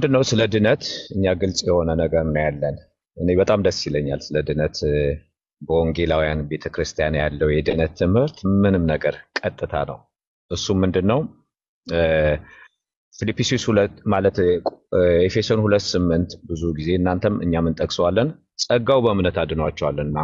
ምንድን ነው ስለ ድነት እኛ ግልጽ የሆነ ነገር ነው ያለን። እኔ በጣም ደስ ይለኛል ስለ ድነት እ፣ በወንጌላውያን ቤተክርስቲያን ያለው የድነት ትምህርት ምንም ነገር ቀጥታ ነው። እሱም ምንድን ነው እ፣ ፊልጵስዩስ ሁለት ማለት እ፣ ኤፌሶን ሁለት ስምንት ብዙ ጊዜ እናንተም እኛም እንጠቅሰዋለን። ጸጋው በእምነት አድኗቸዋልና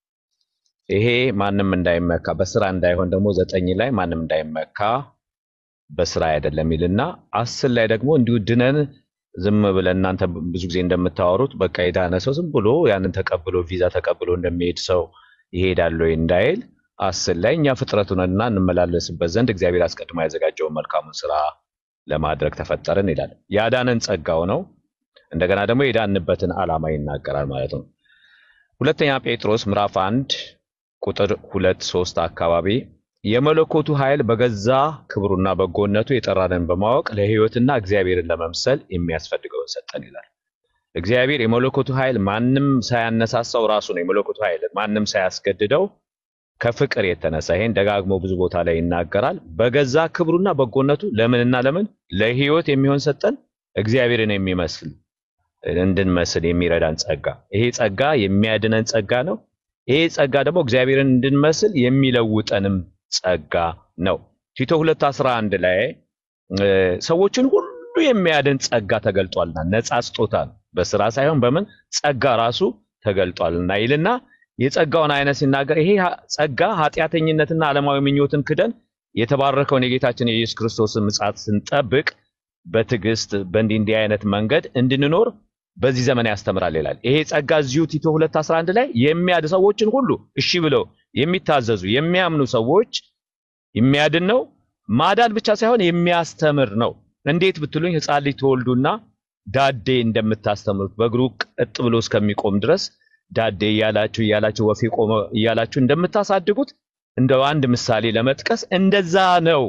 ይሄ ማንም እንዳይመካ በስራ እንዳይሆን ደግሞ ዘጠኝ ላይ ማንም እንዳይመካ በስራ አይደለም ይልና አስር ላይ ደግሞ እንዲሁ ድነን ዝም ብለን እናንተ ብዙ ጊዜ እንደምታወሩት በቃ የዳነ ሰው ዝም ብሎ ያንን ተቀብሎ ቪዛ ተቀብሎ እንደሚሄድ ሰው ይሄዳል ወይ እንዳይል አስር ላይ እኛ ፍጥረቱ ነንና እንመላለስበት ዘንድ እግዚአብሔር አስቀድሞ ያዘጋጀውን መልካሙን ስራ ለማድረግ ተፈጠርን ይላል። ያዳነን ጸጋው ነው። እንደገና ደግሞ የዳንበትን ዓላማ ይናገራል ማለት ነው። ሁለተኛ ጴጥሮስ ምዕራፍ አንድ ቁጥር ሁለት ሶስት አካባቢ የመለኮቱ ኃይል በገዛ ክብሩና በጎነቱ የጠራንን በማወቅ ለሕይወትና እግዚአብሔርን ለመምሰል የሚያስፈልገውን ሰጠን ይላል። እግዚአብሔር የመለኮቱ ኃይል ማንም ሳያነሳሳው ራሱ ነው። የመለኮቱ ኃይል ማንም ሳያስገድደው ከፍቅር የተነሳ ይሄን ደጋግሞ ብዙ ቦታ ላይ ይናገራል። በገዛ ክብሩና በጎነቱ ለምንና ለምን ለሕይወት የሚሆን ሰጠን፣ እግዚአብሔርን የሚመስል እንድንመስል የሚረዳን ጸጋ። ይሄ ጸጋ የሚያድነን ጸጋ ነው። ይሄ ጸጋ ደግሞ እግዚአብሔርን እንድንመስል የሚለውጠንም ጸጋ ነው። ቲቶ 2:11 ላይ እ፣ ሰዎችን ሁሉ የሚያድን ጸጋ ተገልጧልና ነፃ ስጦታ ነው፣ በስራ ሳይሆን በምን ጸጋ ራሱ ተገልጧልና ይልና የጸጋውን አይነት ሲናገር ይሄ ሀ- ጸጋ ኃጢአተኝነትና ዓለማዊ ምኞትን ክደን የተባረከውን የጌታችን የኢየሱስ ክርስቶስን ምጽአት ስንጠብቅ በትዕግስት በእንዲህ እንዲህ አይነት መንገድ እንድንኖር በዚህ ዘመን ያስተምራል ይላል። ይሄ ጸጋ እዚሁ ቲቶ 2:11 ላይ የሚያድ ሰዎችን ሁሉ እሺ ብለው የሚታዘዙ የሚያምኑ ሰዎች የሚያድን ነው። ማዳን ብቻ ሳይሆን የሚያስተምር ነው። እንዴት ብትሉኝ ሕፃን ልጅ ተወልዱና ዳዴ እንደምታስተምሩት በእግሩ ቀጥ ብሎ እስከሚቆም ድረስ ዳዴ እያላችሁ እያላችሁ ወፌ ቆመ እያላችሁ እንደምታሳድጉት እንደው አንድ ምሳሌ ለመጥቀስ እንደዛ ነው።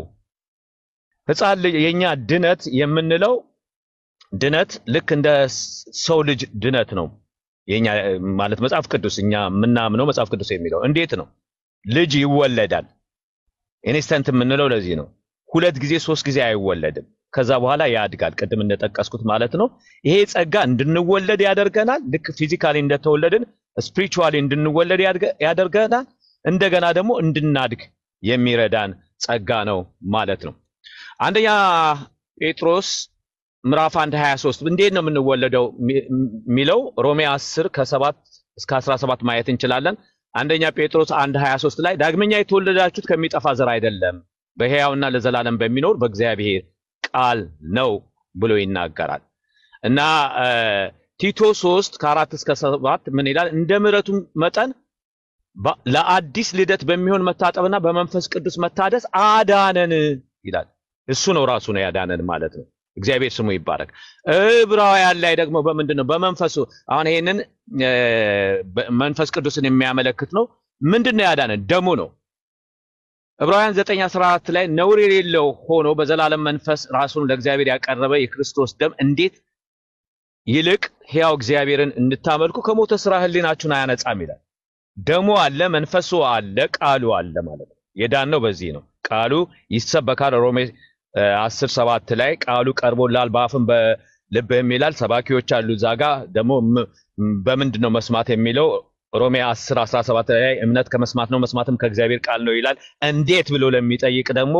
ሕፃን ልጅ የኛ ድነት የምንለው ድነት ልክ እንደ ስ- ሰው ልጅ ድነት ነው። የኛ እ፣ ማለት መጽሐፍ ቅዱስ እኛ የምናምነው መጽሐፍ ቅዱስ የሚለው እንዴት ነው? ልጅ ይወለዳል። ኢንስተንት የምንለው ለዚህ ነው። ሁለት ጊዜ ሶስት ጊዜ አይወለድም። ከዛ በኋላ ያድጋል። ቅድም እንደጠቀስኩት ማለት ነው። ይሄ ጸጋ እንድንወለድ ያደርገናል። ልክ ፊዚካሊ እንደተወለድን ስፒሪቹዋሊ እንድንወለድ ያድገ- ያደርገናል። እንደገና ደግሞ እንድናድግ የሚረዳን ጸጋ ነው ማለት ነው። አንደኛ ጴጥሮስ ምዕራፍ 1 23 እንዴት ነው የምንወለደው የሚ- የሚለው ሮሜ 10 ከ7 እስከ 17 ማየት እንችላለን። አንደኛ ጴጥሮስ 1 23 ላይ ዳግመኛ የተወለዳችሁት ከሚጠፋ ዘር አይደለም በሕያውና ለዘላለም በሚኖር በእግዚአብሔር ቃል ነው ብሎ ይናገራል። እና እ፣ ቲቶ 3 ከ4 እስከ 7 ምን ይላል? እንደ ምሕረቱ መጠን በ- ለአዲስ ልደት በሚሆን መታጠብና በመንፈስ ቅዱስ መታደስ አዳነን ይላል። እሱ ነው ራሱ ነው ያዳነን ማለት ነው። እግዚአብሔር ስሙ ይባረክ። ዕብራውያን ላይ ደግሞ በምንድን ነው? በመንፈሱ አሁን ይሄንን እ፣ በ- መንፈስ ቅዱስን የሚያመለክት ነው። ምንድን ነው ያዳነን? ደሙ ነው። ዕብራውያን 9:14 ላይ ነውር የሌለው ሆኖ በዘላለም መንፈስ ራሱን ለእግዚአብሔር ያቀረበ የክርስቶስ ደም እንዴት ይልቅ ሕያው እግዚአብሔርን እንድታመልኩ ከሞተ ስራ ሕሊናችሁን አያነጻም ይላል። ደሙ አለ፣ መንፈሱ አለ፣ ቃሉ አለ ማለት ነው። የዳነው በዚህ ነው። ቃሉ ይሰበካል። ሮሜ እ፣ 10 7 ላይ ቃሉ ቀርቦላል በአፍም በልብህም ይላል። ሰባኪዎች አሉ። እዛ ጋ ደግሞ ም- ም- በምንድን ነው መስማት የሚለው ሮሜ 10 17 ላይ እምነት ከመስማት ነው መስማትም ከእግዚአብሔር ቃል ነው ይላል። እንዴት ብሎ ለሚጠይቅ ደግሞ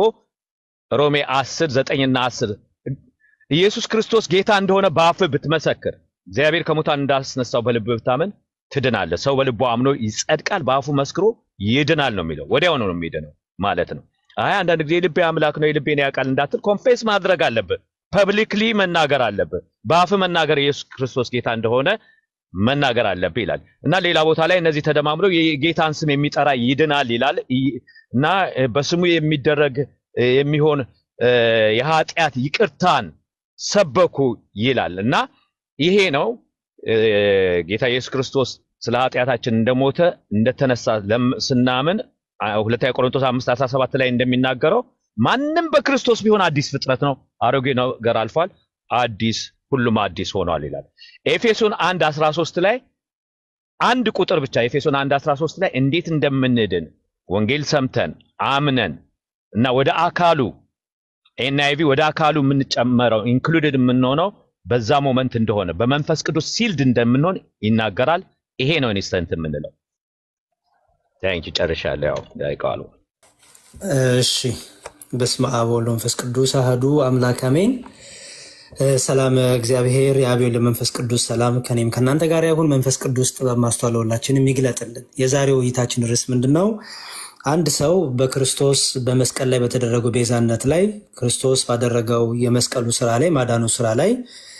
ሮሜ 10 9 እና 10 ኢየሱስ ክርስቶስ ጌታ እንደሆነ በአፍህ ብትመሰክር እግዚአብሔር ከሙታን እንዳስነሳው በልብህ ብታምን ትድናለህ። ሰው በልቡ አምኖ ይጸድቃል፣ በአፉ መስክሮ ይድናል ነው የሚለው። ወዲያው ነው የሚድነው ማለት ነው። አይ አንዳንድ ጊዜ የልቤ አምላክ ነው የልቤን ያውቃል እንዳትል ኮንፌስ ማድረግ አለብህ። ፐብሊክሊ መናገር አለብህ። በአፍ መናገር ኢየሱስ ክርስቶስ ጌታ እንደሆነ መናገር አለብህ ይላል እና ሌላ ቦታ ላይ እነዚህ ተደማምረው የጌታን ስም የሚጠራ ይድናል ይላል ይ- እና እ፣ በስሙ የሚደረግ እ፣ የሚሆን እ፣ የኃጢአት ይቅርታን ሰበኩ ይላል እና ይሄ ነው እ፣ ጌታ ኢየሱስ ክርስቶስ ስለ ኃጢአታችን እንደሞተ እንደተነሳ ለም- ስናምን አ- ሁለተኛ ቆሮንቶስ 5 17 ላይ እንደሚናገረው ማንም በክርስቶስ ቢሆን አዲስ ፍጥረት ነው፣ አሮጌ ነገር አልፏል፣ አዲስ ሁሉም አዲስ ሆኗል ይላል። ኤፌሶን 1 13 ላይ አንድ ቁጥር ብቻ ኤፌሶን 1 13 ላይ እንዴት እንደምንድን ወንጌል ሰምተን አምነን እና ወደ አካሉ ኤንአይቪ ወደ አካሉ የምንጨመረው ኢንክሉድድ የምንሆነው በዛ ሞመንት እንደሆነ በመንፈስ ቅዱስ ሲልድ እንደምንሆን ይናገራል። ይሄ ነው ኢንስተንት የምንለው። ታንኪ ጨርሻለሁ። ያው ያይቀዋሉ እሺ በስመ አብ ወወልድ ወመንፈስ ቅዱስ አህዱ አምላክ አሜን። ሰላም እግዚአብሔር የአብ ወልድ መንፈስ ቅዱስ ሰላም ከኔም ከእናንተ ጋር ይሁን። መንፈስ ቅዱስ ጥበብ ማስተዋል ለሁላችንም ይግለጥልን። የዛሬው ውይይታችን ርዕስ ምንድን ነው? አንድ ሰው በክርስቶስ በመስቀል ላይ በተደረገው ቤዛነት ላይ ክርስቶስ ባደረገው የመስቀሉ ስራ ላይ ማዳኑ ስራ ላይ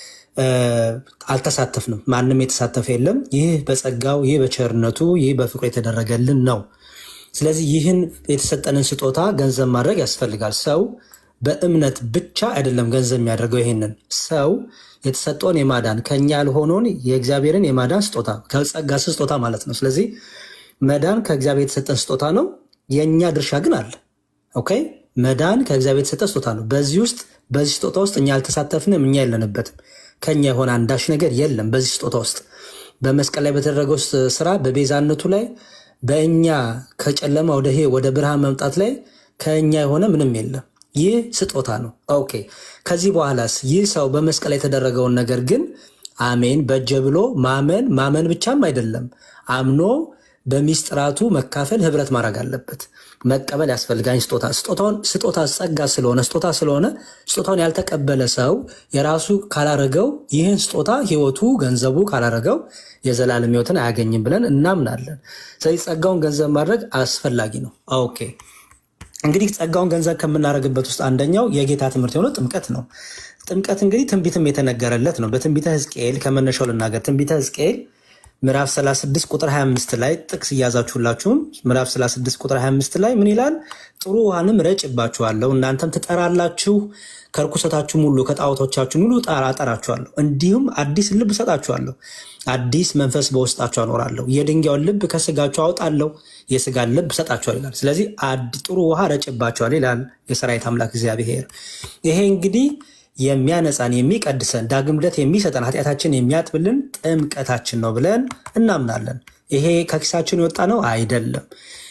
አልተሳተፍንም። ማንም የተሳተፈ የለም። ይህ በጸጋው ይህ በቸርነቱ ይህ በፍቅሩ የተደረገልን ነው። ስለዚህ ይህን የተሰጠንን ስጦታ ገንዘብ ማድረግ ያስፈልጋል። ሰው በእምነት ብቻ አይደለም ገንዘብ የሚያደርገው። ይሄንን ሰው የተሰጠውን የማዳን ከኛ ያልሆነውን የእግዚአብሔርን የማዳን ስጦታ ከጸጋ ስጦታ ማለት ነው። ስለዚህ መዳን ከእግዚአብሔር የተሰጠን ስጦታ ነው። የእኛ ድርሻ ግን አለ። ኦኬ መዳን ከእግዚአብሔር የተሰጠ ስጦታ ነው። በዚህ ውስጥ በዚህ ስጦታ ውስጥ እኛ አልተሳተፍንም፣ እኛ የለንበትም። ከኛ የሆነ አንዳች ነገር የለም በዚህ ስጦታ ውስጥ በመስቀል ላይ በተደረገው ስራ በቤዛነቱ ላይ በእኛ ከጨለማ ወደ ይሄ ወደ ብርሃን መምጣት ላይ ከእኛ የሆነ ምንም የለም። ይህ ስጦታ ነው። ኦኬ ከዚህ በኋላስ ይህ ሰው በመስቀል ላይ የተደረገውን ነገር ግን አሜን በጀ ብሎ ማመን ማመን ብቻም አይደለም አምኖ በሚስጥራቱ መካፈል ህብረት ማድረግ አለበት። መቀበል ያስፈልጋኝ ስጦታ ስጦታውን ስጦታ ጸጋ ስለሆነ ስጦታ ስለሆነ ስጦታውን ያልተቀበለ ሰው የራሱ ካላረገው ይህን ስጦታ ህይወቱ ገንዘቡ ካላረገው የዘላለም ህይወትን አያገኝም ብለን እናምናለን። ስለዚህ ጸጋውን ገንዘብ ማድረግ አስፈላጊ ነው። ኦኬ እንግዲህ ጸጋውን ገንዘብ ከምናደርግበት ውስጥ አንደኛው የጌታ ትምህርት የሆነው ጥምቀት ነው። ጥምቀት እንግዲህ ትንቢትም የተነገረለት ነው። በትንቢተ ሕዝቅኤል ከመነሻው ልናገር። ትንቢተ ሕዝቅኤል ምዕራፍ 36 ቁጥር 25 ላይ ጥቅስ እያዛችሁላችሁም ምዕራፍ 36 ቁጥር 25 ላይ ምን ይላል? ጥሩ ውሃንም ረጭባችኋለሁ፣ እናንተም ትጠራላችሁ፣ ከርኩሰታችሁም ሁሉ ከጣዖቶቻችሁም ሁሉ አጠራችኋለሁ፣ እንዲሁም አዲስ ልብ እሰጣችኋለሁ፣ አዲስ መንፈስ በውስጣችሁ አኖራለሁ፣ የድንጋዩን ልብ ከስጋችሁ አውጣለሁ፣ የስጋን ልብ እሰጣችኋል ይላል። ስለዚህ ጥሩ ውሃ ረጭባችኋል ይላል የሰራዊት አምላክ እግዚአብሔር። ይሄ እንግዲህ የሚያነጻን የሚቀድሰን ዳግም ልደት የሚሰጠን ኃጢአታችን የሚያጥብልን ጥምቀታችን ነው ብለን እናምናለን። ይሄ ከኪሳችን የወጣ ነው አይደለም።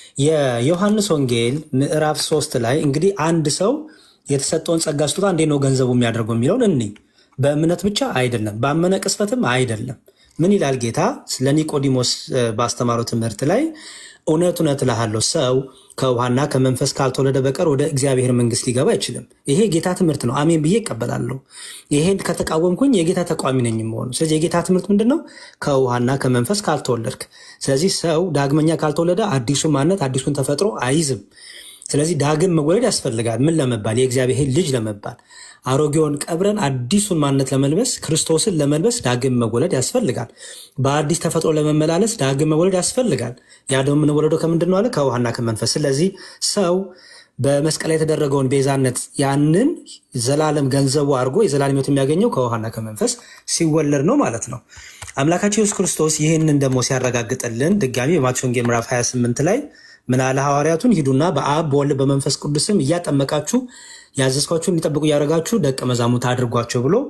የዮሐንስ ወንጌል ምዕራፍ ሶስት ላይ እንግዲህ አንድ ሰው የተሰጠውን ጸጋ ስጦታ እንዴት ነው ገንዘቡ የሚያደርገው የሚለውን እኒ በእምነት ብቻ አይደለም፣ ባመነ ቅስፈትም አይደለም። ምን ይላል ጌታ ስለ ኒቆዲሞስ ባስተማረው ትምህርት ላይ እውነት እውነት እልሃለሁ ሰው ከውሃና ከመንፈስ ካልተወለደ በቀር ወደ እግዚአብሔር መንግሥት ሊገባ አይችልም። ይሄ ጌታ ትምህርት ነው። አሜን ብዬ እቀበላለሁ። ይሄን ከተቃወምኩኝ የጌታ ተቃዋሚ ነኝ የምሆኑ። ስለዚህ የጌታ ትምህርት ምንድን ነው? ከውሃና ከመንፈስ ካልተወለድክ። ስለዚህ ሰው ዳግመኛ ካልተወለደ አዲሱን ማንነት አዲሱን ተፈጥሮ አይዝም። ስለዚህ ዳግም መወለድ ያስፈልጋል። ምን ለመባል? የእግዚአብሔር ልጅ ለመባል አሮጌውን ቀብረን አዲሱን ማንነት ለመልበስ ክርስቶስን ለመልበስ ዳግም መወለድ ያስፈልጋል። በአዲስ ተፈጥሮ ለመመላለስ ዳግም መወለድ ያስፈልጋል። ያ ደግሞ የምንወለደው ከምንድን ነው አለ? ከውሃና ከመንፈስ። ስለዚህ ሰው በመስቀል ላይ የተደረገውን ቤዛነት ያንን ዘላለም ገንዘቡ አድርጎ የዘላለም ሕይወት የሚያገኘው ከውሃና ከመንፈስ ሲወለድ ነው ማለት ነው። አምላካችን ኢየሱስ ክርስቶስ ይህንን ደግሞ ሲያረጋግጥልን ድጋሚ በማቴዎስ ወንጌል ምዕራፍ 28 ላይ ምን አለ? ሐዋርያቱን ሂዱና በአብ በወልድ በመንፈስ ቅዱስም እያጠመቃችሁ ያዘዝኳችሁን እንዲጠብቁ እያደረጋችሁ ደቀ መዛሙርት አድርጓቸው ብሎ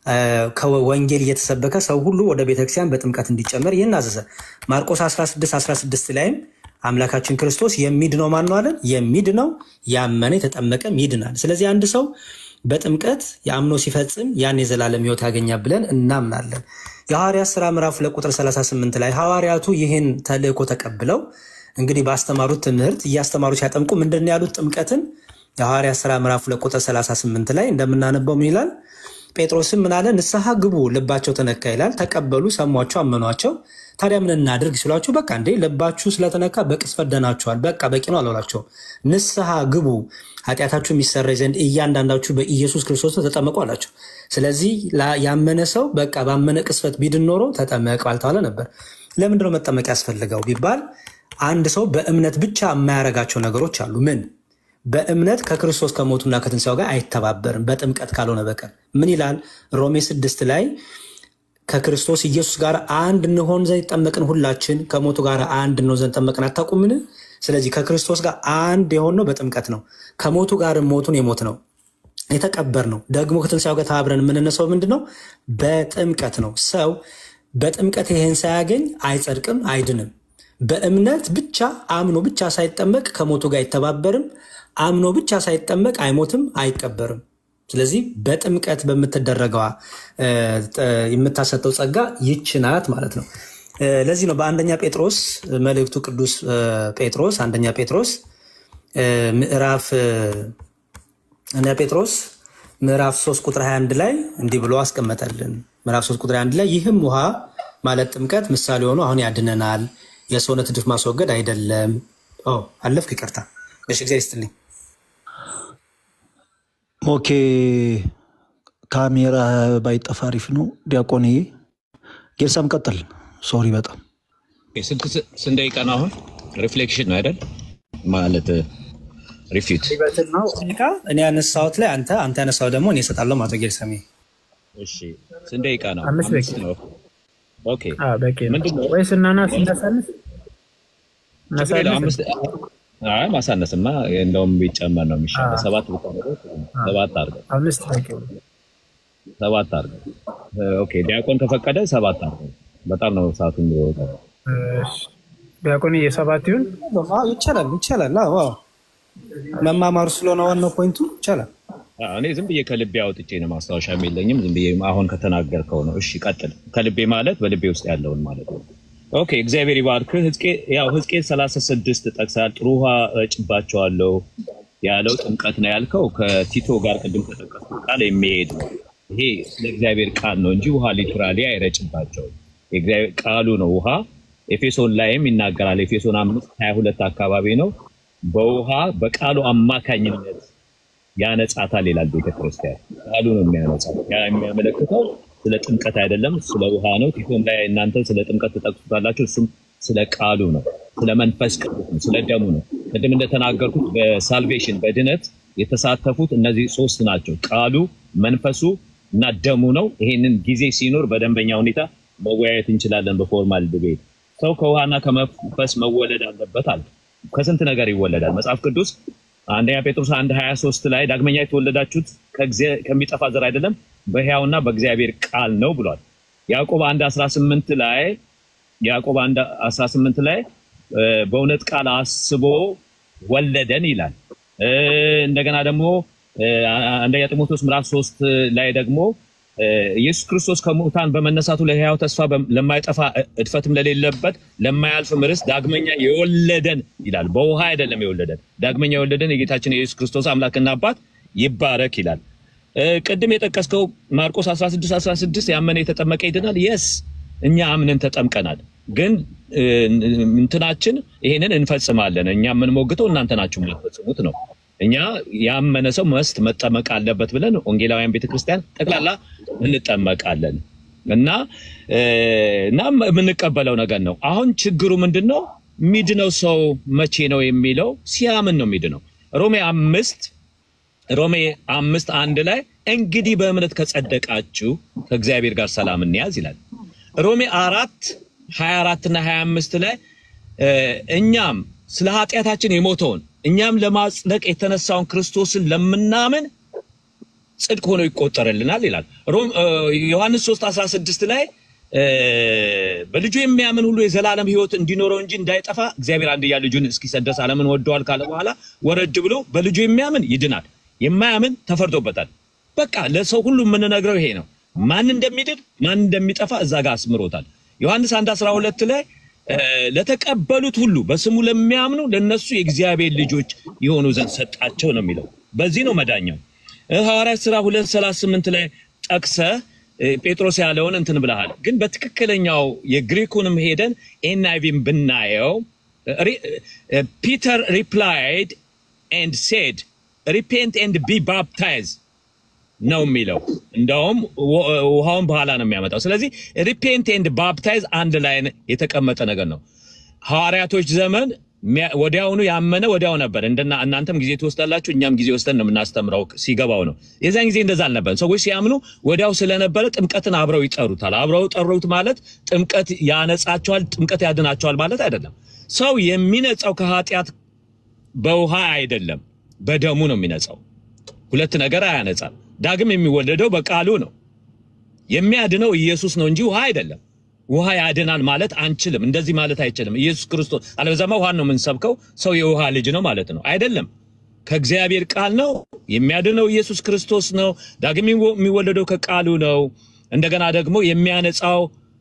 ከወንጌል እየተሰበከ ሰው ሁሉ ወደ ቤተክርስቲያን በጥምቀት እንዲጨመር ይህን አዘዘ። ማርቆስ 16 16 ላይም አምላካችን ክርስቶስ የሚድነው ማን ነው አለን? የሚድነው ያመነ የተጠመቀም ይድናል። ስለዚህ አንድ ሰው በጥምቀት የአምኖ ሲፈጽም ያን የዘላለም ሕይወት ያገኛል ብለን እናምናለን። የሐዋርያት ሥራ ምዕራፍ ሁለት ቁጥር 38 ላይ ሐዋርያቱ ይህን ተልእኮ ተቀብለው እንግዲህ ባስተማሩት ትምህርት እያስተማሩ ሲያጠምቁ ምንድን ነው ያሉት? ጥምቀትን የሐዋርያት ሥራ ምዕራፍ ሁለት ቁጥር 38 ላይ እንደምናነበው ምን ይላል? ጴጥሮስም ምን አለ? ንስሐ ግቡ፣ ልባቸው ተነካ ይላል። ተቀበሉ፣ ሰሟቸው፣ አመኗቸው። ታዲያ ምን እናድርግ ሲሏቸው፣ በቃ እንዴ ልባችሁ ስለተነካ በቅጽበት ደናችኋል፣ በቃ በቂ ነው አላላቸው። ንስሐ ግቡ፣ ኃጢአታችሁ የሚሰረይ ዘንድ እያንዳንዳችሁ በኢየሱስ ክርስቶስ ተጠመቁ አላቸው። ስለዚህ ያመነ ሰው በቃ ባመነ ቅጽበት ቢድን ኖሮ ተጠመቅ ባልተባለ ነበር። ለምንድነው መጠመቅ ያስፈልገው ቢባል አንድ ሰው በእምነት ብቻ የማያረጋቸው ነገሮች አሉ። ምን በእምነት ከክርስቶስ ከሞቱና ከትንሣኤው ጋር አይተባበርም በጥምቀት ካልሆነ በቀር። ምን ይላል ሮሜ ስድስት ላይ ከክርስቶስ ኢየሱስ ጋር አንድ እንሆን ዘንድ ጠመቅን፣ ሁላችን ከሞቱ ጋር አንድ እንሆን ዘንድ ጠመቅን። አታውቁምን? ስለዚህ ከክርስቶስ ጋር አንድ የሆነው በጥምቀት ነው። ከሞቱ ጋር ሞቱን የሞት ነው የተቀበር ነው። ደግሞ ከትንሣኤው ጋር ተባብረን የምንነሳው ምንድን ነው? በጥምቀት ነው። ሰው በጥምቀት ይሄን ሳያገኝ አይጸድቅም፣ አይድንም። በእምነት ብቻ አምኖ ብቻ ሳይጠመቅ ከሞቱ ጋር አይተባበርም። አምኖ ብቻ ሳይጠመቅ አይሞትም፣ አይቀበርም። ስለዚህ በጥምቀት በምትደረገዋ እ፣ ጥ- የምታሰጠው ጸጋ ይች ናት ማለት ነው። እ፣ ለዚህ ነው በአንደኛ ጴጥሮስ መልእክቱ ቅዱስ እ፣ ጴጥሮስ አንደኛ ጴጥሮስ እ፣ ምዕራፍ እ፣ አንደኛ ጴጥሮስ ምዕራፍ 3 ቁጥር 21 ላይ እንዲህ ብሎ አስቀመጠልን። ምዕራፍ 3 ቁጥር 21 ላይ ይህም ውሃ ማለት ጥምቀት ምሳሌ ሆኖ አሁን ያድነናል፣ የሰውነት እድፍ ማስወገድ አይደለም። ኦ አለፍክ፣ ይቅርታ። እሺ፣ እግዚአብሔር ይስጥልኝ። ኦኬ ካሜራ ባይጠፋ አሪፍ ነው። ዲያቆንዬ ጌርሳም ቀጥል። ሶሪ በጣም ስንት ስንት ደቂቃ ነው አሁን? ሪፍሌክሽን ነው አይደል? ማለት ሪፊት ሊበትን ነው ደቂቃ እኔ ያነሳሁት ላይ አንተ አንተ ያነሳው ደግሞ እኔ እሰጣለሁ ማለት ነው። ጌርሰሜ እሺ፣ ስንት ደቂቃ ነው? አምስት አምስት ደቂቃ። ነው። ኦኬ አዎ፣ በቂ ነው። ምንድን ነው? ወይስ እናናስ እናሳንስ ችግር የለውም። እናሳንስ? አምስት አይ ማሳነስማ እንደውም ቢጨመር ነው የሚሻለው። አዎ። ሰባት ብታደርገው ጥሩ ነው። ሰባት አድርገው አምስት በቂ ነው። ሰባት አድርገው። ኦኬ ዲያቆን ከፈቀደ ሰባት አድርገው። በጣም ነው ሰዓቱ የሚወጣው። እሺ፣ ዲያቆን የሰባት ይሁን። አዎ፣ ይቻላል ይቻላል። አዎ አዎ። መማማሩ ስለሆነ ዋናው ፖይንቱ ይቻላል። አዎ፣ እኔ ዝም ብዬ ከልቤ አውጥቼ ነው ማስታወሻም የለኝም። ዝም ብዬ አሁን ከተናገርከው ነው። እሺ ቀጥል። ከልቤ ማለት በልቤ ውስጥ ያለውን ማለት ነው። ኦኬ እግዚአብሔር ይባርክ። ሕዝቅኤል ያው ሕዝቅኤል 36 ጠቅሳል። ጥሩ ውሃ እጭባቸዋለሁ ያለው ጥምቀት ነው ያልከው ከቲቶ ጋር ቅድም ከጠቀስኩት ቃል የሚሄድ ነው። ይሄ ስለ እግዚአብሔር ቃል ነው እንጂ ውሃ ሊቱራሊ አይረጭባቸውም። የእግዚአብሔር ቃሉ ነው ውሃ። ኤፌሶን ላይም ይናገራል። ኤፌሶን አምስት ሀያ ሁለት አካባቢ ነው በውሃ በቃሉ አማካኝነት ያነጻታል ይላል ቤተክርስቲያን። ቃሉ ነው የሚያነጻው። ያ የሚያመለክተው ስለ ጥምቀት አይደለም፣ ስለ ውሃ ነው። ቲቶም ላይ እናንተ ስለ ጥምቀት ትጠቅሱታላችሁ። እሱም ስለ ቃሉ ነው፣ ስለ መንፈስ ቅዱስ ነው፣ ስለ ደሙ ነው። ቅድም እንደተናገርኩት በሳልቬሽን በድነት የተሳተፉት እነዚህ ሶስት ናቸው፣ ቃሉ፣ መንፈሱ እና ደሙ ነው። ይሄንን ጊዜ ሲኖር በደንበኛ ሁኔታ መወያየት እንችላለን በፎርማል ዲቤት። ሰው ከውሃና ከመንፈስ መወለድ አለበት አለ። ከስንት ነገር ይወለዳል መጽሐፍ ቅዱስ አንደኛ ጴጥሮስ አንድ ሀያ ሶስት ላይ ዳግመኛ የተወለዳችሁት ከእግዚአ- ከሚጠፋ ዘር አይደለም በሕያውና በእግዚአብሔር ቃል ነው ብሏል። ያዕቆብ አንድ አስራ ስምንት ላይ ያዕቆብ አንድ አስራ ስምንት ላይ እ፣ በእውነት ቃል አስቦ ወለደን ይላል። እ፣ እንደገና ደግሞ እ፣ አንደኛ ጢሞቴዎስ ምዕራፍ ሶስት ላይ ደግሞ እ፣ ኢየሱስ ክርስቶስ ከሙታን በመነሳቱ ለሕያው ተስፋ በ- ለማይጠፋ እድፈትም ለሌለበት ለማያልፍም ርስት ዳግመኛ የወለደን ይላል። በውሃ አይደለም የወለደን፣ ዳግመኛ የወለደን የጌታችን የኢየሱስ ክርስቶስ አምላክና አባት ይባረክ ይላል። እ፣ ቅድም የጠቀስከው ማርቆስ 16 16 ያመነ የተጠመቀ ይድናል። የስ እኛ አምነን ተጠምቀናል። ግን እ፣ እንትናችን ይሄንን እንፈጽማለን። እኛ የምንሞግተው እናንተ ናችሁ የምትፈጽሙት ነው። እኛ ያመነ ሰው መስት መጠመቅ አለበት ብለን ወንጌላውያን ቤተክርስቲያን ጠቅላላ እንጠመቃለን እና እ፣ እና የምንቀበለው ነገር ነው። አሁን ችግሩ ምንድን ነው? ሚድነው ሰው መቼ ነው የሚለው ሲያምን ነው ሚድነው። ሮሜ አምስት ሮሜ አምስት አንድ ላይ እንግዲህ በእምነት ከጸደቃችሁ ከእግዚአብሔር ጋር ሰላም እንያዝ ይላል። ሮሜ አራት ሀያ አራት እና ሀያ አምስት ላይ እ፣ እኛም ስለ ኃጢአታችን የሞተውን እኛም ለማጽደቅ የተነሳውን ክርስቶስን ለምናምን ጽድቅ ሆኖ ይቆጠርልናል ይላል። ሮም- እ፣ ዮሐንስ 3 16 ላይ እ፣ በልጁ የሚያምን ሁሉ የዘላለም ሕይወት እንዲኖረው እንጂ እንዳይጠፋ እግዚአብሔር አንድያ ልጁን እስኪሰጥ ድረስ ዓለምን ወደዋል ካለ በኋላ ወረድ ብሎ በልጁ የሚያምን ይድናል፣ የማያምን ተፈርዶበታል። በቃ ለሰው ሁሉ የምንነግረው ይሄ ነው። ማን እንደሚድን ማን እንደሚጠፋ እዛ ጋር አስምሮታል። ዮሐንስ 1 12 ላይ እ፣ ለተቀበሉት ሁሉ በስሙ ለሚያምኑ ለነሱ የእግዚአብሔር ልጆች የሆኑ ዘንድ ሰጣቸው ነው የሚለው። በዚህ ነው መዳኛው። እ፣ ሐዋርያት ሥራ 238 ላይ ጠቅሰ እ፣ ጴጥሮስ ያለውን እንትን ብለሃል። ግን በትክክለኛው የግሪኩንም ሄደን ኤንአይቪን ብናየው ፒተር ሪፕላይድ ኤንድ ሴድ ሪፔንት ኤንድ ቢ ባፕታይዝ ነው የሚለው። እንደውም ው- ውሃውን በኋላ ነው የሚያመጣው። ስለዚህ ሪፔንት ኤንድ ባፕታይዝ አንድ ላይ የተቀመጠ ነገር ነው። ሐዋርያቶች ዘመን ሚያ- ወዲያውኑ ያመነ ወዲያው ነበር። እንደና እናንተም ጊዜ ትወስዳላችሁ፣ እኛም ጊዜ ወስደን ነው የምናስተምረው ሲገባው ነው። የዛን ጊዜ እንደዛ አልነበረም። ሰዎች ሲያምኑ ወዲያው ስለነበረ ጥምቀትን አብረው ይጠሩታል። አብረው ጠሩት ማለት ጥምቀት ያነጻቸዋል፣ ጥምቀት ያድናቸዋል ማለት አይደለም። ሰው የሚነጻው ከኃጢአት በውሃ አይደለም፣ በደሙ ነው የሚነጻው። ሁለት ነገር አያነጻም። ዳግም የሚወለደው በቃሉ ነው። የሚያድነው ኢየሱስ ነው እንጂ ውሃ አይደለም። ውሃ ያድናል ማለት አንችልም። እንደዚህ ማለት አይችልም። ኢየሱስ ክርስቶስ አለበዛማ ውሃን ነው የምንሰብከው። ሰው የውሃ ልጅ ነው ማለት ነው አይደለም። ከእግዚአብሔር ቃል ነው። የሚያድነው ኢየሱስ ክርስቶስ ነው። ዳግም የሚወለደው ከቃሉ ነው። እንደገና ደግሞ የሚያነጻው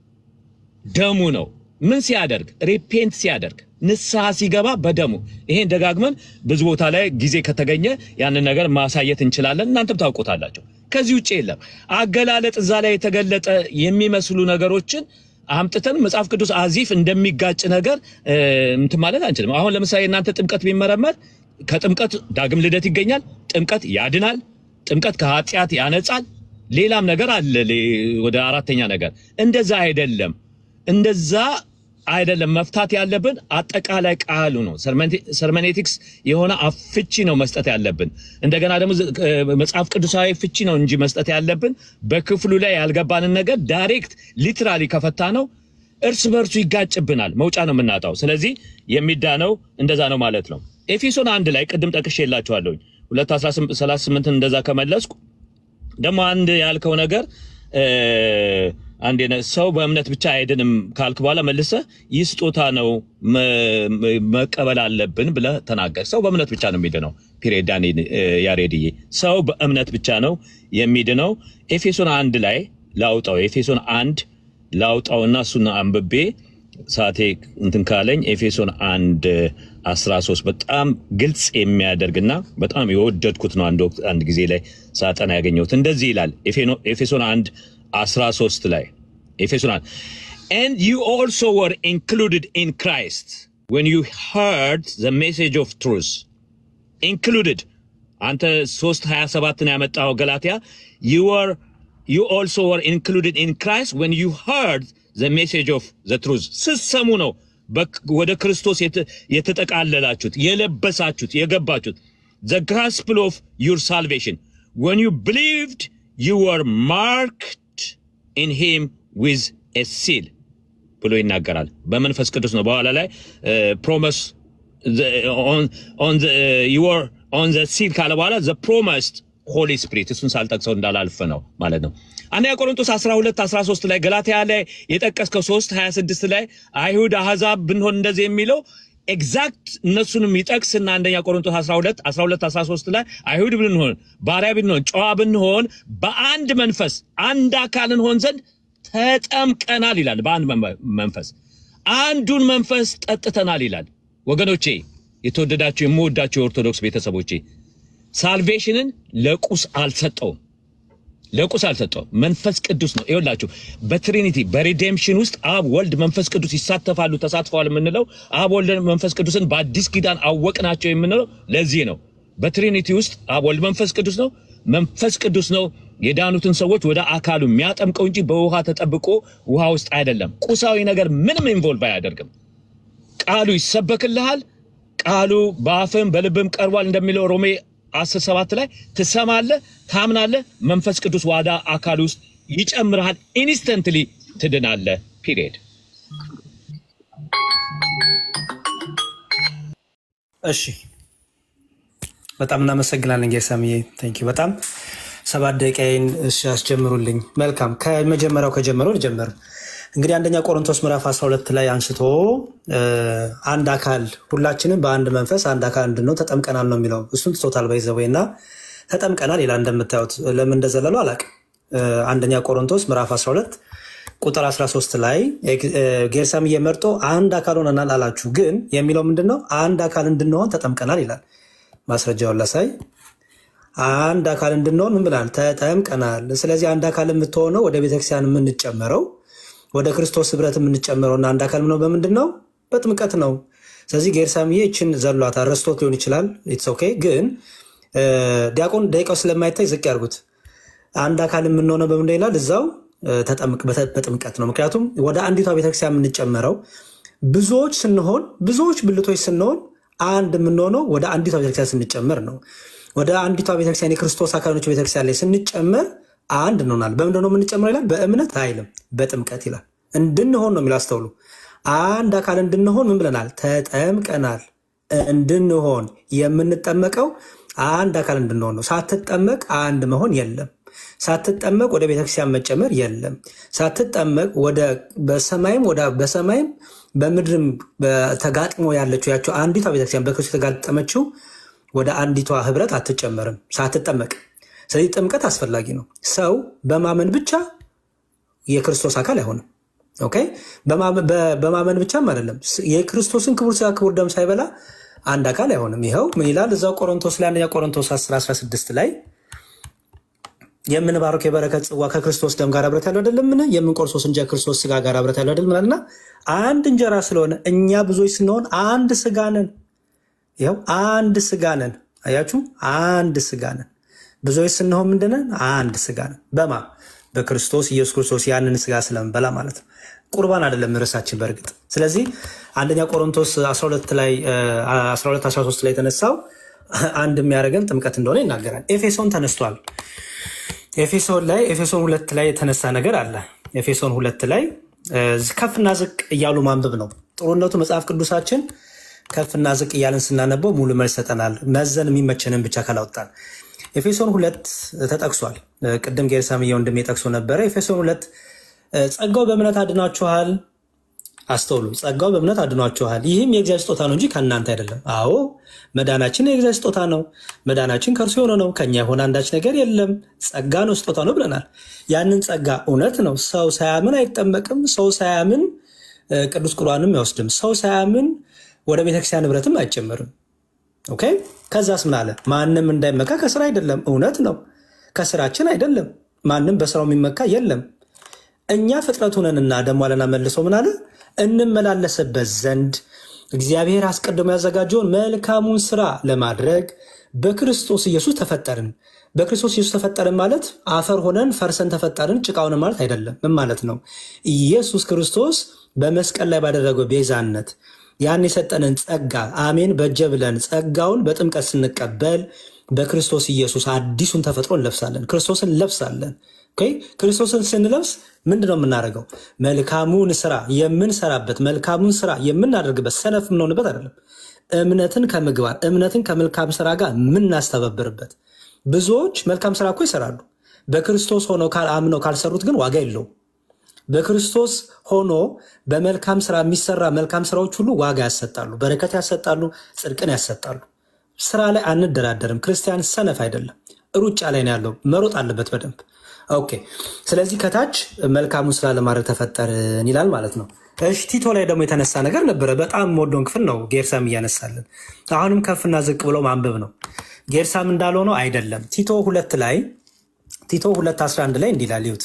ደሙ ነው። ምን ሲያደርግ? ሪፔንት ሲያደርግ ንስሐ ሲገባ በደሙ። ይሄን ደጋግመን ብዙ ቦታ ላይ ጊዜ ከተገኘ ያንን ነገር ማሳየት እንችላለን። እናንተም ታውቁታላቸው። ከዚህ ውጭ የለም። አገላለጥ እዛ ላይ የተገለጠ የሚመስሉ ነገሮችን አምጥተን መጽሐፍ ቅዱስ አዚፍ እንደሚጋጭ ነገር እንትን ማለት አንችልም። አሁን ለምሳሌ እናንተ ጥምቀት ቢመረመር ከጥምቀት ዳግም ልደት ይገኛል። ጥምቀት ያድናል። ጥምቀት ከኃጢአት ያነጻል። ሌላም ነገር አለ። ወደ አራተኛ ነገር እንደዛ አይደለም። እንደዛ አይደለም። መፍታት ያለብን አጠቃላይ ቃሉ ነው። ሰርመኔቲክስ የሆነ ፍቺ ነው መስጠት ያለብን። እንደገና ደግሞ መጽሐፍ ቅዱሳዊ ፍቺ ነው እንጂ መስጠት ያለብን በክፍሉ ላይ ያልገባንን ነገር ዳይሬክት ሊትራሊ ከፈታ ነው እርስ በርሱ ይጋጭብናል። መውጫ ነው የምናጣው። ስለዚህ የሚዳነው እንደዛ ነው ማለት ነው። ኤፌሶን አንድ ላይ ቅድም ጠቅሼ የላችኋለሁኝ ሁለት ሰላሳ ስምንትን እንደዛ ከመለስኩ ደግሞ አንድ ያልከው ነገር አንድ ሰው በእምነት ብቻ አይድንም ካልክ በኋላ መልሰ ይህ ስጦታ ነው መቀበል አለብን ብለህ ተናገር። ሰው በእምነት ብቻ ነው የሚድነው። ፒሬድ ዳኒ ያሬድዬ፣ ሰው በእምነት ብቻ ነው የሚድነው። ኤፌሶን አንድ ላይ ላውጣው፣ ኤፌሶን አንድ ላውጣውና እሱን አንብቤ ሳቴ እንትን ካለኝ ኤፌሶን አንድ 13 በጣም ግልጽ የሚያደርግና በጣም የወደድኩት ነው። አንድ ወቅት አንድ ጊዜ ላይ ሳጠና ያገኘሁት እንደዚህ ይላል ኤፌሶን አንድ 13 ላይ ኤፌሶን አንድ and you also were included in Christ when you heard the message of truth included አንተ 3 27 ነው ያመጣው ገላትያ you were you also were included in Christ when you heard the message of the truth ስትሰሙ ነው ወደ ክርስቶስ የተጠቃለላችሁት የለበሳችሁት የገባችሁት the gospel of your salvation when you believed you were marked in him with a seal ብሎ ይናገራል። በመንፈስ ቅዱስ ነው። በኋላ ላይ ፕሮመስ ኦን ዘ ሲል ካለ በኋላ ዘ ፕሮመስድ ሆሊ ስፒሪት እሱን ሳልጠቅሰው እንዳላልፍ ነው ማለት ነው። አንደኛ ቆሮንቶስ 12 13 ላይ ገላትያ ላይ የጠቀስከው 3 26 ላይ አይሁድ አሕዛብ ብንሆን እንደዚህ የሚለው ኤግዛክት እነሱንም ይጠቅስና አንደኛ ቆሮንቶስ 12 12 13 ላይ አይሁድ ብንሆን ባሪያ ብንሆን ጨዋ ብንሆን በአንድ መንፈስ አንድ አካል እንሆን ዘንድ ተጠምቀናል ይላል። በአንድ መንፈስ አንዱን መንፈስ ጠጥተናል ይላል። ወገኖቼ፣ የተወደዳችሁ የምወዳችሁ የኦርቶዶክስ ቤተሰቦቼ ሳልቬሽንን ለቁስ አልሰጠውም ለቁስ አልሰጠውም። መንፈስ ቅዱስ ነው። ይኸውላችሁ በትሪኒቲ በሪዴምሽን ውስጥ አብ፣ ወልድ፣ መንፈስ ቅዱስ ይሳተፋሉ፣ ተሳትፈዋል የምንለው አብ፣ ወልድ፣ መንፈስ ቅዱስን በአዲስ ኪዳን አወቅናቸው የምንለው ለዚህ ነው። በትሪኒቲ ውስጥ አብ፣ ወልድ፣ መንፈስ ቅዱስ ነው። መንፈስ ቅዱስ ነው የዳኑትን ሰዎች ወደ አካሉ የሚያጠምቀው እንጂ በውሃ ተጠብቆ ውሃ ውስጥ አይደለም። ቁሳዊ ነገር ምንም ኢንቮልቭ አያደርግም። ቃሉ ይሰበክልሃል። ቃሉ በአፍም በልብም ቀርቧል እንደሚለው ሮሜ አስር ሰባት ላይ ትሰማለህ፣ ታምናለህ፣ መንፈስ ቅዱስ ዋዳ አካል ውስጥ ይጨምርሃል። ኢንስተንትሊ ትድናለህ። ፒሪየድ። እሺ፣ በጣም እናመሰግናለን ጌሳምዬ። ቴንክ ዩ በጣም ሰባት ደቂቃዬን እሺ፣ አስጀምሩልኝ። መልካም ከመጀመሪያው ከጀመረው ልጀምር። እንግዲህ አንደኛ ቆሮንቶስ ምዕራፍ 12 ላይ አንስቶ አንድ አካል ሁላችንም በአንድ መንፈስ አንድ አካል እንድንሆን ተጠምቀናል ነው የሚለው። እሱን ትቶታል ባይዘወይ እና ተጠምቀናል ይላል። እንደምታዩት ለምን እንደዘለለው አላውቅም። አንደኛ ቆሮንቶስ ምዕራፍ 12 ቁጥር 13 ላይ ጌርሳም እየመርጦ አንድ አካል ሆነናል አላችሁ፣ ግን የሚለው ምንድን ነው? አንድ አካል እንድንሆን ተጠምቀናል ይላል። ማስረጃውን ላሳይ። አንድ አካል እንድንሆን ምን ብላል? ተጠምቀናል። ስለዚህ አንድ አካል የምትሆነው ወደ ቤተክርስቲያን የምንጨመረው ወደ ክርስቶስ ህብረት የምንጨምረውና አንድ አካል ነው በምንድን ነው? በጥምቀት ነው። ስለዚህ ጌርሳምዬ ይችን ዘሏት ረስቶት ሊሆን ይችላል። ኢትስ ኦኬ። ግን ዲያቆን ደቂቃው ስለማይታይ ዝቅ ያርጉት። አንድ አካል የምንሆነው በምንድን ይላል? እዛው በጥምቀት ነው። ምክንያቱም ወደ አንዲቷ ቤተክርስቲያን የምንጨመረው ብዙዎች ስንሆን ብዙዎች ብልቶች ስንሆን አንድ የምንሆነው ወደ አንዲቷ ቤተክርስቲያን ስንጨመር ነው። ወደ አንዲቷ ቤተክርስቲያን የክርስቶስ አካሎች ቤተክርስቲያን ላይ ስንጨመር አንድ እንሆናል። በምንድን ነው የምንጨምረው ይላል? በእምነት አይልም፣ በጥምቀት ይላል። እንድንሆን ነው የሚለው። አስተውሉ። አንድ አካል እንድንሆን ምን ብለናል? ተጠምቀናል። እንድንሆን የምንጠመቀው አንድ አካል እንድንሆን ነው። ሳትጠመቅ አንድ መሆን የለም። ሳትጠመቅ ወደ ቤተክርስቲያን መጨመር የለም። ሳትጠመቅ ወደ በሰማይም ወደ በሰማይም በምድርም ተጋጥሞ ያለችው ያቸው አንዲቷ ቤተክርስቲያን በክርስቶስ የተጋጠመችው ወደ አንዲቷ ህብረት አትጨመርም ሳትጠመቅ። ስለዚህ ጥምቀት አስፈላጊ ነው። ሰው በማመን ብቻ የክርስቶስ አካል አይሆንም። ኦኬ በማመን በ- በማመን ብቻም አይደለም ስ- የክርስቶስን ክቡር ስጋ ክቡር ደም ሳይበላ አንድ አካል አይሆንም። ይኸው ምን ይላል እዛው ቆሮንቶስ ላይ አንደኛ ቆሮንቶስ 10 16 ላይ የምንባረክ የበረከት ጽዋ ከክርስቶስ ደም ጋር አብረት ያለው አይደለምን? የምንቆርሶስ እንጂ ከክርስቶስ ስጋ ጋር አብረት ያለው አይደለም እና አንድ እንጀራ ስለሆነ እኛ ብዙዎች ስንሆን አንድ ስጋ ነን። ይኸው አንድ ስጋ ነን። አያችሁ፣ አንድ ስጋ ነን። ብዙዎች ስንሆን ምንድነን? አንድ ስጋ ነን። በማ በክርስቶስ ኢየሱስ ክርስቶስ ያንን ስጋ ስለምንበላ ማለት ነው። ቁርባን አይደለም ርዕሳችን በእርግጥ። ስለዚህ አንደኛ ቆሮንቶስ 12 ላይ እ፣ 12 13 ላይ የተነሳው አንድ የሚያደርገን ጥምቀት እንደሆነ ይናገራል። ኤፌሶን ተነስቷል። ኤፌሶን ላይ ኤፌሶን ሁለት ላይ የተነሳ ነገር አለ። ኤፌሶን ሁለት ላይ እ፣ ከፍና ዝቅ እያሉ ማንበብ ነው ጥሩነቱ። መጽሐፍ ቅዱሳችን ከፍና ዝቅ እያልን ስናነበው ሙሉ መልስ ይሰጠናል። መዘን የሚመቸንን ብቻ ካላወጣን። ኤፌሶን ሁለት ተጠቅሷል። እ፣ ቅድም ጌርሳምዬ ወንድሜ ጠቅሶ ነበረ። ኤፌሶን ሁለት እ፣ ጸጋው በእምነት አድናችኋል አስተውሉ። ጸጋው በእምነት አድኗችኋል፣ ይህም የእግዚአብሔር ስጦታ ነው እንጂ ከእናንተ አይደለም። አዎ መዳናችን የእግዚአብሔር ስጦታ ነው። መዳናችን ከእርሱ የሆነ ነው፣ ከኛ የሆነ አንዳች ነገር የለም። ጸጋ ነው፣ ስጦታ ነው ብለናል። ያንን ጸጋ እውነት ነው። ሰው ሳያምን አይጠመቅም። ሰው ሳያምን እ፣ ቅዱስ ቁርባንም አይወስድም። ሰው ሳያምን ወደ ቤተክርስቲያን ንብረትም አይጨምርም። ኦኬ። ከዛስ ምን አለ? ማንም እንዳይመካ ከስራ አይደለም። እውነት ነው፣ ከስራችን አይደለም። ማንም በስራው የሚመካ የለም። እኛ ፍጥረት ሆነንና ደግሞ አለና መልሶ ምን አለ? እንመላለስበት ዘንድ እግዚአብሔር አስቀድሞ ያዘጋጀውን መልካሙን ስራ ለማድረግ በክርስቶስ ኢየሱስ ተፈጠርን። በክርስቶስ ኢየሱስ ተፈጠርን ማለት አፈር ሆነን ፈርሰን ተፈጠርን ጭቃ ሆነን ማለት አይደለም። ምን ማለት ነው? ኢየሱስ ክርስቶስ በመስቀል ላይ ባደረገው ቤዛነት ያን የሰጠንን ጸጋ አሜን በጀ ብለን ጸጋውን በጥምቀት ስንቀበል በክርስቶስ ኢየሱስ አዲሱን ተፈጥሮ እንለብሳለን። ክርስቶስን እንለብሳለን። ኦኬ፣ ክርስቶስን ስንለብስ ምንድን ነው የምናደርገው? መልካሙን ስራ የምንሰራበት መልካሙን ስራ የምናደርግበት ሰነፍ የምንሆንበት አይደለም። እምነትን ከምግባር እምነትን ከመልካም ስራ ጋር የምናስተባብርበት። ብዙዎች መልካም ስራ እኮ ይሰራሉ። በክርስቶስ ሆነው ካል- አምነው ካልሰሩት ግን ዋጋ የለውም። በክርስቶስ ሆኖ በመልካም ስራ የሚሰራ መልካም ስራዎች ሁሉ ዋጋ ያሰጣሉ፣ በረከት ያሰጣሉ፣ ጽድቅን ያሰጣሉ። ስራ ላይ አንደራደርም። ክርስቲያን ሰነፍ አይደለም፣ ሩጫ ላይ ነው ያለው። መሮጥ አለበት በደንብ ኦኬ። ስለዚህ ከታች መልካሙን ስራ ለማድረግ ተፈጠርን ይላል ማለት ነው። እሺ ቲቶ ላይ ደግሞ የተነሳ ነገር ነበረ። በጣም የምወደውን ክፍል ነው ጌርሳም እያነሳለን። አሁንም ከፍና ዝቅ ብሎ ማንበብ ነው። ጌርሳም እንዳለው ነው አይደለም። ቲቶ ሁለት ላይ ቲቶ ሁለት 11 ላይ እንዲህ ይላል ይሁት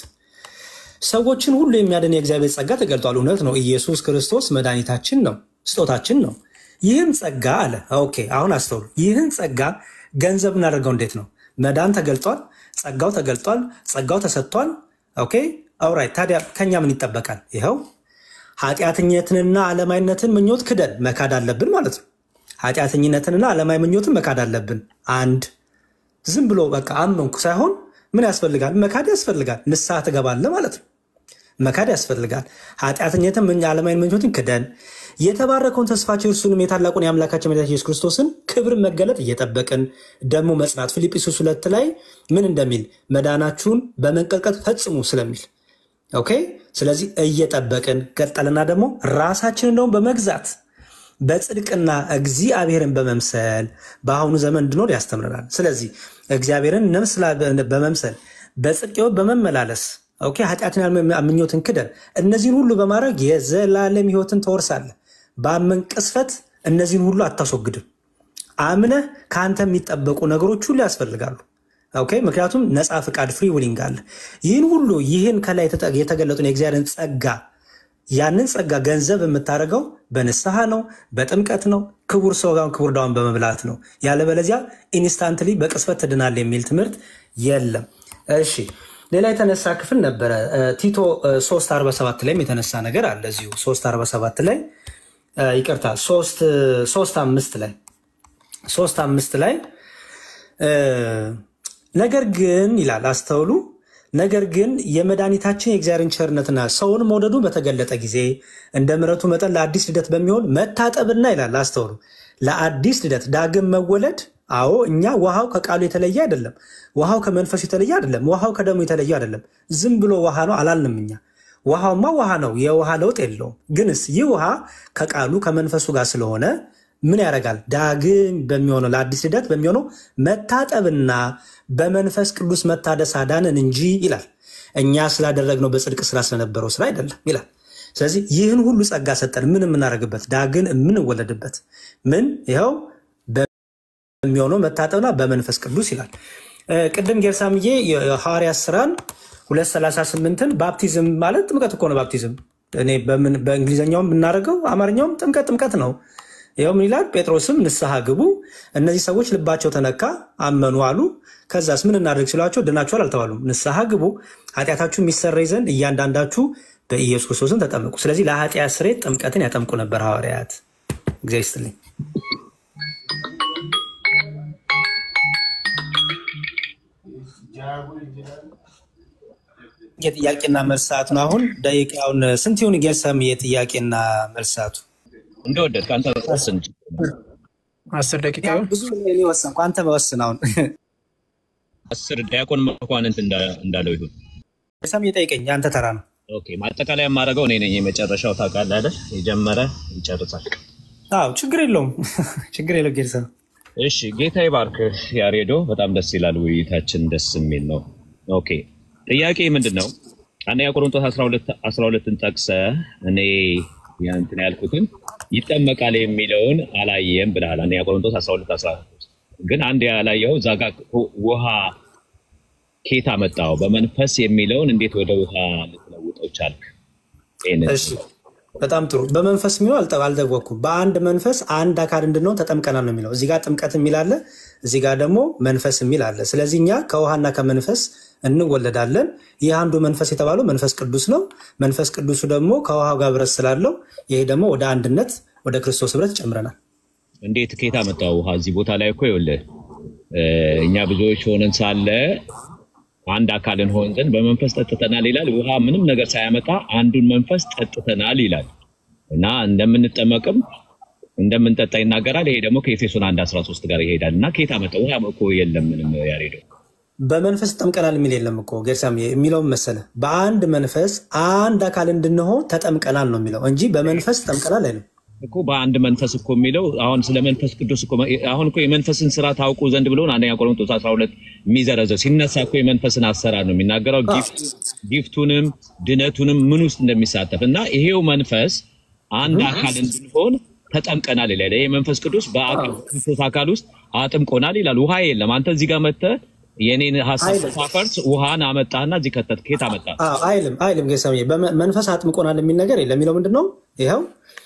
ሰዎችን ሁሉ የሚያድን የእግዚአብሔር ጸጋ ተገልጧል። እውነት ነው። ኢየሱስ ክርስቶስ መድኃኒታችን ነው፣ ስጦታችን ነው። ይህም ጸጋ አለ። ኦኬ አሁን አስተውሉ። ይህን ጸጋ ገንዘብ እናደርገው እንዴት ነው? መዳን ተገልጧል፣ ጸጋው ተገልጧል፣ ጸጋው ተሰጥቷል። ኦኬ አውራይት። ታዲያ ከኛ ምን ይጠበቃል? ይኸው ኃጢአተኝነትንና ዓለማዊነትን ምኞት ክደን መካድ አለብን ማለት ነው። ኃጢአተኝነትንና ዓለማዊ ምኞትን መካድ አለብን። አንድ ዝም ብሎ በቃ አመንኩ ሳይሆን ምን ያስፈልጋል? መካድ ያስፈልጋል። ንስሐ ትገባለህ ማለት ነው። መካድ ያስፈልጋል። ኃጢአተኝነትን ምን ዓለማዊ ምኞትን ክደን የተባረከውን ተስፋችን እርሱንም የታላቁን የአምላካችን መድኃኒታችን ኢየሱስ ክርስቶስን ክብር መገለጥ እየጠበቅን ደግሞ መጽናት ፊልጵስዩስ ሁለት ላይ ምን እንደሚል መዳናችሁን በመንቀጥቀጥ ፈጽሙ ስለሚል ኦኬ። ስለዚህ እየጠበቅን ቀጠልና ደግሞ ራሳችንን ደግሞ በመግዛት በጽድቅና እግዚአብሔርን በመምሰል በአሁኑ ዘመን እንድኖር ያስተምረናል። ስለዚህ እግዚአብሔርን ነምስላ በመምሰል በጽድቅ ሕይወት በመመላለስ ኦኬ ኃጢአትን ምኞትን ክደን እነዚህን ሁሉ በማድረግ የዘላለም ሕይወትን ትወርሳለህ። በአመን ቅስፈት እነዚህን ሁሉ አታስወግድም። አምነህ ከአንተ የሚጠበቁ ነገሮች ሁሉ ያስፈልጋሉ። ኦኬ ምክንያቱም ነፃ ፍቃድ ፍሪ ዊሊንግ አለ። ይህን ሁሉ ይህን ከላይ የተጠ- የተገለጡን የእግዚአብሔርን ጸጋ ያንን ጸጋ ገንዘብ የምታደርገው በንስሐ ነው፣ በጥምቀት ነው፣ ክቡር ስጋውን ክቡር ዳውን በመብላት ነው። ያለበለዚያ ኢንስታንትሊ በቅስፈት ትድናል የሚል ትምህርት የለም። እሺ ሌላ የተነሳ ክፍል ነበረ እ፣ ቲቶ እ፣ 347 ላይም የተነሳ ነገር አለ እዚሁ 347 ላይ እ፣ ይቅርታ 3 3 አምስት ላይ 3 አምስት ላይ እ፣ ነገር ግን ይላል አስተውሉ ነገር ግን የመድኃኒታችን የእግዚአብሔርን ቸርነትና ሰውን መውደዱ በተገለጠ ጊዜ እንደ ምሕረቱ መጠን ለአዲስ ልደት በሚሆን መታጠብና ይላል አስተውሉ፣ ለአዲስ ልደት ዳግም መወለድ። አዎ እኛ ውሃው ከቃሉ የተለየ አይደለም። ውሃው ከመንፈሱ የተለየ አይደለም። ውሃው ከደሙ የተለየ አይደለም። ዝም ብሎ ውሃ ነው አላልንም እኛ። ውሃውማ ውሃ ነው፣ የውሃ ለውጥ የለውም። ግንስ ይህ ውሃ ከቃሉ ከመንፈሱ ጋር ስለሆነ ምን ያደርጋል? ዳግም በሚሆነው ለአዲስ ልደት በሚሆነው መታጠብና በመንፈስ ቅዱስ መታደስ አዳንን እንጂ ይላል። እኛ ስላደረግነው በጽድቅ ስራ ስለነበረው ስራ አይደለም ይላል። ስለዚህ ይህን ሁሉ ጸጋ ሰጠን። ምን የምናደርግበት ዳግን የምንወለድበት ምን ይኸው በሚሆነው መታጠብና በመንፈስ ቅዱስ ይላል። እ፣ ቅድም ጌርሳምዬ የሐዋርያት ስራን 238ን ባፕቲዝም ማለት ጥምቀት እኮ ነው። ባፕቲዝም እኔ በምን በእንግሊዝኛውም ብናደርገው አማርኛውም ጥምቀት ጥምቀት ነው። ይኸው ምን ይላል? ጴጥሮስም ንስሐ ግቡ፣ እነዚህ ሰዎች ልባቸው ተነካ አመኑ አሉ። ከዛስ ምን እናደርግ ሲሏቸው ድናችኋል አልተባሉም። ንስሐ ግቡ፣ ኃጢአታችሁ የሚሰረይ ዘንድ እያንዳንዳችሁ በኢየሱስ ክርስቶስን ተጠመቁ። ስለዚህ ለኃጢአት ስርየት ጥምቀትን ያጠምቁ ነበር ሐዋርያት። እግዚአብሔር ይስጥልኝ። የጥያቄና መልስ ሰዓት ነው። አሁን ደቂቃውን ስንት ይሁን? ጌርሰም የጥያቄና መልስ ሰዓቱ እንደወደድክ አንተ ወስን። አስር ደቂቃ ያው ይሁን? ብዙ እኔ ወሰንኩ፣ አንተ መወስን። አሁን አስር ዲያቆን መኳንንት እንዳ- እንዳለው ይሁን። ጌርሰም የጠይቀኝ የአንተ ተራ ነው። ኦኬ ማጠቃለያ የማደርገው እኔ ነኝ። የመጨረሻው ታውቃለህ አይደል? የጀመረ ይጨርሳል። አዎ ችግር የለውም ችግር የለው ጌርሰም። እሺ ጌታ ይባርክ ያሬዶ። በጣም ደስ ይላል። ውይይታችን ደስ የሚል ነው። ኦኬ ጥያቄ ምንድን ነው? አንደኛ ቆሮንቶስ 12 12ን ጠቅሰ እኔ እንትን ያልኩትን ይጠመቃል የሚለውን አላየም ብለሃል። አንደኛ ቆሮንቶስ 12 13 ግን አንድ ያላየው እዛ ጋ ውሃ ኬታ መጣው በመንፈስ የሚለውን እንዴት ወደ ውሃ ልትለውጠው ቻልክ? ይሄንን እሺ በጣም ጥሩ። በመንፈስ የሚለው አልጠ- አልደወኩም። በአንድ መንፈስ አንድ አካል እንድንሆን ተጠምቀናል ነው የሚለው። እዚህ ጋር ጥምቀት የሚል አለ፣ እዚህ ጋር ደግሞ መንፈስ የሚል አለ። ስለዚህ እኛ ከውሃና ከመንፈስ እንወለዳለን። ይህ አንዱ መንፈስ የተባለው መንፈስ ቅዱስ ነው። መንፈስ ቅዱሱ ደግሞ ከውሃው ጋር ህብረት ስላለው ይሄ ደግሞ ወደ አንድነት ወደ ክርስቶስ ህብረት ይጨምረናል። እንዴት ኬታ መጣው ውሃ? እዚህ ቦታ ላይ እኮ ይኸውልህ እ፣ እኛ ብዙዎች ሆነን ሳለ አንድ አካል እንሆን ዘንድ በመንፈስ ጠጥተናል ይላል። ውሃ ምንም ነገር ሳያመጣ አንዱን መንፈስ ጠጥተናል ይላል እና እንደምንጠመቅም እንደምንጠጣ ይናገራል። ይሄ ደግሞ ከኤፌሶን 1 13 ጋር ይሄዳል እና ኬታ መጣ ውሃ እኮ የለም ምንም ያሬደው በመንፈስ ጠምቀናል የሚል የለም እኮ ጌርሳም የሚለውም መሰለ በአንድ መንፈስ አንድ አካል እንድንሆን ተጠምቀናል ነው የሚለው እንጂ በመንፈስ ጠምቀናል አይልም። እኮ በአንድ መንፈስ እኮ የሚለው አሁን ስለ መንፈስ ቅዱስ እኮ አሁን እኮ የመንፈስን ስራ ታውቁ ዘንድ ብሎን አንደኛ ቆሮንቶስ 12 የሚዘረዘው ሲነሳ እኮ የመንፈስን አሰራር ነው የሚናገረው። ጊፍት- ጊፍቱንም ድነቱንም ምን ውስጥ እንደሚሳተፍ እና ይሄው መንፈስ አንድ አካል እንድንሆን ተጠምቀናል ይላል። ይሄ መንፈስ ቅዱስ በክርስቶስ አካል ውስጥ አጥምቆናል ይላል። ውሃ የለም። አንተ እዚህ ጋር መጥተህ የኔን ሀሳብ አይልም። ሳፈርስ ውሃን አመጣህና እዚህ ከተት ኬት አመጣ አዎ፣ አይልም አይልም ጌርሳም መንፈስ አጥምቆናል የሚል ነገር የለም። የሚለው ምንድን ነው? ይኸው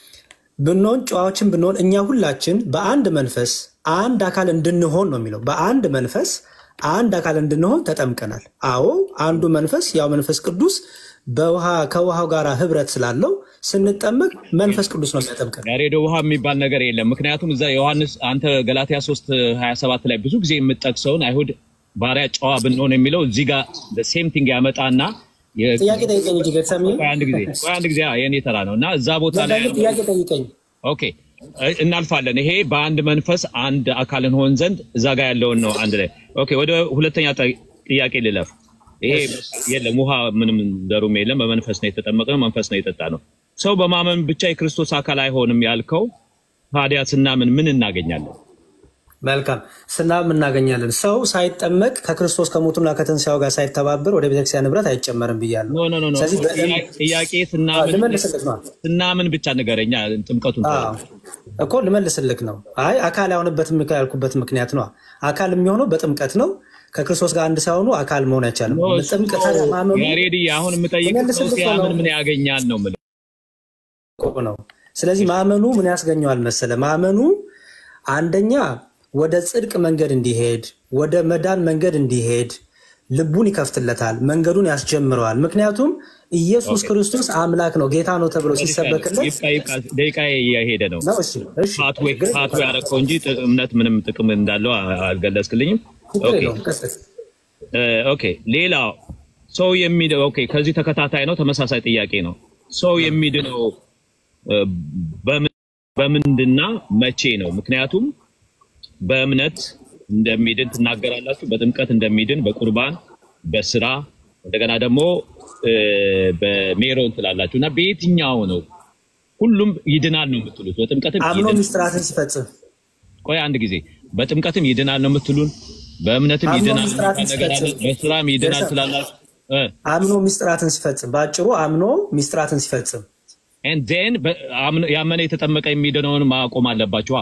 ብንሆን ጨዋዎችን ብንሆን እኛ ሁላችን በአንድ መንፈስ አንድ አካል እንድንሆን ነው የሚለው። በአንድ መንፈስ አንድ አካል እንድንሆን ተጠምቀናል። አዎ አንዱ መንፈስ ያው መንፈስ ቅዱስ በውሃ ከውሃው ጋር ህብረት ስላለው ስንጠመቅ መንፈስ ቅዱስ ነው የሚያጠምቀን። ያሬዶ ውሃ የሚባል ነገር የለም። ምክንያቱም እዛ ዮሐንስ አንተ ገላትያ 3 27 ላይ ብዙ ጊዜ የምጠቅሰውን አይሁድ ባሪያ ጨዋ ብንሆን የሚለው እዚህ ጋር ሴም ቲንግ ያመጣና የ- ጥያቄ ጠይቀኝ እንጂ ጌርሳም ቆይ አንድ ጊዜ ቆይ አንድ ጊዜ አዎ፣ የኔ ተራ ነው እና እዛ ቦታ ላይ ጥያቄ ጠይቀኝ። ኦኬ እ- እናልፋለን። ይሄ በአንድ መንፈስ አንድ አካል እንሆን ዘንድ እዛ ጋር ያለውን ነው አንድ ላይ ኦኬ። ወደ ሁለተኛ ጠ- ጥያቄ ልለፍ። ይሄ የለም ውሃ ምንም ዘሩም የለም። በመንፈስ ነው የተጠመቅነው፣ መንፈስ ነው የጠጣ ነው። ሰው በማመን ብቻ የክርስቶስ አካል አይሆንም ያልከው ታዲያ ስናምን ምን እናገኛለን? መልካም ስናም እናገኛለን። ሰው ሳይጠመቅ ከክርስቶስ ከሞቱና ከትንሣኤው ጋር ሳይተባበር ወደ ቤተክርስቲያን ንብረት አይጨመርም ብያለሁ። ኖ ኖ ኖ ኖ ስለዚህ በእም- ጥያቄ- ጥያቄ አዎ፣ ስናምን ልመልስልህ ነው ስናምን ብቻ ንገረኛ። ጥምቀቱን አዎ፣ እኮ ልመልስልህ ነው። አይ አካል ያሆንበት ምክ- ያልኩበት ምክንያት ነው። አካል የሚሆነው በጥምቀት ነው። ከክርስቶስ ጋር አንድ ሳይሆኑ አካል መሆን አይቻልም። ኖ፣ እሱ ጥምቀት ነው። ማመኑ ያሬዲ አሁን የምጠይቅ ሰው ልመልስልህ እኮ ሲያምን ነው ምን ያገኛል ነው የምልህ። እኮ ነው። ስለዚህ ማመኑ ምን ያስገኘዋል መሰለ? ማመኑ አንደኛ ወደ ጽድቅ መንገድ እንዲሄድ ወደ መዳን መንገድ እንዲሄድ ልቡን ይከፍትለታል፣ መንገዱን ያስጀምረዋል። ምክንያቱም ኢየሱስ ክርስቶስ አምላክ ነው ጌታ ነው ተብሎ ሲሰበክለት ይብቃ ይብቃ፣ ደቂቃ እየሄደ ነው። ነው። እሺ እሺ፣ ፓትዌ ችግር ፓትዌ ያደረከው እንጂ ጥ- እምነት ምንም ጥቅም እንዳለው አ- አልገለጽክልኝም። ችግር ኦኬ የለውም። ቀጥል። እ፣ ኦኬ ሌላው ሰው የሚድነው ኦኬ፣ ከዚህ ተከታታይ ነው፣ ተመሳሳይ ጥያቄ ነው። ሰው የሚድነው እ፣ በምን- በምንድና መቼ ነው? ምክንያቱም በእምነት እንደሚድን ትናገራላችሁ፣ በጥምቀት እንደሚድን፣ በቁርባን፣ በስራ እንደገና ደግሞ እ፣ በሜሮን ትላላችሁ እና በየትኛው ነው ሁሉም ይድናል ነው የምትሉት። በጥምቀትም አምኖ ይድናል። ሚስጥራትን ሲፈጽም ቆይ አንድ ጊዜ በጥምቀትም ይድናል ነው የምትሉን፣ በእምነትም አምኖ ይድናል ምስጢራትን የሚባል ነገር አለ፣ ሲፈጽም። በስራም ይድናል ቤተሰብ ስላላችሁ እ አምኖ ሚስጥራትን ሲፈጽም በአጭሩ አምኖ ሚስጥራትን ሲፈጽም and then በ- አምኖ- ያመነ የተጠመቀ የሚድነውን ማቆም አለባችኋ።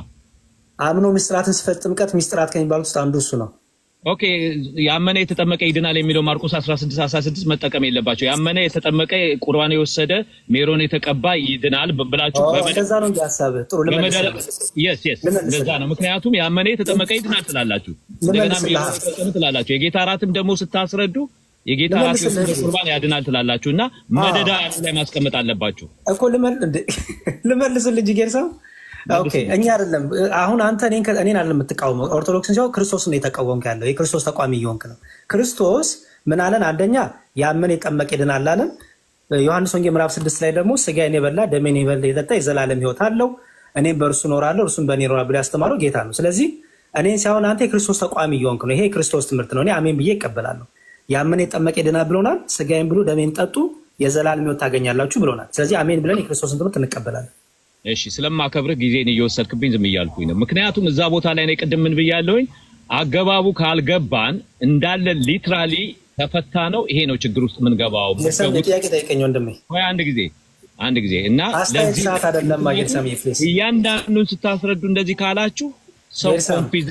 አምኖ ሚስጥራትን ሲፈጽም ጥምቀት ሚስጥራት ከሚባሉት ውስጥ አንዱ እሱ ነው። ኦኬ ያመነ የተጠመቀ ይድናል የሚለው ማርቆስ 16 16 መጠቀም የለባቸው። ያመነ የተጠመቀ ቁርባን የወሰደ ሜሮን የተቀባ ይድናል ብ- ብላችሁ ኦ፣ በመደ- እንደዛ ነው እንጂ ሀሳብህ። ጥሩ በመደ- ልመልስልህ። yes yes ልመልስልህ። እንደዛ ነው። ምክንያቱም ያመነ የተጠመቀ ይድናል ትላላችሁ፣ እንደገና ልመልስልህ። ሜሮን የተቀባ ትላላችሁ። የጌታ እራትም ደግሞ ስታስረዱ የጌታ እራት ልመልስልህ የወሰደ እንጂ። ቁርባን ያድናል ትላላችሁ እና መደዳ ላይ ማስቀመጥ አለባችሁ። እኮ ልመል እንደ ልመልስልህ እንጂ ጌርሳው ኦኬ፣ እኛ አይደለም አሁን አንተ እኔን ከ- እኔን አይደለም የምትቃወመው ኦርቶዶክስን ሲሆን ክርስቶስን ነው የተቃወምክ ያለው የክርስቶስ ተቋሚ እየሆንክ ነው። ክርስቶስ ምን አለን? አንደኛ ያመነ የጠመቀ ይድናል አለን። ዮሐንስ ወንጌል ምዕራፍ ስድስት ላይ ደግሞ ስጋዬን የበላ ደሜን የበላ የጠጣ የዘላለም ሕይወት አለው እኔም በእርሱ እኖራለሁ እርሱም በእኔ ይኖራል ብሎ ያስተማረው ጌታ ነው። ስለዚህ እኔን ሳይሆን አንተ የክርስቶስ ተቋሚ እየሆንክ ነው። ይሄ የክርስቶስ ትምህርት ነው። እኔ አሜን ብዬ ይቀበላለሁ። ያመነ የጠመቀ ይድናል ብሎናል። ስጋዬን ብሉ ደሜን ጠጡ የዘላለም ሕይወት ታገኛላችሁ ብሎናል። ስለዚህ አሜን ብለን የክርስቶስን ትምህርት እንቀበላለን። እሺ ስለማከብርህ ጊዜን እየወሰድክብኝ ዝም እያልኩኝ ነው። ምክንያቱም እዛ ቦታ ላይ ነው ቅድም ምን ብያለሁኝ፣ አገባቡ ካልገባን እንዳለ ሊትራሊ ተፈታ ነው። ይሄ ነው ችግር ውስጥ የምንገባው። የሰም ምትገቡት- ጥያቄ ጠይቀኝ ወንድሜ። ቆይ አንድ ጊዜ አንድ ጊዜ እና አስተያየት ለዚህ ሰዓት አይደለም ማግኘት ሰምዬ ፕሊዝ። እያንዳንዱን ስታስረዱ እንደዚህ ካላችሁ ሰው ጌርሳ፣ ኮንፊዝ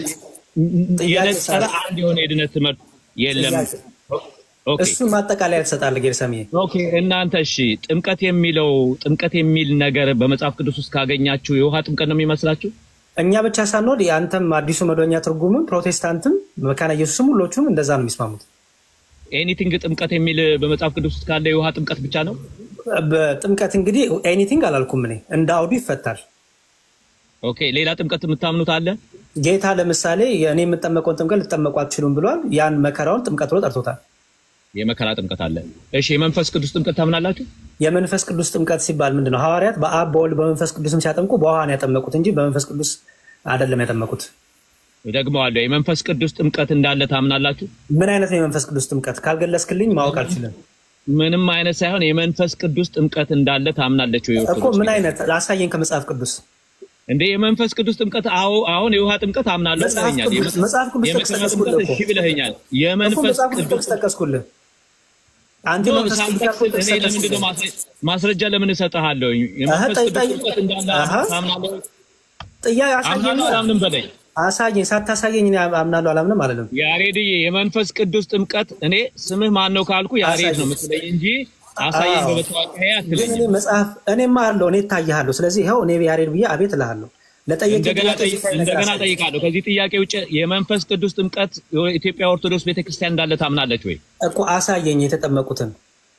ጥያቄ የነጠረ ሰዓት። አንድ የሆነ የድነት ትምህርት የለም። ጥያቄ። ኦኬ እሱን ማጠቃለያ ትሰጣለህ ጌርሰምዬ። ኦኬ እናንተ እሺ፣ ጥምቀት የሚለው ጥምቀት የሚል ነገር በመጽሐፍ ቅዱስ ውስጥ ካገኛችሁ የውሃ ጥምቀት ነው የሚመስላችሁ? እኛ ብቻ ሳንወድ የአንተም አዲሱ መደበኛ ትርጉምም ፕሮቴስታንትም መካነ ኢየሱስም ሁሎቹም እንደዛ ነው የሚስማሙት። ኤኒቲንግ ጥምቀት የሚል በመጽሐፍ ቅዱስ ውስጥ ካለ የውሃ ጥምቀት ብቻ ነው? በጥምቀት እንግዲህ ኤኒቲንግ አላልኩም እኔ እንደ አውዱ ይፈታል። ኦኬ ሌላ ጥምቀት የምታምኑት አለ? ጌታ ለምሳሌ እኔ የምጠመቀውን ጥምቀት ልትጠመቁ አትችሉም ብሏል። ያን መከራውን ጥምቀት ብሎ ጠርቶታል። የመከራ ጥምቀት አለ። እሺ የመንፈስ ቅዱስ ጥምቀት ታምናላችሁ? የመንፈስ ቅዱስ ጥምቀት ሲባል ምንድን ነው? ሐዋርያት በአብ በወልድ በመንፈስ ቅዱስም ሲያጠምቁ በውሃ ነው ያጠመቁት እንጂ በመንፈስ ቅዱስ አይደለም ያጠመቁት። ደግመዋለሁ። የመንፈስ ቅዱስ ጥምቀት እንዳለ ታምናላችሁ? ምን አይነት ነው የመንፈስ ቅዱስ ጥምቀት? ካልገለጽክልኝ ማወቅ አልችልም ምንም አይነት ሳይሆን የመንፈስ ቅዱስ ጥምቀት እንዳለ ታምናለች ወይ? እኮ። ኦርቶዶክስ ምን አይነት አሳየኝ ከመጽሐፍ ቅዱስ። እንደ የመንፈስ ቅዱስ ጥምቀት አዎ፣ አሁን የውሃ ጥምቀት አምናለሁ መጽሐፍ ብለኸኛል። ቅዱስ- መጽሐፍ ቅዱስ የመከራ ጠቅሰህ ጥምቀት እኮ። እሺ ብለኸኛል። እኮ የመንፈስ መጽሐፍ ቅዱስ ቅዱስ ጥቅስ ጠቀስኩልህ። አንተ ኖ፣ የመንፈስ ቅዱስ ሳልጠቅስ ያልኩህ ጥቅስ እኔ ለምንድን ነው ጠቀስኩልህ። ማስረ- ማስረጃ ለምን እሰጥሃለሁ? የመንፈስ ጠይ- ቅዱስ ጠይ- ጥምቀት እንዳለ አሀ። ታምናለህ? ጥያቄ አሳየኝ። አምናለሁ አላምንም በለኝ። አሳየኝ። ሳታሳየኝ እኔ አምናለሁ አላምንም አለለም። ያሬድዬ የመንፈስ ቅዱስ ጥምቀት እኔ ስምህ ማን ነው ካልኩ ያሬድ ነው አሳየኝ። የምትለኝ እንጂ አሳየኝ አዎ። በመታወቂያ ግን እኔ አትለኝም። መጽሐፍ እኔማ አለው እኔ እታይሃለሁ። ስለዚህ ይኸው እኔ ያሬድ ብዬ አቤት እልሃለሁ። ለጠየቀኝ እንደገና ጥያቄ ጠይቅ- ሲሳይ ነገር እንደገና አሳየኝ። ጠይቃለሁ። ከዚህ ጥያቄ ውጭ የመንፈስ ቅዱስ ጥምቀት የኢትዮጵያ ኦርቶዶክስ ቤተክርስቲያን እንዳለ ታምናለች ወይ? እኮ አሳየኝ የተጠመቁትን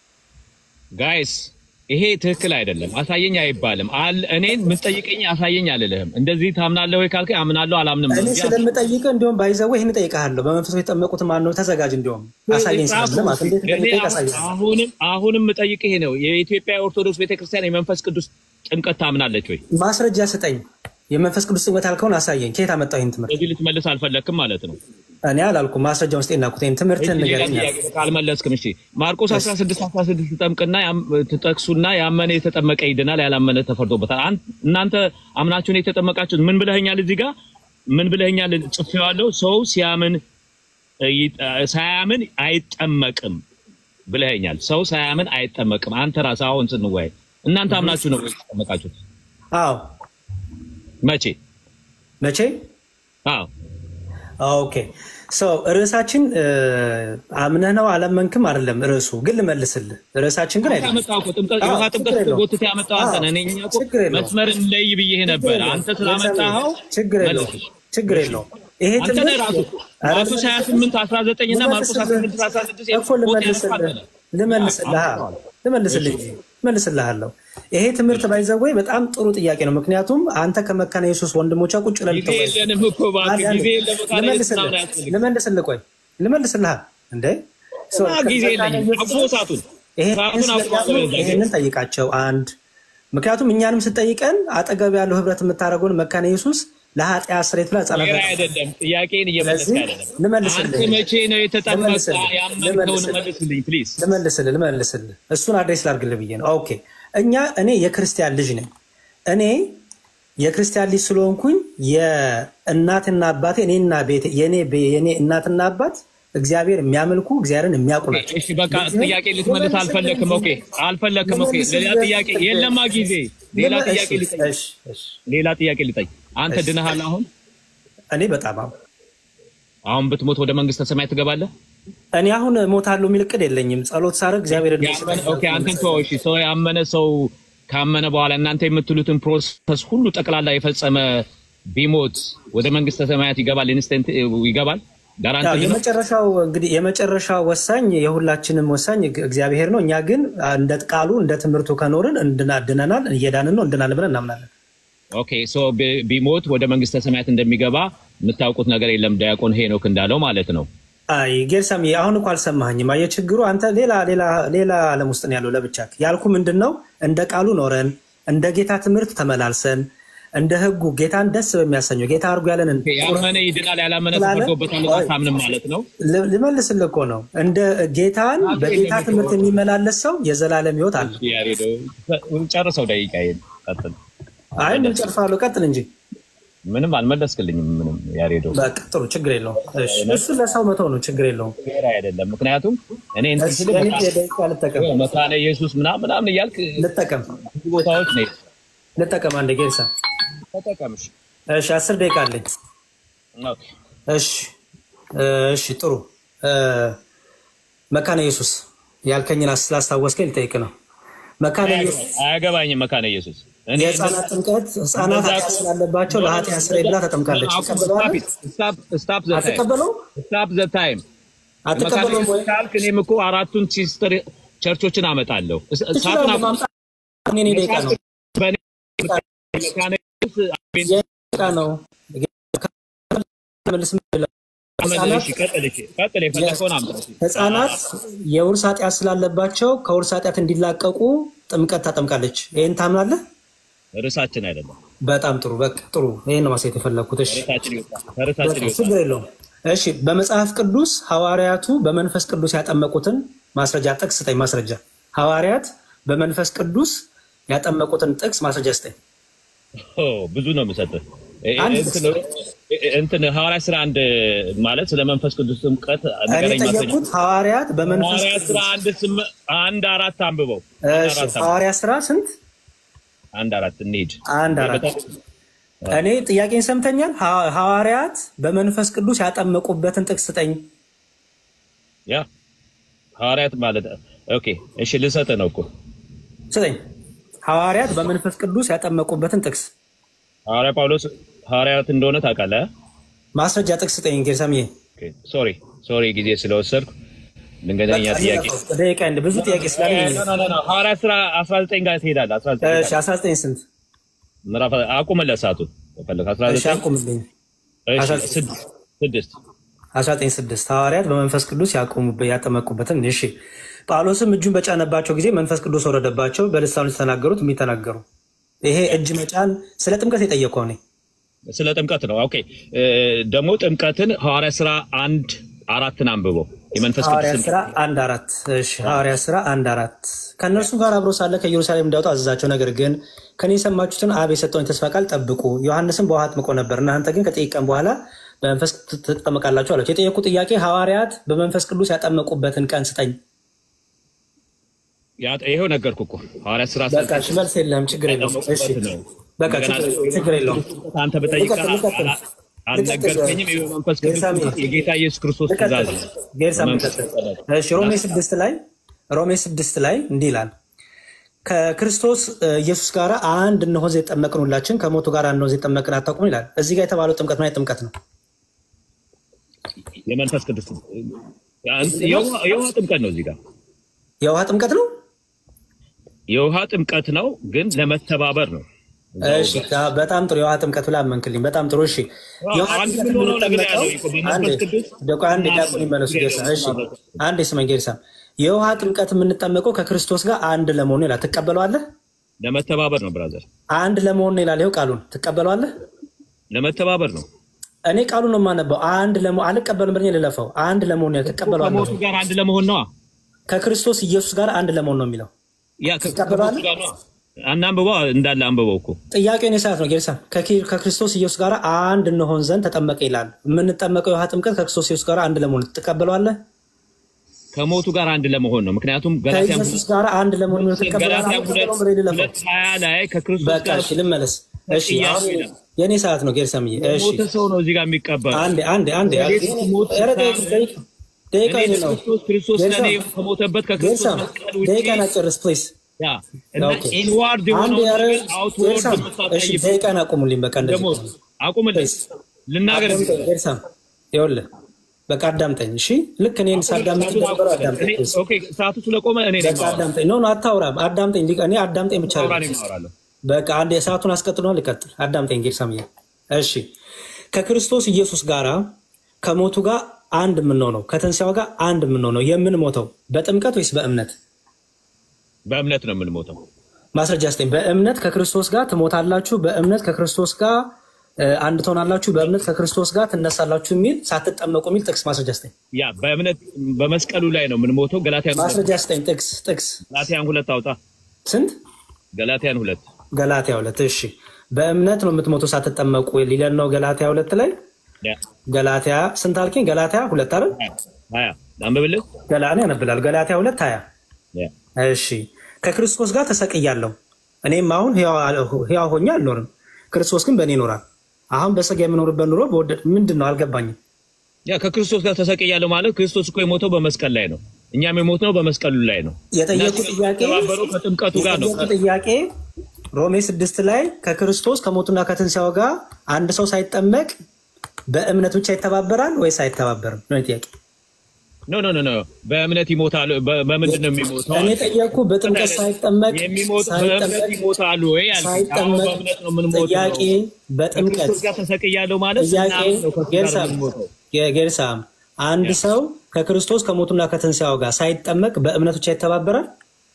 ጋይስ ይሄ ትክክል አይደለም። አሳየኝ አይባልም። አል- እኔን የምትጠይቀኝ አሳየኝ አልልህም። እንደዚህ ታምናለህ ወይ ካልከኝ አምናለሁ አላምንም ነው እኔ እንጂ ስለምጠይቅህ እንዲሁም ባይዘው ይህን እጠይቅሃለሁ። በመንፈስ የተጠመቁት ማን ነው? ተዘጋጅ። እንዲሁም አሳየኝ ስለምልህ ማለት እንዴት እኔ እንደምጠይቅ አሁን- አሳየኝ። አሁንም አሁንም የምጠይቅህ ይሄ ነው። የኢትዮጵያ ኦርቶዶክስ ቤተክርስቲያን የመንፈስ ቅዱስ ጥምቀት ታምናለች ወይ? ማስረጃ ስጠኝ። የመንፈስ ቅዱስ ጥምቀት ያልከውን አሳየኝ። ከየት አመጣው ይህን ትምህርት? በዚህ ልትመልስ አልፈለግክም ማለት ነው። እኔ አላልኩም። ማስረጃውን ስጤና ኩት ይህን ትምህርትን ሌላ ንገረኝ። ጥያቄ ካልመለስክም እሺ ማርቆስ 16 16 ትጠምቅና ያም- ትጠቅሱና ያመነ የተጠመቀ ይድናል፣ ያላመነ ተፈርዶበታል። አን- እናንተ አምናችሁን የተጠመቃችሁት ምን ብለኸኛል? እዚህ ጋር ምን ብለኸኛል? ጽፌዋለሁ። ሰው ሲያምን እ, ይ- እ, ሳያምን አይጠመቅም ብለኸኛል። ሰው ሳያምን አይጠመቅም። አንተ ራስህ አሁን ስንወያይ እናንተ አምናችሁ ነው ወይ የተጠመቃችሁት? አዎ መቼ? መቼ? አዎ ኦኬ ሶ ርዕሳችን እ, አምነህ ነው አላመንክም አይደለም ርዕሱ፣ ግን ልመልስልህ። ርዕሳችን ግን አይደለም። ያመጣው እኮ ጥምቀት አዎ፣ የውሃ ችግር ጥምቀት የለውም። ጎትተህ ያመጣው አንተ ነህ። እኔ እኮ ችግር የለውም። መስመር እንለይ ብዬ ነበር። አንተ ስላመጣኸው ችግር የለውም። መልስ። ችግር የለውም። ይሄ አንተ ነህ ራሱ ኧረ ማርቆስ 28 19 እና ማርቆስ 18 16 እኮ ልመልስልህ ልመልስልህ ልመልስልህ እንጂ መልስልሃለሁ። ይሄ ትምህርት ባይዘወይ በጣም ጥሩ ጥያቄ ነው። ምክንያቱም አንተ ከመካነ ኢየሱስ ወንድሞቿ ቁጭ ብለን ጊዜ የለንም እኮ እባክህ፣ ጊዜ የለም። መካነ ኢየሱስ ምናምን አያስፈልግም። ልመልስልህ ቆይ ልመልስልህ እንዴ ሶ- እና ጊዜ ከመካነ የለኝም። ኢየሱስ አቁሞ ሰዓቱን ይሄን ሰዓቱን አቁሞ ስለሚያምኑ አቁሞ ይሄንን ጠይቃቸው። አንድ ምክንያቱም እኛንም ስጠይቀን አጠገብ ያለው ህብረት የምታደርገውን መካነ ኢየሱስ ለኃጢአት ስርየት ብላ ህጻናት ሌላ አይደለም። ጥያቄን እየመለስክ ስለዚህ አይደለም። ልመልስልህ አንተ መቼ ነው የተጠመቀ? ልመልስልህ ያመንከውን ልመልስልህ መልስልኝ ፕሊዝ። ልመልስልህ ልመልስልህ እሱን አድሬስ ላድርግልህ ብዬ ነው። ኦኬ እኛ እኔ የክርስቲያን ልጅ ነኝ። እኔ የክርስቲያን ልጅ ስለሆንኩኝ የእናትና አባቴ እኔና ቤቴ የኔ የኔ እናትና አባት እግዚአብሔር የሚያመልኩ እግዚአብሔርን የሚያውቁ ናቸው። እሺ በቃ ጥያቄ ልትመልስ አልፈለክም። ኦኬ አልፈለክም። ኦኬ ሌላ ጥያቄ የለማ ጊዜ ሌላ ጥያቄ ልጠይቅ እሺ፣ እሺ። ሌላ ጥያቄ ልጠይቅ። አንተ ድነሃል? አሁን እኔ በጣም አሁን አሁን ብትሞት ወደ መንግስተ ሰማይ ትገባለህ? እኔ አሁን ሞታለሁ የሚል እቅድ የለኝም። ጸሎት ሳደርግ እግዚአብሔር ያመነ- ኦኬ አንተን ተወው። እሺ ሰው ያመነ ሰው ካመነ በኋላ እናንተ የምትሉትን ፕሮሰስ ሁሉ ጠቅላላ የፈጸመ ቢሞት ወደ መንግስተ ሰማያት ይገባል? ኢንስታንት ይገባል? ጋራንቲ ነው? የመጨረሻው እንግዲህ የመጨረሻው ወሳኝ የሁላችንም ወሳኝ እግዚአብሔር ነው። እኛ ግን እንደ ቃሉ እንደ ትምህርቱ ከኖርን እንድናድነናል እየዳንን ነው እንድናለን ብለን እናምናለን። ኦኬ ሶ ቢ- ቢሞት ወደ መንግስተ ሰማያት እንደሚገባ የምታውቁት ነገር የለም። ዲያቆን ሄኖክ እንዳለው ማለት ነው። አይ ጌርሳም አሁን እኮ አልሰማኸኝም። አየህ ችግሩ አንተ ሌላ ሌላ ሌላ ዓለም ውስጥ ነው ያለው ለብቻ ያልኩ ምንድን ነው እንደ ቃሉ ኖረን እንደ ጌታ ትምህርት ተመላልሰን እንደ ህጉ ጌታን ደስ በሚያሰኘው ጌታ አድርጎ ያለንን ኦኬ፣ ያመነ ይድናል፣ ያላመነ ስላለ- ተፈርዶበታል አታምንም ማለት ነው። ል- ልመልስልህ እኮ ነው እንደ ጌታን በጌታ ትምህርት የሚመላለስ ሰው የዘላለም ህይወት አለ። ያሬዶ ጨርሰው ደቂቃ ቀጥል። አይ ምን ጨርሳለሁ፣ ቀጥል እንጂ ምንም አልመለስክልኝም። ምንም ያሬዶ በቃ ጥሩ ችግር የለውም። እሺ፣ እሱን ለሰው መተው ነው ችግር የለውም። ፌር አይደለም። ምክንያቱም እኔ እንትን እሺ፣ ስል እኔ መካ- ደቂቃ ልጠቀም መካነ ኢየሱስ ምናምን ምናምን እያልክ ልጠቀም ብዙ ቦታዎች ነው ልጠቀም አንዴ ጌርሳ። ተጠቀምሽ። እሺ፣ አስር ደቂቃ አለኝ። ኦኬ እሺ እሺ ጥሩ እ፣ መካነ ኢየሱስ ያልከኝን አስ- ስላስታወስከኝ ልጠይቅ ነው። መካነ ኢየሱስ አያገባኝም። መካነ ኢየሱስ እኔ የህፃናት ጥምቀት ህፃናት ኃጢአት ስላለባቸው ለኃጢአት ስርየት ብላ ተጠምቃለች። ትቀበለዋለህ? ስታፕ ዘ ታይም አትቀበለውም? ስታፕ ዘ ታይም አትቀበለውም ወይ? ካልክ እኔም እኮ አራቱን ሲስተር ቸርቾችን አመጣለሁ። ትችላለህ ማምጣት። የእኔ ደቂቃ ነው በእኔ መካነ ኢየሱስ ደቂቃ ነው። መልስ ህፃናት ቀጥል እሺ፣ ቀጥል የፈለከውን አምጣ። ህፃናት የውርስ ኃጢአት ስላለባቸው ከውርስ ኃጢአት እንዲላቀቁ ጥምቀት ታጠምቃለች። ይህን ታምናለህ? ርዕሳችን አይደለም በጣም ጥሩ። በቃ ጥሩ። ይህን ነው ማሳየት የፈለግኩት። እሺ ርዕሳችን ይወጣ ርዕሳችን ይወጣ ችግር የለውም። እሺ በመጽሐፍ ቅዱስ ሐዋርያቱ በመንፈስ ቅዱስ ያጠመቁትን ማስረጃ ጥቅስ ስጠኝ። ማስረጃ ሐዋርያት በመንፈስ ቅዱስ ያጠመቁትን ጥቅስ ማስረጃ ስጠኝ። ኦ፣ ብዙ ነው የምሰጥህ። እ- አንድ እንትን እ- እንትን ሐዋርያ ስራ አንድ ማለት ስለ መንፈስ ቅዱስ ጥምቀት እኔ ንገረኝ ማስረጃ። ጠየቅኩት ሐዋርያት በመንፈስ ሐዋርያ ስራ ቅዱስ አንድ ስም አንድ አራት አንብበው። አንድ እሺ፣ አራት አንብበው። ሐዋርያ ስራ ስንት? አንድ አራት እንሂድ። አንድ አራት እኔ ጥያቄን ሰምተኛል። ሐ- ሐዋርያት በመንፈስ ቅዱስ ያጠመቁበትን ጥቅስ ስጠኝ። ያ ሐዋርያት ማለት ኦኬ፣ እሺ ልሰጥህ ነው እኮ ስጠኝ። ሐዋርያት በመንፈስ ቅዱስ ያጠመቁበትን ጥቅስ ሐዋርያ ጳውሎስ ሐዋርያት እንደሆነ ታውቃለህ? ማስረጃ ጥቅስ ስጠኝ። ጌርሳምዬ ሶሪ ሶሪ ጊዜ ስለወሰድኩ ድንገተኛ ጥያቄ ደቂቃ እንደ ብዙ ጥያቄ ስላለኝ ኖ፣ ኖ፣ ኖ፣ ኖ፣ ሐዋርያት ስራ 19 ጋር ትሄዳለህ። 19 እሺ 19 ስንት? ምዕራፍ አቁምለት ሰዓቱን ከፈለክ እሺ 19 አቁምልኝ። እሺ፣ 19 ስድስት ስድስት 19፥6 ሐዋርያት በመንፈስ ቅዱስ ያቆሙበት ያጠመቁበትን። እሺ ጳውሎስም እጁን በጫነባቸው ጊዜ መንፈስ ቅዱስ ወረደባቸው፣ በልሳኖች ተናገሩት የሚተናገሩ ይሄ እጅ መጫን ስለ ጥምቀት የጠየቀው እኔ ስለ ጥምቀት ነው። ኦኬ እ፣ ደግሞ ጥምቀትን ሐዋርያ ስራ አንድ አራትን አንብበው የመንፈስ ሐዋርያ ቅዱስ ስራ አንድ አራት እሺ ሐዋርያ ስራ አንድ አራት ከእነርሱም ጋር አብሮ ሳለ ከኢየሩሳሌም እንዳወጡ አዘዛቸው። ነገር ግን ከኔ የሰማችሁትን አብ የሰጠውን የተስፋ ቃል ጠብቁ። ዮሐንስም በውሃ አጥምቆ ነበር፣ እናንተ ግን ከጥቂት ቀን በኋላ በመንፈስ ትጠመቃላችሁ አላቸው። የጠየቁ ጥያቄ ሐዋርያት በመንፈስ ቅዱስ ያጠመቁበትን ቀን ስጠኝ። ያ- ይኸው ነገርኩ እኮ ሐዋርያ ስራ በቃ እሺ፣ መልስ የለም ችግር የለውም። እሺ በቃ ችግር ችግር የለውም። አንተ በጠይቀህ ልቀጥል፣ ልቀጥል። አልነገርከኝም። ይኸው መንፈስ ቅዱስ ጌርሳሜ፣ የጌታ ኢየሱስ ክርስቶስ ትእዛዝ ነው። ጌርሳም መንፈስ ልቀጥል። እሺ ሮሜ ስድስት ላይ ሮሜ ስድስት ላይ እንዲህ ይላል ከክርስቶስ እ, ኢየሱስ ጋር አንድ እንሆን ዘንድ የጠመቅን ሁላችን ከሞቱ ጋር አንድ እንሆን ዘንድ የጠመቅን አታውቁም ይላል። እዚህ ጋር የተባለው ጥምቀት ምን አይነት ጥምቀት ነው? የመንፈስ ቅዱስ የውሃ የውሃ ጥምቀት ነው። እዚህ ጋር የውሃ ጥምቀት ነው። የውሃ ጥምቀት ነው፣ ግን ለመተባበር ነው። እሺ ካ- በጣም ጥሩ የውሃ ጥምቀት ብላ አመንክልኝ። በጣም ጥሩ እሺ። የውሃ አንድ ጥምቀት ምን ሆነው ነገር የምንጠመቀው ያለው እኮ በመንፈስ አንዴ ቅዱስ ደቆ አንዴ ዲያቆን ይመለሱ ጌርሳ። እሺ አንዴ ስመኝ ጌርሳ። የውሃ ጥምቀት የምንጠመቀው ከክርስቶስ ጋር አንድ ለመሆኑ ይላል። ትቀበለዋለህ? ለመተባበር ነው ብራዘር፣ አንድ ለመሆኑ ይላል። ይኸው ቃሉን ትቀበለዋለህ? ለመተባበር ነው። እኔ ቃሉን ነው የማነበው። አንድ ለመሆን አልቀበልም ብለኝ ልለፈው። አንድ ለመሆን ይላል። ትቀበለዋለህ? ከሞቱ ጋር አንድ ለመሆን ነዋ። ከክርስቶስ ኢየሱስ ጋር አንድ ለመሆን ነው የሚለው። ያ ከ- ትቀበለዋለህ? ከሞቱ ጋር ነዋ። አናንብበው እንዳለ አንብበው እኮ ጥያቄውን የሰዓት ነው ጌርሳ ከኪ- ከክርስቶስ ኢየሱስ ጋር አንድ እንሆን ዘንድ ተጠመቀ ይላል። የምንጠመቀው የውሃ ጥምቀት ከክርስቶስ ኢየሱስ ጋር አንድ ለመሆን ትቀበለዋለህ? ከሞቱ ጋር አንድ ለመሆን ነው። ምክንያቱም ገላትያ ከኢየሱስ ጋር አንድ ለመሆን ገላትያ ትቀበለዋለህ? ሁለት አሁን ብሬድ ለፈው ሁለት ሀያ ላይ ከክርስቶስ በቃ ጋር እሺ፣ ልመለስ። እሺ ጥያቄ አሁን ነው። የእኔ ሰዓት ነው ጌርሳምዬ። እሺ ሞተ ሰው ነው እዚህ ጋር የሚቀበለው። አንዴ አንዴ አንዴ ወዴት ሞት ኧረ ደቂቃ ስታምን ደቂቃ ደቂቃ እኔ ይሄ ነው ክርስቶስ ክርስቶስ ጌርሳ ለእኔ ከሞተበት ከክርስቶስ ጌርሳ መስቀል ውጪ ደቂቃ ናጨርስ ፕሊዝ ያ እና ኦኬ ኢንዋርድ አንድ የሆነውን ያረ ነገር አውትወርድ ጌርሳም እሺ የምታሳይበት ደቂቃን አቁሙልኝ። በቃ እንደዚህ ደግሞ ከሆነ አቁምልኝ ፕሊዝ ልናገር አዳምጠኝ ጌርሳም ይኸውልህ በቃ አዳምጠኝ እሺ ልክ እኔን ሳዳምጥ ሰዓቱን እንደነበረ አቁምልኝ። አዳምጠኝ እኔ- ፕሊዝ ኦኬ ሰዓቱ ስለቆመ እኔ ነኝ በቃ የማወራው። አዳምጠኝ ኖ ኖ አታውራም አዳምጠኝ ሊቀ እኔ አዳምጠኝ ብቻ አውራ አይደለም እኔ የማወራለሁ። በቃ አንድ የሰዓቱን አስቀጥሏል ልቀጥል አዳምጠኝ ጌርሳምዬ እሺ ከክርስቶስ ኢየሱስ ጋር ከሞቱ ጋር አንድ የምንሆነው ከትንሣኤው ጋር አንድ የምንሆነው የምንሞተው በጥምቀት ወይስ በእምነት በእምነት ነው የምንሞተው። ማስረጃ ስጠኝ። በእምነት ከክርስቶስ ጋር ትሞታላችሁ፣ በእምነት ከክርስቶስ ጋር እ፣ አንድ ትሆናላችሁ፣ በእምነት ከክርስቶስ ጋር ትነሳላችሁ የሚል ሳትጠመቁ የሚል ጥቅስ ማስረጃ ስጠኝ። ያ በእምነት በመስቀሉ ላይ ነው የምንሞተው። ገላትያን ሁለት ማስረጃ ስጠኝ። ጥቅስ ጥቅስ ገላትያን ሁለት አውጣ። ስንት? ገላትያን ሁለት ገላትያ ሁለት እሺ። በእምነት ነው የምትሞቱ ሳትጠመቁ ሊለን ነው ገላትያ ሁለት ላይ ያ ገላትያ ስንት አልከኝ? ገላትያ ሁለት አይደል? ሀያ አንብብልህ። ገላኔ ያነብላል። ገላትያ ሁለት ሀያ ያ እሺ ከክርስቶስ ጋር ተሰቅያለሁ። እኔም አሁን ሕያው ሆኜ አልኖርም፣ ክርስቶስ ግን በእኔ ይኖራል። አሁን በስጋ የምኖርበት ኑሮ በወደድ ምንድን ነው አልገባኝም። ያ ከክርስቶስ ጋር ተሰቅያለሁ ማለት ክርስቶስ እኮ የሞተው በመስቀል ላይ ነው። እኛም የሞትነው በመስቀሉ ላይ ነው። የጠየቁ ጥያቄ ተባበረው ከጥምቀቱ ጋር ነው። የጠየቁ ጥያቄ ሮሜ ስድስት ላይ ከክርስቶስ ከሞቱና ከትንሣኤው ጋር አንድ ሰው ሳይጠመቅ በእምነት ብቻ ይተባበራል ወይስ አይተባበርም ነው ጥያቄ። ኖ ኖ ኖ ኖ በእምነት ይሞታሉ። በ- በምንድን ነው የሚሞተው? እኔ ጠየቅኩ በጥምቀት ሳይጠመቅ የሚሞት በእምነት ሳይጠመቅ ይሞታሉ ወይ አልኩኝ። አዎ ሳይጠመቅ በእምነት ነው የምንሞተው። ጥያቄ በጥምቀት ከክርስቶስ ጋር ተሰቅያለሁ ማለት ጥያቄ ስናምን ነው ከእሱ ጋር ጌርሳም የምንሞተው። ጌርሳም አንድ ሰው ከክርስቶስ ከሞቱና ከትንሣኤው ጋር ሳይጠመቅ በእምነት ብቻ ይተባበራል።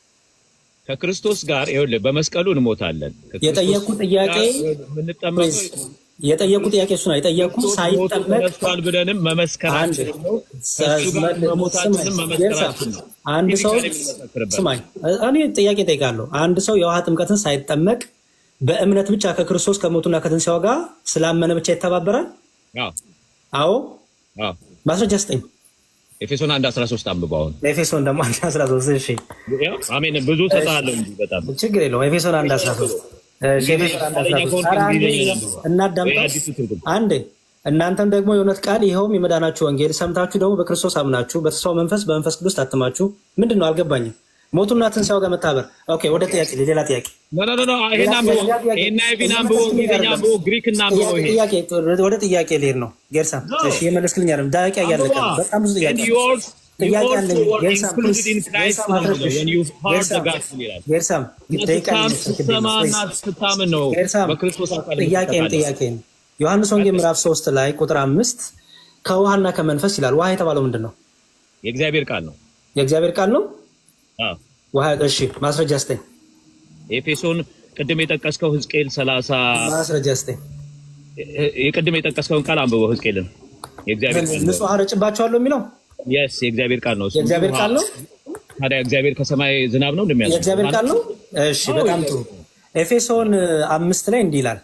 ከክርስቶስ ጋር ይኸውልህ በመስቀሉ እንሞታለን። ከክርስቶስ የጠየቁ ጥያቄ ጋር የምንጠመቀው የጠየቁ ጥያቄ እሱ ነው የጠየቁ ክርስቶስ ሞቶ ሳይጠመቅ ተነስቷል ብለንም መመስከራችን ነው። ከእሱ ጋር መሞታችንም መመስከራችን ነው። አንድ ሰው የሚመሰክርበት ስማኝ፣ እኔ ጥያቄ ጠይቃለሁ። አንድ ሰው የውሃ ጥምቀትን ሳይጠመቅ በእምነት ብቻ ከክርስቶስ ከሞቱና ከትንሣኤው ጋር ስላመነ ብቻ ይተባበራል? አዎ አዎ። አዎ። ማስረጃ ስጠኝ። ኤፌሶን አንድ አስራ ሶስት አንብበው አሁን ኤፌሶን ደግሞ አንድ አስራ ሶስት እሺ፣ ያው አሜን ብዙ ሰጣለሁ እንጂ በጣም ችግር የለውም። ኤፌሶን አንድ አስራ ሶስት እሺ፣ ኤፌሶን አንድ አስራ ሶስት ኧረ አንዴ እናዳምጠው አዲሱ ትርጉም አንዴ እናንተም ደግሞ የእውነት ቃል ይኸውም የመዳናችሁ ወንጌል ሰምታችሁ ደግሞ በክርስቶስ አምናችሁ በተስፋው መንፈስ በመንፈስ ቅዱስ ታትማችሁ ምንድን ነው አልገባኝም። ሞቱና ትንሣኤው ጋር መታበር። ኦኬ ወደ ጥያቄ ሌላ ጥያቄ ኖ ኖ ኖ ኖ ይሄን አንብበው ይሄን አይቪን አንብበው እንግሊዝኛ አንብበው ግሪክ እና አንብበው ይሄ ጥያቄ ወደ ጥያቄ ልሄድ ነው። ጌርሳም እሺ የመለስክልኝ አይደለም ዳቂያ እያለቀ ነው። በጣም ብዙ ጥያቄ And አለ። yours you ጥያቄ also አለኝ። were ጌርሳም included in ፕሊዝ፣ Christ ጌርሳም ነው አትረብሽ። when you heard the ጌርሳም gospel ይላል። ጌርሳም ደቂቃ ስታም እየመሰልክብኝ ነው። ስትሰማና ፕሊዝ። ስታምን ነው ጌርሳም በክርስቶስ አካል ጥያቄን የምትጠቃለለው። ጥያቄን ዮሐንስ ወንጌል ምዕራፍ ሶስት ላይ ቁጥር አምስት ከውሃና ከመንፈስ ይላል። ውሃ የተባለው ምንድን ነው? የእግዚአብሔር ቃል ነው። የእግዚአብሔር ቃል ነው። አዎ ውሃ እሺ፣ ማስረጃ ስጠኝ። ኤፌሶን ቅድም የጠቀስከው ሕዝቅኤል ሰላሳ ማስረጃ ስጠኝ። የቅድም የጠቀስከውን ቃል አንብበው ሕዝቅኤልን የእግዚአብሔር ቃል ነው። ንጹህ ውሃ ረጭባቸዋለሁ የሚለው የስ የእግዚአብሔር ቃል ነው። እሱ የእግዚአብሔር ቃል ነው። ታዲያ እግዚአብሔር ከሰማይ ዝናብ ነው እንደሚያዘ የእግዚአብሔር ቃል ነው። እሺ በጣም ጥሩ። ኤፌሶን አምስት ላይ እንዲህ ይላል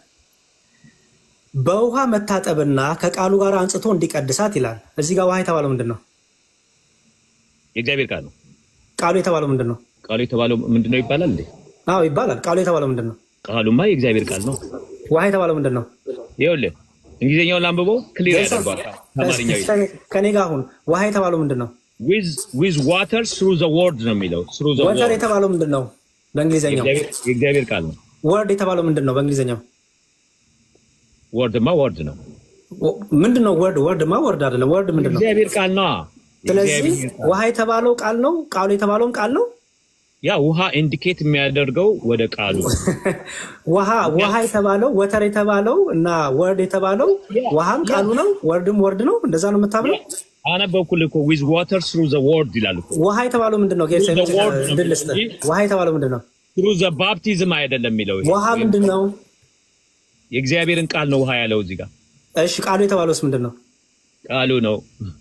በውሃ መታጠብና ከቃሉ ጋር አንጽቶ እንዲቀድሳት ይላል። እዚህ ጋር ውሃ የተባለው ምንድን ነው? የእግዚአብሔር ቃል ነው። ቃሉ የተባለው ምንድን ነው? ቃሉ የተባለው ምንድን ነው ይባላል እንዴ? አዎ ይባላል። ቃሉ የተባለው ምንድን ነው? ቃሉማ የእግዚአብሔር ቃል ነው። ውሃ የተባለው ምንድን ነው? ይኸውልህ እንግሊዝኛውን ላንብበው ክሊር ያደርገዋል ከአማርኛው ይልቅ። ከኔ ጋር አሁን ውሃ የተባለው ምንድን ነው? with with water through the word ነው የሚለው through the ወተር word የተባለው ምንድን ነው? በእንግሊዝኛው የእግዚአብሔር የእግዚአብሔር ቃል ነው። ወርድ የተባለው ምንድን ነው? በእንግሊዝኛው ወርድማ ወርድ ነው። ወ- ምንድን ነው? ወርድ ወርድማ ወርድ አይደለም። ወርድ ምንድን ነው? የእግዚአብሔር ቃል ነው። ስለዚህ ውሃ የተባለው ቃል ነው። ቃሉ የተባለውም ቃል ነው። ያ ውሃ ኢንዲኬት የሚያደርገው ወደ ቃሉ ውሃ ውሃ የተባለው ወተር የተባለው እና ወርድ የተባለው ውሃም ቃሉ ነው፣ ወርድም ወርድ ነው። እንደዛ ነው የምታምነው። አነበብኩልህ እኮ with water through the word ይላል እኮ ውሃ የተባለው ምንድን ነው? ጌርሳ The word ነው እንድል ልስጥህ። እንጂ- ውሃ የተባለው ምንድን ነው? through the baptism አይደለም የሚለው ይሄ። ውሃ ምንድን ነው? የእግዚአብሔርን ቃል ነው ውሃ ያለው እዚህ ጋር እሺ ቃሉ የተባለውስ ምንድን ነው? ቃሉ ነው።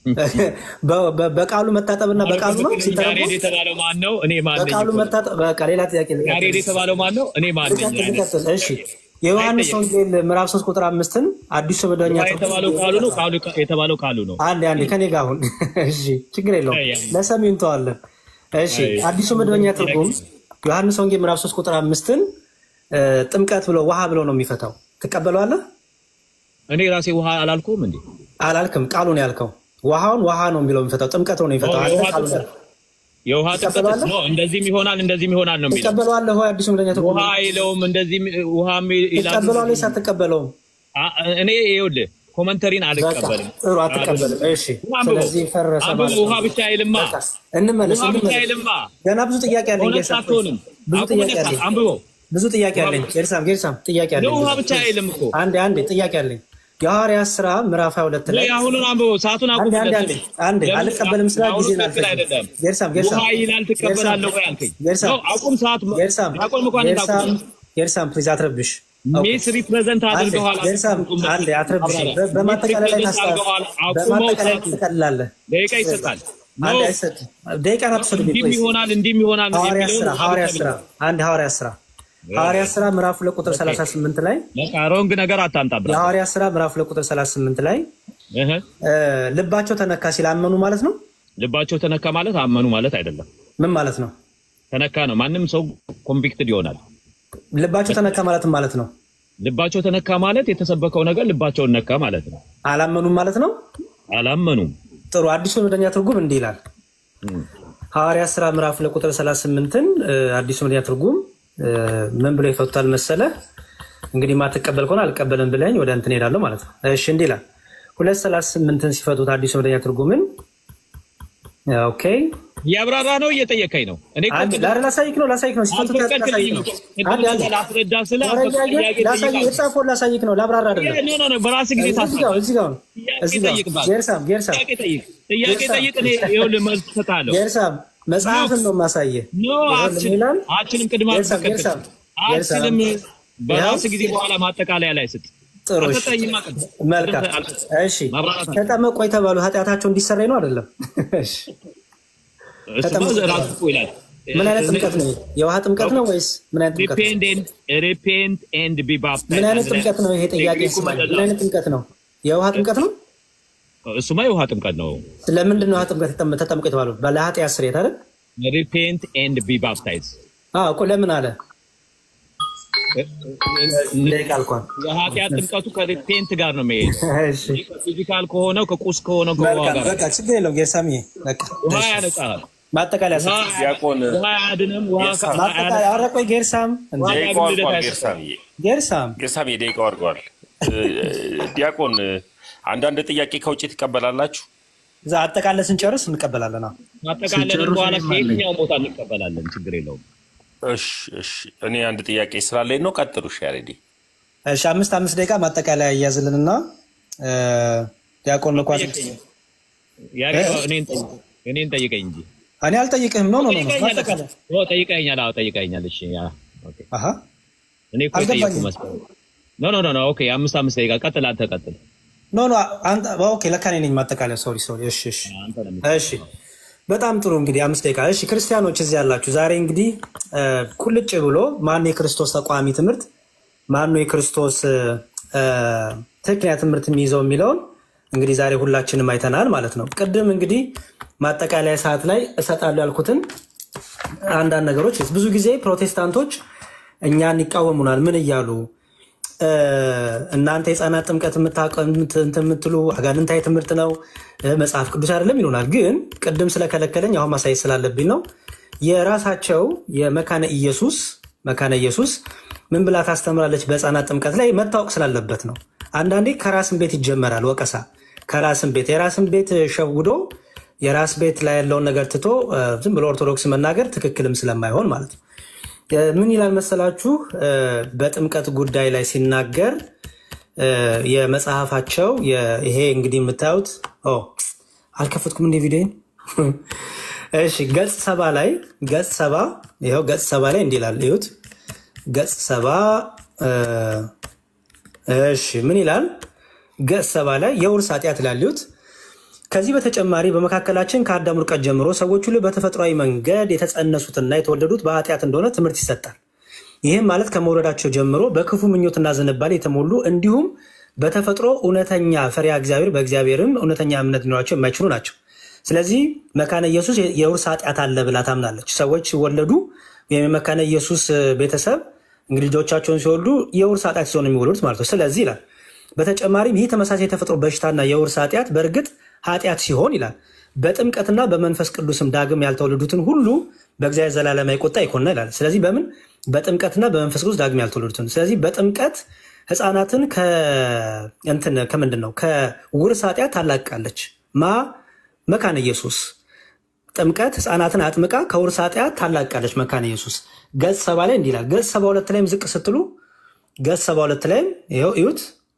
በ- በ- በቃሉ መታጠብና በቃሉ ነው ያሬድ ሲተረጎም የተባለው ማን ነው? እኔ ማን ነኝ? በቃሉ መታጠብ። በቃ ሌላ ጥያቄ ልቀጥል። ያሬድ የተባለው ማን ነው? እኔ ማን ነኝ? ልቀጥል፣ ልቀጥል። እሺ የዮሐንስ ወንጌል ምዕራፍ 3 ቁጥር አምስትን አዲሱ መደበኛ ውሃ የተባለው ቃሉ ነው። ቃሉ የተባለው ቃሉ ነው። አንዴ አንዴ ከኔ ጋር አሁን እሺ፣ ችግር የለውም ለሰሚው እንተዋለን። እሺ አዲሱ መደበኛ ትርጉም ዮሐንስ ወንጌል ምዕራፍ 3 ቁጥር አምስትን እ፣ ጥምቀት ብሎ ውሃ ብሎ ነው የሚፈታው። ትቀበለዋለህ? እኔ ራሴ ውሃ አላልኩም እንዴ? አላልክም፣ ቃሉን ያልከው ውሃውን ውሃ ነው የሚለው የሚፈታው፣ ጥምቀት ነው የሚፈታው። አንተ የውሃ ቃሉን ጥምቀት ያልከው። የውሃ ጥምቀት ትቀበላለህ? ነው። እንደዚህም ይሆናል እንደዚህም ይሆናል ነው የሚለው። ትቀበለዋለህ ወይ? አዲሱ መደበኛ ትርጉም ውሃ አይለውም እንደዚህም ውሃ ይላል። ትቀበለዋለህ ወይስ አትቀበለውም? አ- እኔ ይኸውልህ ኮመንተሪን በቃ አልቀበልም። ጥሩ፣ አትቀበልም። እሺ አንብበው። ስለዚህ ፈረሰ አንብበው። ማለት ነው። ውሃ ብቻ አይልማ። በቃ እንመለስ ውሃ ብቻ እንመለስ። አይልማ። ገና ብዙ ጥያቄ አለኝ። ሁለት ጌርሳም፣ አትሆንም። ብዙ አቁም ጥያቄ ነካ። አለኝ። አንብበው። ብዙ ጥያቄ አለኝ። ጌርሳም ጌርሳም ጥያቄ አለኝ። ውሃ ብዙ። ብቻ አይልም እኮ አንዴ አንዴ ጥያቄ አለኝ። የሐዋርያት ስራ ምዕራፍ 22 ላይ ወይ አሁኑን አንብበው። ሰዓቱን አንዴ አንዴ አንዴ አንዴ ለምን? አልቀበልም ስላ አሁኑ ጊዜ ትክክል አይደለም። ጌርሳም ጌርሳም ውሃ ይላል ትቀበላለህ ወይ አልከኝ። ጌርሳም ነው አቁም። ሰዓት ጌርሳም ዲያቆን መኳንንት ጌርሳም አቁም። ጌርሳም ፕሊዝ አትረብሽ። ሚስ ሪፕሬዘንት አድርገዋል። ጌርሳም አንዴ አትረብሽ። በ- በማጠቃለያ ላይ ታስታ አድርገዋል። አቁመው። በማጠቃለያ ሰዓቱን ትቀልላለህ። ደቂቃ ይሰጣል። አንዴ ነው አይሰጥም። ደቂቃ ናትሰዱ እንዲህም ይሆናል እንዲህም ይሆናል ሐዋርያ የሚለውን ስራ ውሃ ሐዋርያ ብቻ ስራ አንድ ሐዋርያ ስራ ሐዋርያ ስራ ምዕራፍ ሁለት ቁጥር 38 ላይ በቃ ሮንግ ነገር አታምጣብራ። የሐዋርያ ስራ ምዕራፍ ሁለት ቁጥር 38 ላይ እህ እ፣ ልባቸው ተነካ ሲል አመኑ ማለት ነው። ልባቸው ተነካ ማለት አመኑ ማለት አይደለም። ምን ማለት ነው? ተነካ ነው። ማንም ሰው ኮንቪክትድ ይሆናል። ልባቸው ተነካ ማለት ምን ማለት ነው? ልባቸው ተነካ ማለት የተሰበከው ነገር ልባቸውን ነካ ማለት ነው። አላመኑም ማለት ነው። አላመኑም። ጥሩ አዲሱ መደበኛ ትርጉም እንዲህ ይላል። ሐዋርያ ስራ ምዕራፍ ሁለት ቁጥር 38ን እ፣ አዲሱ መደበኛ ትርጉም እ፣ ምን ብሎ ይፈቱታል መሰለ? እንግዲህ ማትቀበል ከሆነ አልቀበልም ብለኝ ወደ እንትን ሄዳለሁ ማለት ነው። እሺ እንዲህ ይላል። ሁለት 38ን ሲፈቱት አዲሱ መደበኛ ትርጉምን ኦኬ እያብራራ ነው እየጠየቀኝ ነው። እኔ እኮ አንድ ላር ላሳይክ ነው ላሳይክ ነው ሲፈቱት ላሳይክ ነው። አንድ አንድ ላስረዳ ስለ ወረጃዬ ላሳይክ የተጻፈውን ላሳይክ ነው ላብራራ አይደለም። ኖ ኖ በራስህ ጊዜ እዚህ ጋር ታስረዳ። እዚህ ጋር እዚህ ጋር ጠይቅባት። ጌርሳም ጌርሳም ጥያቄ ጠይቅ፣ ጥያቄ ጠይቅ። እኔ ይኸውልህ መልስ እሰጥሃለሁ። ጌርሳም መጽሐፍን ነው የማሳየህ። ኖ አችልም፣ ይላል አችልም። ቅድመ ጌርሳም አትከተል። ጌርሳም አችልም። በራስህ ጊዜ ይኸው። በኋላ ማጠቃለያ ላይ ስጥ። ጥሩ እሺ። አልሰጠኝም አቅም። መልካም አልሰጠኝም። እሺ ማብራራት አለ። ተጠመቁ የተባሉ ኃጢአታቸው እንዲሰረይ ነው አይደለም? እሺ እሱማ ተጠመቁ ራሱ እኮ ይላል። ምን አይነት ጥምቀት ነው? የውሃ ጥምቀት ነው ወይስ ምን አይነት ጥምቀት ነው? ሪፔንት ኤንድ ቢ ምን አይነት ጥምቀት ነው? ይሄ ጥያቄ ስማኝ። ምን አይነት ጥምቀት ነው? የውሃ ጥምቀት ነው? እሱማ የውሃ ጥምቀት ነው። ለምንድን ነው ውሃ ጥምቀት ተጠም- ተጠምቁ የተባሉ? ለኃጢአት ስርየት አይደል? ሪፔንት ኤንድ ቢ ባፕታይዝ አዎ እኮ ለምን አለ? ደቂቃ አልኳል። የኃጢአት ጥምቀቱ ከሪፔንት ጋር ነው የሚሄደው። እሺ ፊዚካል ከሆነው ከቁስ ከሆነው ከውሃ መልካም ጋር በቃ ችግር የለውም ጌርሳምዬ። በቃ ውሃ እሺ። ያነጻል። ማጠቃለያ ሰጥ ውሃ ዲያቆን ውሃ አያድንም። ውሃ ጌርሳም። ማጠቃለያ ኧረ ቆይ ጌርሳም እንደ ዋጋ ደቂቃው ግን ልደት አድርጓል። አይሰጥም። ጌርሳምዬ ጌርሳም ጌርሳም የደቂቃው አድርጓል። ዲያቆን አንዳንድ ጥያቄ ከውጭ ትቀበላላችሁ? እዛ አጠቃላይ ስንጨርስ እንቀበላለን። አዎ። ማጠቃለልን ሲጨርሱ በኋላ እኔም አለኝ። ከየትኛው ቦታ እንቀበላለን። ችግር የለውም። እሺ እሺ። እኔ አንድ ጥያቄ ስላለኝ ነው። ቀጥሉ። እሺ ያሬዲ እሺ አምስት አምስት ደቂቃ ማጠቃለያ እያዝልንና እ፣ ዲያቆን መኳስ ያሬ እ? እኔን ጠይቅ- እኔን ጠይቀኝ እንጂ እኔ አልጠይቅህም። ኖ ኖ ኖ ጠይቀኛል። ማጠቃለያ ኦ፣ ጠይቀኛል። አዎ ጠይቀኛል። እሺ ያ ኦኬ። አሃ እኔ እኮ የጠየኩህ አልገባኝም። መስሎኝ። ኖ ኖ ኖ ኖ ኦኬ። አምስት አምስት ደቂቃ ቀጥል። አንተ ቀጥል። ኖ ኖ አንተ ኦኬ፣ ለካ እኔ ነኝ ማጠቃለያ። ሶሪ ሶሪ። እሺ እሺ አንተ ነው የምትለው። እሺ በጣም ጥሩ እንግዲህ አምስት ደቂቃ እሺ ክርስቲያኖች እዚህ ያላችሁ ዛሬ እንግዲህ እ፣ ቁልጭ ብሎ ማነው የክርስቶስ ተቋሚ ትምህርት ማነው የክርስቶስ እ፣ ትክክለኛ ትምህርት የሚይዘው የሚለውን እንግዲህ ዛሬ ሁላችንም አይተናል ማለት ነው ቅድም እንግዲህ ማጠቃለያ ሰዓት ላይ እሰጣለሁ ያልኩትን አንዳንድ ነገሮች ብዙ ጊዜ ፕሮቴስታንቶች እኛን ይቃወሙናል ምን እያሉ እ፣ እናንተ የህፃናት ጥምቀት የምታቀ- እንትን የምትሉ አጋንንታዊ ትምህርት ነው እ፣ መጽሐፍ ቅዱስ አይደለም ይሉናል። ግን ቅድም ስለከለከለኝ አሁን ማሳየት ስላለብኝ ነው። የራሳቸው የመካነ ኢየሱስ መካነ ኢየሱስ ምን ብላ ታስተምራለች? በህፃናት ጥምቀት ላይ መታወቅ ስላለበት ነው። አንዳንዴ ከራስን ቤት ይጀመራል ወቀሳ። ከራስን ቤት የራስን ቤት ሸውዶ የራስ ቤት ላይ ያለውን ነገር ትቶ እ፣ ዝም ብሎ ኦርቶዶክስ መናገር ትክክልም ስለማይሆን ማለት ነው። ምን ይላል መሰላችሁ? እ፣ በጥምቀት ጉዳይ ላይ ሲናገር እ፣ የመጽሐፋቸው የ- ይሄ እንግዲህ የምታዩት ኦ፣ አልከፈትኩም እንደ ቪዲዮን እሺ፣ ገጽ ሰባ ላይ ገጽ ሰባ ይኸው ገጽ ሰባ ላይ እንዲህ ይላል እዩት። ገጽ ሰባ እ፣ እሺ ምን ይላል? ገጽ ሰባ ላይ የውርስ ኃጢአት ይላል እዩት። ከዚህ በተጨማሪ በመካከላችን ከአዳም ውድቀት ጀምሮ ሰዎች ሁሉ በተፈጥሯዊ መንገድ የተጸነሱትና የተወለዱት በኃጢአት እንደሆነ ትምህርት ይሰጣል። ይህም ማለት ከመውለዳቸው ጀምሮ በክፉ ምኞትና ዝንባሌ የተሞሉ እንዲሁም በተፈጥሮ እውነተኛ ፈሪሃ እግዚአብሔር በእግዚአብሔርም እውነተኛ እምነት ሊኖራቸው የማይችሉ ናቸው። ስለዚህ መካነ ኢየሱስ የውርስ ኃጢአት አለ ብላ ታምናለች። ሰዎች ሲወለዱ ወይም የመካነ ኢየሱስ ቤተሰብ እንግዲህ ልጆቻቸውን ሲወልዱ የውርስ ኃጢአት ሲሆን የሚወለዱት ማለት ነው። ስለዚህ ይላል በተጨማሪም ይህ ተመሳሳይ የተፈጥሮ በሽታና የውርስ ኃጢአት በእርግጥ ኃጢአት ሲሆን ይላል በጥምቀትና በመንፈስ ቅዱስም ዳግም ያልተወለዱትን ሁሉ በእግዚአብሔር ዘላለማዊ ቁጣ ይኮንና ይላል። ስለዚህ በምን በጥምቀትና በመንፈስ ቅዱስ ዳግም ያልተወለዱትን ስለዚህ በጥምቀት ህፃናትን እንትን ከምንድን ነው ከውርስ ኃጢአት ታላቅቃለች። ማ መካነ ኢየሱስ ጥምቀት ህፃናትን አጥምቃ ከውርስ ኃጢአት ታላቅቃለች። መካነ ኢየሱስ ገጽ ሰባ ላይ እንዲህ ይላል። ገጽ ሰባ ሁለት ላይም ዝቅ ስትሉ ገጽ ሰባ ሁለት ላይም ይኸው እዩት።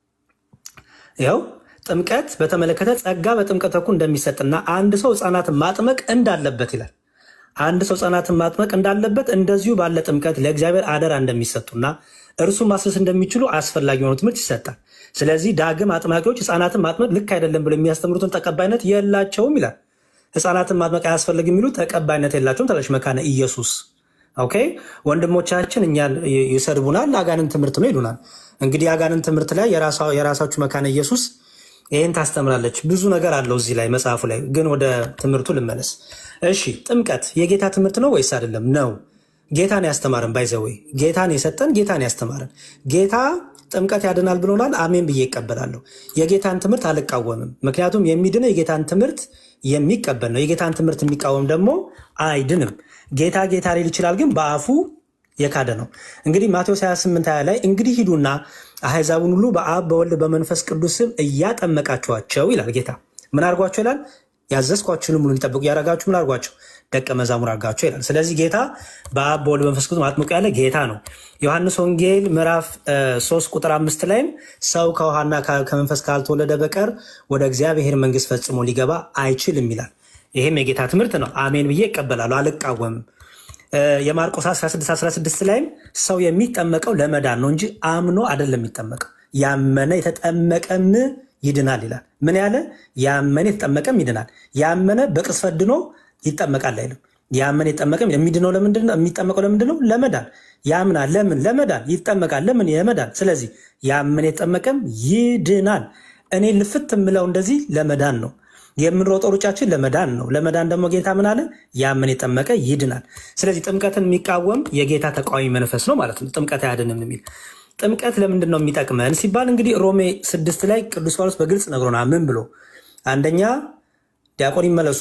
ይኸው ጥምቀት በተመለከተ ጸጋ በጥምቀት በኩል እንደሚሰጥና አንድ ሰው ህፃናትን ማጥመቅ እንዳለበት ይላል። አንድ ሰው ህፃናትን ማጥመቅ እንዳለበት እንደዚሁ ባለ ጥምቀት ለእግዚአብሔር አደራ እንደሚሰጡና እርሱን ማስረስ እንደሚችሉ አስፈላጊ የሆኑ ትምህርት ይሰጣል። ስለዚህ ዳግም አጥማቂዎች ህፃናትን ማጥመቅ ልክ አይደለም ብሎ የሚያስተምሩትን ተቀባይነት የላቸውም ይላል። ህፃናትን ማጥመቅ አያስፈልግ የሚሉ ተቀባይነት የላቸውም ትላለች መካነ ኢየሱስ። ኦኬ ወንድሞቻችን እኛን ይሰድቡናል፣ አጋንን ትምህርት ነው ይሉናል። እንግዲህ አጋንን ትምህርት ላይ የራሳችሁ መካነ ኢየሱስ ይህን ታስተምራለች። ብዙ ነገር አለው እዚህ ላይ መጽሐፉ ላይ ግን ወደ ትምህርቱ ልመለስ። እሺ ጥምቀት የጌታ ትምህርት ነው ወይስ አይደለም? ነው። ጌታን ያስተማረን ባይዘወይ ጌታን የሰጠን ጌታን ያስተማረን ጌታ ጥምቀት ያድናል ብሎናል። አሜን ብዬ ይቀበላለሁ። የጌታን ትምህርት አልቃወምም። ምክንያቱም የሚድነው የጌታን ትምህርት የሚቀበል ነው። የጌታን ትምህርት የሚቃወም ደግሞ አይድንም። ጌታ ጌታ ሊል ይችላል፣ ግን በአፉ የካደ ነው። እንግዲህ ማቴዎስ 28 20 ላይ እንግዲህ ሂዱና አሕዛቡን ሁሉ በአብ በወልድ በመንፈስ ቅዱስ ስም እያጠመቃችኋቸው ይላል ጌታ። ምን አድርጓቸው ይላል? ያዘዝኳችሁንም ሁሉ እንዲጠብቁ ያደረጋችሁ ምን አድርጓቸው? ደቀ መዛሙር አድርጋቸው ይላል። ስለዚህ ጌታ በአብ በወልድ በመንፈስ ቅዱስ አጥምቁ ያለ ጌታ ነው። ዮሐንስ ወንጌል ምዕራፍ 3 ቁጥር አምስት ላይም ሰው ከውሃና ከመንፈስ ካልተወለደ በቀር ወደ እግዚአብሔር መንግስት ፈጽሞ ሊገባ አይችልም ይላል። ይህም የጌታ ትምህርት ነው። አሜን ብዬ ይቀበላሉ፣ አልቃወምም። የማርቆስ 16 16 ላይም ሰው የሚጠመቀው ለመዳን ነው እንጂ አምኖ አይደለም የሚጠመቀው። ያመነ የተጠመቀም ይድናል ይላል። ምን ያለ ያመነ የተጠመቀም ይድናል። ያመነ በቅስፈት ድኖ ይጠመቃል አይልም። ያመነ የተጠመቀም የሚድነው ለምንድን ነው? የሚጠመቀው ለምንድን ነው? ለመዳን ያምናል። ለምን? ለመዳን ይጠመቃል። ለምን? ለመዳን። ስለዚህ ያመነ የተጠመቀም ይድናል። እኔ ልፍት የምለው እንደዚህ ለመዳን ነው። የምንሮጠው ሩጫችን ለመዳን ነው። ለመዳን ደግሞ ጌታ ምን አለ? ያምን የጠመቀ ይድናል። ስለዚህ ጥምቀትን የሚቃወም የጌታ ተቃዋሚ መንፈስ ነው ማለት ነው። ጥምቀት አያድንም የሚል ጥምቀት ለምንድን ነው የሚጠቅመን ሲባል እንግዲህ ሮሜ ስድስት ላይ ቅዱስ ጳውሎስ በግልጽ ነግሮናል። ምን ብሎ አንደኛ ዲያቆን ይመለሱ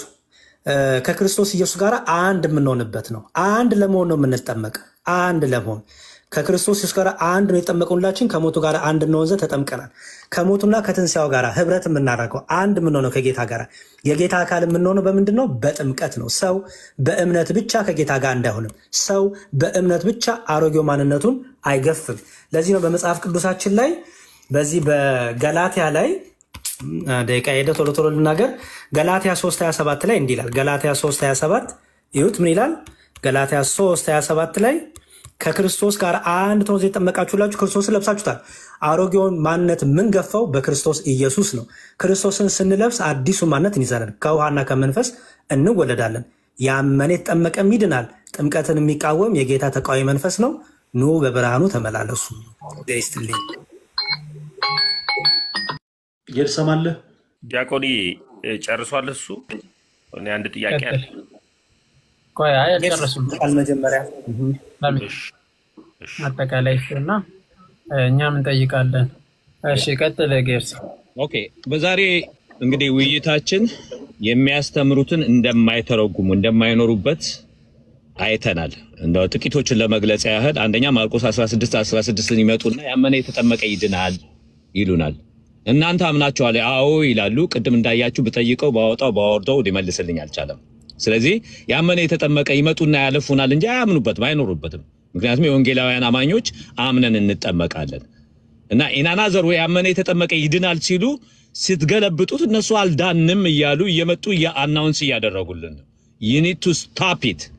ከክርስቶስ ኢየሱስ ጋር አንድ የምንሆንበት ነው። አንድ ለመሆን ነው የምንጠመቅ። አንድ ለመሆን ከክርስቶስ ኢየሱስ ጋር አንድ ነው የጠመቁላችን። ከሞቱ ጋር አንድ እንሆን ዘንድ ተጠምቀናል። ከሞቱና ከትንሣኤው ጋር ህብረት የምናደርገው አንድ የምንሆነው ከጌታ ጋር የጌታ አካል የምንሆነው በምንድን ነው? በጥምቀት ነው። ሰው በእምነት ብቻ ከጌታ ጋር እንዳይሆንም፣ ሰው በእምነት ብቻ አሮጌው ማንነቱን አይገፍም። ለዚህ ነው በመጽሐፍ ቅዱሳችን ላይ በዚህ በገላትያ ላይ ደቂቃ ሄደ፣ ቶሎ ቶሎ ልናገር። ገላትያ 3 27 ላይ እንዲህ ይላል። ገላትያ 3 27 ይሁት ምን ይላል? ገላትያ 3 27 ላይ ከክርስቶስ ጋር አንድ ትሆኑ ዘንድ የጠመቃችሁላችሁ ክርስቶስን ለብሳችሁታል። አሮጌውን ማንነት የምንገፋው በክርስቶስ ኢየሱስ ነው። ክርስቶስን ስንለብስ አዲሱ ማንነት እንይዛለን። ከውሃና ከመንፈስ እንወለዳለን። ያመነ የተጠመቀም ይድናል። ጥምቀትን የሚቃወም የጌታ ተቃዋሚ መንፈስ ነው። ኑ በብርሃኑ ተመላለሱ። ስትልኝ እየተሰማለህ ዲያቆኒ ጨርሷል። እሱ እኔ አንድ ጥያቄ አለ። ቆይ አይ አልጨረሱም። መጀመሪያ ለምን እሺ፣ እሺ። አጠቃላይ እና እኛም እንጠይቃለን። እሺ ቀጥል ጌርስ። ኦኬ በዛሬ እንግዲህ ውይይታችን የሚያስተምሩትን እንደማይተረጉሙ እንደማይኖሩበት አይተናል። እንደው ጥቂቶችን ለመግለጽ ያህል አንደኛ ማርቆስ 16 16 ይመጡና ያመነ የተጠመቀ ይድናል ይሉናል። እናንተ አምናችኋል? አዎ ይላሉ። ቅድም እንዳያችሁ ብጠይቀው ባወጣው ባወርደው ሊመልስልኝ አልቻለም። ስለዚህ ያመነ የተጠመቀ ይመጡና ያለፉናል እንጂ አያምኑበትም፣ አይኖሩበትም። ምክንያቱም የወንጌላውያን አማኞች አምነን እንጠመቃለን እና ኢናናዘር ወይ ያመነ የተጠመቀ ይድናል ሲሉ ስትገለብጡት እነሱ አልዳንም እያሉ እየመጡ አናውንስ እያደረጉልን ነው። ዩኒድ ቱ ስታፕ ኢት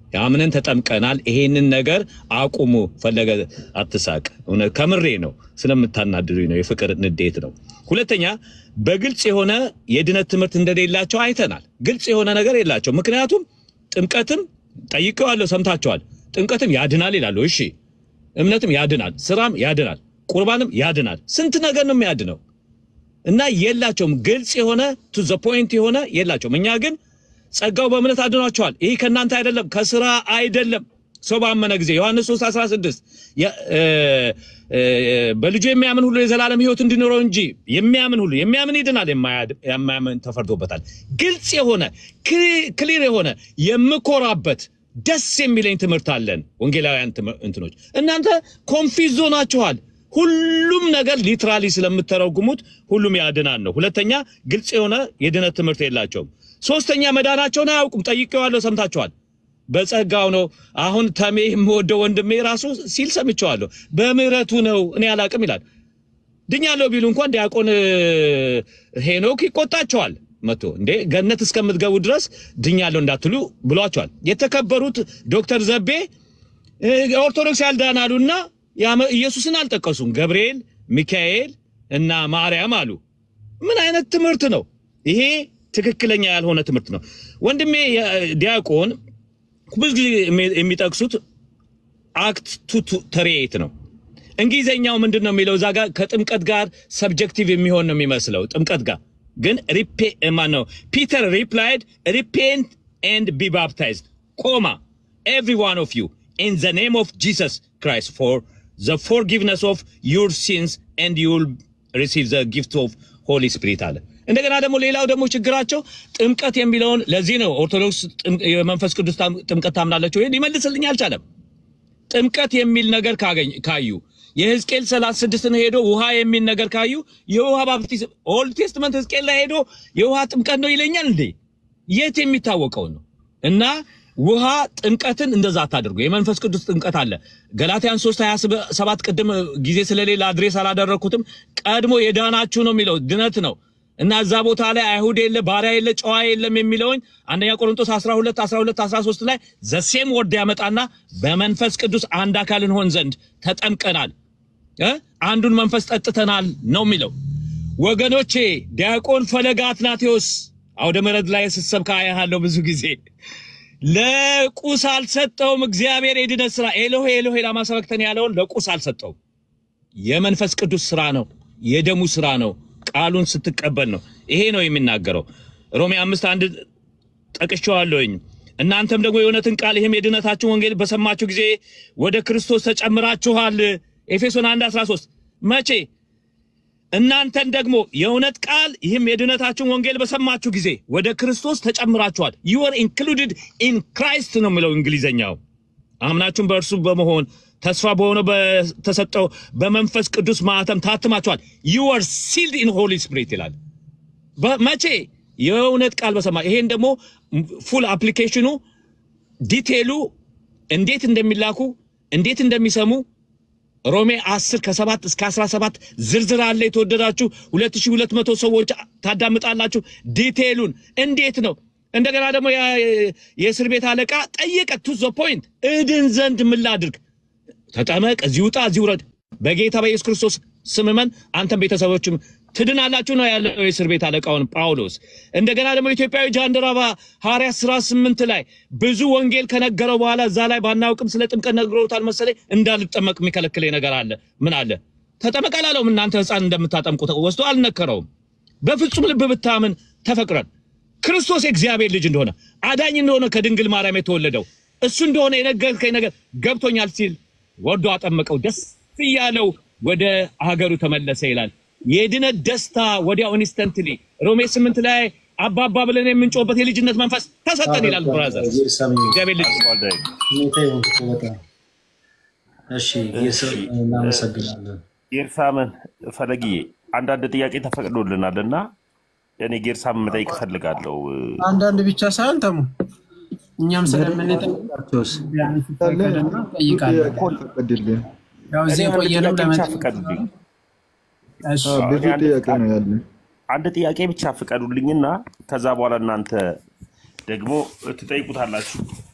አምነን ተጠምቀናል። ይሄንን ነገር አቁሙ። ፈለገ አትሳቅ። እውነት ከምሬ ነው፣ ስለምታናድዱኝ ነው። የፍቅር ንዴት ነው። ሁለተኛ በግልጽ የሆነ የድነት ትምህርት እንደሌላቸው አይተናል። ግልጽ የሆነ ነገር የላቸው። ምክንያቱም ጥምቀትም ጠይቀዋለሁ፣ ሰምታችኋል። ጥምቀትም ያድናል ይላሉ። እሺ እምነትም ያድናል፣ ስራም ያድናል፣ ቁርባንም ያድናል። ስንት ነገር ነው የሚያድነው እና የላቸውም። ግልጽ የሆነ ቱ ዘ ፖይንት የሆነ የላቸውም። እኛ ግን ጸጋው በእምነት አድኗቸዋል። ይህ ከእናንተ አይደለም፣ ከስራ አይደለም። ሰው ባመነ ጊዜ ዮሐንስ 3 16 የ- እ፣ እ፣ በልጁ የሚያምን ሁሉ የዘላለም ሕይወት እንዲኖረው እንጂ የሚያምን ሁሉ የሚያምን ይድናል፣ የማያድ- የማያምን ተፈርዶበታል። ግልጽ የሆነ ክሊ- ክሊር የሆነ የምኮራበት ደስ የሚለኝ ትምህርት አለን። ወንጌላውያን ትምህር- እንትኖች እናንተ ኮንፊዞ ናችኋል። ሁሉም ነገር ሊትራሊ ስለምተረጉሙት ሁሉም ያድናል ነው። ሁለተኛ ግልጽ የሆነ የድነት ትምህርት የላቸውም። ሶስተኛ መዳናቸውን አያውቁም። ጠይቄዋለሁ፣ ሰምታችኋል። በጸጋው ነው። አሁን ተሜ የምወደው ወንድሜ ራሱ ሲል ሰምቼዋለሁ። በምህረቱ ነው እኔ አላቅም ይላል። ድኛለሁ ቢሉ እንኳን ዲያቆን እ፣ ሄኖክ ይቆጣቸዋል። መቶ እንዴ ገነት እስከምትገቡ ድረስ ድኛለሁ እንዳትሉ ብሏቸዋል። የተከበሩት ዶክተር ዘቤ እ፣ ኦርቶዶክስ ያልዳናሉና ያመ- ኢየሱስን አልጠቀሱም። ገብርኤል፣ ሚካኤል እና ማርያም አሉ። ምን አይነት ትምህርት ነው ይሄ? ትክክለኛ ያልሆነ ትምህርት ነው። ወንድሜ የ- ዲያቆን ብዙ ጊዜ የሚ- የሚጠቅሱት አክት ቱ ተሬት ነው። እንግሊዘኛው ምንድን ነው የሚለው? እዛ ጋር ከጥምቀት ጋር ሰብጀክቲቭ የሚሆን ነው የሚመስለው። ጥምቀት ጋር ግን ሪፔ ማን ነው? ፒተር ሪፕላይድ ሪፔንት ኤንድ ቢ ባፕታይዝድ ኮማ ኤቭሪ ዋን ኦፍ ዩ ኢን ዘ ኔም ኦፍ ጂሰስ ክራይስት ፎር ዘ ፎርጊቭነስ ኦፍ ዩር ሲንስ ኤንድ ዩል ሪሲቭ ዘ ጊፍት ኦፍ ሆሊ ስፒሪት አለ። እንደገና ደግሞ ሌላው ደግሞ ችግራቸው ጥምቀት የሚለውን ለዚህ ነው ኦርቶዶክስ ጥም- የመንፈስ ቅዱስ ታም- ጥምቀት ታምናለች ወይ ሊመልስልኝ አልቻለም። ጥምቀት የሚል ነገር ካገኝ ካዩ የሕዝቅኤል 36 ሄዶ ውሃ የሚል ነገር ካዩ የውሃ ባፕቲዝም ኦልድ ቴስትመንት ሕዝቅኤል ላይ ሄዶ የውሃ ጥምቀት ነው ይለኛል እንዴ? የት የሚታወቀው ነው? እና ውሃ ጥምቀትን እንደዛ አታድርጉ። የመንፈስ ቅዱስ ጥምቀት አለ። ገላትያን 3 27 ቅድም ጊዜ ስለሌለ አድሬስ አላደረግኩትም። ቀድሞ የዳናችሁ ነው የሚለው ድነት ነው እና እዛ ቦታ ላይ አይሁድ የለ ባሪያ የለ ጨዋ የለም የሚለውን አንደኛ ቆሮንቶስ 12 12 13 ላይ ዘሴም ወርድ ያመጣና በመንፈስ ቅዱስ አንድ አካል እንሆን ዘንድ ተጠምቀናል እ አንዱን መንፈስ ጠጥተናል ነው የሚለው። ወገኖቼ ዲያቆን ፈለገ አትናቴዎስ አውደ ምሕረት ላይ ስሰብክ አያለሁ ብዙ ጊዜ ለቁስ አልሰጠውም። እግዚአብሔር የድነት ስራ ኤሎሄ ኤሎሄ ላማ ሰበክተን ያለውን ለቁስ አልሰጠውም። የመንፈስ ቅዱስ ስራ ነው፣ የደሙ ስራ ነው። ቃሉን ስትቀበል ነው። ይሄ ነው የሚናገረው። ሮሜ አምስት አንድ ጠቅሼዋለሁኝ። እናንተም ደግሞ የእውነትን ቃል ይህም የድነታችሁን ወንጌል በሰማችሁ ጊዜ ወደ ክርስቶስ ተጨምራችኋል። ኤፌሶን 1 13 መቼ እናንተን ደግሞ የእውነት ቃል ይህም የድነታችሁን ወንጌል በሰማችሁ ጊዜ ወደ ክርስቶስ ተጨምራችኋል። ዩ አር ኢንክሉድድ ኢን ክራይስት ነው የሚለው እንግሊዘኛው። አምናችሁም በእርሱ በመሆን ተስፋ በሆነው በተሰጠው በመንፈስ ቅዱስ ማህተም ታትማችኋል። ዩ አር ሲልድ ኢን ሆሊ ስፒሪት ይላል። መቼ የእውነት ቃል በሰማ ይሄን ደግሞ ፉል አፕሊኬሽኑ ዲቴሉ እንዴት እንደሚላኩ እንዴት እንደሚሰሙ ሮሜ 10 ከ7 እስከ 17 ዝርዝር አለ። የተወደዳችሁ 2200 ሰዎች ታዳምጣላችሁ። ዲቴሉን እንዴት ነው እንደገና ደግሞ የእስር ቤት አለቃ ጠየቀ። ቱ ዘ ፖይንት እድን ዘንድ ምን ላድርግ? ተጠመቅ፣ እዚህ ውጣ፣ እዚህ ውረድ፣ በጌታ በኢየሱስ ክርስቶስ ስም እመን፣ አንተም ቤተሰቦችም ትድናላችሁ ነው ያለው የእስር ቤት አለቃውን ጳውሎስ። እንደገና ደግሞ ኢትዮጵያዊ ጃንደረባ ሐዋርያት ሥራ ስምንት ላይ ብዙ ወንጌል ከነገረው በኋላ እዛ ላይ ባናውቅም ስለ ጥምቀት ነግረውታል መሰለኝ እንዳልጠመቅ የሚከለክለኝ ነገር አለ። ምን አለ? ተጠመቅ አላለውም። እናንተ ሕፃን እንደምታጠምቁ ወስዶ አልነከረውም። በፍጹም ልብ ብታምን ተፈቅረን ክርስቶስ የእግዚአብሔር ልጅ እንደሆነ አዳኝ እንደሆነ ከድንግል ማርያም የተወለደው እሱ እንደሆነ የነገርከኝ ነገር ገብቶኛል ሲል ወዶ አጠመቀው። ደስ እያለው ወደ ሀገሩ ተመለሰ ይላል። የድነት ደስታ ወዲያው ኢንስተንትሊ ሮሜ ስምንት ላይ አባባ ብለን የምንጮህበት የልጅነት መንፈስ ተሰጠን ይላል። ብራዘር እግዚአብሔር ልጅ ሁኔታ ይሁን እኮ በጣም እሺ። የስር እናመሰግናለን። ጌርሳምን ፈለግዬ አንዳንድ ጥያቄ ተፈቅዶልናል እና እኔ ጌርሳምን መጠየቅ እፈልጋለሁ። አንዳንድ ብቻ ሳይሆን ተሙ እኛም ስለምንጠይቃቸውስ ፈቀደና ጠይቃለን። ያው እዚህ እኔ አንድ የቆየነው ጥያቄ ብቻ ለመጠየቅ ፍቀዱልኝ። እሺ ብዙ እኔ አንድ ጥያቄ ፍቃድ- ነው ያለን። አንድ ጥያቄ ብቻ ፍቀዱልኝና ከዛ በኋላ እናንተ ደግሞ ትጠይቁታላችሁ።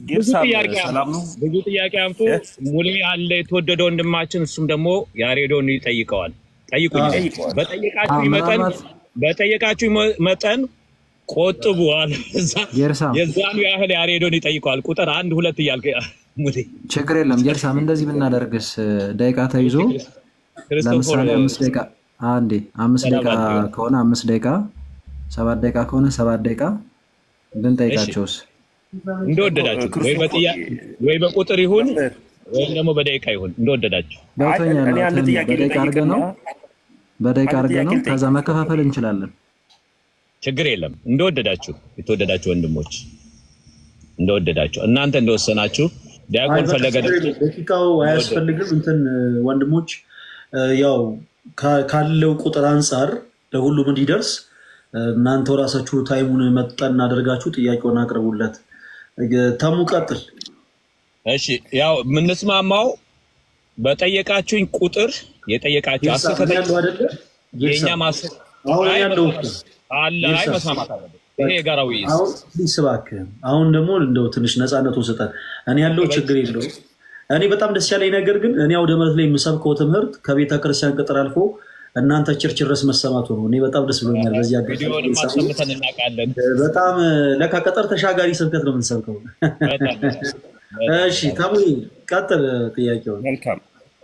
ብዙ ጌርሳም ጥያቄ ሰላም ነው። አምጡ፣ ብዙ ጥያቄ አምጡ። ሙሌ አለ የተወደደ ወንድማችን፣ እሱም ደግሞ ያሬዶን ይጠይቀዋል። ጠይቁኝ። ይጠይቀዋል። በጠየቃችሁ አዎ፣ መጠን ምናልባት በጠየቃችሁ መ- መጠን ቆጥቡ አለ። እዛ- ጌርሳም የዛኑ ያህል ያሬዶን ይጠይቀዋል። ቁጥር አንድ ሁለት እያልክ ሙሌ ችግር የለም ጌርሳም፣ እንደዚህ ብናደርግስ ደቂቃ ተይዞ ክርስቶፎር ለምሳሌ አምስት ደቂቃ አንዴ አምስት ሰላም ደቂቃ አድርገው። ከሆነ አምስት ደቂቃ ሰባት ደቂቃ ከሆነ ሰባት ደቂቃ ብንጠይቃቸውስ? እንደወደዳችሁ ወይ በጥያ- ወይ በቁጥር ይሁን ወይም ደግሞ በደቂቃ ይሁን እንደወደዳችሁ። ገብቶኛል። እኔ አንድ እንትን ጥያቄ በደቂቃ አድርገ ልጠይቅና ነው በደቂቃ አንድ አድርገ ጥያቄ ነው ልጠይቅ። ከዛ መከፋፈል እንችላለን። ችግር የለም። እንደወደዳችሁ የተወደዳችሁ ወንድሞች እንደወደዳችሁ እናንተ እንደወሰናችሁ አይ ዲያቆን በቃ ፈለገ ችግር የለም። ደቂቃው አያስፈልግም። እንትን ወንድሞች እ፣ ያው ካ- ካለው ቁጥር አንጻር ለሁሉም እንዲደርስ እ፣ እናንተው ራሳችሁ ታይሙን መጠን አድርጋችሁ ጥያቄውን አቅርቡለት። እ፣ ተሙ ቀጥል። እሺ ያው የምንስማማው በጠየቃችሁኝ ቁጥር የጠየቃችሁ ጌርሳ አስር እኔ ያለው አይደለ? ጌርሳ የእኛ ማስር አሁን አይ ያለው መስማማት አለ አይ ጌርሳ መስማማት አለበት። ይሄ የጋራ ውይይት አሁን ፕሊስ እባክህ አሁን ደግሞ እንደው ትንሽ ነፃነቱን ስጠን። እኔ ያለው ችግር የለውም። እኔ በጣም ደስ ያለኝ ነገር ግን እኔ አውደ ምሕረት ላይ የምሰብከው ትምህርት ከቤተ ክርስቲያን ቅጥር አልፎ እናንተ ቸርች ድረስ መሰማቱ ነው። እኔ በጣም ደስ ብሎኛል። በዚህ ቪዲዮንም አጋጣሚ አሰምተን እናውቃለን። በጣም ለካ ቀጠር ተሻጋሪ ስብከት ነው የምንሰብከው። በጣም እሺ ተሙ ቀጥል ጥያቄውን። መልካም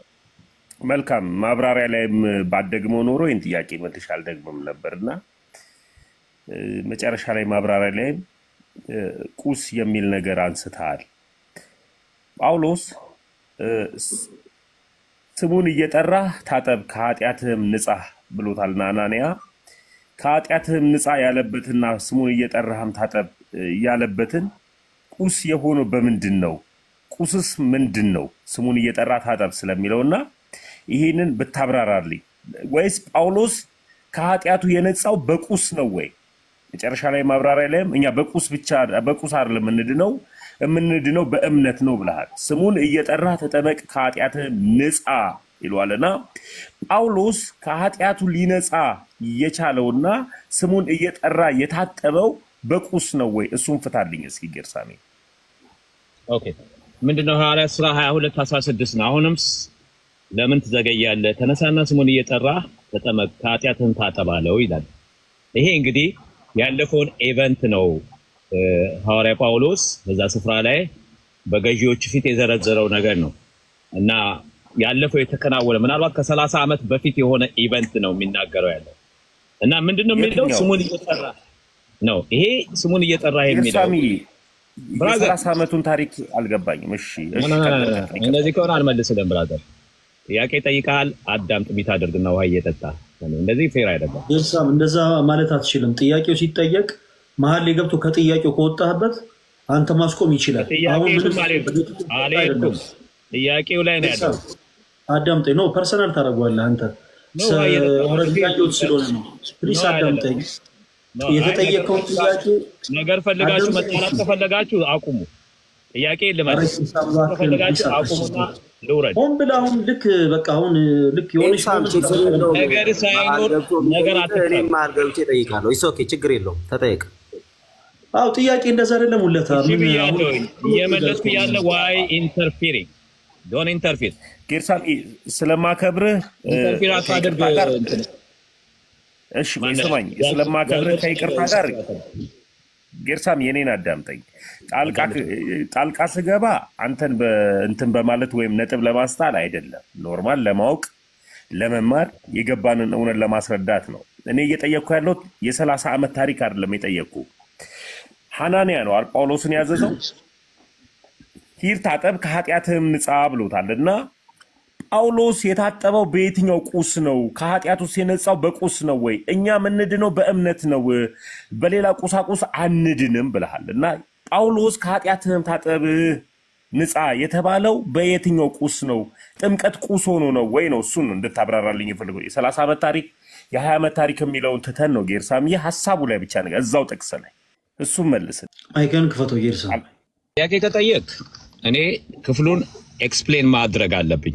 መልካም ማብራሪያ ላይም ባደግመው ኖሮ ይህን ጥያቄ መልሼ አልደግምም ነበር እና እ፣ መጨረሻ ላይ ማብራሪያ ላይም እ፣ ቁስ የሚል ነገር አንስተሃል። ጳውሎስ እ፣ ስ- ስሙን እየጠራህ ታጠብ ከኃጢአትህም ንጻ ብሎታልና አናንያ ከኃጢአትህም ንጻ ያለበትና ስሙን እየጠራህም ታጠብ እ፣ ያለበትን ቁስ የሆነው በምንድን ነው? ቁስስ ምንድን ነው? ስሙን እየጠራ ታጠብ ስለሚለውና ይህንን ብታብራራልኝ። ወይስ ጳውሎስ ከኃጢአቱ የነጻው በቁስ ነው ወይ? መጨረሻ ላይ ማብራሪያ ላይም እኛ በቁስ ብቻ በቁስ አይደለም የምንድነው የምንድነው በእምነት ነው ብለሃል። ስሙን እየጠራ ተጠመቅ ከኃጢአትህ ንጻ ይለዋልና ጳውሎስ ከኃጢአቱ ሊነጻ የቻለውና ስሙን እየጠራ የታጠበው በቁስ ነው ወይ? እሱን ፍታልኝ እስኪ ጌርሳሜ። ኦኬ ምንድነው ሐዋርያት ሥራ 22 16 ነው። አሁንም ስ- ለምን ትዘገያለህ? ተነሳና ስሙን እየጠራ ተጠመቅ ከኃጢአትህም ታጠባለው ይላል። ይሄ እንግዲህ ያለፈውን ኤቨንት ነው እ፣ ሐዋርያ ጳውሎስ በዛ ስፍራ ላይ በገዢዎች ፊት የዘረዘረው ነገር ነው እና ያለፈው የተከናወነ ምናልባት ከሰላሳ ዓመት በፊት የሆነ ኢቨንት ነው የሚናገረው ያለው እና ምንድነው የሚለው የትኛው? ስሙን እየጠራ ነው። ይሄ ስሙን እየጠራ የሚለው ጌርሳሚ ብራዘር የሰላሳ ዓመቱን ታሪክ አልገባኝም። እሺ እሺ፣ ና- ና- ና- ቀጥል ና- ቀጥል፣ ይቀጥል። እንደዚህ ከሆነ አልመልስልም ብራዘር። ጥያቄ ጠይቀሃል፣ አዳምጥ። ቢታደርግና ውሃ እየጠጣ እንደዚህ ፌር አይደለም። ኤልሳም እንደዛ ማለት አትችልም። ጥያቄው ሲጠየቅ መሀል ላይ ገብቶ ከጥያቄው ከወጣህበት አንተ ማስቆም ይችላል። አሁን ምንም ጥያቄውም አልሄድኩም አልሄድኩም። ጥያቄው ላይ ነው ያለው። አዳምጠኝ። ኖ ፐርሰናል ታደርገዋለህ አንተ ኖ፣ አየህ፣ ኦልሬዲ ጥያቄዎች ስለሆነ ነው። ፕሊስ ኖ፣ አዳምጠኝ። ኖ፣ አይ፣ የተጠየቀውን ነገር ጥያቄ ነገር ፈልጋችሁ አዳምጠኝ። መጣላት ከፈለጋችሁ አቁሙ። ጥያቄ ልመልስ ኧረ ኤልሳም እባክህን፣ ከፈለጋችሁ ፕሊስ አቁሙና አትስጥ። ልውረድ። ሆን ብለህ አሁን ልክ በቃ አሁን ልክ የሆነች ኤልሳም ችግር የለውም። ነገር ሳይኖር መሀል ገብቶ ነገር ቢጠይቅህ አትፍጠር። እኔም መሀል ገብቼ እጠይቃለሁ። ኢስ ኦኬ፣ ችግር የለውም። ተጠየቅ። አዎ ጥያቄ እንደዛ አይደለም። ሁለታ እሺ ምን አሁን ብያለሁኝ፣ እየመለስኩ ያለ ዋይ ኢንተርፊሪንግ ዶን ኢንተርፊር ጌርሳሚ ስለማከብርህ እ፣ ኢንተርፊር አታድርግ። ከይቅርታ ጋር እንትን እሺ ቆይ ማነው? ስማኝ፣ ስለማከብርህ ከይቅርታ ጋር ጌርሳም የኔን አዳምጠኝ። ጣልቃ ጣልቃ ስገባ አንተን በእንትን በማለት ወይም ነጥብ ለማስጣል አይደለም፣ ኖርማል ለማወቅ ለመማር የገባንን እውነት ለማስረዳት ነው። እኔ እየጠየቅኩ ያለሁት የሰላሳ ዓመት ታሪክ አይደለም የጠየቅኩ። ሐናንያ ነው አይደል ጳውሎስን ያዘዘው ሂድ ታጠብ ከኃጢአትህም ንጻ ብሎታል እና ጳውሎስ የታጠበው በየትኛው ቁስ ነው? ከኃጢአት ውስጥ የነጻው በቁስ ነው ወይ? እኛ የምንድነው በእምነት ነው፣ በሌላ ቁሳቁስ አንድንም ብለሃል እና ጳውሎስ ከኃጢአትህም ታጠብ ንጻ የተባለው በየትኛው ቁስ ነው? ጥምቀት ቁስ ሆኖ ነው ወይ ነው? እሱን ነው እንድታብራራልኝ የፈለገው። የሰላሳ ዓመት ታሪክ የሀያ ዓመት ታሪክ የሚለውን ትተን ነው ጌርሳም፣ ይህ ሀሳቡ ላይ ብቻ ነገር እዛው ጥቅስ ላይ እሱም መልስን አይከን ክፈተው ጌርሳ ጥያቄ ከጠየቅ እኔ ክፍሉን ኤክስፕሌን ማድረግ አለብኝ።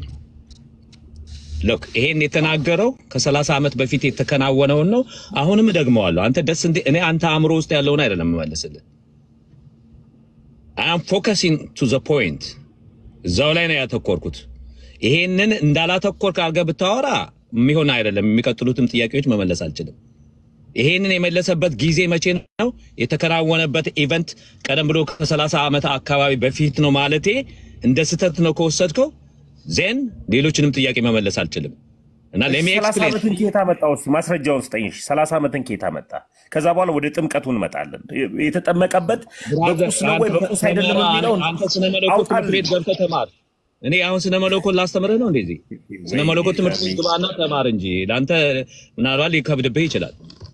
ሎክ ይሄን የተናገረው ከሰላሳ ዓመት በፊት የተከናወነውን ነው። አሁንም እደግመዋለሁ። አንተ ደስ እንዴ እኔ አንተ አእምሮ ውስጥ ያለውን አይደለም የምመልስልህ። አም ፎከሲንግ ቱ ዘ ፖይንት እዛው ላይ ነው ያተኮርኩት። ይሄንን እንዳላተኮርክ አድርገህ ብታወራ የሚሆን አይደለም። የሚቀጥሉትም ጥያቄዎች መመለስ አልችልም። ይሄንን የመለሰበት ጊዜ መቼ ነው? የተከናወነበት ኢቨንት ቀደም ብሎ ከ30 ዓመት አካባቢ በፊት ነው ማለቴ እንደ ስህተት ነው ከወሰድከው ዜን ሌሎችንም ጥያቄ መመለስ አልችልም እና ለሚ ሰላሳ ኤክስፕሌን ዓመትን ኬታ መጣ? እስኪ ማስረጃውን ስጠኝ። እሺ፣ ሰላሳ ዓመትን ኬታ መጣ? ከዛ በኋላ ወደ ጥምቀቱ እንመጣለን። የተጠመቀበት በቁስ ነው ወይ በቁስ አይደለም የሚለውን አንተ ስነ መለኮት ትምህርት ቤት ገብተህ ተማር። እኔ አሁን ስነ መለኮት ላስተምርህ ነው እንደዚህ። ስነ መለኮት ትምህርት ቤት ግባና ተማር እንጂ ለአንተ ምናልባት ሊከብድብህ ይችላል።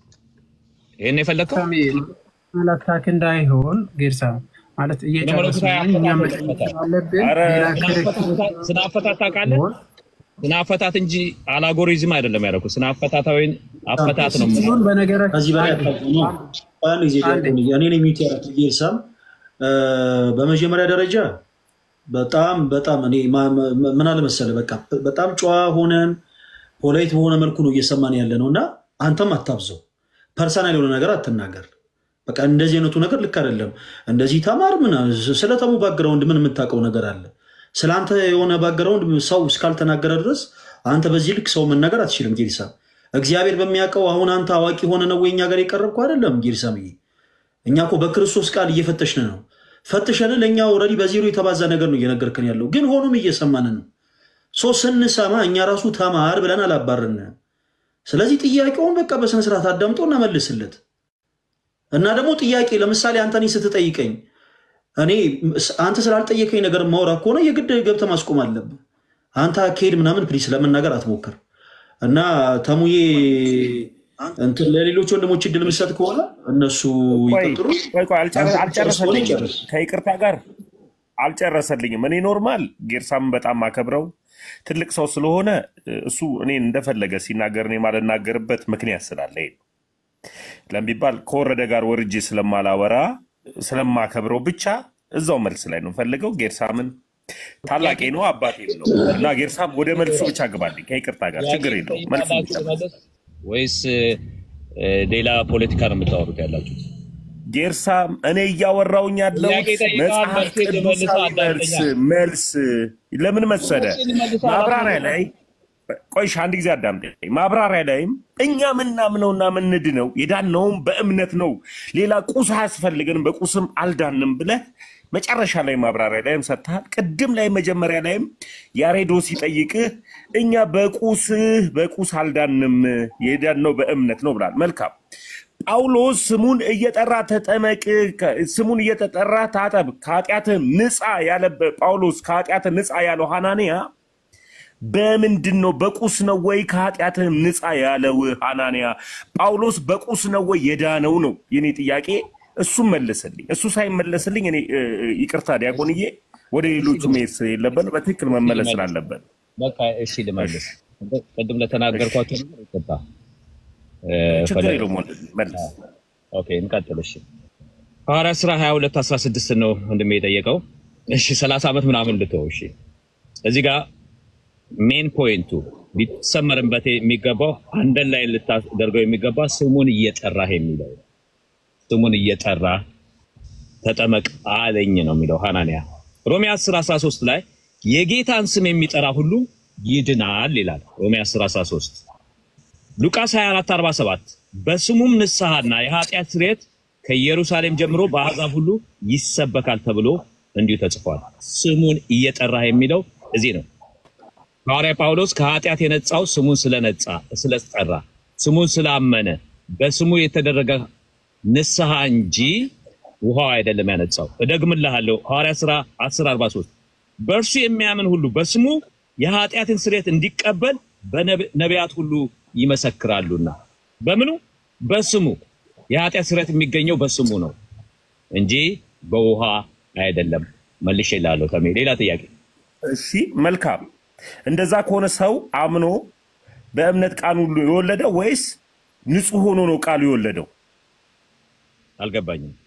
ይሄን የፈለግከው ሳሚ አላታክ እንዳይሆን ጌርሳ ማለት እየጨረስን ነው። እኛ መጠየቅ ስላለብን ኧረ ሌላ ክርክር ስነ አፈታት ታውቃለህ? ስነ አፈታት እንጂ አላጎሪዝም አይደለም ያደረኩት። ስነ አፈታታዊ አፈታት ነው ሲሆን በነገራችን ከዚህ በላይ ነው። አንድ ጊዜ እኔ ነኝ ሚውት ያደረኩት ጌርሳም በመጀመሪያ ደረጃ በጣም በጣም እኔ ማ- ማ- ምን አለ መሰለህ በቃ በጣም ጨዋ ሆነን ፖላይት በሆነ መልኩ ነው እየሰማን ያለ ነው እና አንተም አታብዘው፣ ፐርሰናል የሆነ ነገር አትናገር። በቃ እንደዚህ አይነቱ ነገር ልክ አይደለም። እንደዚህ ተማር ምናምን ስለ ተሙ ባግራውንድ ምን የምታውቀው ነገር አለ? ስለ አንተ የሆነ ባግራውንድ ሰው እስካልተናገረ ድረስ አንተ በዚህ ልክ ሰው መናገር አትችልም። ጌሪሳ እግዚአብሔር በሚያውቀው አሁን አንተ አዋቂ ሆነ ነው ወይ እኛ ጋር የቀረብኩ አይደለም። ጌሪሳምዬ እኛ እኮ በክርስቶስ ቃል እየፈተሽን ነው። ፈትሸን ለእኛ ኦልሬዲ በዜሮ የተባዛ ነገር ነው እየነገርከን ያለው፣ ግን ሆኖም እየሰማን ነው። ሶ ስንሰማ እኛ ራሱ ተማር ብለን አላባርን። ስለዚህ ጥያቄውን በቃ በስነስርዓት አዳምጦ እናመልስለት እና ደግሞ ጥያቄ ለምሳሌ አንተ እኔ ስትጠይቀኝ እኔ አንተ ስላልጠየቀኝ ነገር ማውራ ከሆነ የግድ ገብተህ ማስቆም አለብህ። አንተ አካሄድ ምናምን ፕሊስ ለመናገር አትሞክር። እና ተሙዬ እንትን ለሌሎች ወንድሞች እድል የምሰጥ ከሆነ እነሱ ቆይ ይቀጥሉ። ቆይ ቆይ አልጨረ- አንተ ጨርስ ከሆነ አልጨረሰልኝም። ይጨርስ። ከይቅርታ ጋር አልጨረሰልኝም። እኔ ኖርማል ጌርሳምን በጣም ማከብረው ትልቅ ሰው ስለሆነ እሱ እኔን እንደፈለገ ሲናገር እኔ ማልናገርበት ምክንያት ስላለኝ ነው። ለሚባል ከወረደ ጋር ወርጄ ስለማላወራ ስለማከብረው ብቻ እዛው መልስ ላይ ነው ፈልገው ጌርሳምን ታላቄ ነው አባቴም ነው እና ጌርሳም ወደ መልሱ ብቻ ግባልኝ ከይቅርታ ጋር ችግር የለው መልሱ ብቻ መለስ ወይስ እ፣ ሌላ ፖለቲካ ነው የምታወሩት ያላችሁት? ጌርሳም እኔ እያወራውኝ ያለው ጥያቄ ጠይቀሃል፣ መጽሐፍ መልሴን ልመልስ ቅዱሳዊ መልስ አዳምጠኛል። መልስ ለምን መሰለ መልሴን ልመልስ ማብራሪያ አዳምጠኛል። ላይ ቆይሽ አንድ ጊዜ አዳምጠኝ። ማብራሪያ ላይም እኛ ምናምነውና ምንድነው የዳነውም በእምነት ነው፣ ሌላ ቁስ አያስፈልገንም፣ በቁስም አልዳንም ብለህ መጨረሻ ላይ ማብራሪያ ላይም ሰጥተሃል። ቅድም ላይ መጀመሪያ ላይም ያሬዶ ሲጠይቅህ እኛ በቁስ በቁስ አልዳንም የዳነው በእምነት ነው ብላል። መልካም ጳውሎስ ስሙን እየጠራ ተጠመቅ፣ ከ- ስሙን እየተጠራ ታጠብ፣ ከኃጢአትህ ንጻ ያለ ጳውሎስ ከኃጢአትህ ንጻ ያለው ሐናንያ በምንድን ነው? በቁስ ነው ወይ ከኃጢአትህ ንጻ ያለው ሐናንያ? ጳውሎስ በቁስ ነው ወይ የዳነው ነው የኔ ጥያቄ። እሱም መልስልኝ። እሱ ሳይመለስልኝ እኔ እ፣ ይቅርታ ዲያቆንዬ፣ ወደ ሌሎቹ መሄድ ስለሌለብን በትክክል መመለስ ስላለበት በቃ እሺ ልመልስ። ቅድም ለተናገርኳቸው ነገር ይቅርታ እ፣ ችግር ፈለግ- የለውም ወንድሜ፣ መልስ። ኦኬ እንቀጥል። እሺ ሐዋርያት ሥራ 22 16 ነው ወንድሜ የጠየቀው። እሺ 30 ዓመት ምናምን ልተው። እሺ እዚህ ጋር ሜን ፖይንቱ ሊሰመርበት የሚገባው አንደን ላይ ልታደርገው የሚገባ ስሙን እየጠራህ የሚለው ነው። ስሙን እየጠራ ተጠመቅ አለኝ ነው የሚለው ሐናንያ። ሮሜ 10 13 ላይ የጌታን ስም የሚጠራ ሁሉ ይድናል ይላል። ሮሜ 10 13 ሉቃስ 24 47 በስሙም ንስሐና የኃጢአት ስርየት ከኢየሩሳሌም ጀምሮ በአሕዛብ ሁሉ ይሰበካል ተብሎ እንዲሁ ተጽፏል። ስሙን እየጠራህ የሚለው እዚህ ነው። ሐዋርያ ጳውሎስ ከኃጢአት የነጻው ስሙን ስለነጻ ስለጠራ ስሙን ስላመነ በስሙ የተደረገ ንስሐ እንጂ ውሃው አይደለም ያነጻው። እደግምልሃለሁ ሐዋርያ ሥራ 1043 በእርሱ የሚያምን ሁሉ በስሙ የኃጢአትን ስርየት እንዲቀበል በነቢያት ሁሉ ይመሰክራሉና። በምኑ? በስሙ የኃጢአት ስርየት የሚገኘው በስሙ ነው እንጂ በውሃ አይደለም። መልሼ እልሃለሁ ተሜ። ሌላ ጥያቄ? እሺ መልካም። እንደዛ ከሆነ ሰው አምኖ በእምነት ቃሉ የወለደው ወይስ ንጹሕ ሆኖ ነው ቃሉ የወለደው? አልገባኝም።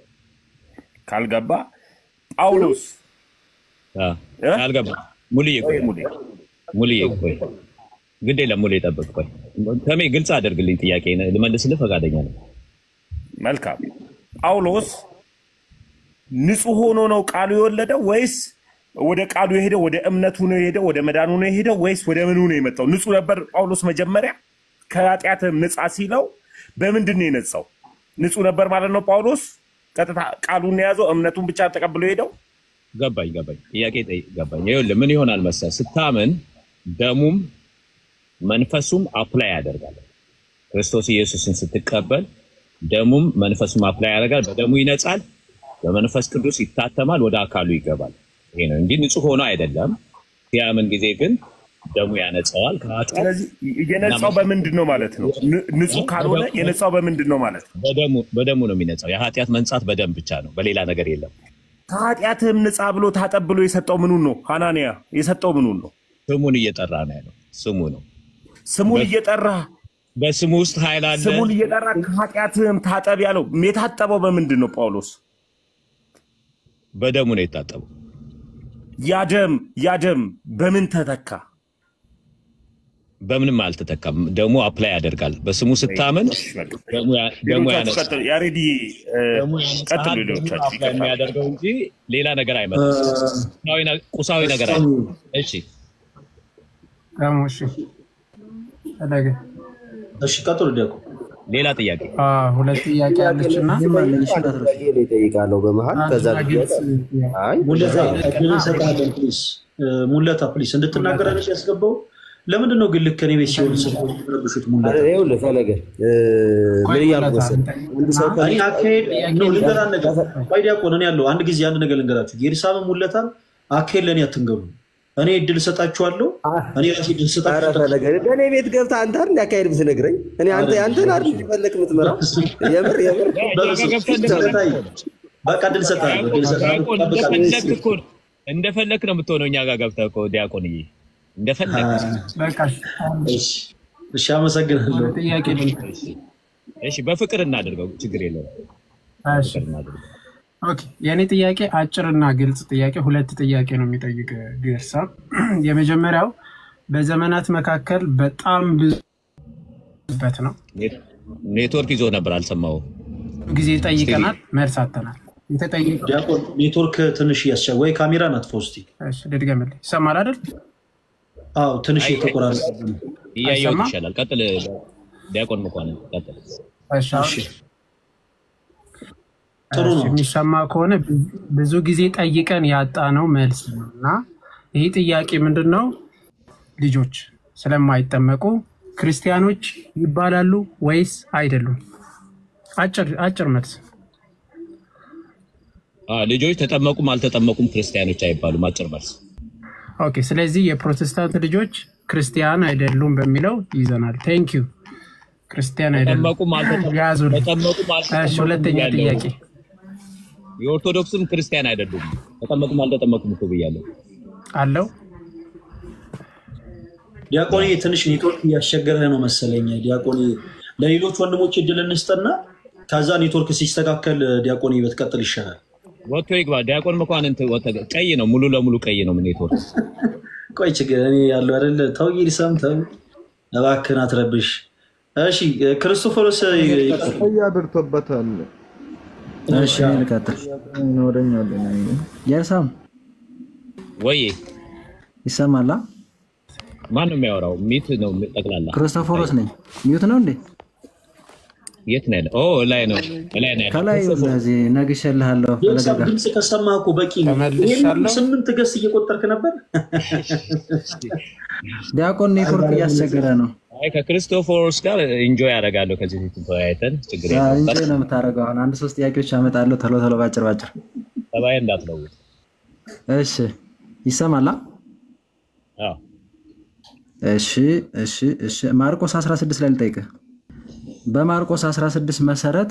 ካልገባ ጳውሎስ አ፣ አልገባም። ሙልዬ ቆይ፣ ሙልዬ ቆይ፣ ግድ የለም ሙልዬ ጠብቅ። ቆይ ተሜ ግልጽ አድርግልኝ ጥያቄ ልመልስልህ ፈቃደኛ ነው። መልካም ጳውሎስ ንጹህ ሆኖ ነው ቃሉ የወለደው ወይስ ወደ ቃሉ የሄደው ወደ እምነቱ ነው የሄደው ወደ መዳኑ ነው የሄደው ወይስ ወደ ምኑ ነው የመጣው? ንጹህ ነበር ጳውሎስ መጀመሪያ ከኃጢአትም ንጻ ሲለው በምንድን ነው የነጻው? ንጹህ ነበር ማለት ነው ጳውሎስ ቀጥታ ቃሉን የያዘው እምነቱን ብቻ ተቀብሎ ሄደው ገባኝ ገባኝ ጥያቄ ጠይ- ገባኝ። ይኸውልህ ምን ይሆናል መሰለህ ስታምን ደሙም መንፈሱም አፕላይ ያደርጋል። ክርስቶስ ኢየሱስን ስትቀበል ደሙም መንፈሱም አፕላይ ያደርጋል። በደሙ ይነጻል፣ በመንፈስ ቅዱስ ይታተማል፣ ወደ አካሉ ይገባል። ይሄ ነው እንጂ ንጹህ ሆኖ አይደለም። ሲያምን ጊዜ ግን ደሙ ያነጻዋል ከኃጢአት ስለዚህ የነጻው በምንድን ነው ማለት ነው? ን- ንጹህ ካልሆነ የነጻው በምንድን ነው ማለት ነው? በደሙ በደሙ ነው የሚነጻው። የኃጢአት መንጻት በደም ብቻ ነው፣ በሌላ ነገር የለም። ከኃጢአትህም ንጻ ብሎ ታጠብ ብሎ የሰጠው ምኑን ነው? ሐናንያ የሰጠው ምኑን ነው? ስሙን እየጠራ ነው ያለው። ስሙ ነው። ስሙን እየጠራ በስሙ ውስጥ ኃይል አለ። ስሙን እየጠራ ከኃጢአትህም ታጠብ ያለው የታጠበው በምንድን ነው? ጳውሎስ በደሙ ነው የታጠበው። ያደም ያደም በምን ተተካ? በምንም አልተተካም። ደሙ አፕላይ ያደርጋል። በስሙ ስታምን ደሙ ያ- ደሙ ሌሎቻችሁ ያነጻል። ቀጥሉ። ያሬዲ እ፣ ደሙ ቀጥሉ። ያነጻል። ደሙ ሌሎቻችሁ አፕላይ ይቀጥላል። የሚያደርገው እንጂ ሌላ ነገር አይመጣም። ቁሳዊ ነ- ቁሳዊ ነገር አይ እሺ ደግሞ እሺ ፈለገ እሺ ቀጥሉ ዲያቆን። ሌላ ጥያቄ አ፣ ሁለት ጥያቄ አለች እና እጠይቃለሁ በመሀል ከዛ ግልጽ አይ ሙለታ እድል እንሰጥሃለን ፕሊስ። ሙለታ ፕሊስ እንድትናገር አይነት ያስገባው ለምንድን ነው ግን ልክ እኔ ቤት ሲሆን ስለሚረብሹት ሙለታ ይኸውልህ ፈለገ እ፣ ምን እያልኩ መሰለህ አንድ ሰው ከ- እኔ አካሄድ ነው ልንገራ ነገር ቆይ ዲያቆን እኔ ያለው አንድ ጊዜ አንድ ነገር ልንገራችሁ ጌርሳምን ሙለታን አካሄድ ለእኔ አትንገሩ እኔ እድል እሰጣችኋለሁ እኔ ራሴ እድል ኧረ እሰጣችሁ ፈለገ እኔ ቤት ገብተህ አንተ አይደል ያካሄድ ብትነግረኝ እኔ አንተ አንተን አይደል እንዲፈለግ የምትመራው የምር የምር በቃ እድል እሰጥሃለሁ እድል እሰጥሃለሁ ዲያቆን እንደፈለክ እኮ ነው። እንደፈለክ ነው የምትሆነው። እኛ ጋር ገብተህ እኮ ዲያቆንዬ እንደፈለክ በቃ እሺ እሺ አመሰግናለሁ ጥያቄ ልንገር። እሺ፣ በፍቅር እናድርገው፣ ችግር የለውም። እሺ ኦኬ የእኔ ጥያቄ አጭርና ግልጽ ጥያቄ፣ ሁለት ጥያቄ ነው የሚጠይቅ ግርሳ። የመጀመሪያው በዘመናት መካከል በጣም ብዙ በት ነው ኔትወርክ ይዞ ነበር፣ አልሰማሁም። ጊዜ ጠይቀናል፣ መልስ አጥተናል። የተጠየቀው ዲያቆን ኔትወርክ ትንሽ እያስቸ ወይ ካሜራ ናት ፖስቲ እሺ፣ ልድገምልህ። ይሰማል አይደል? አዎ ትንሽ የተቆራረጠ እያየሁት አይሰማም? ይሻላል። ቀጥል ዲያቆን መኳንን ቀጥል። እሺ፣ አሁን ጥሩ እሺ፣ ነው። የሚሰማ ከሆነ ብዙ ጊዜ ጠይቀን ያጣነው መልስ ነው እና ይህ ጥያቄ ምንድን ነው? ልጆች ስለማይጠመቁ ክርስቲያኖች ይባላሉ ወይስ አይደሉም? አጭር አጭር መልስ። አ፣ ልጆች ተጠመቁም አልተጠመቁም ክርስቲያኖች አይባሉም። አጭር መልስ። ኦኬ። ስለዚህ የፕሮቴስታንት ልጆች ክርስቲያን አይደሉም በሚለው ይዘናል። ቴንክ ዩ። ክርስቲያን አይደሉም ተጠመቁም አልተጠመቁም ያዙልኝ። ተጠመቁም እሺ፣ አልተጠመቁም ሁለተኛ ብያለሁ። ጥያቄ የኦርቶዶክስም ክርስቲያን አይደሉም። ተጠመቁም አልተጠመቁም እኮ ብያለሁ። አለው። ዲያቆኔ ትንሽ ኔትወርክ እያስቸገረህ ነው መሰለኝ። ዲያቆኔ ለሌሎች ወንድሞች እድል እንስጥና ከዛ ኔትወርክ ሲስተካከል ዲያቆኔ በትቀጥል ይሻላል። ወጥቶ ይግባ። ዲያቆን መኳንንት ወጥቶ ቀይ ነው፣ ሙሉ ለሙሉ ቀይ ነው ኔትወርክ። ቆይ ችግር እኔ ያለው አይደለ ተው ይልሰም ተው እባክህን አትረብሽ። እሺ ክርስቶፎሮስ አድርቶበታል። እሺ እኔ ልቀጥል። ወደኛ የርሳም ወይ ይሰማላ? ማን ነው የሚያወራው? ሚት ነው ጠቅላላ። ክርስቶፎሮስ ነኝ። ሚዩት ነው እንዴ? የት ነው ያለ? ኦ ላይ ነው ላይ ነው ያለ። ከላይ እዚህ ነግሼልሃለሁ። ፈለገ ቤተሰብ ጋር ድምፅ ከሰማህ እኮ በቂ ነው። ይሄን ስምንት ገስ እየቆጠርክ ነበር። ዲያቆን ኔትወርክ እያስቸገረ ነው። አይ ከክርስቶፎሮስ ጋር ኢንጆይ ያደርጋለሁ። ከዚህ ፊት ተወያይተን ችግር ያ የለውም። እንጂ ነው የምታደርገው። አሁን አንድ ሶስት ጥያቄዎች አመጣለሁ። ቶሎ ቶሎ ባጭር ባጭር። ጠባይ እንዳትለውጥ። እሺ ይሰማላ? አዎ እሺ እሺ እሺ ማርቆስ 16 ላይ ልጠይቅህ። በማርቆስ 16 መሰረት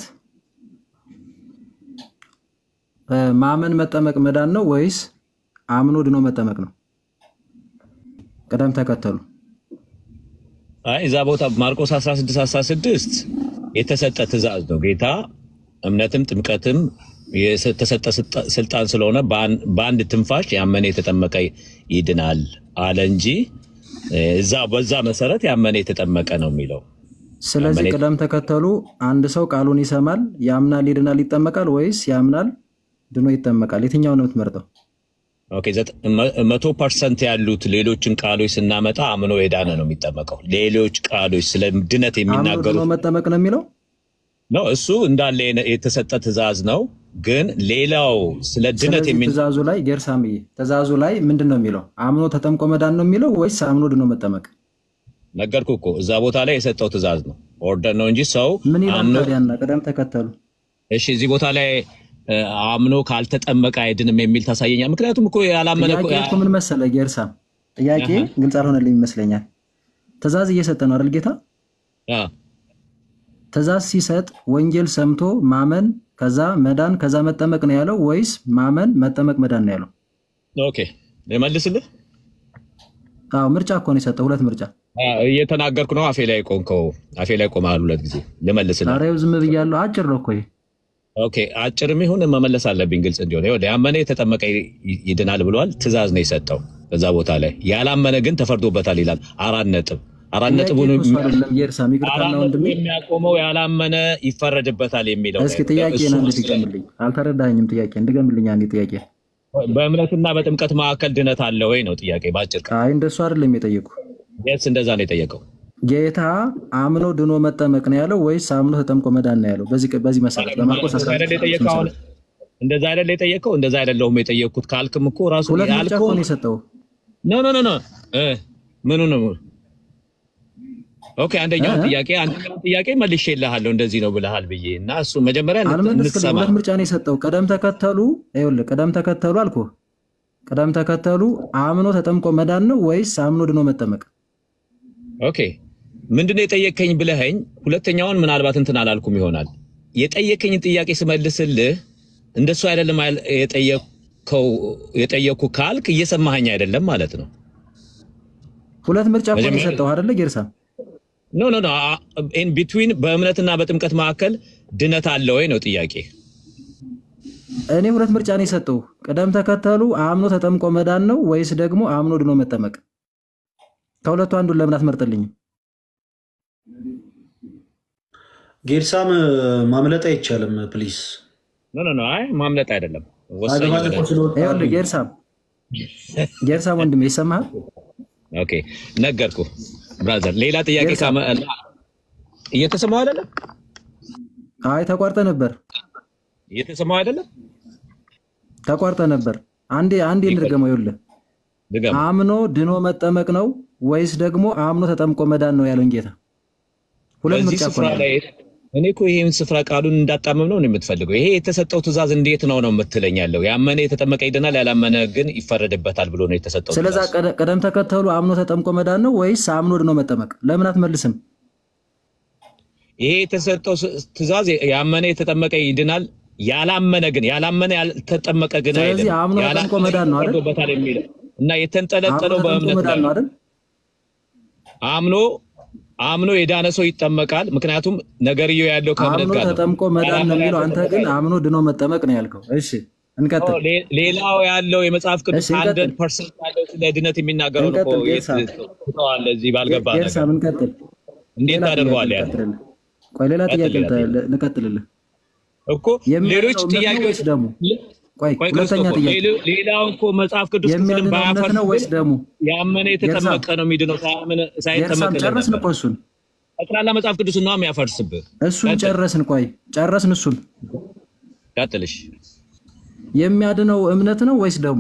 እ፣ ማመን መጠመቅ መዳን ነው ወይስ አምኖ ድኖ መጠመቅ ነው? ቅደም ተከተሉ። አይ እዛ ቦታ ማርቆስ 16 16 የተሰጠ ትእዛዝ ነው። ጌታ እምነትም ጥምቀትም የተሰጠ ስልጣ- ስልጣን ስለሆነ በአን- በአንድ ትንፋሽ ያመነ የተጠመቀ ይድናል አለ እንጂ እ፣ እዛ በዛ መሰረት ያመነ የተጠመቀ ነው የሚለው። ስለዚህ ያመነ- ቅደም ተከተሉ አንድ ሰው ቃሉን ይሰማል፣ ያምናል፣ ይድናል፣ ይጠመቃል ወይስ ያምናል፣ ድኖ ይጠመቃል? የትኛውን ነው የምትመርጠው? ኦኬ ዘጠ- መ- መቶ ፐርሰንት ያሉት ሌሎችን ቃሎች ስናመጣ አምኖ የዳነ ነው የሚጠመቀው። ሌሎች ቃሎች ስለ ድነት አምኖ ድኖ የሚናገሩት መጠመቅ ነው የሚለው ነው። እሱ እንዳለ የነ- የተሰጠ ትእዛዝ ነው። ግን ሌላው ስለ ድነት ስለዚህ የሚ ትእዛዙ ላይ ጌርሳምዬ ትእዛዙ ላይ ምንድን ነው የሚለው? አምኖ ተጠምቆ መዳን ነው የሚለው ወይስ አምኖ ድኖ መጠመቅ? ነገርኩ እኮ እዛ ቦታ ላይ የሰጠው ትእዛዝ ነው፣ ኦርደር ነው እንጂ ሰው ምን ይላል አምኖ ታዲያና? ቅደም ተከተሉ እሺ፣ እዚህ ቦታ ላይ እ፣ አምኖ ካልተጠመቀ አይድንም የሚል ታሳየኛል። ምክንያቱም እኮ ያላመነ እኮ ጥያቄ እኮ ምን መሰለ ጌርሳም፣ ጥያቄ አሃ። ግልጽ አልሆነልኝ ይመስለኛል። ትእዛዝ እየሰጠ ነው አይደል ጌታ? አ፣ ትእዛዝ ሲሰጥ ወንጌል ሰምቶ ማመን ከዛ መዳን ከዛ መጠመቅ ነው ያለው ወይስ ማመን መጠመቅ መዳን ነው ያለው? ኦኬ ልመልስልህ። አዎ ምርጫ እኮ ነው የሰጠው፣ ሁለት ምርጫ። አ፣ እየተናገርኩ ነው። አፌ ላይ ቆንከው፣ አፌ ላይ ቆመሃል ሁለት ጊዜ። ልመልስልህ። ኧረ ይኸው ዝም ብያለሁ። አጭር ነው እኮ ይሄ። ኦኬ አጭርም ይሁን መመለስ አለብኝ ግልጽ እንዲሆን። ይኸውልህ ያመነ የተጠመቀ ይ- ይድናል ብሏል። ትእዛዝ ነው የሰጠው በዛ ቦታ ላይ። ያላመነ ግን ተፈርዶበታል ይላል። አራት ነጥብ አራት ጥያቄ ነጥቡን እኮ እሱ አይደለም ጌርሳም፣ ይቅርታና አራት ነጥቡ ወንድሜ የሚያቆመው ያላመነ ይፈረድበታል የሚለው እስኪ ላይ ነው። ጥያቄን እሱ አንድ ውስጥ ላይ ድገምልኝ። አልተረዳኸኝም። ጥያቄ እንድገምልኝ አንዴ ጥያቄ። በእምነትና በጥምቀት መካከል ድነት አለ ወይ ነው ጥያቄ በአጭር ቃል። አይ እንደሱ አይደለም የጠየቁ ስ እንደዛ ነው የጠየቀው። ጌታ አምኖ ድኖ መጠመቅ ነው ያለው ወይስ አምኖ ተጠምቆ መዳን ነው ያለው? በዚህ በዚህ መሰረት በማርቆስ እንደዛ አይደል የጠየቀው? አሁን እንደዛ አይደል የጠየቀው? እንደዛ አይደለሁም የጠየቅኩት ካልክም እኮ ራሱ ሁለት ምርጫ እኮ ያልከው ነው የሰጠው። ኖ ኖ ኖ ኖ እ ምኑ ነው? ኦኬ አንደኛውን እ? ጥያቄ አንደኛውን ጥያቄ መልሼልሃለሁ እንደዚህ ነው ብለሃል ብዬ እና እሱ መጀመሪያ እንት- አልመለስክልኝ። እንድትሰማ ሁለት ምርጫ ነው የሰጠው። ቅደም ተከተሉ ይኸውልህ፣ ቅደም ተከተሉ አልኩህ። ቅደም ተከተሉ አምኖ ተጠምቆ መዳን ነው ወይስ አምኖ ድኖ መጠመቅ? ኦኬ ምንድነው የጠየከኝ ብለኸኝ፣ ሁለተኛውን ምናልባት እንትን አላልኩም ይሆናል። የጠየከኝን ጥያቄ ስመልስልህ እንደሱ አይደለም አይል- የጠየከው የጠየኩ ካልክ እየሰማኸኝ አይደለም ማለት ነው። ሁለት ምርጫ እኮ ነው መጀመሪያ- የሰጠው አይደለ ጌርሳ? ኖ ኖ ኖ ኢን ቢትዊን በእምነትና በጥምቀት መካከል ድነት አለ ወይ ነው ጥያቄ። እኔ ሁለት ምርጫ ነው የሰጠው። ቅደም ተከተሉ አምኖ ተጠምቆ መዳን ነው ወይስ ደግሞ አምኖ ድኖ መጠመቅ? ከሁለቱ አንዱን ለምን አትመርጥልኝም? ጌርሳም ማምለጥ አይቻልም። ፕሊዝ ኖ ኖ ኖ አይ ማምለጥ አይደለም ወሳኝ አገባጭ የሆነ እኮ ስለወጣ ይኸውልህ ጌርሳም ጌርሳም ወንድሜ ይሰማሃል? ኦኬ ነገርኩ ብራዘር። ሌላ ጥያቄ ካመ እየተሰማው አይደለም አይ ተቋርጠ ነበር እየተሰማው አይደለም ተቋርጠ ነበር። አንዴ አንዴ እንድገመው። ይኸውልህ ድገም። አምኖ ድኖ መጠመቅ ነው ወይስ ደግሞ አምኖ ተጠምቆ መዳን ነው ያለውን ጌታ? ሁለት በዚህ ምርጫ እኮ ስፍራ ነው ላይ እኔ እኮ ይሄን ስፍራ ቃሉን እንዳጣመም ነው የምትፈልገው። ይሄ የተሰጠው ትእዛዝ እንዴት ነው ነው የምትለኝ ያለው? ያመነ የተጠመቀ ይድናል፣ ያላመነ ግን ይፈረድበታል ብሎ ነው የተሰጠው ስለዛ ትእዛዝ። ቀደ- ቅደም ተከተሉ አምኖ ተጠምቆ መዳን ነው ወይስ አምኖ ድኖ መጠመቅ? ለምን አትመልስም? ይሄ የተሰጠው ስ- ትእዛዝ ያመነ የተጠመቀ ይድናል፣ ያላመነ ግን ያላመነ ያልተጠመቀ ግን ስለዚህ አይልም። አምኖ ተጠምቆ ያላመነ መዳን ነው አይደል? ይፈረድበታል የሚለው እና አምኖ የተንጠለጠለው ተጠምቆ በእምነት መዳን ላይ ነው ነው። አይደል? አምኖ አምኖ የዳነ ሰው ይጠመቃል። ምክንያቱም ነገርየው ያለው ከእምነት አምኖ ጋር ነው። ተጠምቆ መዳን ነው ያላመነ የሚለው፣ አንተ ግን ያልተጠመቀ አምኖ ድኖ መጠመቅ ነው ያልከው። እሺ እንቀጥል። ሌ- ሌላው ያለው የመጽሐፍ ቅዱስ እሺ፣ እንቀጥል። ሀንድረድ ፐርሰንት ያለው ስለ ድነት የሚናገረውን እኮ እንቀጥል። ጌርሳ ትተዋል። እዚህ ባልገባ ነገር ጌርሳ እንቀጥል። እንዴት ሌላ ጥያቄ ታደርገዋለህ? ያለ ልቀጥልልህ። ቆይ ሌላ ቀጥል፣ ጥያቄ ሌላ ጥያቄ ልቀጥልልህ። እኮ ሌሎች የሚያድነው እምነት ነው ጥያቄዎች ወይስ ደሙ? ቆይ ቆይ ሁለተኛ ክርስቶፎር፣ ጥያቄ ሌሎ- ሌላው እኮ መጽሐፍ ቅዱስ ክፍልን የሚያድነው እምነት ባያፈርስ ነው ወይስ ደሙ? ያመነ የተጠመቀ ነው የሚድነው። ሳያምን- ሳይጠመቅ ጌርሳም ጨረስን እኮ እሱን ጠቅላላ መጽሐፍ ቅዱስ ነው የሚያፈርስብህ። እሱን ቀጥል፣ ጨረስን። ቆይ ጨረስን እሱን። ቀጥልሽ የሚያድነው እምነት ነው ወይስ ደሙ?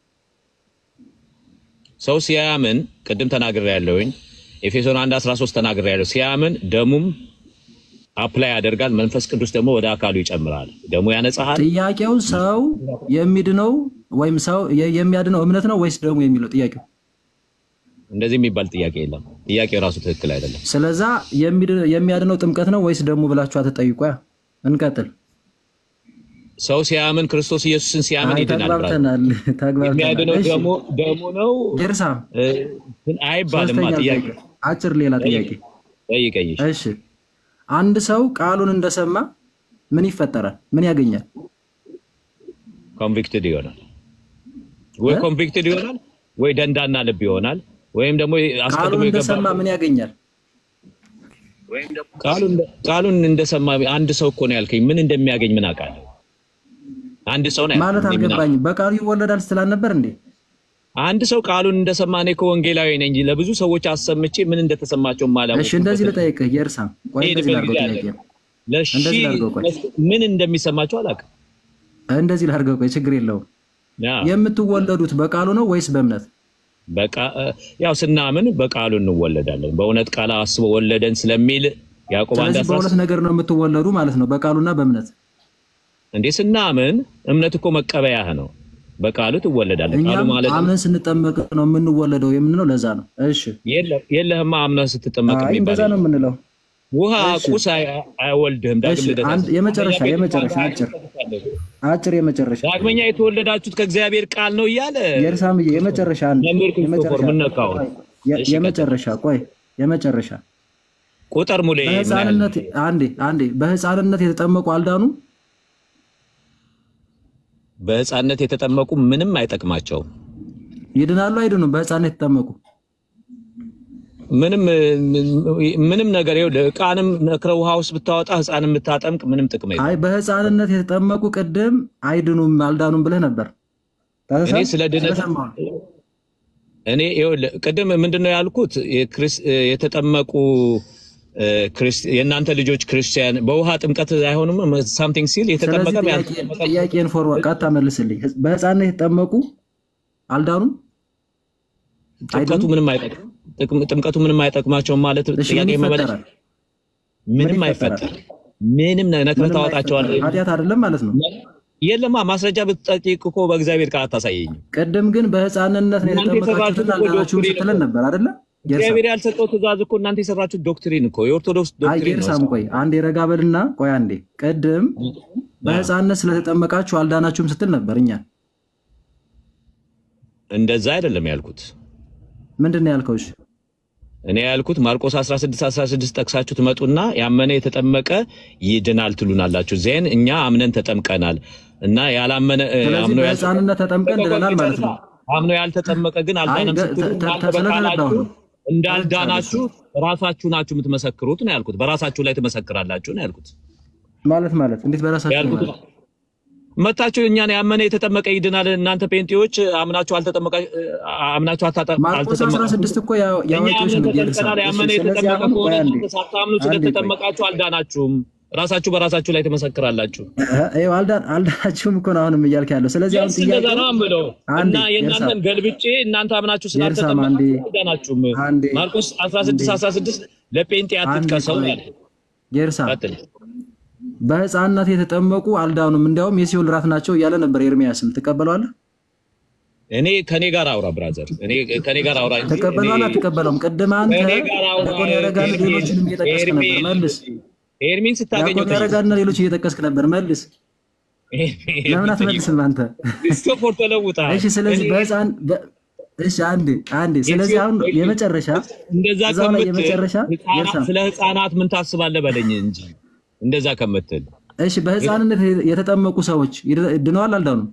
ሰው ሲያምን ቅድም ተናግሬ ያለውኝ ኤፌሶን 1 13 ተናግሬ ያለው ሲያምን ደሙም አፕላይ ያደርጋል። መንፈስ ቅዱስ ደግሞ ወደ አካሉ ይጨምራል። ደሙ ያነጻሃል። ጥያቄው ሰው የሚድነው ወይም ሰው የ- የሚያድነው እምነት ነው ወይስ ደሙ የሚለው ጥያቄው። እንደዚህ የሚባል ጥያቄ የለም። ጥያቄው ራሱ ትክክል አይደለም። ስለዛ የሚድ- የሚያድነው ጥምቀት ነው ወይስ ደሙ ብላችሁ አትጠይቁ። ያ እንቀጥል። ሰው ሲያምን ክርስቶስ ኢየሱስን ሲያምን አይ ይድናል። ብራዘር። ተግባብተናል፣ ተግባብተናል። የሚያድነው እሺ ደሙ ደሙ ነው ጌርሳ እ፣ አይባልማ። ሶስተኛ ጥያቄ ጥያቄ፣ አጭር ሌላ ጥያቄ። ጠይቀኝ። እሺ። እሺ አንድ ሰው ቃሉን እንደሰማ ምን ይፈጠራል? ምን ያገኛል? ኮንቪክትድ ይሆናል ወይ እ? ኮንቪክትድ ይሆናል ወይ ደንዳና ልብ ይሆናል ወይም ደግሞ አስቀድሞ ቃሉን የገባ እንደሰማ ምን ያገኛል? ቃሉን ቃሉን እንደሰማ አንድ ሰው እኮ ነው ያልከኝ። ምን እንደሚያገኝ ምን አውቃለሁ? አንድ ሰው ነው ማለት ያልኩት። እኔ ምን አልኩ? አልገባኝም። በቃሉ ይወለዳል ስትላል ነበር እንዴ? አንድ ሰው ቃሉን እንደሰማ እኔ እኮ ወንጌላዊ ነኝ እንጂ ለብዙ ሰዎች አሰምቼ ምን እንደተሰማቸው ማላውቅ እሺ እንደዚህ ልጠይቅህ የእርሳ ቆይ እንደዚህ ሄድበት ላድርገው ጊዜ አለ። ጥያቄ ለሺ እንደዚህ ላድርገው ቆይ ምን እንደሚሰማቸው አላውቅም። እንደዚህ ላድርገው ቆይ ችግር የለውም። ያ የምትወለዱት በቃሉ ነው ወይስ በእምነት? በቃ ያው ስናምን በቃሉ እንወለዳለን። በእውነት ቃል አስቦ ወለደን ስለሚል ያዕቆብ አንድ ስለዚህ አስራ በሁለት ነገር ነው የምትወለዱ ማለት ነው፣ በቃሉና በእምነት። እንዴ ስናምን እምነት እኮ መቀበያህ ነው። በቃሉ ትወለዳለህ። ቃሉ እኛም ማለት አምነን ስንጠመቅ ነው የምንወለደው የምንለው ለዛ ነው። እሺ የለ- የለህማ አምነህ ስትጠመቅ አይ የሚባል እንደዛ ነው የምንለው። ውሃ እሺ ቁስ አይ- አይወልድህም። ዳግም እሺ ልደት አንድ አያስፈልግም። የመጨረሻ አንደኛ የመጨረሻ ጴጥሮስ አጭር አንድ አጭር የመጨረሻ ዳግመኛ የተወለዳችሁት ከእግዚአብሔር ቃል ነው እያለ የእርሳምዬ የመጨረሻ አንድ መምህር ክርስቶፎር የመጨረሻ ምን ነካው? የ- እሺ ቀጥል። የመጨረሻ ቆይ የመጨረሻ ቁጥር ሙሌ ምን ያህል በህፃንነት አንዴ አንዴ በህፃንነት የተጠመቁ አልዳኑ በህፃነት የተጠመቁ ምንም አይጠቅማቸውም። ይድናሉ አይድኑም? በህፃንነት የተጠመቁ ምንም ምንም ነገር ይኸውልህ፣ ዕቃንም ነክረህ ውሃ ውስጥ ብታወጣ ህፃንም ብታጠምቅ ምንም ጥቅም የለም። አይ በህፃንነት የተጠመቁ ቅድም አይድኑም አልዳኑም ብለህ ነበር። እኔ ስለ ድነት ስለሰማሁ ነው። እኔ ይኸውልህ ቅድም ምንድን ነው ያልኩት? የክርስ- የተጠመቁ እ፣ ክርስ- የእናንተ ልጆች ክርስቲያን በውሃ ጥምቀት አይሆኑም ሳምቲንግ ሲል የተጠመቀ ስለዚህ ጥያቄ- ጥያቄን ፎርዋርድ ቀጥታ መልስልኝ። በህፃንነት የተጠመቁ አልዳኑም ጥምቀቱ ምንም አይጠቅም ጥቅም- ጥምቀቱ ምንም አይጠቅማቸውም ማለት እሺ ምን ጥያቄ መመለስ ይፈጠራል? ምንም ምን አይፈጠር ይፈጠራል? ምንም ነክረህ ምንም ታወጣቸዋለህ። አይፈጠርም። ኃጢአት አይደለም ማለት ነው። የለማ ማስረጃ ብትጠይቅ እኮ በእግዚአብሔር ቃል አታሳየኝም። ቅድም ግን በህፃንነት ነው እናንተ የተጠመቃችሁትን የሰራችሁት እኮ አልዳናችሁም ዶክትሪን ስትለን ነበር አይደለ? ጌርሳም እግዚአብሔር ያልሰጠው ትእዛዝ እኮ እናንተ የሰራችሁት ዶክትሪን እኮ የኦርቶዶክስ አይ ዶክትሪን ነው። ጌርሳም ቆይ አንዴ ረጋ በልና ቆይ አንዴ ቅድም በህፃንነት ስለተጠመቃችሁ አልዳናችሁም ስትል ነበር። እኛ እንደዛ አይደለም ያልኩት። ምንድን ነው ያልከው? እሺ እኔ ያልኩት ማርቆስ 16 16 ጠቅሳችሁ ትመጡና ያመነ የተጠመቀ ይድናል ትሉናላችሁ። ዜን እኛ አምነን ተጠምቀናል እና ያላመነ እ፣ ስለዚህ አምኖ ያልተ- በህፃንነት ተጠምቀን ድነናል ማለት ነው። አምኖ ያልተጠመቀ ግን አልዳነም አይ፣ ስትሉ ተ- ተ- እናንተ ስለተረዳሁ በቃላችሁ ነው። እንዳልዳናችሁ ራሳችሁ ናችሁ የምትመሰክሩት ነው ያልኩት። በራሳችሁ ላይ ትመሰክራላችሁ ነው ያልኩት። ማለት ማለት እንዴት በራሳችሁ ያልኩት ማለት መታችሁ እኛን ያመነ የተጠመቀ ይድናል። እናንተ ፔንቴዎች አምናችሁ አልተጠመቃ አምናችሁ አታጠ- ማርቆስ አልተጠመቃችሁም። 16 እኮ ያ- እኛ የአዋቂዎች አምነን ነው ጌርሳም። ተጠምቀናል። እሺ ያመነ ስለዚህ የተጠመቀ አሁን ከሆነ ቆይ አንዴ እናንተ ሳታምኑ አንዴ ቆይ ስለተጠመቃችሁ አልዳናችሁም። ራሳችሁ በራሳችሁ ላይ ትመሰክራላችሁ። ይኸው አልዳን አልዳናችሁም እኮ ነው አሁንም እያልክ ያለው። ስለዚህ አሁን የስ እንደዛ ጥያቄው ነው የምለው አንዴ እና የእናንተን ጌርሳም ገልብጬ እናንተ አምናችሁ ጌርሳም አንዴ ስላልተጠመቃችሁ አልዳናችሁም። አንዴ ማርቆስ 16 16 ለጴንጤ አንዴ አትጥቀሰው ቆይ ያልኩት። ጌርሳም ቀጥል። በህፃንነት የተጠመቁ አልዳኑም፣ እንዲያውም የሲኦል ራት ናቸው እያለ ነበር ኤርሚያስም። ትቀበለዋለህ? እኔ ከኔ ጋር አውራ ብራዘር፣ እኔ ከኔ ጋር አውራ እንጂ እኔ ትቀበለዋለህ? አትቀበለውም? ቅድም አንተ ከኔ ጋር አውራ። ዲያቆን ያረጋን ኤርሚን ሌሎችንም እየጠቀስክ ነበር። ኤርሚን መልስ። ኤርሚን ስታገኘው ዲያቆን ያረጋንና ሌሎች እየጠቀስክ ነበር። መልስ። ለምን አትመልስም አንተ? ክርስቶፎር ተለውጣል። እሺ፣ ስለዚህ በህፃን በ- እሺ፣ አንዴ አንዴ። ስለዚህ አሁን የመጨረሻ እንደዛ እዛው ላይ ከምትል የመጨረሻ ህፃናት- ጌርሳም ስለ ህፃናት ምን ታስባለህ በለኝ እንጂ እንደዛ ከምትል እሺ፣ በህፃንነት የተጠመቁ ሰዎች ይድ- ድነዋል አልዳኑም?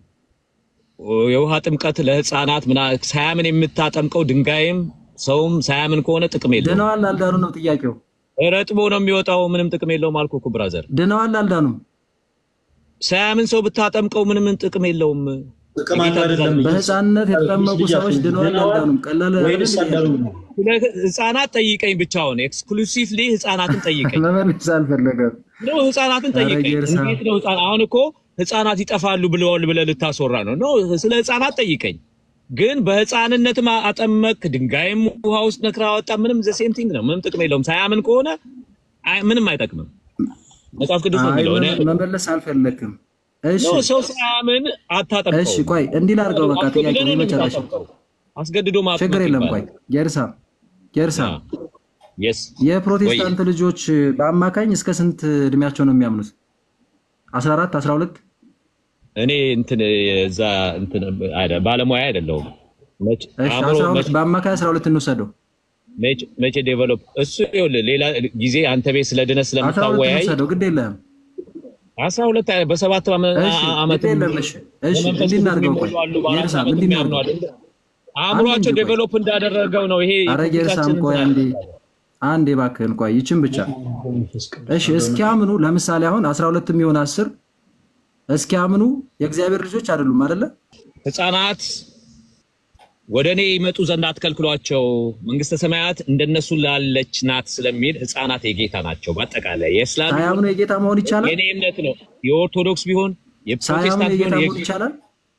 የውሃ ጥምቀት ለህፃናት ምና ሳያምን የምታጠምቀው ድንጋይም ሰውም ሳያምን ከሆነ ጥቅም የለውም። ድነዋል አልዳኑ ነው ጥያቄው። ረጥቦ ነው የሚወጣው። ምንም ጥቅም የለውም አልኩህ እኮ ብራዘር። ድነዋል አልዳኑም? ሳያምን ሰው ብታጠምቀው ምንም ጥቅም የለውም። ጥቅም አለው አይደለም በህፃንነት የተጠመቁ ሰዎች ድነዋል አልዳኑም? ቀላል ወይንስ አልዳኑም ነው? ስለ ህፃናት ጠይቀኝ ብቻውን ኤክስክሉሲቭሊ ህፃናትን ጠይቀኝ መመለስ አልፈለገም። ነው ህፃናትን ኧረ ጠይቀኝ። ጌርሳ። እንዴት ነው ህፃን አሁን እኮ ህፃናት ይጠፋሉ ብለዋል ብለህ ልታስወራ ነው? ኖ ስለ ህፃናት ጠይቀኝ። ግን በህፃንነትም አጠመቅ ድንጋይም ውሃ ውስጥ ነክረህ አወጣ፣ ምንም ዘ ሴም ቲንግ ነው። ምንም ጥቅም የለውም። ሳያምን ከሆነ አይ- ምንም አይጠቅምም። መጽሐፍ ቅዱስ ነው አይ የሚለው። እኔ- መ- መመለስ አልፈለግም። እሺ ኖ ሰው ሳያምን አታጠምቀው። እሺ፣ ቆይ እንዲህ ላድርገው። በቃ ጥያቄ አስገድዶ ነው የመጨረሻ የምታጠምቀው። አስገድዶ ማጥመቅ ችግር የለም። ቆይ ይባላል። ጌርሳ ጌርሳ የስ የፕሮቴስታንት ልጆች በአማካኝ እስከ ስንት እድሜያቸው ነው የሚያምኑት? 14 12 እኔ እንትን የዛ እንትን አይደ ባለሙያ አይደለሁም። መች- እሺ አእምሮ 12 መች- በአማካይ 12 እንውሰደው። መች- መቼ ዴቨሎፕ እሱ ይኸውልህ፣ ሌላ ጊዜ አንተ ቤት ስለ ድነት 12 ስለምታወያይ እንውሰደው፣ ግድ የለህም። አስራ ሁለት በሰባት ዓመ- እሺ ዓመት ግድ የለም። እሺ እሺ በመንፈስ እንዲህ ቅዱስ እናድርገው። ቆይ የሚሞሉ አሉ፣ በአራት ጌርሳ ዓመት እንዲህ የሚያምኑ እናድርገው። አሉ። አእምሯቸው አንድ እንጂ ቆይ። ዴቨሎፕ እንዳደረገው ነው። ይሄ አረ ጌርሳም የፖለቲካችን ቆይ እንትን አንዴ አንዴ እባክህን ቆይ ይችን ብቻ እሺ እስኪያምኑ ለምሳሌ አሁን 12 የሚሆን 10 እስኪያምኑ የእግዚአብሔር ልጆች አይደሉም አይደለ? ህፃናት ወደ እኔ ይመጡ ዘንድ አትከልክሏቸው፣ መንግስተ ሰማያት እንደነሱ ላለች ናት ስለሚል ህፃናት የጌታ ናቸው። በአጠቃላይ የእስላም ሳያምኑ የጌታ መሆን ይቻላል? የኔ እምነት ነው። የኦርቶዶክስ ቢሆን ሳያምኑ የፕሮቴስታንት የጌታ ቢሆን መሆን ይቻላል?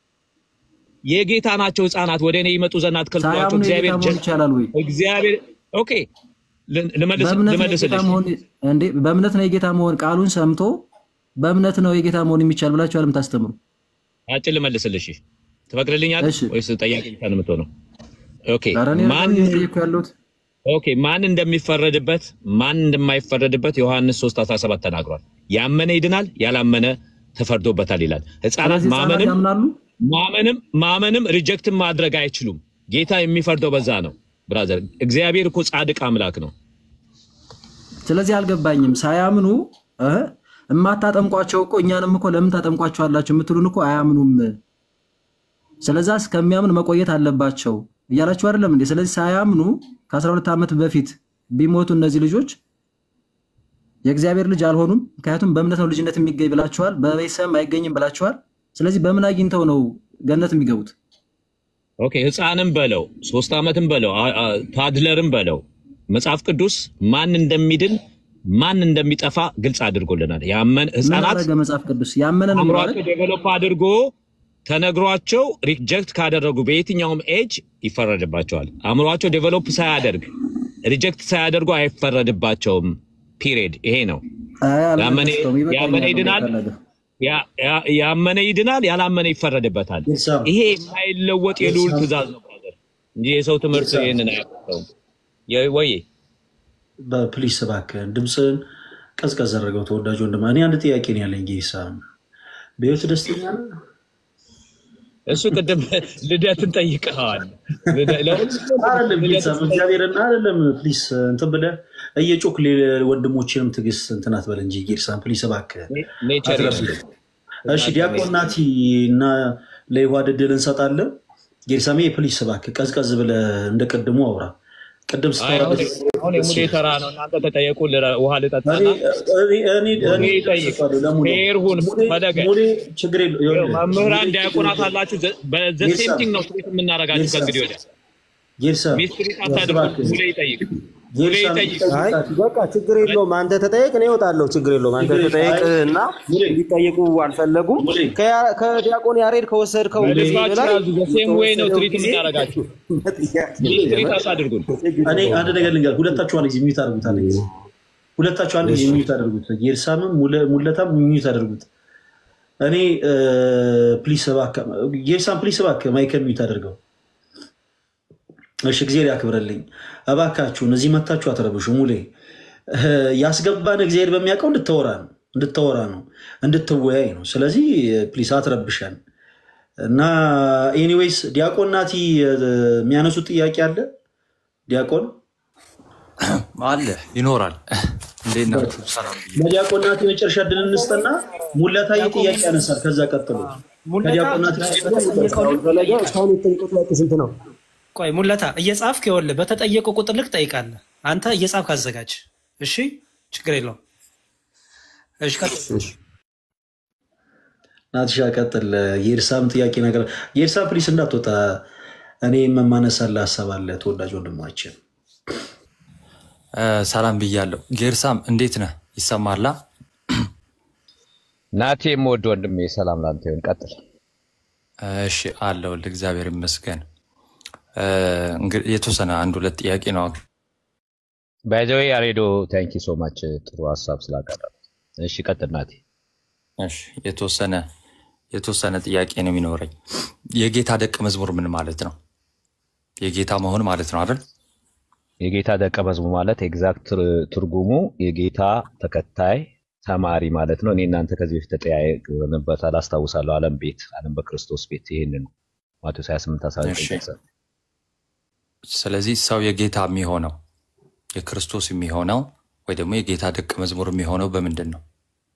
የጌታ ናቸው ህፃናት። ወደ እኔ ይመጡ ዘንድ አትከልክሏቸው። ሳያምኑ የጌታ እግዚአብሔር መሆን ይቻላል ወይ? እግዚአብሔር ኦኬ ል- ልመልስ በእምነት ነው የጌታ ልመልስልሽ መሆን እንዴ? በእምነት ነው የጌታ መሆን ቃሉን ሰምቶ በእምነት ነው የጌታ መሆን የሚቻል ብላችሁ አለም ታስተምሩ። አጭር ልመልስልሽ ትፈቅድልኛለሽ ወይስ ጠያቂ ብቻ ነው የምትሆነው? ኦኬ ኧረ እኔ ማን አይደለም እየጠየኩ ያለሁት ኦኬ ማን እንደሚፈረድበት ማን እንደማይፈረድበት ዮሐንስ 3:17 ተናግሯል። ያመነ ይድናል፣ ያላመነ ተፈርዶበታል ይላል። ህፃናት ስለዚህ ህፃናት ማመንም ያምናሉ። ማመንም ማመንም ሪጀክትን ማድረግ አይችሉም። ጌታ የሚፈርደው በዛ ነው። ብራዘር እግዚአብሔር እኮ ጻድቅ አምላክ ነው። ስለዚህ አልገባኝም። ሳያምኑ እ እማታጠምቋቸው እኮ እኛንም እኮ ለምን ታጠምቋቸዋላችሁ የምትሉን እኮ አያምኑም። ስለዛ እስከሚያምን መቆየት አለባቸው እያላችሁ አይደለም እንዴ? ስለዚህ ሳያምኑ ከ12 ዓመት በፊት ቢሞቱ እነዚህ ልጆች የእግዚአብሔር ልጅ አልሆኑም። ምክንያቱም በእምነት ነው ልጅነት የሚገኝ ብላችኋል፣ በቤተሰብም አይገኝም ብላችኋል። ስለዚህ በምን አግኝተው ነው ገነት የሚገቡት? ኦኬ ህፃንም በለው ሶስት ዓመትም በለው አ- አ- ታድለርም በለው መጽሐፍ ቅዱስ ማን እንደሚድን ማን እንደሚጠፋ ግልጽ አድርጎልናል። ያመን ምን ህፃናት አደረገ መጽሐፍ ቅዱስ? ያመነ ነው የሚለው አይደል? አእምሯቸው ዴቨሎፕ አድርጎ ተነግሯቸው ሪጀክት ካደረጉ በየትኛውም ኤጅ ይፈረድባቸዋል። አእምሯቸው ዴቨሎፕ ሳያደርግ ሪጀክት ሳያደርጉ አይፈረድባቸውም። ፒሪየድ። ይሄ ነው። አይ ያመነ አልመለስከውም። ይበቃኛል ያመነ ነው ይድናል፣ የፈለገ ያ- ያ- ያመነ ይድናል፣ ያላመነ ይፈረድበታል። ይሄ የማይለወጥ የልዑል ትእዛዝ ነው ብራዘር፣ እንጂ የሰው ትምህርት ይህንን አያውቀውም። የ- ወይ በፕሊስ እባክህን ድምፅህን ቀዝቀዝ አድርገው ተወዳጅ ወንድማ። እኔ አንድ ጥያቄ ነው ያለኝ ጌሳ፣ በህይወት ደስተኛ ነህ? እሱ ቅድም ልደትን ጠይቀዋል። ልደ- ለሁሉም አይደለም ጌሳ፣ ልደትን እግዚአብሔርን አይደለም ፕሊስ እንትን ብለህ እየጮክ ወንድሞችንም ትዕግስት እንትን አትበል እንጂ ጌርሳን ፕሊስ እባክህ ኔቸር አትረፍድ። እሺ ዲያቆን ናቲ እና ለይሁዳ ዕድል እንሰጣለን። ጌርሳሜ ፕሊስ እባክህ ቀዝቀዝ ብለህ እንደ ቅድሙ አውራ። ቅድም አይ ስታወራ አሁን ደስ አሁን የሙሌ ተራ ነው። እናንተ ተጠየቁ። ልረ- ውሃ ልጠጣና እኔ- እኔ- እኔ- ሙሌ እኔ ይጠይቅ። እደርስልሃለሁ ለሙሌ። ፌር ሁን ፈለገ። ሙሌ ችግር የለው ይኸውልህ፣ መምህራን ሙሌ ዲያቆናት ችግር አላችሁ። በዘ ጌርሳ፣ ሴም ቲንግ ነው ትሪት የምናደርጋችሁ ጌርሳ፣ ከእንግዲህ ወዲያ ጌርሳ ሚስትሪት አታድርጉ። እባክህ። ሙሌ ይጠይቅ። ሙሌ ጌርሳ ይጠይቅ። አይ በቃ ችግር የለውም። አንተ ተጠየቅ፣ እኔ እወጣለሁ። ችግር የለውም። አንተ ችግር የለውም። ተጠየቅ አይ፣ እና እንዲጠየቁ አልፈለጉም። ከያ- ከዲያቆን ያሬድ ከወሰድከው በልባችሁ ላይ ያዙ። በሴም ዌይ ነው የተወሰደው ትሪት ጊዜ የምናደርጋችሁ። ጥያቄ ሚስትሪት አታድርጉን። እኔ አንድ ነገር ልንገር፣ ሁለታችሁ አንድ ጊዜ ሚዩት አድርጉት። አንድ ጊዜ ሁለታችሁ አንድ ጊዜ ሚዩት አድርጉት። ጌርሳምም ሙለ- ሙለታም ሚዩት አድርጉት። እኔ ፕሊስ እባክህ፣ ጌርሳም ፕሊስ እባክህ ማይከል ሚዩት አድርገው። እሺ እግዚአብሔር ያክብረልኝ። እባካችሁን እዚህ መታችሁ አትረብሹ። ሙሌ እ፣ ያስገባን እግዚአብሔር በሚያውቀው እንድታወራ ነው እንድታወራ ነው እንድትወያይ ነው። ስለዚህ ፕሊስ አትረብሸን እና ኤኒዌይስ ዲያቆን ናቲ እ፣ የሚያነሱት ጥያቄ አለ ዲያቆን አለ ይኖራል። እንዴት ናችሁ? ሰላም ብዬ ለዲያቆን ናቲ መጨረሻ ድል እንስጠና ሙለታዊ ጥያቄ ያነሳል። ከዛ ቀጥሎ ከዲያቆን ናቲ እስካሁን የጠየቁት ጥያቄ ስንት ነው? ቆይ ሙለታ እየጻፍክ ይኸውልህ፣ በተጠየቁ ቁጥር ልክ ጠይቃለህ። አንተ እየጻፍክ አዘጋጅ። እሺ፣ ችግር የለውም። እሺ፣ ቀጥል። ናትሻ ቀጥል። የኤርሳም ጥያቄ ነገር የኤርሳም ፕሊስ እንዳትወጣ። እኔ የመማነሳለ ሀሳብ አለ ተወዳጅ ወንድማችን እ፣ ሰላም ብያለሁ። ጌርሳም እንዴት ነህ? ይሰማላ? ናቴ የምወድ ወንድሜ ሰላም ላንተ ይሁን። ቀጥል። እሺ አለሁልህ፣ እግዚአብሔር ይመስገን። እ፣ እንግዲህ የተወሰነ አንድ ሁለት ጥያቄ ነው። ባይዘዌ ያሬዶ ታንኪ ሶ ማች ጥሩ ሀሳብ ስላቀረበ። እሺ ቀጥል ናቴ። እሺ የተወሰነ የተወሰነ ጥያቄ ነው የሚኖረኝ። የጌታ ደቀ መዝሙር ምን ማለት ነው? የጌታ መሆን ማለት ነው አይደል? የጌታ ደቀ መዝሙር ማለት ኤግዛክት ትርጉሙ የጌታ ተከታይ ተማሪ ማለት ነው። እኔ እናንተ ከዚህ በፊት ተጠያየቅንበታል አስታውሳለሁ። ዓለም ቤት ዓለም በክርስቶስ ቤት ይህን ነው ማቴዎስ 28 19 እሺ። ይገልጻል። ስለዚህ ሰው የጌታ የሚሆነው የክርስቶስ የሚሆነው ወይ ደግሞ የጌታ ደቀ መዝሙር የሚሆነው በምንድን ነው?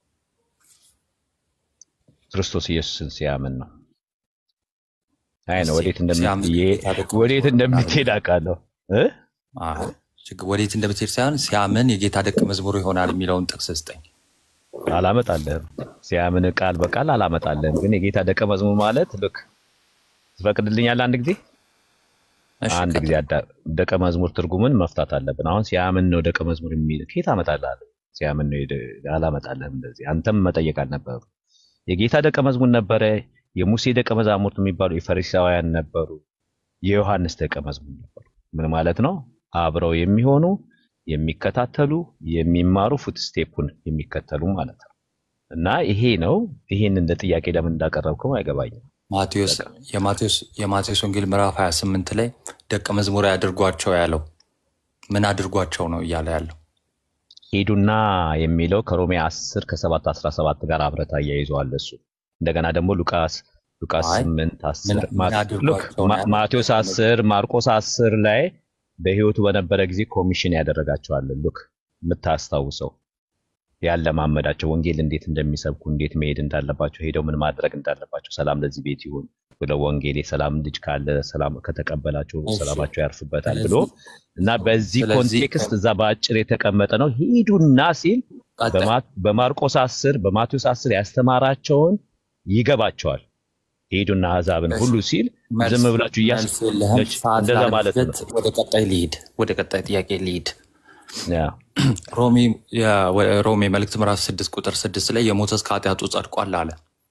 ክርስቶስ ኢየሱስን ሲያምን ነው። አይ ነው እስኪ ወዴት ሲያምን እንደምትሄድ የጌታ ደቀ ወዴት መዝሙር እንደምትሄድ አውቃለሁ እ? አዎ፣ ችግር ወዴት እንደምትሄድ ሳይሆን ሲያምን የጌታ ደቀ መዝሙር ይሆናል የሚለውን ጥቅስ ስጠኝ። አላመጣልህም። ሲያምን ቃል በቃል አላመጣልህም። ግን የጌታ ደቀ መዝሙር ማለት ልክ ትፈቅድልኛለህ? አንድ ጊዜ አንድ ጊዜ አዳ- ደቀ መዝሙር ትርጉምን መፍታት አለብን። አሁን ሲያምን ነው ደቀ መዝሙር የሚል ከየት አመጣልሃለሁ? ሲያምን ነው የደ- አላመጣልህም። እንደዚህ አንተም መጠየቅ አልነበረም። የጌታ ደቀ መዝሙር ነበረ። የሙሴ ደቀ መዛሙርት የሚባሉ የፈሪሳውያን ነበሩ። የዮሐንስ ደቀ መዝሙር ነበሩ። ምን ማለት ነው? አብረው የሚሆኑ የሚከታተሉ፣ የሚማሩ ፉት ስቴፑን የሚከተሉ ማለት ነው። እና ይሄ ነው። ይሄን እንደ ጥያቄ ለምን እንዳቀረብከው አይገባኝም። ማቴዎስ የማቴዎስ የማቴዎስ ወንጌል ምዕራፍ 28 ላይ ደቀ መዝሙር ያድርጓቸው ያለው ምን አድርጓቸው ነው እያለ ያለው? ሂዱና የሚለው ከሮሜ 10 ከ7 17 ጋር አብረታ እያይዘዋል እሱ እንደገና ደግሞ ሉቃስ ሉቃስ አይ 8 10 ምን ማ- ምን ሉክ አድርጓቸው ነው ማ- ያለው? ማቴዎስ 10 ማርቆስ 10 ላይ በህይወቱ በነበረ ጊዜ ኮሚሽን ያደረጋቸዋል። ሉክ የምታስታውሰው ያለማመዳቸው ወንጌል እንዴት እንደሚሰብኩ እንዴት መሄድ እንዳለባቸው ሄደው ምን ማድረግ እንዳለባቸው ሰላም ለዚህ ቤት ይሁን ብለው ወንጌል የሰላም ልጅ ካለ ሰላም ከተቀበላቸው እሺ። ሰላማቸው ያርፍበታል ብሎ ስለዚህ እና በዚህ ስለዚህ ኮንቴክስት እዛ በአጭር የተቀመጠ ነው። ሂዱና ሲል ቀጣይ በማ- በማርቆስ 10 በማቴዎስ 10 ያስተማራቸውን ይገባቸዋል። ሂዱና አሕዛብን እሺ፣ ሁሉ ሲል መልስ ዝም ብላችሁ እያስ መልስ የለህም። እሺ፣ ሰዓት እንደዛ ማለት ነው። ላለመፍጀት ወደ ቀጣይ ልሂድ። ወደ ቀጣይ ጥያቄ ልሂድ። ያ ሮሜ የ- ወ- ሮሜ መልእክት ምዕራፍ ስድስት ቁጥር ስድስት ላይ የሞተስ ከኃጢአቱ ጸድቋል አለ።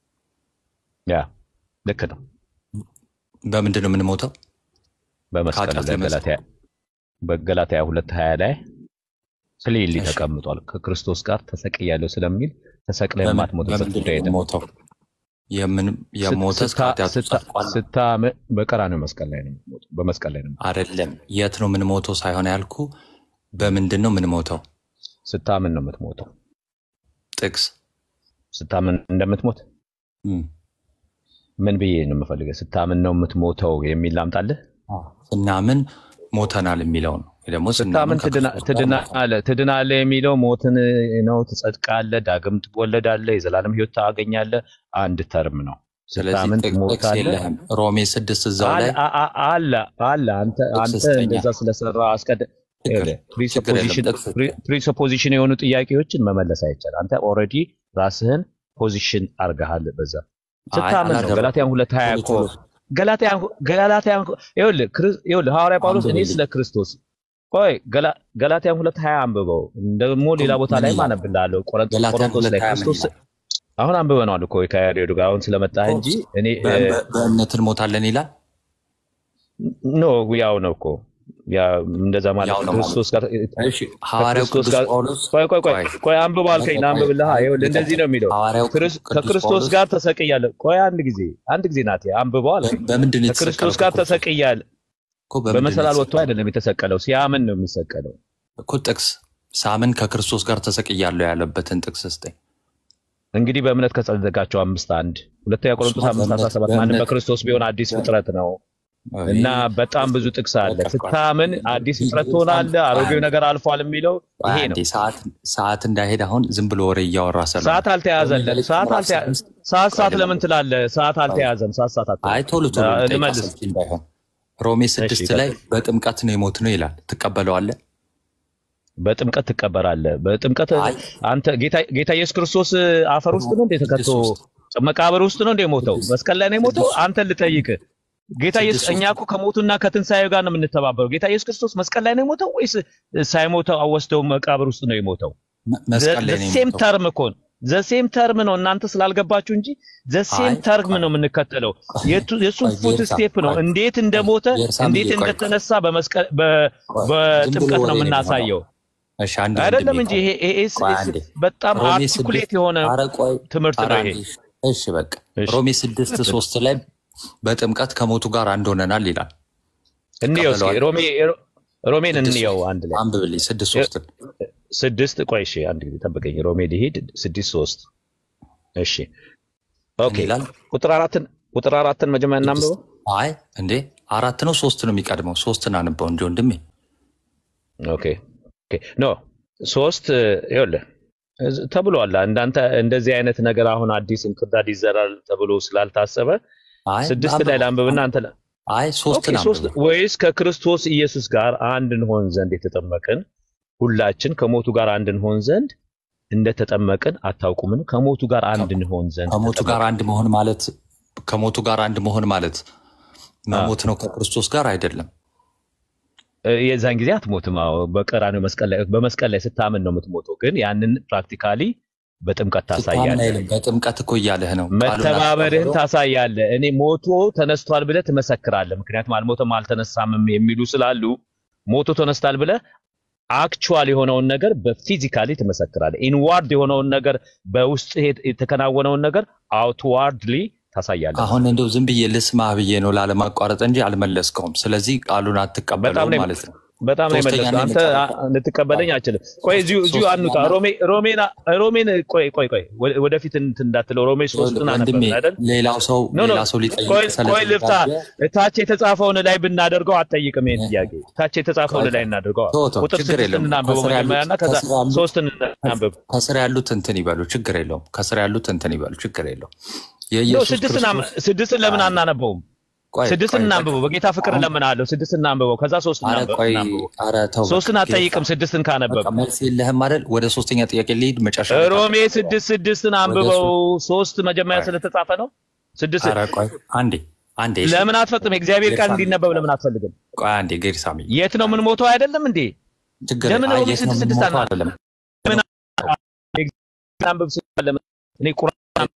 ያ ልክ ነው። በምንድን ነው የምንሞተው? በመስቀል ከኃጢአት ላይ ለመጽ ገላትያ በገላትያ 2:20 ላይ ክሊርሊ እሺ፣ ተቀምጧል። ከክርስቶስ ጋር ተሰቅያለሁ ስለሚል ተሰቅለህ በምን- የማትሞትበት በምንድን ጉዳይ ነው የለም። የምንሞተው? የምን ስት- የሞተስ ስታ- ከኃጢአቱ ስታ- ጸድቋል ስታምዕ በቀራንዮ መስቀል ላይ ነው የምትሞተው። በመስቀል ላይ ነው የምትሞተው። አይደለም። የት ነው የምንሞተው ሳይሆን ያልኩ በምንድን ነው የምንሞተው? ስታምን ነው የምትሞተው። ጥቅስ ስታምን እንደምትሞት እም፣ ምን ብዬ ነው የምፈልገው? ስታምን ነው የምትሞተው የሚል ላምጣልህ? ስናምን ሞተናል የሚለው ነው ወይ ደግሞ ስናምን ስታምን ትድና- ከክርስቶስ ጋር ሞተናል። ትድናለህ ትድናለህ የሚለው ሞትን ነው፣ ትጸድቃለህ፣ ዳግም ትወለዳለህ፣ የዘላለም ሕይወት ታገኛለህ። አንድ ተርም ነው። ስለዚህ ስታምን ጥቅ- ጥቅስ ትሞታለህ። የለህም። ሮሜ ስድስት እዛው አለ ላይ አ- አ- አለ አለ አንተ ጥቅስ አንተ ስጠኛ። እንደዛ ስለሰራ አስቀድ ችግር ችግር የለም። ጥቅስ ስጠኝ። ፕሪሰፖዚሽን የሆኑ ጥያቄዎችን መመለስ አይቻልም። አንተ ኦልሬዲ ራስህን ፖዚሽን አርገሃል። በዛ አይ ስታምን ነው። አላደረኩም። ገላትያን ሁለት ሀያ ቶሎ እኮ ቶሎ ገላትያን ገላትያን ይኸውልህ ክርስ- ይኸውልህ ሐዋርያ ጳውሎስ እኔ አንብብልኝ። ስለ ክርስቶስ ቆይ ገላ- ገላትያን ሁለት ሀያ አንብበው ደግሞ ሌላ ቦታ ምን ላይ ይላል? አነብልሃለሁ። ቆሮንቶስ ገላትያን ቆሮንቶስ ሁለት ላይ ሀያ ምን ክርስቶስ ይላል? አሁን አንብበነዋል እኮ ከያሬዱ ጋር አሁን ስለመጣህ እንጂ እኔ በ- በ- በእምነት እንሞታለን ይላል። ኖ ያው ነው እኮ ያ እንደዛ ማለት ያው ነው ክርስቶስ ጋር እሺ ሐዋርያው ከክርስቶስ ቅዱስ ጋር ጳውሎስ ቆይ ቆይ ቆይ ቆይ ቆይ አንብብ አልከኝ ና አንብብልሃ ይኸውልህ እንደዚህ ነው የሚለው ሐዋርያው ክርስ- ቅዱስ ከክርስቶስ ጳውሎስ ጋር ተሰቅያለሁ ቆይ አንድ ጊዜ አንድ ጊዜ ናት አንብበው አልከኝ በምንድን ነው ከክርስቶስ የተሰቀለው? ጋር ከክርስቶስ ተሰቅያለሁ እኮ በምንድን ነው በመሰላል ወጥቶ የተሰቀለው? አይደለም የተሰቀለው ሲያምን ነው የሚሰቀለው እኮ ጥቅስ ሳምን ከክርስቶስ ጋር ተሰቅያለሁ ያለበትን ጥቅስ ስጠኝ። እንግዲህ በእምነት ከጸደቃቸው አምስት አንድ ሁለተኛ ቆሮንቶስ እሱማ አምስት አስራ በእምነት- ሰባት ማንም በእምነት- በክርስቶስ ቢሆን አዲስ ፍጥረት ነው አይ፣ እና በጣም ብዙ ጥቅስ አለ ስታምን አዲስ ፍጥረት ትሆናለህ አሮጌው ነገር አልፏል የሚለው ይሄ ነው አንዴ ሰዓት ሰዓት እንዳይሄድ አሁን ዝም ብሎ ወሬ እያወራ ስለሆነ ሰዓት አልተያዘለን። ሰዓት አልተያ ሰዓት ሰዓት ለምን ትላለህ? ሰዓት አልተያዘም። ሰዓት ሰዓት አትበል። አይ ቶሎ ቶሎ አ- ልጠይቅ ልመልስ። አሰልቺ እንዳይሆን። ሮሜ ስድስት ላይ በጥምቀት ነው የሞት ነው ይላል። ትቀበለዋለህ? በጥምቀት ትቀበራለህ። በጥምቀት አንተ ጌታ ጌታ ኢየሱስ ክርስቶስ አፈር ውስጥ ነው እንደ ተከቶ መቃብር ውስጥ ነው እንደ ሞተው መስቀል ላይ ነው የሞተው። አንተን ልጠይቅ ጌታ ኢየሱስ እኛ እኮ ከሞቱና ከትንሣኤው ጋር ነው የምንተባበረው። ጌታ ኢየሱስ ክርስቶስ መስቀል ላይ ነው የሞተው ወይስ ሳይሞተው አወስደው መቃብር ውስጥ ነው የሞተው? መስቀል ላይ ነው ሴም የሞተው። ተርም እኮ ነው። ዘሴም ተርም ነው። እናንተ ስላልገባችሁ እንጂ ዘሴም አይ፣ ተርም ነው የምንከተለው። የቱ- የእሱን ቆይ፣ ፉት ቤርሳ፣ ስቴፕ ነው። ቆይ፣ እንዴት እንደሞተ ቤርሳም እንዴት ብዬ፣ ቆይ፣ እንደተነሳ በመስቀል በ- በጥምቀት ነው ወሬ ነው የምናሳየው። እሺ አንድ አይደለም ወንድሜ እንጂ ቆይ፣ ይሄ ይሄ ስ- ቆይ ስ- አንዴ። በጣም ሮሜ አርቲኩሌት ስድስት- የሆነ ኧረ ቆይ፣ ትምህርት ኧረ ነው ይሄ። አንዴ። እሺ በቃ ሮሜ ስድስት ሶስት ላይ በጥምቀት ከሞቱ ጋር አንድ ሆነናል ይላል። እንየው እስኪ ትቀበለዋለህ? ሮሜ ሮሜን ስድስት እንየው አንድ ላይ አንብብልኝ ስድስት ሶስትን ስድስት ቆይ እሺ አንድ ጊዜ ጠብቀኝ ሮሜ ሊሄድ ስድስት ሶስት እሺ ኦኬ ይላል? ቁጥር አራትን ቁጥር አራትን መጀመሪያ እናንብበው አይ እንዴ አራት ነው ሶስት ነው የሚቀድመው ሶስትን አንበው እንጂ ወንድሜ ኦኬ ኦኬ ኖ ሶስት ይኸውልህ እዝ- ተብሏል እንዳንተ እንደዚህ አይነት ነገር አሁን አዲስ እንክርዳድ ይዘራል ተብሎ ስላልታሰበ አይ ስድስት አንብበው። ላይ ላንብብና አንተ ላ- አይ ኦኬ ሶስትን ሶስት አንብበው ወይስ ከክርስቶስ ኢየሱስ ጋር አንድ እንሆን ዘንድ የተጠመቅን ሁላችን ከሞቱ ጋር አንድ እንሆን ዘንድ እንደተጠመቅን አታውቁምን? ከሞቱ ጋር አንድ እንሆን ዘንድ ከሞቱ ጋር ተጠመቅን። አንድ መሆን ማለት ከሞቱ ጋር አንድ መሆን ማለት መሞት ነው ከክርስቶስ ጋር አይደለም። እ፣ የዛን ጊዜ አትሞትም። አዎ በቀራንዮ መስቀል ላይ በመስቀል ላይ ስታምን ነው የምትሞተው። ግን ያንን ፕራክቲካሊ በጥምቀት ስታምን ታሳያለህ። አይልም። በጥምቀት እኮ እያለህ ነው። ቃሉን መተባበርህን አስቀብሎ ታሳያለህ። እኔ ሞቶ ተነስቷል ብለህ ትመሰክራለህ። ምክንያቱም አልሞተም አልተነሳምም የሚሉ ስላሉ ሞቶ ተነስቷል ብለህ አክቹዋል የሆነውን ነገር በፊዚካሊ ትመሰክራለህ። ኢንዋርድ የሆነውን ነገር በውስጥ የተከናወነውን ነገር አውትዋርድሊ ታሳያለህ። አሁን እንደው ዝም ብዬ ልስማህ ብዬ ነው ላለማቋረጥ እንጂ አልመለስከውም። ስለዚህ ቃሉን በጣም አትቀበለውም ነው ማለት ነው። በጣም ነው ሶስተኛ የመለስኩት። ነው አንተ የመጨረሻ አ- ልትቀበለኝ አችልም። ቆይ እዚሁ እዚሁ ሶስተኛ አንውጣ። እና ሮሜ ሮሜን ሮሜን ቆይ ቆይ ቆይ ወደ- ወደፊት እንትን እንዳትለው ሮሜ ሶስትን ወንድሜ አነበብን አይደል? ሌላው ሰው ኖ ኖ ሌላ ሰው ሊጠይቅ ቆይ ቆይ ልፍታ። ስለተዘጋጀ ታች የተጻፈውን ላይ ብናደርገው አትጠይቅም ይሄን ጥያቄ። ታች የተጻፈውን ላይ እናደርገው። ተው ተው፣ ቁጥር ችግር ስድስትን የለውም። እናንብበው ከስር ያሉት መጀመሪያና ከዛ ከስር ያሉት ሶስትን እናንብብ። ከስር ያሉት እንትን ይበሉ፣ ችግር የለውም። ከስር ያሉት እንትን ይበሉ፣ ችግር የለውም። ኖ የኢየሱስ ስድስትን አም- ክርስቶስ ስድስትን ለምን አይ፣ አናነበውም? ቆይ ስድስትን ቆይ ቆይ እናንብበው። በጌታ ፍቅር አሁን እለምንሃለሁ። ስድስትን እናንብበው። ከዛ ሶስት አረ እናንብ- ቆይ እናንብበው። አረ ተው በቃ ሶስትን ጌታ አትጠይቅም ስድስትን ካነበብ በቃ መልስ የለህም አይደል? ወደ ሶስተኛ ጥያቄ ልሂድ። መጨረሻ ላይ ሮሜ ታጠቃለህ። ስድስት ስድስትን ወደ አንብበው። ሶ- ሶስት መጀመሪያ ቆይ ስለተጻፈ ነው። ስድስት አረ ቆይ አንዴ አንዴ እሺ ለምን አትፈጽም? የእግዚአብሔር ቃል ጌርሳሚ እንዲነበብ ለምን አትፈልግም? ቆይ አንዴ ጌርሳሚ የት ነው የምንሞተው? አይደለም እንዴ? ችግር ለምን አይ ሮሜ የት ነው ስድስት ስድስት የምንሞተው አና አይደለም ለምን አንብብ ስላለ እኔ ቁርአን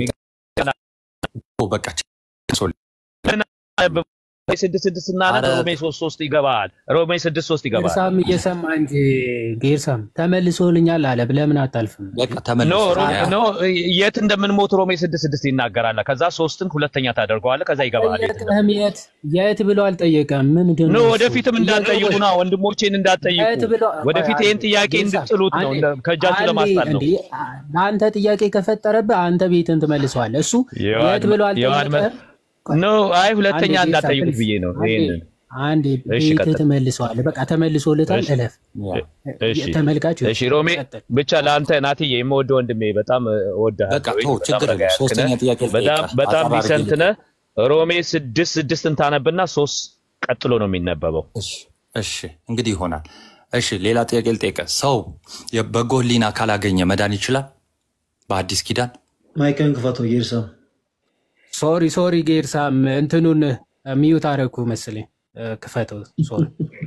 እኮ በቃ ችግር አንብብ። ሮሜ ስድስት ስድስት እናነብ። አረ ሮሜ ሶስት ሶስት ይገባል። ሮሜ ስድስት ሶስት ይገባል። ጌርሳም እየሰማ እንጂ ጌርሳም ተመልሶልኛል አለ ለምን አታልፍም? በቃ ኖ ተመልሶ ሮ- ያ ኖ የት እንደምንሞት ሮሜ ስድስት ስድስት ይናገራል። ከዛ ሶስትን ሁለተኛ ታደርገዋለህ። ከዛ ይገባል የት እንደምን ጠየቀህም የት የት ብሎ አልጠየቀም። ምንድን ኖ ነው እሱ? ወደፊትም እንዳትጠይቁ ና ወንድሞቼን እንዳትጠይቁ። የት ብሎ ወደፊት ይህን ጥያቄ እንድጥሉት ነው እንደ- ከእጃችሁ ለማስጣል ነው። እንዴ ለአንተ ጥያቄ ከፈጠረብህ አንተ ቤትን ትመልሰዋለህ። እሱ የዋድ የት ብሎ የዋድ መ- አልጠየቀህም። ኖ አይ ሁለተኛ አንዴ ጌታ እንዳትጠይቁት ፕሊዝ፣ ብዬ ነው አንዴ ይሄንን። አንዴ እሺ ቤትህ ቀጥል። ትመልሰዋለህ። በቃ ተመልሶልታል። እሺ እለፍ። እሺ ተመልካች እሺ ሮሜ ብቻ ለአንተ ናትዬ የምወደው ወንድሜ በጣም እወድሃለሁ። በቃ ተው፣ በጣም ችግር ረጋ የለም። ያልክ ሶስተኛ ነህ። ጥያቄ በጣም ልጠይቅህ። በጣም አጠር አድርጌ ዲሰንት ነህ። ሮሜ ስድስት ስድስትን ታነብና ሶስት ቀጥሎ ነው የሚነበበው። እሺ እሺ፣ እንግዲህ ይሆናል። እሺ ሌላ ጥያቄ ልጠይቅህ። ሰው የበጎ ሕሊና ካላገኘ መዳን ይችላል? በአዲስ ኪዳን ማይክን ክፈተው ጌርሳም ሶሪ ሶሪ ጌርሳም እንትኑን ሚዩት አደረኩ መሰለኝ። እ፣ ክፈተው። ሶሪ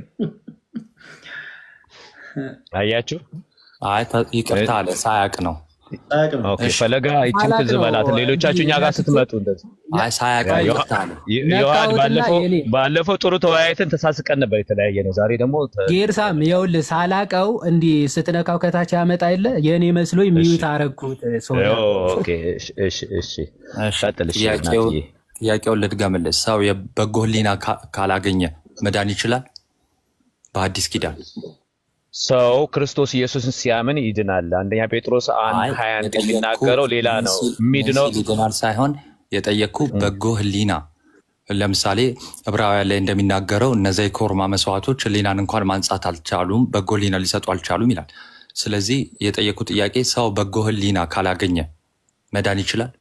አያችሁ? አይ ተ- ይቅርታ አለ ሳያቅ ነው። አያውቅም። ኦኬ እሺ ፈለጋ ይችን አላቅ ትዝ ነው በላት። ሌሎቻችሁ እኛ ጋር ስትመጡ እንደዚህ አይ ሳያቅ ነው። ዮ- ይቅርታ አለ። ዮ- ዮሐድ ነካሁትና ባለፈው የኔ ባለፈው ጥሩ ተወያይተን ተሳስቀን ነበር የተለያየ ነው። ዛሬ ደግሞ ተ- ጌርሳም ይኸውልህ ሳላቀው እንዲህ ስትነካው ከታች ያመጣ የለ የእኔ መስሎኝ እሺ ሚዩት አረግኩት። ሶሪ ኦኬ እሺ እሺ እሺ እሺ ቀጥል። እሺ ጥያቄው ናትዬ ጥያቄውን ልድገምልህ። ሰው የበጎ ሕሊና ካ- ካላገኘ መዳን ይችላል? በአዲስ ኪዳን ሰው ክርስቶስ ኢየሱስን ሲያምን ይድናል። አንደኛ ጴጥሮስ አንድ አይ ሀያ አንድ የጠየቅኩ የሚናገረው ሌላ ምን ነው። ሲል ምን የሚድነው ሲል ይድናል ሳይሆን የጠየቅኩ በጎ ሕሊና ለምሳሌ ዕብራውያን ላይ እንደሚናገረው እነዚያ የኮርማ መስዋዕቶች ሕሊናን እንኳን ማንጻት አልቻሉም፣ በጎ ሕሊና ሊሰጡ አልቻሉም ይላል። ስለዚህ የጠየቁ ጥያቄ ሰው በጎ ሕሊና ካላገኘ መዳን ይችላል?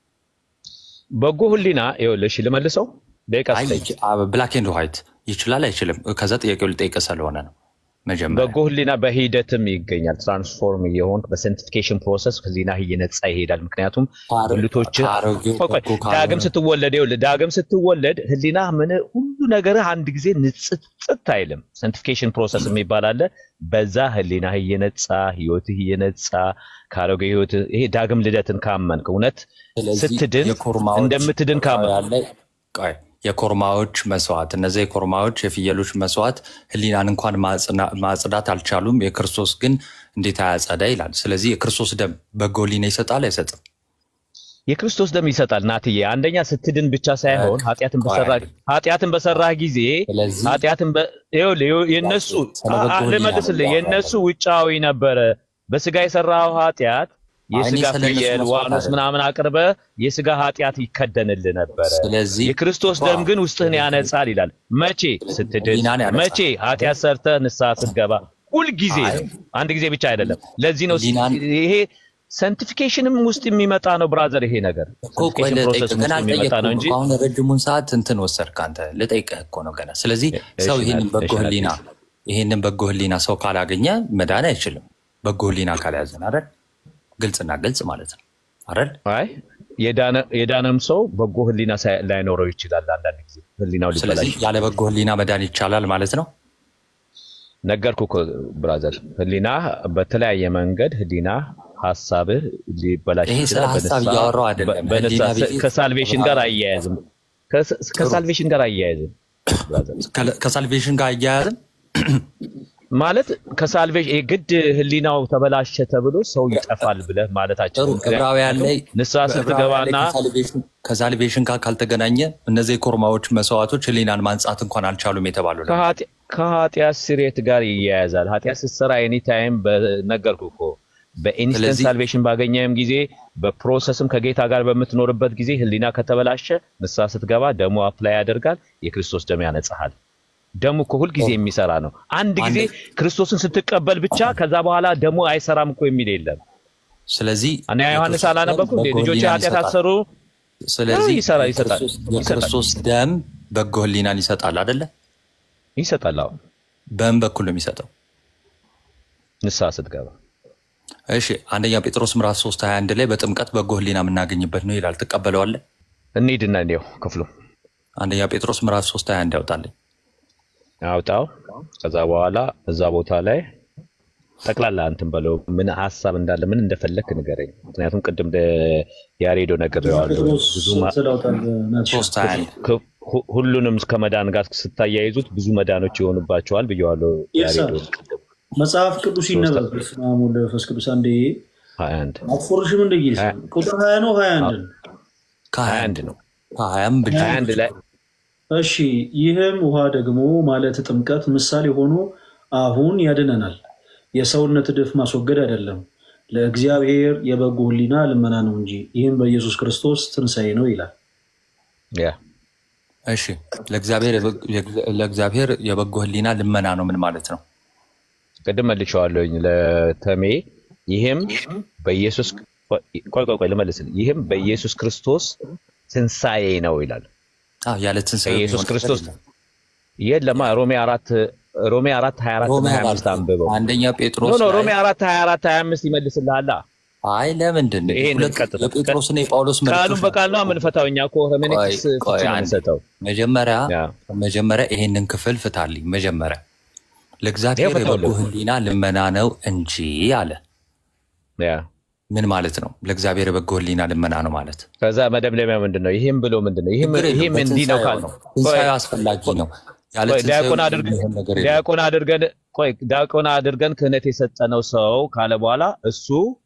በጎ ህሊና ይኸውልህ፣ እሺ ልመልሰው ደቂቃ አይ ስጠኝ። ብላክ ኤንድ ዋይት ይችላል አይችልም? ከዛ ጥያቄው ልጠይቅ ስለሆነ ነው መጀመሪያ በጎ ህሊና በሂደትም ይገኛል። ትራንስፎርም እየሆን በሳንቲፊኬሽን ፕሮሰስ ህሊና እየነጻ ይሄዳል። ምክንያቱም ከአሮ- ብልቶች ከአሮጌው ቆይ ቆይ በጎ ካልሆነ ዳግም ስትወለድ ይኸውልህ ዳግም ስትወለድ ህሊና ምን ሁሉ ነገርህ አንድ ጊዜ ንጽጽት አይልም። ሳንቲፊኬሽን ፕሮሰስ የሚባል አለ። በዛ ህሊና እየነጻ ህይወትህ እየነጻ ከአሮጌ ህይወት ይሄ ዳግም ልደትን ካመንክ እውነት ስለዚህ ስትድን የኮርማዎች እንደምትድን ካመንክ ዕብራውያን ላይ ቆይ የኮርማዎች መስዋዕት እነዚያ የኮርማዎች የፍየሎች መስዋዕት ህሊናን እንኳን ማጽና- ማጽዳት አልቻሉም። የክርስቶስ ግን እንዴት አያጸዳ ይላል። ስለዚህ የክርስቶስ ደም በጎ ህሊና ይሰጣል አይሰጥም? የክርስቶስ ደም ይሰጣል። ናትዬ አንደኛ ስትድን ብቻ ሳይሆን ኃጢአትን በሰራ ኃጢአትን በሰራህ ጊዜ ስለዚህ ኃጢአትን በ- ይኸውልህ ይኸው- የነሱ ስለ በጎ አ- አ- ህሊና ነው ልመልስልህ እያወራን የነሱ ውጫዊ ነበረ። በስጋ የሰራው ኃጢአት አይ እኔ የስጋ ስለ እነሱ ፍየል መስዋዕት ዋኖስ አይደለም። ምናምን አቅርበ የስጋ ኃጢአት ይከደንልህ ነበረ። ስለዚህ የክርስቶስ ደም ግን ውስጥህን ስለዚህ ያነጻል ይላል። መቼ ስትድን፣ ህሊናን ያነጻል። መቼ ኃጢአት ሰርተህ ንስሐ ስትገባ፣ ሁልጊዜ አይ ነው። አንድ ጊዜ ብቻ አይደለም። ለዚህ ነው ህሊናን ይሄ ሳንቲፊኬሽንም ውስጥ የሚመጣ ነው ብራዘር። ይሄ ነገር እኮ ቆይ ሳንቲፊኬሽን ልጠይቅህ ፕሮሰስ ገና ውስጥ የሚመጣ ነው አልጠየቅኩም እንጂ እኮ አሁን ረጅሙን ሰዓት እንትን ወሰድክ አንተ። ልጠይቅህ እኮ ነው ገና። ስለዚህ ሰው እሺ ይህንን ናት- በጎ እሺ ህሊና ናት። ይህንን በጎ ህሊና ሰው ካላገኘ መዳን አይችልም። በጎ ህሊና ካልያዘን አይደል? ግልጽና ግልጽ ማለት ነው አይደል? አይ የዳነ- የዳነም ሰው በጎ ህሊና ሳይ- ላይኖረው ይችላል። አንዳንድ ጊዜ ህሊናው ሊበላሽ ስለዚህ ያለ በጎ ህሊና መዳን ይቻላል ማለት ነው። ነገርኩ እኮ ብራዘር፣ ህሊና በተለያየ መንገድ ህሊና ሀሳብህ ሊበላሽ ይሄ ስለ ይችላል። ሀሳብ በንስሐ- እያወራሁ አይደለም። በ- በንስሐ ህሊና ብዬ- ከሳልቬሽን ጋር አያያዝም። ከስ- ከሳልቬሽን ጋር አያያዝም ብራዘር። ከለ- ከሳልቬሽን ጋር አያያዝም ማለት ከሳልቬሽን ግድ ህሊናው ተበላሸ ተብሎ ሰው ይጠፋል ብለህ ማለታችን ጥሩ ዕብራውያን ላይ ንስሐ በዕብራውያን ላይ ስትገባና ከሳልቬሽን- ከሳልቬሽን ጋር ካልተገናኘ እነዚህ የኮርማዎች መስዋዕቶች ህሊናን ማንጻት እንኳን አልቻሉም የተባሉ ነው። ከኃጢ- ከኃጢአት ስርየት ጋር ይያያዛል። ኃጢአት ስትሰራ ኤኒታይም በነገርኩ እኮ በኢንስተንት ስለዚህ- ሳልቬሽን ባገኘህም ጊዜ በፕሮሰስም ከጌታ ጋር በምትኖርበት ጊዜ ህሊና ከተበላሸ ንስሐ ስትገባ ደሙ አፕላይ ያደርጋል። የክርስቶስ ደም ያነጻሃል። ደሙ እኮ ሁልጊዜ የሚሰራ ነው። አንድ ጊዜ ክርስቶስን ስትቀበል ብቻ ከዛ በኋላ ደሙ አይሰራም እኮ የሚል የለም። ስለዚህ እኔ ዮሐንስ አላነበኩም እንዴ? በጎ ልጆች ህሊናን ኃጢአት ይሰጣል። አሰሩ ስለዚህ ይሰራ- ይሰጣል የክርስቶስ- የክርስቶስ ደም በጎ ህሊናን ይሰጣል አይደለ? ይሰጣል። አዎ በምን በኩል ነው የሚሰጠው? ንስሐ ስትገባ እሺ አንደኛ ጴጥሮስ ምዕራፍ 3 21 ላይ በጥምቀት በጎ ህሊና የምናገኝበት ነው ይላል። ትቀበለዋለህ? እንሂድና እንየው ክፍሉ አንደኛ ጴጥሮስ ምዕራፍ 3 21 ያውጣልኝ። አውጣው። ከዛ በኋላ እዛ ቦታ ላይ ጠቅላላ እንትን በለው ምን ሀሳብ እንዳለ ምን እንደፈለክ ንገረኝ። ምክንያቱም ቅድም ደ- ያሬዶ ነግሬዋለሁ። ብዙ ማ- ሶስት ሀያ አንድ ክ- ሁ- ሁሉንም ከመዳን ጋር ስታያይዙት ብዙ መዳኖች ይሆኑባቸዋል ብየዋለሁ። ያሬዶ መጽሐፍ ቅዱስ ይነበብ። በስመ አብ ወወልድ ወመንፈስ ቅዱስ አንዴ ሀያ አንድ አትፎርሽም እንደ ጊዜ ቁጥር ሀያ ነው ሀያ አንድ ነው ከሀያ አንድ ነው ከሀያም ብቻ ሀያ አንድ ላይ እሺ ይህም ውሃ ደግሞ ማለት ጥምቀት ምሳሌ ሆኖ አሁን ያድነናል። የሰውነት እድፍ ማስወገድ አይደለም፣ ለእግዚአብሔር የበጎ ሕሊና ልመና ነው እንጂ ይህም በኢየሱስ ክርስቶስ ትንሣኤ ነው ይላል። ያ እሺ ለእግዚአብሔር ለእግዚአብሔር የበጎ ህሊና ልመና ነው ምን ማለት ነው? ቅድም መልሼዋለሁኝ ለተሜ ይህም በኢየሱስ ቆይ ቆይ ቆይ ልመልስልህ። ይህም በኢየሱስ ክርስቶስ ትንሣኤ ነው ይላል። አዎ ያለ ትንሣኤ በኢየሱስ የሚሆን ክርስቶስ ነገር የለማ ሮሜ አራት ሮሜ አራት ሀያ አራት ሮሜ እና ሀያ አራት አምስት አንብበው። አንደኛ ኖ ጴጥሮስ ኖ ላይ- ሮሜ አራት ሀያ አራት ሀያ አምስት ይመልስልሃላ። አይ ለምንድን ነው ይሄንን ሁለት ቀጥታ የጴጥሮስና የጳውሎስ ቃሉን መልእክቶች በቃል ነው የምንፈታው እኛ እኮ ሄርሜኔቲክስ ቆይ፣ ቆይ ፍቺ ነው አንዴ። የምንሰጠው። መጀመሪያ ያ መጀመሪያ ይሄንን ክፍል ፍታልኝ። መጀመሪያ ለእግዚአብሔር ይኸው የበጎ ፈታሁልህ። ህሊና ልመና ነው እንጂ አለ። ያ ምን ማለት ነው? ለእግዚአብሔር የበጎ ህሊና ልመና ነው ማለት ከዛ መደምደሚያ ምንድን ነው? ይህም ብሎ ምንድን ነው? ይህም ችግር የለውም። ይህም እንዲህ ነው ካል ነው። ትንሣኤው አስፈላጊ ነው። ያለ ቆይ ትንሣኤው ዲያቆን አድርገን የሚሆን ነገር የለም። ዲያቆን አድርገን ቆይ ዲያቆን አድርገን ክህነት የሰጠነው ሰው ካለ በኋላ እሱ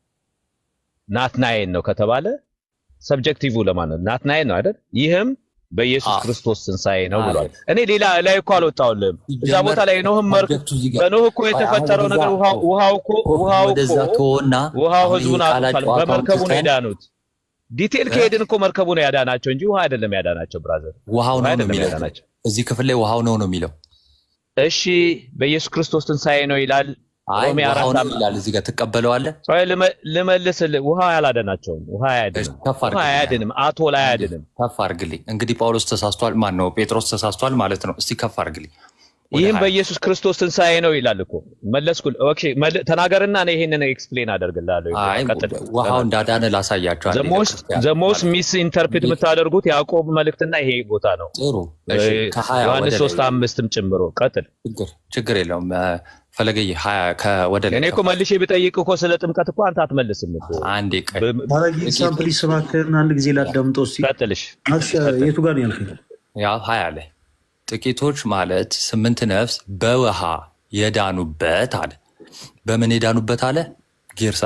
ናትናኤል ነው ከተባለ ሰብጀክቲቭ ለማን ነው? ናትናኤል ነው አይደል? ይህም በኢየሱስ ክርስቶስ ትንሣኤ ነው ብሏል። እኔ ሌላ ላይ እኮ አልወጣሁልም። እዛ ቦታ ላይ ኖህም መር በኖህ እኮ የተፈጠረው ነገር ውሃው ውሃው እኮ ውሃው ወደዛ እኮ ተወና ውሃው አሁን ህዝቡን የቃላት አጥቷል። ጨዋታውን በመርከቡ ነው ትተን የዳኑት። ዲቴል ከሄድን እኮ መርከቡ ነው ያዳናቸው እንጂ ውሃ አይደለም ያዳናቸው። ብራዘር ውሃው ነው ነው አይደለም የሚለው ያዳናቸው። እዚህ ክፍል ላይ ውሃው ነው ነው የሚለው። እሺ በኢየሱስ ክርስቶስ ትንሣኤ ነው ይላል። አይ ሮሜ ውሃው አራት ነው አም- ይላል እዚህ ጋር ትቀበለዋለህ? ቆይ ልመ- ልመልስልህ። ውሃ አላዳናቸውም። ውሃ አያድንም። ከፍ ውሃ አድርግልኝ። አያድንም። አቶል አያድንም። ከፍ አድርግልኝ። እንግዲህ ጳውሎስ ተሳስቷል፣ ማን ነው ጴጥሮስ ተሳስቷል ማለት ነው። እስቲ ከፍ አድርግልኝ። ወደ ይህም ሀያ በኢየሱስ ክርስቶስ ትንሣኤ ነው ይላል እኮ መለስኩል። ኦኬ መል- ተናገርና እኔ ይሄንን ኤክስፕሌን አደርግልሃለሁ። አይ ቀጥል። ውሃው እንዳዳነ ላሳያቸው። አንዴ ለክርስቲያን ዘሞስ ሚስ ኢንተርፕሬት የምታደርጉት ያዕቆብ መልእክትና ይሄ ቦታ ነው። ጥሩ እሺ፣ ከሀያ ዮሐንስ ወደ ሶስት ላይ አምስትም ጭምሮ ቀጥል። ችግር ችግር የለውም። እ፣ ፈለገዬ ሀያ ከወደ ላይ እኔ እኮ መልሼ ብጠይቅ እኮ ስለ ጥምቀት እኮ አንተ አትመልስም እኮ። አንዴ ቀይ ባለጌ ኤግዛምፕል ይሰባከርን አንድ ጊዜ ላዳምጠው እስኪ። ቀጥልሽ አክሽ የቱ ጋር ነው ያልከኝ? ያው ሀያ ላይ ጥቂቶች ማለት ስምንት ነፍስ በውሃ የዳኑበት አለ። በምን የዳኑበት አለ? ጌርሳ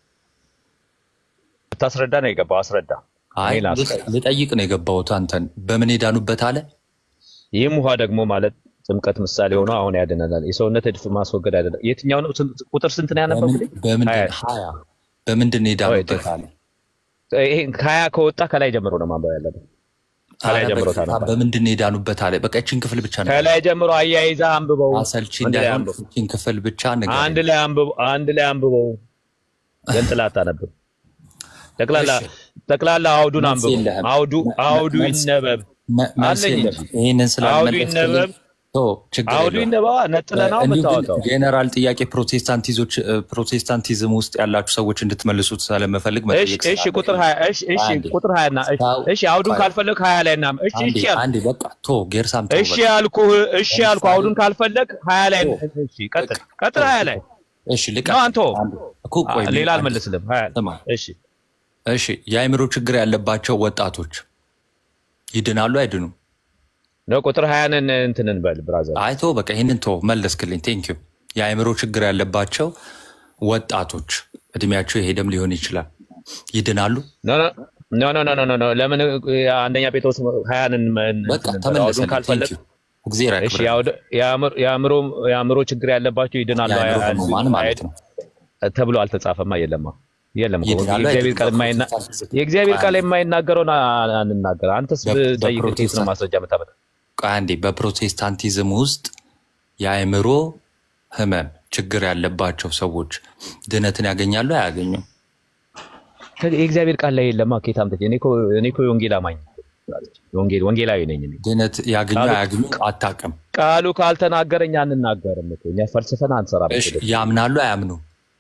ብታስረዳ ነው የገባው። አስረዳ። አይ እኔ ላስረዳ። ልጠይቅ ነው የገባሁት አንተን። በምን የዳኑበት አለ? ይህም ውሃ ደግሞ ማለት ጥምቀት ምሳሌ ሆኖ አሁን ያድነናል። የሰውነት እድፍ ማስወገድ አይደለም። የትኛው ነው? ስንት- ቁጥር ስንት ነው ያነበብኩት? በምንድን ሀያ በምንድን ነው የዳኑበት አለ? ይሄ ከሀያ ከወጣ ከላይ ጀምሮ ነው ማንበብ ያለበት። ከላይ ኧረ ጀምሮ በጌታ ታነባለህ። በምንድን ነው የዳኑበት አለ? በቃ ይህችን ክፍል ብቻ ነው ከላይ ጀምሮ አያይዛ አንብበው። አሰልቺ አንድ ላይ እንዳይሆን አንብበው። ይህችን ክፍል ብቻ ንገረኝ። አንድ ላይ አንብበው። አንድ ላይ አንብበው። ገንጥላ አታነብም። ጠቅላላ ጠቅላላ አውዱን መልስ አንብበው። የለህም። አውዱ አውዱ መልስ- ይነበብ መ- መልስ አለኝ የለም። እንጂ ይህንን አውዱ ስላልመለስክልኝ ይነበብ። ችግር አውዱ የለውም። ይነበባ ነጥለ ነው እንዲሁ ግን የምታወጣው። ጄኔራል ጥያቄ ፕሮቴስታንቲዞች ፕሮቴስታንቲዝም ውስጥ ያላችሁ ሰዎች እንድትመልሱት ስለምፈልግ እሺ መጠየቅ እሺ ቁጥር ሀያ እሺ እሺ አንዴ። ቁጥር ሀያ እና እሺ እሺ አውዱን ቆይ። ካልፈለግ ሀያ ላይ እና እሺ አንዴ እሺ ያልኩህ አንዴ በቃ ቶ ጌርሳም ተው እሺ በቃ። ያልኩህ እሺ ያልኩህ ለምሳሌ- አውዱን ካልፈለግ ሀያ ላይ እሺ ቀጥል ቀጥል ሀያ ላይ እሺ ልቃ ነው አንተ እኮ ቆይ ሌላ አንዴ። አልመልስልም ሀያ ስማ እሺ እሺ የአእምሮ ችግር ያለባቸው ወጣቶች ይድናሉ አይድኑም? ነው ቁጥር ሀያንን እንትን እንበል ብራዘር አይቶ በቃ ይህንን ቶ መለስክልኝ። ቴንክ ዩ። የአእምሮ ችግር ያለባቸው ወጣቶች እድሜያቸው የሄደም ሊሆን ይችላል ይድናሉ? ኖ ኖ ኖ ኖ ኖ ኖ ለምን አንደኛ ጴጥሮስ ሀያንን በቃ አውዱን ተመለሰልኝ። ካልፈለግ ቴንክ ዩ። እግዚአብሔር እሺ ያክብርልኝ። የአውድ- የአእምሮ- የአእምሮ የአእምሮ ችግር ያለባቸው ይድናሉ የአእምሮ አይ- ህሙማን ማለት ነው። ተብሎ አልተጻፈማ። የለማ የለም እኮ ይድናሉ የእግዚአብሔር ቃል አይድኑም? የማይና የእግዚአብሔር ቃል የማይናገረውን አ- አንናገር። አንተስ በ- ጠይቅ፣ ከየት ነው በፕሮቴስታንት- ማስረጃ የምታመጣ? ቆይ አንዴ በፕሮቴስታንቲዝም ውስጥ የአእምሮ ህመም ችግር ያለባቸው ሰዎች ድነትን ያገኛሉ አያገኙም? የእግዚአብሔር ቃል ላይ የለማ። ከየት አምጥቼ? እኔ እኮ- እኔ እኮ የወንጌል አማኝ ወንጌል ወንጌላዊ ነኝ እኔ። ድነት ያገኙ ቃሉ- አያገኙ አታውቅም። ቃሉ ካልተናገረኝ አንናገርም እኮ እኛ ፈልስፈን አንሰራም። እሺ ያምናሉ አያምኑ?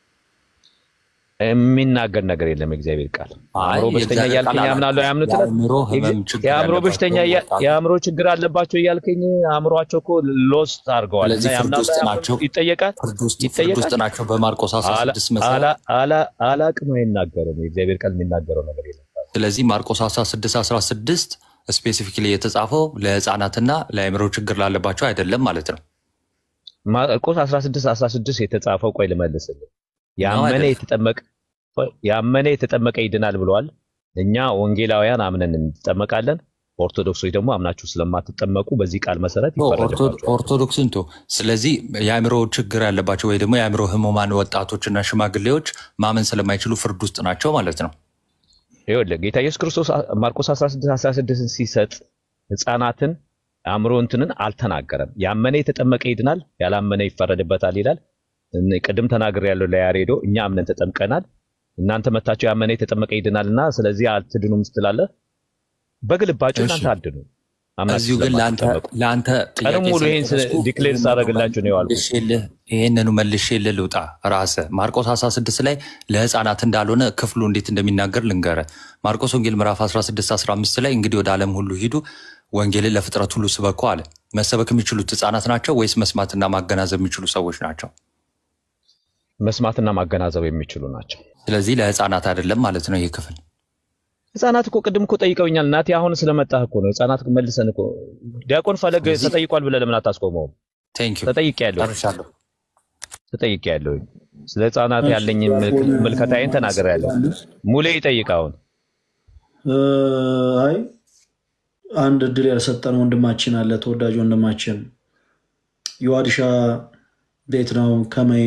የሚናገር ነገር የለም የእግዚአብሔር ቃል። አይ አእምሮ በሽተኛ የእግዚአብሔር እያልከኝ ቃል ያምናሉ አላቸው። አያምኑት? የአእምሮ ህመም ችግር የአእምሮ ያለባቸው በሽተኛ እያ- ወጣቶች የአእምሮ ችግር አለባቸው እያልከኝ አእምሯቸው እኮ ሎስት አድርገዋል። ስለዚህ እና ፍርድ ያምናሉ ውስጥ አያምኑም? ናቸው። ይጠየቃል ፍርድ ውስጥ ፍርድ ይጠየቃል። ውስጥ ናቸው። በማርቆስ 16 መሰረት አላ- አላ- አላቅም አይናገርም። የእግዚአብሔር ቃል የሚናገረው ነገር የለም። ስለዚህ ማርቆስ 16 16 ስፔሲፊክሊ የተጻፈው ለህፃናትና ለአእምሮ ችግር ላለባቸው አይደለም ማለት ነው። ማርቆስ 16 16 የተጻፈው ቆይ ልመልስልህ። ያመነ አይደለም። የተጠመቀ ቆይ፣ ያመነ የተጠመቀ ይድናል ብለዋል። እኛ ወንጌላውያን አምነን እንጠመቃለን። ኦርቶዶክሶች ደግሞ አምናችሁ ስለማትጠመቁ በዚህ ቃል መሰረት ይፈረድባቸዋል። ኦርቶዶክስን ቶ ስለዚህ የአእምሮ ችግር ያለባቸው ወይ ደግሞ የአእምሮ ህሙማን ወጣቶችና ሽማግሌዎች ማመን ስለማይችሉ ፍርድ ውስጥ ናቸው ማለት ነው። ይኸውልህ ጌታ ኢየሱስ ክርስቶስ ማርቆስ 16 16 ሲሰጥ ህፃናትን አእምሮ እንትንን አልተናገረም። ያመነ የተጠመቀ ይድናል፣ ያላመነ ይፈረድበታል ይላል። እነ- ቅድም ተናግር ያለው ለያሬዶ እኛ አምነን ተጠምቀናል፣ እናንተ መታችሁ ያመነ የተጠመቀ ይድናል እና ስለዚህ አትድኑም ስትላለህ በግልባችሁ እናንተ አድኑ አምናችሁ እዚሁ ግን ለአንተ ስለማትጠመቁ። ለአንተ ቀንም ሙሉ ይህን ዲክሌር ሳደርግላችሁ ነው የዋልኩት። መልሼልህ ይህንኑ መልሼልህ ልውጣ። ራስህ ማርቆስ 16 ላይ ለህፃናት እንዳልሆነ ክፍሉ እንዴት እንደሚናገር ልንገርህ። ማርቆስ ወንጌል ምዕራፍ 16 15 ላይ እንግዲህ ወደ ዓለም ሁሉ ሂዱ ወንጌልን ለፍጥረት ሁሉ ስበኩ አለ። መሰበክ የሚችሉት ህፃናት ናቸው ወይስ መስማትና ማገናዘብ የሚችሉ ሰዎች ናቸው? መስማትና ማገናዘብ የሚችሉ ናቸው። ስለዚህ ለህፃናት አይደለም ማለት ነው ይህ ክፍል። ህፃናት እኮ ቅድም እኮ ጠይቀውኛል። እናቴ አሁን ስለመጣህ እኮ ነው። ህፃናት መልሰን እኮ ዲያቆን ፈለግ ተጠይቋል ብለህ ለምን አታስቆመውም? ተጠይቄያለሁ ጨርሻለሁ። ተጠይቄያለሁ። ስለ ህፃናት ያለኝ ምልከታዬን ተናግሬያለሁ። ሙሌ ይጠይቅ አሁን እ፣ አይ አንድ እድል ያልሰጠን ወንድማችን አለ። ተወዳጅ ወንድማችን የዋድሻ ቤት ነው ከመይ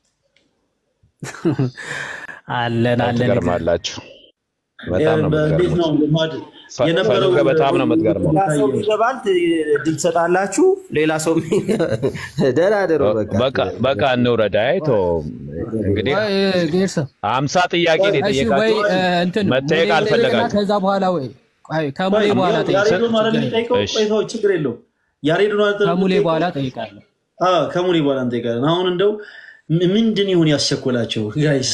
አለን አለን ትገርማላችሁ። በጣም ነው እንዴት የምትገርሙት። ነው ልማድ የነበረው ፈለገ በጣም ነው የምትገርመው። ሌላ ሰው ይገባል፣ እድል ትሰጣላችሁ። ሌላ ሰው ደህና ደሩ። በቃ በቃ በቃ እንውረድ። አይቶ እንግዲህ ወይ ጌርሳ አምሳ ጥያቄ ነው እሺ ወይ የጠየቃችሁ እ፣ እንትን መጠየቅ ሙሌ ይጠይቅና አልፈለጋችሁ። ከዛ በኋላ ወይ ቆይ ከሙሌ በኋላ ያሬዶ ማለት ጠይቃለሁ። የሚጠይቀው እሺ። ቆይታው ችግር የለውም። ያሬዶ ማለት ከሙሌ በኋላ ጠይቃለሁ። አዎ፣ ከሙሌ በኋላ እንጠይቃለን። አሁን እንደው ም- ምንድን ይሁን ያስቸኮላቸው ጋይስ?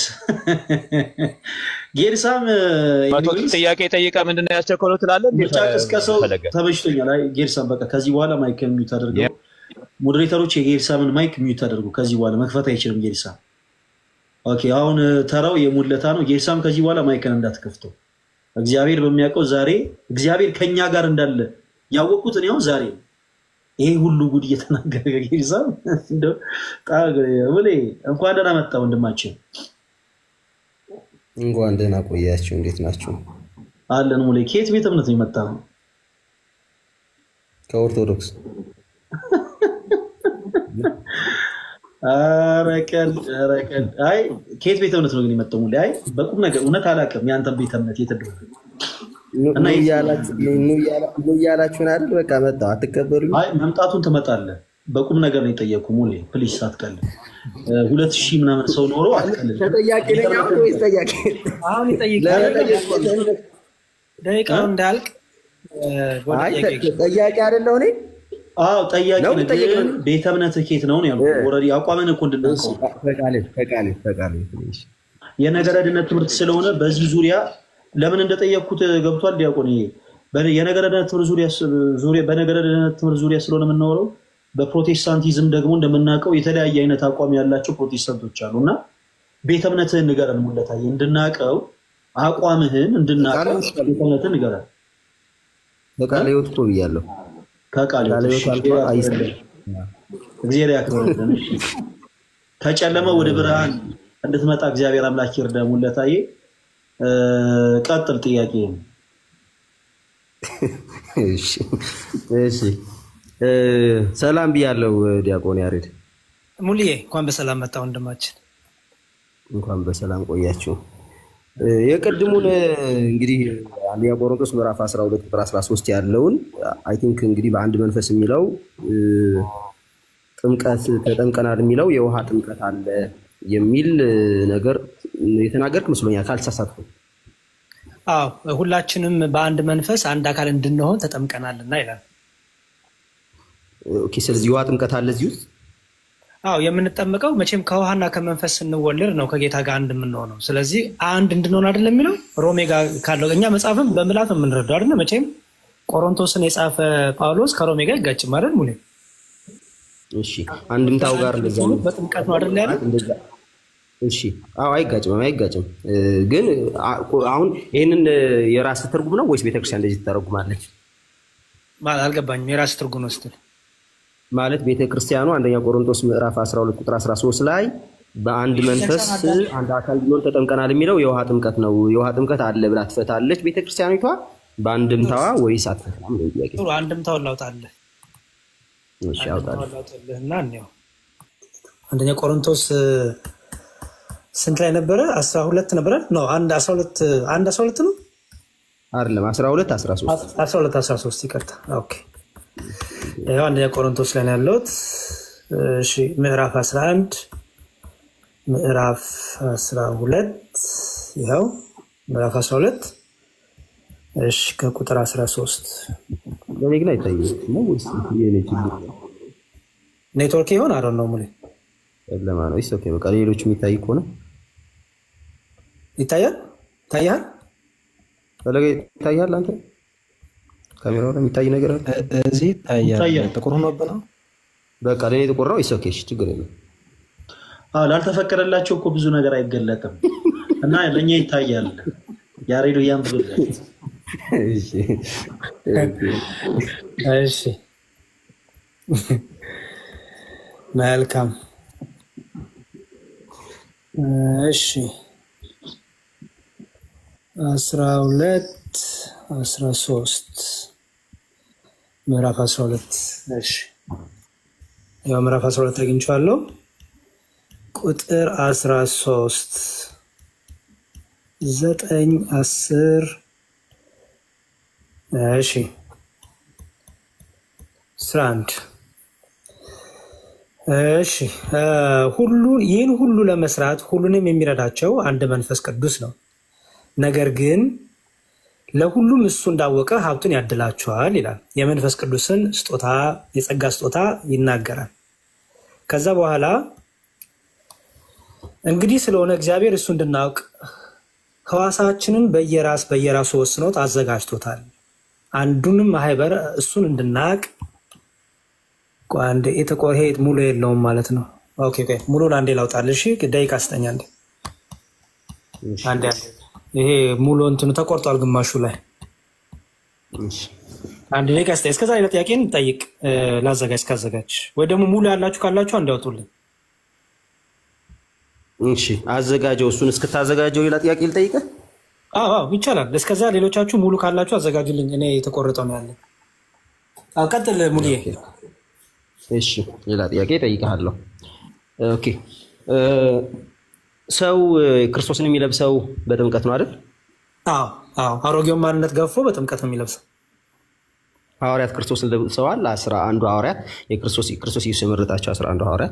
ጌርሳም መቶ ጥያቄ ጠይቀ ምንድን ነው ያስቸኮለው ትላለህ? እንዴ ምርጫ ቅስቀሳው ፈለገ ተመችቶኛል። አይ ጌርሳም በቃ ከዚህ በኋላ ማይክ ሚዩት አድርገው። ሞዴሬተሮች የጌርሳምን ማይክ ሚዩት አድርጉ። ከዚህ በኋላ መክፈት አይችልም ጌርሳም። ኦኬ፣ አሁን ተራው የሙለታ ነው። ጌርሳም ከዚህ በኋላ ማይክን እንዳትከፍተው። እግዚአብሔር በሚያውቀው ዛሬ እግዚአብሔር ከኛ ጋር እንዳለ ያወቅኩት እኔ አሁን ዛሬ ነው። ይሄ ሁሉ ጉድ እየተናገረ ጌርሳም እንደው ጣ- ሙሌ እንኳን ደህና መጣ ወንድማችን። እንኳን ደህና ቆያችሁ። እንዴት ናችሁ? አለን ሙሌ። ከየት ቤተ እምነት ነው የመጣ ነው? ከኦርቶዶክስ ኧረ ቀልድ ኧረ ቀልድ። አይ ከየት ቤተ እምነት ነው ግን የመጣው ሙሌ? አይ በቁም ነገር እውነት አላውቅም። የአንተን ቤተ እምነት የት እንደሆነ ኑ- እና ኑ የት- እያላችሁ- ኑ- ኑ እያላ- ኑ እያላችሁን አይደል? በቃ መጣሁ። አትቀበሉኝ? አይ መምጣቱን ትመጣለህ። በቁም ነገር ነው የጠየኩ ሙሌ። ፕሊስ አትቀልድ። እ፣ ሁለት ሺህ ምናምን ሰው ኖሮ አትቀልድ። ተጠያቂ ነኝ አሁን ወይስ ጠያቂ? አሁን ይጠይቅ ለመጠየቅ- ደቂቃው እንዳያልቅ እ፣ ወደ አይ ጥያቄ ተ- ጠያቂ አይደለሁ እኔ አዎ ጠያቂ ነው ነህ፣ ጠየቅ ግን ቤተ እምነትህ ኬት ነው ነው ያልኩህ። ኦልሬዲ አቋምን እኮ እንድናውቀው ነው። ፈቃሌ ፈቃሌ ፈቃሌ ትንሽ የነገረ ድነት ትምህርት ስለሆነ በዚህ ዙሪያ ለምን እንደጠየቅኩት ገብቷል ዲያቆን። ይሄ በ- የነገረ ድነት ትምህርት ዙሪያ ዙሪያ በነገረ ድነት ትምህርት ዙሪያ ስለሆነ የምናወራው በፕሮቴስታንቲዝም ደግሞ እንደምናውቀው የተለያየ አይነት አቋም ያላቸው ፕሮቴስታንቶች አሉ እና ቤተ እምነትህን ንገረን ሙለታዬ፣ እንድናቀው አቋምህን እንድናቀው ቤተ እምነትህን ንገረን። ፈቃሌ ህይወት እኮ ብያለሁ። ከቃል ቃለ ሕይወት ሕይወት እሺ፣ አልፏል፣ እግዚአብሔር አይስጥም። ያክብርልን። እግዚአብሔር ያክብርልን። እሺ። ከጨለመ ወደ ብርሃን እንድትመጣ እግዚአብሔር አምላክ ይርዳ። ሙለታዬ እ፣ ቀጥል ጥያቄ እሺ እሺ እ፣ ሰላም ብያለሁ ዲያቆን ያሬድ፣ ሙልዬ እንኳን በሰላም መጣ ወንድማችን። እንኳን በሰላም ቆያችሁ። እ፣ የቅድሙን እ፣ እንግዲህ አንደኛ ቆሮንቶስ ምዕራፍ 12 ቁጥር 13 ያለውን አይ ቲንክ እንግዲህ በአንድ መንፈስ የሚለው እ፣ ጥምቀት ተጠምቀናል የሚለው የውሃ ጥምቀት አለ የሚል እ፣ ነገር የተናገርክ መስሎኛል ካልተሳሳትኩ። አዎ ሁላችንም በአንድ መንፈስ አንድ አካል እንድንሆን ተጠምቀናልና ይላል። ኦኬ፣ ስለዚህ የውሃ ጥምቀት አለ እዚህ ውስጥ አዎ የምንጠምቀው መቼም ከውሃና ከመንፈስ ስንወለድ ነው ከጌታ ጋር አንድ የምንሆነው። ስለዚህ አንድ እንድንሆን አይደለም የሚለው ሮሜ ጋር ካለው እኛ መጽሐፍም በምላት ነው የምንረዳው አይደለ? መቼም ቆሮንቶስን የጻፈ ጳውሎስ ከሮሜ ጋር ይጋጭም አይደል? ሙሌ እሺ፣ አንድምታው ጋር እንደዛ ነው። በጥምቀት ነው አይደል ያለ? እንደዛ እሺ አዎ አይጋጭም አይጋጭም እ፣ ግን አ- አሁን ይህንን እ፣ የራስ ትርጉም ነው ወይስ ቤተክርስቲያን እንደዚህ ትተረጉማለች ማለት አልገባኝም። የራስ ትርጉም ነው ስትል ማለት ቤተክርስቲያኑ አንደኛ ቆሮንቶስ ምዕራፍ 12 ቁጥር 13 ላይ በአንድ መንፈስ አንድ አካል ቢሆን ተጠምቀናል የሚለው የውሃ ጥምቀት ነው የውሃ ጥምቀት አለ ብላ ትፈታለች ቤተክርስቲያኒቷ በአንድምታዋ ወይስ አትፈታም ነው ጥያቄ ጥሩ አንድምታውን ላውጣልህ እሺ አውጣለሁ አንድምታውን ላውጣልህና እንየው። አንደኛ ቆሮንቶስ እ፣ ስንት ላይ ነበረ? አስራ ሁለት ነበረ ነው አንድ አስራ ሁለት አንድ አስራ ሁለት ነው አይደለም 12 13 አስራ ሁለት አስራ ሶስት ይቅርታ። ኦኬ ይኸው አንደኛ ቆሮንቶስ ላይ ነው ያለሁት። እሺ ምዕራፍ 11 ምዕራፍ 12 ይኸው ምዕራፍ 12 እሺ ከቁጥር 13 ለኔ ግን አይታይም ነው ወይስ የኔ ችግር ነው? ኔትወርክ ይሆን አረ ነው ሙሌ ጨለማ ነው ኦኬ በቃ ሌሎች የሚታይ ከሆነ ይታያል ይታያል ፈለገ ይታያል አንተ ካሜራው ላይ የሚታይ ነገር አለ እዚህ ይታያል ይታያል። ጥቁር ሆኖብህ ነው በቃ ለኔ ጥቁር ነው ኦኬ እሺ ችግር የለም አዎ፣ ላልተፈቀደላቸው እኮ ብዙ ነገር አይገለጥም እና ለእኛ ይታያል። ያሬዶ እያንብብልን እሺ እሺ መልካም እሺ አስራ ሁለት አስራ ሶስት ምዕራፍ አስራ ሁለት እሺ ያው ምዕራፍ አስራ ሁለት አግኝቼዋለሁ ቁጥር አስራ ሶስት ዘጠኝ አስር እሺ አስራ አንድ እሺ እ፣ ሁሉን ይህን ሁሉ ለመስራት ሁሉንም የሚረዳቸው አንድ መንፈስ ቅዱስ ነው። ነገር ግን ለሁሉም እሱ እንዳወቀ ሀብቱን ያድላቸዋል ይላል። የመንፈስ ቅዱስን ስጦታ የጸጋ ስጦታ ይናገራል። ከዛ በኋላ እንግዲህ ስለሆነ እግዚአብሔር እሱ እንድናውቅ ሕዋሳችንን በየራስ በየራሱ ወስኖት አዘጋጅቶታል። አንዱንም ማህበር እሱን እንድናውቅ ቆይ አንዴ የተቆ- ይሄ ሙሉ የለውም ማለት ነው። ኦኬ ቆይ ሙሉን አንዴ ላውጣልህ። እሺ ደቂቃ ስጠኝ አንዴ አንዴ አንዴ። ይሄ ሙሉ እንትኑ ተቆርጧል ግማሹ ላይ እሺ አንድ ደቂቃ ስጠኝ። እስከዛ ሌላ ጥያቄን ጠይቅ እ፣ ላዘጋጅ እስካዘጋጅ ወይ ደግሞ ሙሉ ያላችሁ ካላችሁ አንድ ያውጡልኝ። እሺ አዘጋጀው እሱን እስክታዘጋጀው ሌላ ጥያቄ ልጠይቅህ አዎ አዎ ይቻላል። እስከዛ ሌሎቻችሁ ሙሉ ካላችሁ አዘጋጁልኝ። እኔ የተቆረጠው ነው ያለ። አዎ ቀጥል ሙሉዬ። እሺ ሌላ ጥያቄ እጠይቅሃለሁ ኦኬ እ፣ ሰው እ፣ ክርስቶስን የሚለብሰው በጥምቀት ነው አይደል አዎ አዎ አሮጌውን ማንነት ገፎ በጥምቀት ነው የሚለብሰው። ሐዋርያት ክርስቶስን ለብሰዋል አስራ አንዱ ሐዋርያት የክርስቶስ ክርስቶስ ኢየሱስ የመረጣቸው አስራ አንዱ ሐዋርያት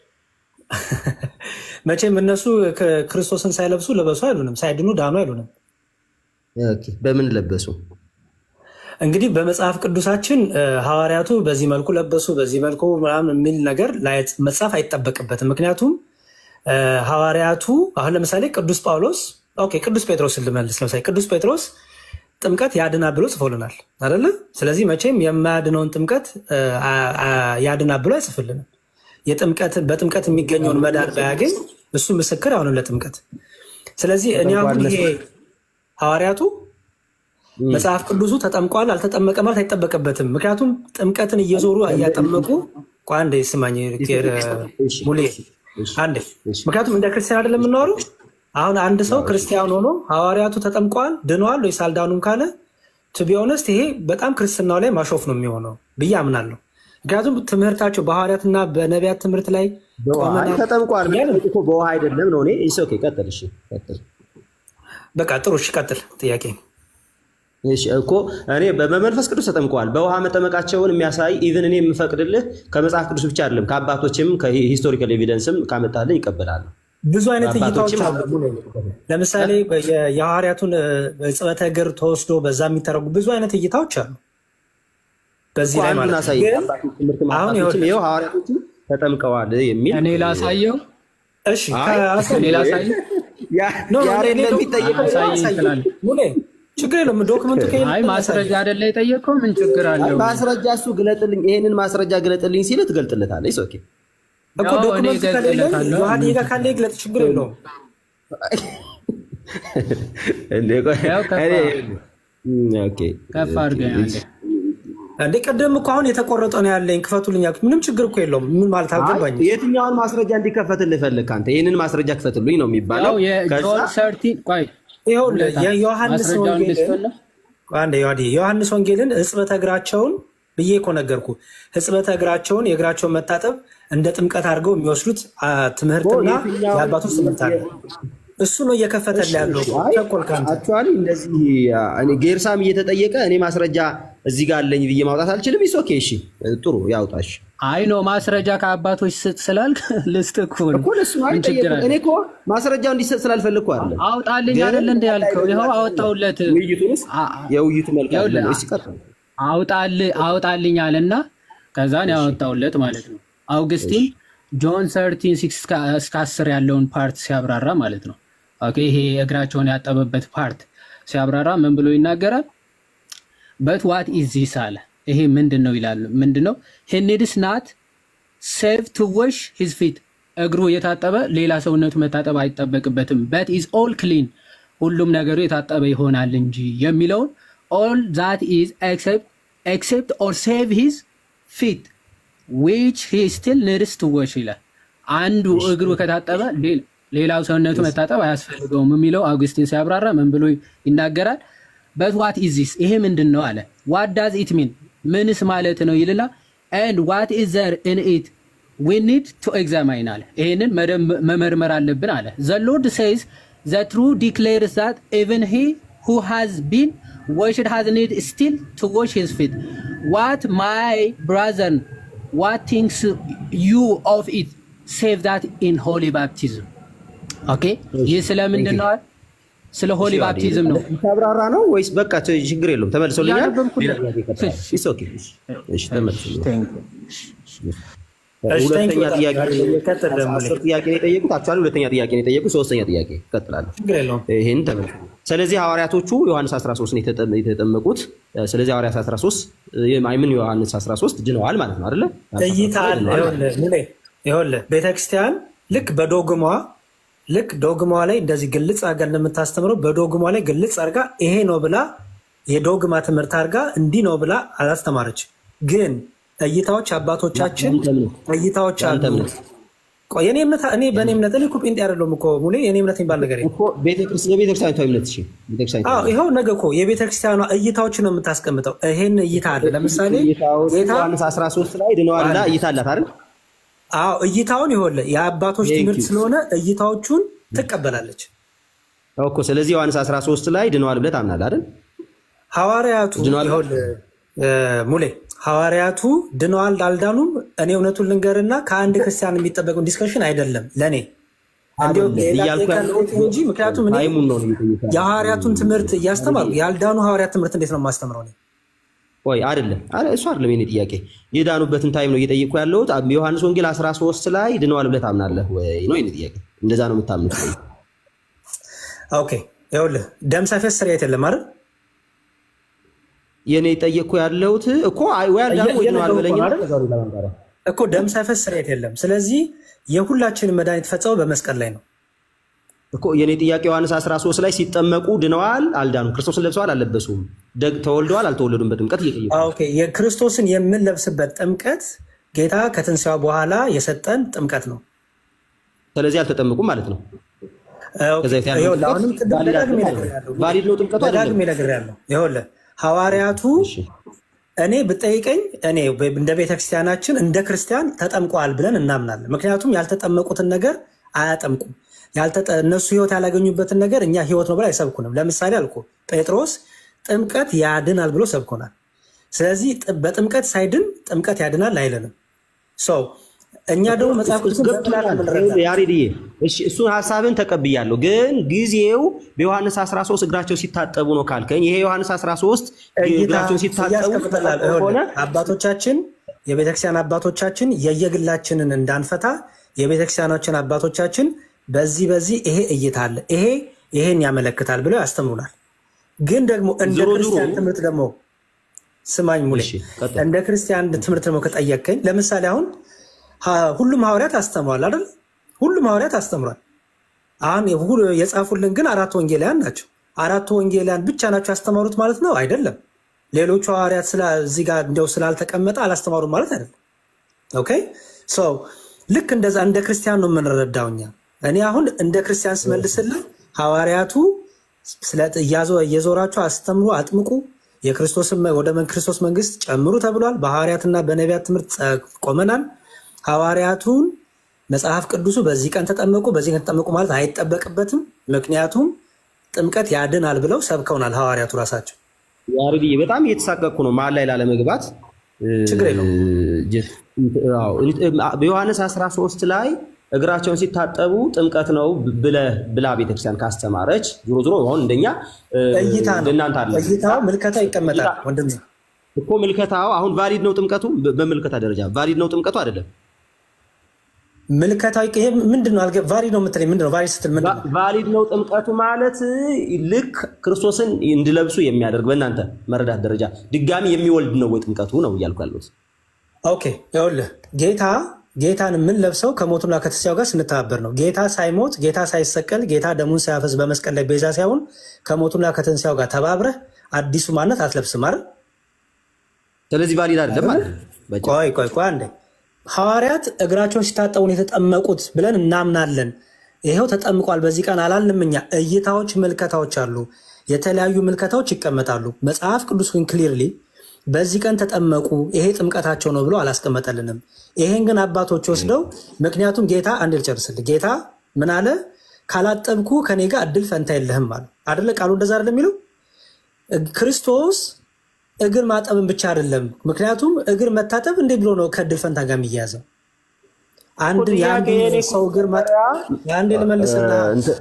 መቼም እነሱ ከ- ክርስቶስን ሳይለብሱ ለበሱ አይሉንም፣ ሳይድኑ ዳኑ አይሉንም። ኦኬ፣ በምን ለበሱ እንግዲህ በመጽሐፍ ቅዱሳችን እ፣ ሐዋርያቱ በዚህ መልኩ ለበሱ፣ በዚህ መልኩ ምናምን የሚል ነገር ላይ መጻፍ አይጠበቅበትም። ምክንያቱም እ፣ ሐዋርያቱ አሁን ለምሳሌ ቅዱስ ጳውሎስ ኦኬ፣ ቅዱስ ጴጥሮስን ልመልስ። ለምሳሌ ቅዱስ ጴጥሮስ ጥምቀት ያድናል ብሎ ጽፎልናል አይደለ? ስለዚህ መቼም የማያድነውን ጥምቀት እ፣ አ- አ- ያድናል ብሎ አይጽፍልንም። የጥምቀት በጥምቀት የሚገኘውን መዳን ባያገኝ እሱ ምስክር አይሆንም ለጥምቀት። ስለዚህ እኔ አሁን ይሄ ሐዋርያቱ መጽሐፍ ቅዱሱ ተጠምቋል አልተጠመቀ ማለት አይጠበቅበትም። ምክንያቱም ጥምቀትን እየዞሩ እያጠመቁ ቆይ አንዴ ስማኝ ኬር ሙሌ አንዴ። ምክንያቱም እንደ ክርስቲያን አይደለም የምናወሩ። አሁን አንድ ሰው ክርስቲያን ሆኖ ሐዋርያቱ ተጠምቀዋል ድነዋል ወይስ አልዳኑም ካለ ቱ ቢ ኦነስት ይሄ በጣም ክርስትናው ላይ ማሾፍ ነው የሚሆነው ብዬ አምናለሁ። ምክንያቱም ትምህርታቸው በሐዋርያትና በነቢያት ትምህርት ላይ በውሃ ቆመናል ተጠምቋል። እያለ እኮ በውሃ አይደለም ነው። እኔ ኢትስ ኦኬ፣ ቀጥል። እሺ ቀጥል። በቃ ጥሩ እሺ፣ ቀጥል ጥያቄ እሺ እኮ እኔ በመንፈስ ቅዱስ ተጠምቀዋል። በውሃ መጠመቃቸውን የሚያሳይ ኢቭን እኔ የምፈቅድልህ ከመጽሐፍ ቅዱስ ብቻ አይደለም ከአባቶችም ከሂስቶሪካል ኤቪደንስም ካመጣልህ ይቀበላል። ብዙ አይነት እይታዎች አባቶችም አሉ። ለምሳሌ የ- የሐዋርያቱን እ፣ እጽበተ እግር ተወስዶ በዛ የሚተረጉ ብዙ አይነት እይታዎች አሉ። በዚህ እኮ ላይ አንዱን ማለት ነው። አሳይ። ግን አባቶች ትምህርት አሁን አባቶችም ይኸውልህ ይኸው ሐዋርያቶችም ተጠምቀዋል የሚል እኔ ላሳየው እሺ አይ፣ ከአሳይ እኔ ላሳየው ያ- ኖ ኖ፣ ያሬድ እኔ ዶ- ለሚጠየቀው አሳይ አሳይ። ይችላል። ሙሌ ችግር የለውም ዶክመንቱ ከየት አይ ማስረጃ አይደለ የጠየቀው ምን ችግር አይ፣ አለው? ማስረጃ እሱ ግለጥልኝ፣ ይሄንን ማስረጃ ግለጥልኝ ሲል ትገልጥለታለህ። ኢትስ ኦኬ እኮ ያው እኔ ዶክመንቱ ከሌለ እገልጽለታለሁ። ዮሐዴ ጋር ካለ ይግለጥ፣ ችግር የለውም። እንዴ ቆይ፣ ያው ከፍ እኔ- አድርገህ- እም፣ ኦኬ ከፍ አድርገህ አንዴ። እንዴ ቀደም እኮ አሁን የተቆረጠ ነው ያለኝ ክፈቱልኝ ያልኩት ምንም ችግር እኮ የለውም። ምን ማለት አልገባኝም። የትኛውን ማስረጃ እንዲከፈትልህ ፈልግ አንተ? ይህንን ማስረጃ ክፈትልኝ ነው የሚባለው። ያው የጆን ከዛ ሰርቲን ቆይ ይኸውልህ የዮሐንስ ማስረጃውን ወንጌልን ልስጥልህ። አንድ ዮሐዴ የዮሐንስ ወንጌልን ሕጽበተ እግራቸውን ብዬ እኮ ነገርኩ። ሕጽበተ እግራቸውን የእግራቸውን መታጠብ እንደ ጥምቀት አድርገው የሚወስዱት አ፣ ትምህርትና የትኛው- የአባቶች ትምህርት አለ። እሱ ነው እየከፈተልህ ያለው። ቸኮል ከአንተ አክቹዋሊ እንደዚህ አ፣ እኔ ጌርሳም እየተጠየቀ እኔ ማስረጃ እዚህ ጋር አለኝ ብዬ ማውጣት አልችልም። ኢስ ኦኬ፣ እሺ ጥሩ ያውጣሽ አይ ነው ማስረጃ ከአባቶች ስጥ ስላልክ ልስጥ እኮ ነው። እኮ ለሱ ነው ምን ችግር አይጠየቅም። አለ? እኔ እኮ ማስረጃው እንዲሰጥ ስላልፈልኩ አይደለም። አውጣልኝ ግን አይደለ እንደ ያልከው ይኸው አወጣውለት። ውይይቱንስ የውይይቱ መልክ ይኸውልህ፣ አይደለም። እሺ ቀጥል። አውጣል- አውጣልኝ አለና ከዛን ያወጣውለት ማለት ነው። አውግስቲን ጆን ሰርቲን ሲክስ እስከ አስር ያለውን ፓርት ሲያብራራ ማለት ነው። ኦኬ ይሄ እግራቸውን ያጠበበት ፓርት ሲያብራራ ምን ብሎ ይናገራል? በት ዋት ኢዝ ዚስ አለ። ይሄ ምንድን ነው ይላል። ምንድን ነው ሂኒድስ ናት ሴቭ ቱ ወሽ ሂዝ ፊት እግሩ የታጠበ ሌላ ሰውነቱ መታጠብ አይጠበቅበትም። በት ኢዝ ኦል ክሊን ሁሉም ነገሩ የታጠበ ይሆናል እንጂ የሚለውን ኦል ዛት ኢዝ ኤክሴፕት ኦር ሴቭ ሂዝ ፊት ዊች ሂ ስቲል ኒድስ ቱ ወሽ ይላል። አንዱ እግሩ ከታጠበ ሌላ- ሌላው ሰውነቱ መታጠብ አያስፈልገውም የሚለው አውግስቲን ሲያብራራ ምን ብሎ ይናገራል? በት ዋት ኢዝ ዚስ ይሄ ምንድን ነው አለ። ዋት ዳዝ ኢት ሚን ምንስ ማለት ነው ይልና ኤንድ ዋት ኢዝ ዘር ኢን ኢት ዊ ኒድ ቱ ኤግዛማይን አለ። ይሄንን መደም- መመርመር አለብን አለ። ዘ ሎርድ ሴይዝ ዘ ትሩ ዲክሌርስ ዛት ኢቨን ሂ ሁ ሃዝ ቢን ወሽድ ሃዝ ኒድ ስቲል ቱ ወሽ ሂዝ ፊት ዋት ማይ ብራዘር ዋት ቲንክስ ዩ ኦፍ ኢት ሴቭ ዛት ኢን ሆሊ ባፕቲዝም ኦኬ ይህ ስለምንድን ነው? ስለ ሆሊ ባፕቲዝም ነው። ተብራራ ነው ወይስ በቃ ች- ችግር የለውም ተመልሶልኛል። ያነበብኩት- ሌላ ጥያቄ ይቀጥላል። It's okay። እሺ ተመልሶልኛል። እሺ፣ thank ሁለተኛ you ጥያቄ በጣም ነው የጠየቁት። ቀጥል ደግሞ አስር ጥያቄ ነው የጠየቁት። አክቹዋሊ ሁለተኛ ጥያቄ ነው የጠየቁት። ሶስተኛ ጥያቄ እቀጥላለሁ። ችግር የለውም። ይህን ተመልሶ ስለዚህ ሐዋርያቶቹ ዮሐንስ 13 ነው የተጠ- የተጠመቁት። ስለዚህ ሐዋርያት 13 ምን ዮሐንስ 13 ድነዋል ማለት ነው አይደለ? እይታ አለ። ድነዋል ማለት ነው። ይኸውልህ ሙሌ፣ ይኸውልህ ቤተክርስቲያን ልክ በዶግሟ ልክ ዶግሟ ላይ እንደዚህ ግልጽ አድርጋ እንደምታስተምረው በዶግሟ ላይ ግልጽ አድርጋ ይሄ ነው ብላ የዶግማ ትምህርት አድርጋ እንዲህ ነው ብላ አላስተማረች። ግን እይታዎች አባቶቻችን እይታዎች አሉ። ቆይ የኔ እምነት እኔ በእኔ እምነት እኔ እኮ ጴንጤ አይደለሁም እኮ ሙሌ፣ የኔ እምነት የሚባል ነገር የለም። የቤተክርስቲያኒቷ እምነት እሺ፣ ቤተክርስቲያኒቷ አዎ ይኸው ነገ እኮ የቤተክርስቲያኗ እይታዎችን ነው የምታስቀምጠው። ይሄን እይታ አለ። ለምሳሌ እይታዎች ጌታ ዮሐንስ 13 ላይ ድነዋል ብላ እይታ አላት አይደል? አዎ እይታውን ይኸውልህ የአባቶች Thank ትምህርት you. ስለሆነ እይታዎቹን ትቀበላለች። እኮ ስለዚህ ዮሐንስ 13 ላይ ድነዋል ብለህ ታምናለህ አይደል? ሐዋርያቱ ድነዋል? ይኸውልህ እ፣ ሙሌ ሐዋርያቱ ድነዋል አልዳኑም፣ እኔ እውነቱን ልንገርና ከአንድ ክርስቲያን የሚጠበቀው ዲስከሽን አይደለም ለእኔ እንዲሁ አይደለም ሌላ እያልኩ ሌላ ያለሁት እንጂ ምክንያቱም እኔ ታይሙን ነው እየጠየኩህ ያለሁት። የሐዋርያቱን ትምህርት እያስተማርኩ ያልዳኑ ሐዋርያት ትምህርት እንዴት ነው የማስተምረው? እኔ ወይ አይደለም፣ አረ እሱ አይደለም የኔ ጥያቄ። የዳኑበትን ታይም ነው እየጠየቅኩ ያለሁት። አብ- ዮሐንስ ወንጌል 13 ላይ ድነዋል ብለህ ታምናለህ ወይ ነው የኔ ጥያቄ። እንደዛ ነው የምታምኑት ወይ? ኦኬ ይኸውልህ ደም ሳይፈስ ስርየት የለም አይደል? የኔ ጠየቅኩ ያለሁት እኮ አይ- ወይ አዳኑ ወይ ድነዋል በለኝ እየነገርኩህ ነው አይደል? እኮ ደም ሳይፈስ ስርየት የለም። ስለዚህ የሁላችንም መድኃኒት ፈጸመው በመስቀል ላይ ነው። እኮ የኔ ጥያቄ ዮሐንስ 13 ላይ ሲጠመቁ ድነዋል አልዳኑም? ክርስቶስን ለብሰዋል አልለበሱም? ደግ ተወልደዋል አልተወለዱም? በጥምቀት እየጠየቁ ነው። ኦኬ የክርስቶስን የምንለብስበት ጥምቀት ጌታ ከትንሣኤው በኋላ የሰጠን ጥምቀት ነው። ስለዚህ አልተጠመቁም ማለት ነው። ከዛ በፊት ያለው ይኸውልህ ጥምቀት አሁንም ቅድም ቫሊድ ደጋግሜ አይደለም ማለት ነው። ነግሬሃለሁ። ቫሊድ ነው ጥምቀቱ አይደለም? ደጋግሜ ነግሬሃለሁ። ይኸውልህ ሐዋርያቱ እኔ ብጠይቀኝ እኔ እንደ ቤተክርስቲያናችን እንደ ክርስቲያን ተጠምቀዋል ብለን እናምናለን። ምክንያቱም ያልተጠመቁትን ነገር አያጠምቁም። ያልተጠ- እነሱ ህይወት ያላገኙበትን ነገር እኛ ህይወት ነው ብለው አይሰብኩንም። ለምሳሌ አልኩ ጴጥሮስ ጥምቀት ያድናል ብሎ ሰብኮናል። ስለዚህ ጥ- በጥምቀት ሳይድን ጥምቀት ያድናል አይለንም። ሰው እኛ ደግሞ መጽሐፍ ቅዱስን በፕላን የምንረዳ ያሬድዬ እሺ፣ እሱን ሀሳብን ተቀብያለሁ። ግን ጊዜው በዮሐንስ 13 እግራቸው ሲታጠቡ ነው ካልከኝ ይሄ ዮሐንስ 13 እይታ እግራቸውን ሲታጠቡ እያስቀምጠላል። ተጠምቀው ከሆነ ይኸውልህ አባቶቻችን የቤተክርስቲያን አባቶቻችን የየግላችንን እንዳንፈታ የቤተክርስቲያናችን አባቶቻችን በዚህ በዚህ ይሄ እይታ አለ ይሄ ይሄን ያመለክታል ብለው ያስተምሩናል። ግን ደግሞ እንደ ዞሮ ዞሮ- ክርስቲያን ትምህርት ደግሞ ስማኝ ሙሌ፣ እንደ ክርስቲያን ትምህርት ደግሞ ከጠየቅከኝ ለምሳሌ አሁን ሀ- ሁሉም ሐዋርያት አስተምሯል አይደል? ሁሉም ሐዋርያት አስተምሯል። አሁን የሁ- የጻፉልን ግን አራት ወንጌላውያን ናቸው። አራቱ ወንጌላውያን ብቻ ናቸው ያስተማሩት ማለት ነው አይደለም። ሌሎቹ ሐዋርያት ስላ- እዚህ ጋር እንዲያው ስላልተቀመጠ አላስተማሩም ማለት አይደለም። ኦኬ ሶ ልክ እንደዛ እንደ ክርስቲያን ነው የምንረዳው እኛ። እኔ አሁን እንደ ክርስቲያን ስመልስልን ሐዋርያቱ ስለ እያዞ- እየዞራችሁ አስተምሩ፣ አጥምቁ፣ የክርስቶስን መ- ወደ መን- ክርስቶስ መንግስት ጨምሩ ተብሏል። በሐዋርያትና በነቢያት ትምህርት ጸ- ቆመናል። ሐዋርያቱን መጽሐፍ ቅዱሱ በዚህ ቀን ተጠመቁ፣ በዚህ ቀን ተጠመቁ ማለት አይጠበቅበትም። ምክንያቱም ጥምቀት ያድናል ብለው ሰብከውናል ሐዋርያቱ ራሳቸው። ያሬድዬ በጣም እየተሳቀቅኩ ነው መሀል ላይ ላለመግባት ችግር የለውም። አዎ፣ በዮሐንስ 13 ላይ እግራቸውን ሲታጠቡ ጥምቀት ነው ብለህ ብላ ቤተክርስቲያን ካስተማረች ዞሮ ዞሮ አሁን እንደኛ እ፣ እይታ ነው። እንደናንተ አለ እይታው ምልከታ ይቀመጣል ወንድም እኮ ምልከታው አሁን ቫሊድ ነው ጥምቀቱ በ- በምልከታ ደረጃ ቫሊድ ነው ጥምቀቱ አይደለም ምልከታዊ ይሄ ምንድን ነው? አልገ- ቫሊድ ነው የምትለኝ ምንድን ነው? ቫሊድ ስትል ምንድን ነው? ቫሊድ ነው ጥምቀቱ ማለት ልክ ክርስቶስን እንዲለብሱ የሚያደርግ በእናንተ መረዳት ደረጃ ድጋሚ የሚወልድ ነው ወይ ጥምቀቱ ነው እያልኩ ያለሁት ኦኬ ይኸውልህ ጌታ ጌታን የምንለብሰው ከሞቱና ከትንሣኤው ጋር ስንተባበር ነው። ጌታ ሳይሞት ጌታ ሳይሰቀል ጌታ ደሙን ሳያፈስ በመስቀል ላይ ቤዛ ሳይሆን ከሞቱና ከትንሣኤው ጋር ተባብረህ አዲሱ ማንነት አትለብስም አይደል? ስለዚህ ቫሊድ አይደለም ማለት ነው። ቆይ ቆይ ቆይ አንዴ ሐዋርያት እግራቸውን ሲታጠቡን የተጠመቁት ብለን እናምናለን። ይኸው ተጠምቋል በዚህ ቀን አላልንም እኛ። እይታዎች፣ ምልከታዎች አሉ። የተለያዩ ምልከታዎች ይቀመጣሉ። መጽሐፍ ቅዱስ ግን ክሊርሊ በዚህ ቀን ተጠመቁ ይሄ ጥምቀታቸው ነው ብሎ አላስቀመጠልንም። ይሄን ግን አባቶች ወስደው ምክንያቱም ጌታ አንድ ልጨርስልህ። ጌታ ምን አለ? ካላጠብኩ ከኔ ጋር እድል ፈንታ የለህም አለ አደለ? ቃሉ እንደዛ አይደለም የሚለው ክርስቶስ እግር ማጠብን ብቻ አይደለም። ምክንያቱም እግር መታጠብ እንዴ ብሎ ነው ከእድል ፈንታ ጋር የሚያያዘው? አንድን የአንድን ሰው እግር ማጠብ የአንድ ልመልስና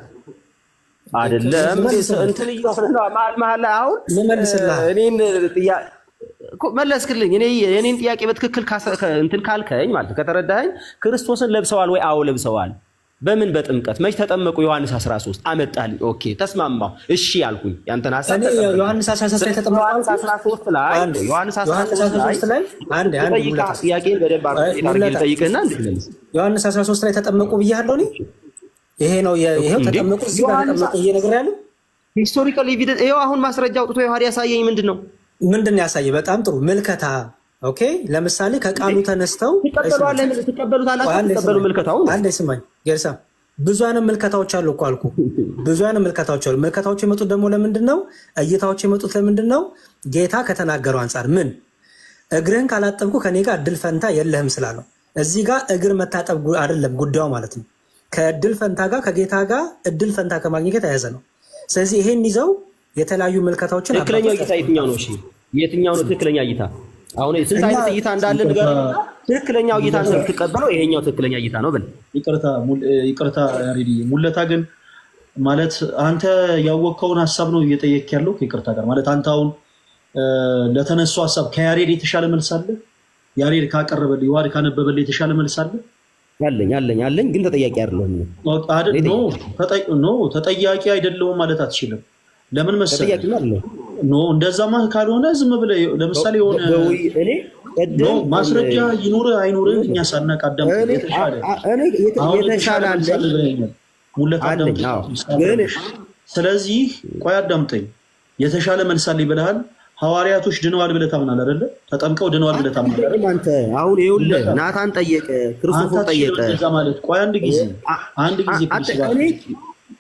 አይደለም እንትን እየሆነ ነው መሀል መሀል ላይ አሁን ልመልስልህ። እኔን ጥያ- እኮ መለስክልኝ። እኔ የእኔን ጥያቄ በትክክል ካሰ- ከ- እንትን ካልከኝ ማለት ነው ከተረዳኸኝ ክርስቶስን ለብሰዋል ወይ? አዎ ለብሰዋል። በምን በጥምቀት መች ተጠመቁ? ዮሐንስ 13 አመጣልኝ። ኦኬ ተስማማሁ፣ እሺ ያልኩኝ። ያንተን ሀሳብ እኔ ተቀበልኩ። ዮሐንስ 13 ላይ ተጠምቀዋል። ዮሐንስ 13 ላይ አንድ ዮሐንስ ዮሐንስ 13 ላይ 13 ላይ አንድ አንድ ልጠይቅህ፣ ሙለታ ጥያቄን በደንብ አድርጌ ሙለታ ልጠይቅህና እንድትመልስ ዮሐንስ 13 ላይ ተጠመቁ ብያለሁ እኔ። ይሄ ነው የ- ይሄው እንዴ? ተጠመቁ እዚህ ጋር ዮሐንስ- ተጠመቁ እየነገር ሂስቶሪካል ኤቪደንስ ይኸው አሁን ማስረጃ አውጥቶ ዮሐንስ ያሳየኝ ምንድን ነው? ምንድን ነው ያሳየ? በጣም ጥሩ ምልከታ። ኦኬ ለምሳሌ ከቃሉ ተነስተው ትቀበሏለህ? ትቀበሉታላችሁ? አንዴ ትቀበሉ ስማኝ፣ ምልከታውን? አንዴ ስማኝ ጌርሳ፣ ብዙ አይነት ምልከታዎች አሉ እኮ አልኩ። ብዙ አይነት ምልከታዎች አሉ። ምልከታዎች የመጡት ደግሞ ለምንድን ነው? እይታዎች የመጡት ለምንድን ነው? ጌታ ከተናገረው አንጻር ምን እግርህን ካላጠብኩ ከኔ ጋር እድል ፈንታ የለህም ስላለው እዚህ ጋር እግር መታጠብ ጉ- አይደለም ጉዳዩ ማለት ነው። ከእድል ፈንታ ጋር ከጌታ ጋር እድል ፈንታ ከማግኘት የተያያዘ ነው። ስለዚህ ይሄን ይዘው የተለያዩ ምልከታዎችን ትክክለኛው አባቶች እይታ የትኛው ነው? እሺ የትኛው ነው ትክክለኛ እይታ? አሁን ስንት እኛ- አይነት እይታ እንዳለ ንገር። ትክክለኛው እይታ ነው የምትቀበለው፣ ይሄኛው ትክክለኛ እይታ ነው ብል ይቅርታ ሙል- ይቅርታ ያሬዲ ሙለታ ግን ማለት አንተ ያወቅከውን ሀሳብ ነው እየጠየቅ ያለው ከይቅርታ ጋር ማለት አንተ አሁን እ፣ ለተነሱ ሀሳብ ከያሬድ የተሻለ መልስ አለ? ያሬድ ካቀረበልህ ዮሐድ ካነበበልህ የተሻለ መልስ አለ? አለኝ አለኝ አለኝ፣ ግን ተጠያቂ አይደለሁም። አይደል? ኖ ተጠ- ኖ ተጠያቂ አይደለሁም ማለት አትችልም። ለምን መሰለህ? ተጠያቂ አይደለሁም። ኖ እንደዛማ ካልሆነ ዝም ብለህ ለምሳሌ የሆነ በውይ- እኔ ኖ ቅድም ማስረጃ ይኑርህ አይኑርህ እኛ ሳናቅ አዳምጥ። እኔ የተሻለ አ- እኔ የተ- አሁን የተሻለ የተሻለ መልስ አለ አለኝ ብለኸኛል። ሙለት አለኝ። አዳምጥ። አዎ ምሳሌ ግን ነሽ። ስለዚህ ቆይ አዳምጠኝ። የተሻለ መልስ አለኝ ብለሃል። ሐዋርያቶች ድነዋል ብለህ ታምናለህ አይደለ? ተጠምቀው ድነዋል ብለህ ታምናለህ አይደለ? አንተ አሁን ይኸውልህ ናታን ጠየቀ፣ ክርስቶፎር አንተ ጠየቀ። አትችልም እንደዛ ማለት። ቆይ አንድ ጊዜ አንድ ጊዜ አንተ ፕሊስ እባክህ። እኔ